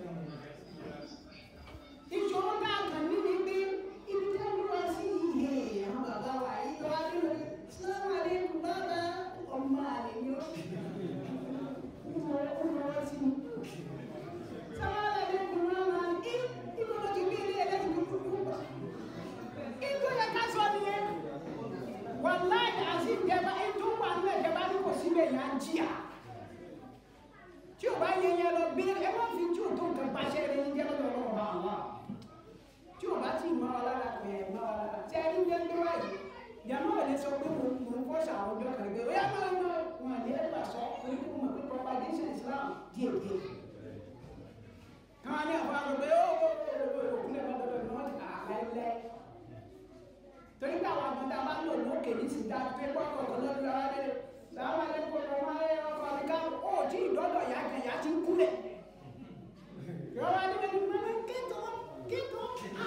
Speaker 7: ìṣòro náà kàn ní ni pé ibi tí wọ́n wá sí ìhè àwọn bàbá wa yìí wá nínú sọ́wọ́n àlékún bàbá ọmọ àlè ni ó ìmọ̀ ọmọ wá sí mi. sọ́wọ́n àlékún bàbá ní ìmọ̀ ló ti gbé ilé ẹlẹ́sìn tó kúkú wá. ìjọ yẹ ká sọ nìyẹn wàláì àti ìjẹba ètò wà ní ìjẹba ní kò síbẹ̀ yà ń jìyà tí o bá yẹ yẹn lọ bí ẹ má fi tí o tó nǹkan pàṣẹ rẹ ní jẹ́ lọ́dọ̀ ọlọ́run bá wà tí o bá ti mọ ọ lára kò yẹ mọ ọ lára tí a ní yẹn gbé wáyé yàrá ò lè sọ pé mo mo ń fọ́ṣà àwọn ọjọ́ kan gbé ó yà máa ń lọ wọn àlẹ́ ẹ̀ gbà sọ orí kò mọ̀ pé propagation Islam díẹ̀ díẹ̀ káwọn ní àwọn àgbẹ̀ pé ó ó ó ó òkúlẹ̀ bá dọ́dọ̀ ní wọ́n ti kà á lẹ́ torí pé àwọn àgbẹ̀ tá a bá lò lókè ní sìgá pé pọ́pọ̀ kan lọ́dún ara rẹ̀ láwọn àlẹ́kọ̀ọ́ lọ́wọ́ ayé ọkọ̀ àbíká ó tí ìdọ́dọ̀ yá kan yá ti ń kúlẹ̀ yọ̀wọ́ adébẹ̀ ní mọ́lẹ́ kéètò kéètò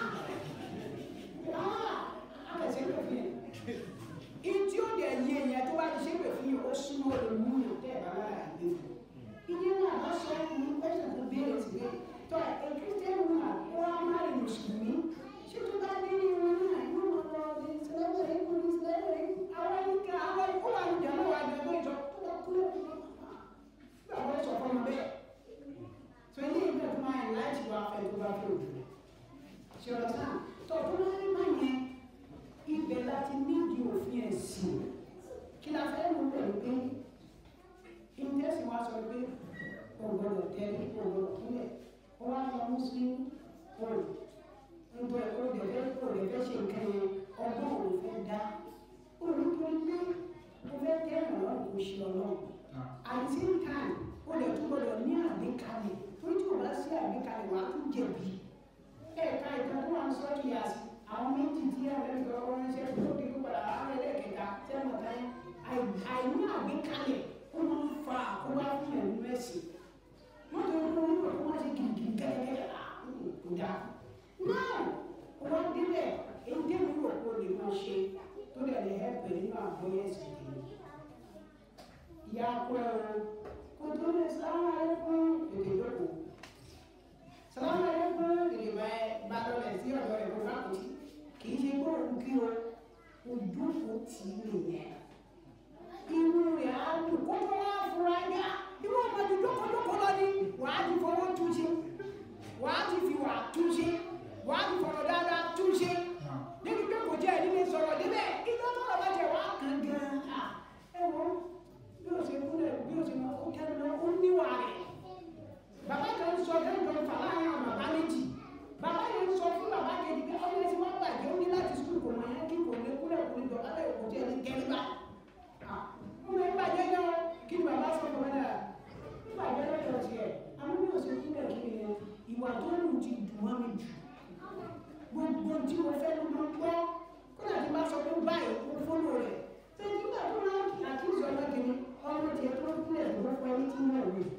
Speaker 7: àkàṣe pé fún yẹn ìtí ó dẹ̀ yé yẹn tó bá ti ṣe pé fún yẹn ó súnmọ́ olùmú yẹn tẹ́ ẹ̀ bá wà láàyè ìyẹn náà bá sọ ní pẹ́sẹ̀ tó béèrè sí pé tọ́ ẹ̀ kírísítẹ́nì náà ó wá má rìn mùsùlùmí ṣé tó bá dé ní wọn náà yóò lọ lọ ní sẹ́lẹ̀mẹ̀ ẹ̀kọ́ ní sẹ́lẹ̀mẹ̀ ẹ̀kọ́ àwọn ìka àwọn ìkó wà ní ìjàmbá wa gbẹ̀gbẹ́ ìjọ tó bá kúlẹ̀ gbàgbọ́ sọ fún mi bẹ́ẹ̀ tó ilé ìgbà tó máa ń láti wá fẹ́ tó bá fẹ́ òjò ṣe ọ̀rọ̀ sáà tó tó máa ń má yẹn ibẹ̀ láti nídìí òfin ẹ̀sìn kí la fẹ́ mú pẹ̀lú pé ìtẹ́sí wa sọ pé ògbọ́dọ̀ tẹ́lẹ̀ ògbọ́dọ̀ kúlẹ̀ ó wá lọ muslim òòlù nítorí ó lè fẹ́ ó lè fẹ́ ṣe nǹkan yẹn ọgbọ́n òun fẹ́ dá olùkọ́ pé ó fẹ́ tẹ́ ọ̀rọ̀ kò ṣe ọlọ́run at the same time ó lè tún gbọ́dọ̀ ní àgbékalẹ̀ torí tí o bá sí àgbékalẹ̀ wàá tún jẹ̀bi ẹ̀ka ìtàn tó wà ń sọ kìí àsì àwọn méjì tí àwọn ẹgbẹ́ ọkọ ránṣẹ́ tó dé kó padà àwọn ẹlẹ́kẹta tẹ́wọ̀n táyé àìní àgbékalẹ̀ ó máa ń fa àkóbá fún ẹ̀mí mẹ́sìn wọ́n tó ń lórí ọ̀pọ̀ wọ́n ti gìrìgìrì gẹ́gẹ́gẹ́ kó dáa náà wọ́n débẹ̀ èyí dé mi rò kó lè máa ṣe tó dẹ̀ lè hẹ́pẹ̀ nínú àgbọ̀yé ẹ̀sìn kìíní ìyá akọ ẹ̀rọ kó tó lè sáwọn ẹ̀kún èdè lóko sáwọn ẹ̀kún èdè bá lọ́lẹ̀ sí ọ̀dọ̀ ẹ̀kọ́ fákòtì kì í ṣe kó òun kí o ojúkò tì í nìyẹn inú rẹ̀ á dùn kó tó wá fura yá ìwọ ọmọdé dókòdókò lọ ní wàá ti fọwọ́ túnṣe wàá ti fi wà túnṣe wàá ti fọ̀rọ̀ dáadáa túnṣe níbi pé kò jẹ́ ẹni lè sọ̀rọ̀ débẹ̀ ìjọ tó lọ bá jẹ wàá kàn gan-an ẹ wọ bí o ṣe kúlẹ̀ bí o ṣe máa kó kẹ́nu lọ ó níwà rẹ̀ bàbá kan sọ kẹ́ńtọ́ fà láàrin àwọn bàbá méjì bàbá yẹn sọ fún bàbá kejì pé ọmọ ẹsẹ̀ wọn bàjẹ́ ó ní láti sùkúl kò mọ̀ yẹn kí kò lè kúlẹ̀ kò lè jọ kálẹ̀ kò jẹ́ ní kẹ́ríbà ọmọ ẹ bàjẹ́ yẹn o kí ni bàbá sọ fún ẹ nígbà yẹn lọ́jọ́ tiẹ̀ àwọn mi ò ṣe kúlẹ̀ kí ni ìwà tó lù ti dùn mọ́ mi jù gbogbo tí mo fẹ́ ló máa ń gbọ́ kó náà ti bá sọ pé báyìí kó fọ́lọ́ rẹ̀ ṣé nígbà tó máa ń àkíyèsí ọmọ kìíní ọmọ tiẹ̀ tó ń kúlẹ̀ ló fún ẹni tí wọ́n wí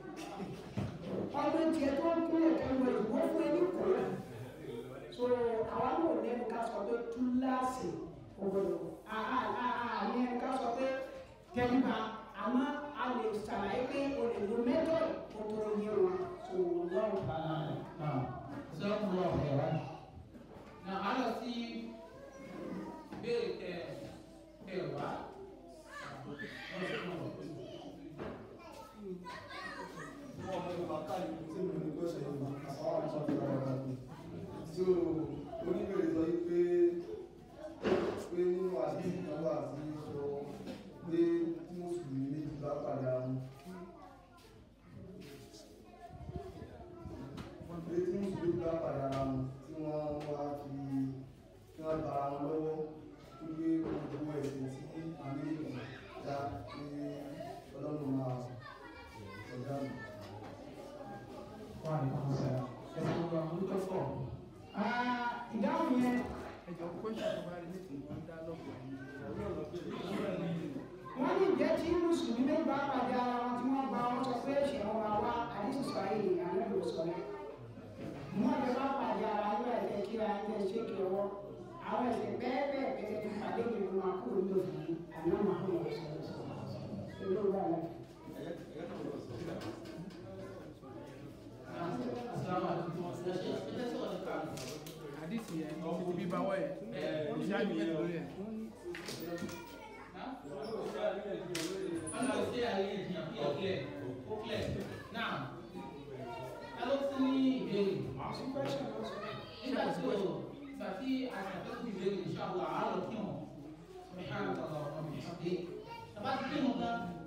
Speaker 7: ọmọ tiẹ̀ tó ń kúlẹ̀ kẹ́wọ́ ìwọ́ fún ẹni kò rẹ̀ so àwa náà lẹ́nu ká sọ pé túláàsì òwòlò àní ẹni ká sọ pé tẹríba àmọ́ a lè ṣàlàyé pé o lè lo mẹ́tọ̀dù kó tó yé wọn so lọ́rùn bàbá rẹ̀.
Speaker 1: sọ́kùn lọ ọ̀rẹ́ wa. Nà á lọ sí béèrè kẹ kẹ wá.
Speaker 9: Wọ́n mọ̀ nípa káàdì tí mo ní gbọ́sẹ̀ yìí. Àwọn àṣọ ti rọrùn láti. So, oníbèrè sọ yìí pé pé nínú àdéhùn kan wá
Speaker 7: bá pàdé ara wọn tí wọ́n gba wọn sọ pé ẹ̀ṣẹ̀ wọn máa wá àdísì sọ ayé ni àná ló sọ yẹn wọ́n lè bá pàdé ara wọn ẹ̀jẹ̀ kíra ẹ̀jẹ̀ ṣé kí ọwọ́ àwọn ẹ̀ṣẹ̀ bẹ́ẹ̀ bẹ́ẹ̀ bẹ́ẹ̀ ti pàdé mi wọn máa kúrò ní òfin àná máa kúrò ní òfin ìlú wa lẹ́yìn.
Speaker 2: àdìsí yẹn ti bí báwọ̀ yẹn ìṣáájú yẹn lórí ẹ̀.
Speaker 1: nígbà tí o ìgbà tí àṣàkóso ìbéèrè ìṣàwọ̀ àárọ̀ kí wọn subhanahu wa ta'ala wa bihamdihi tàbá ti kí wọn gan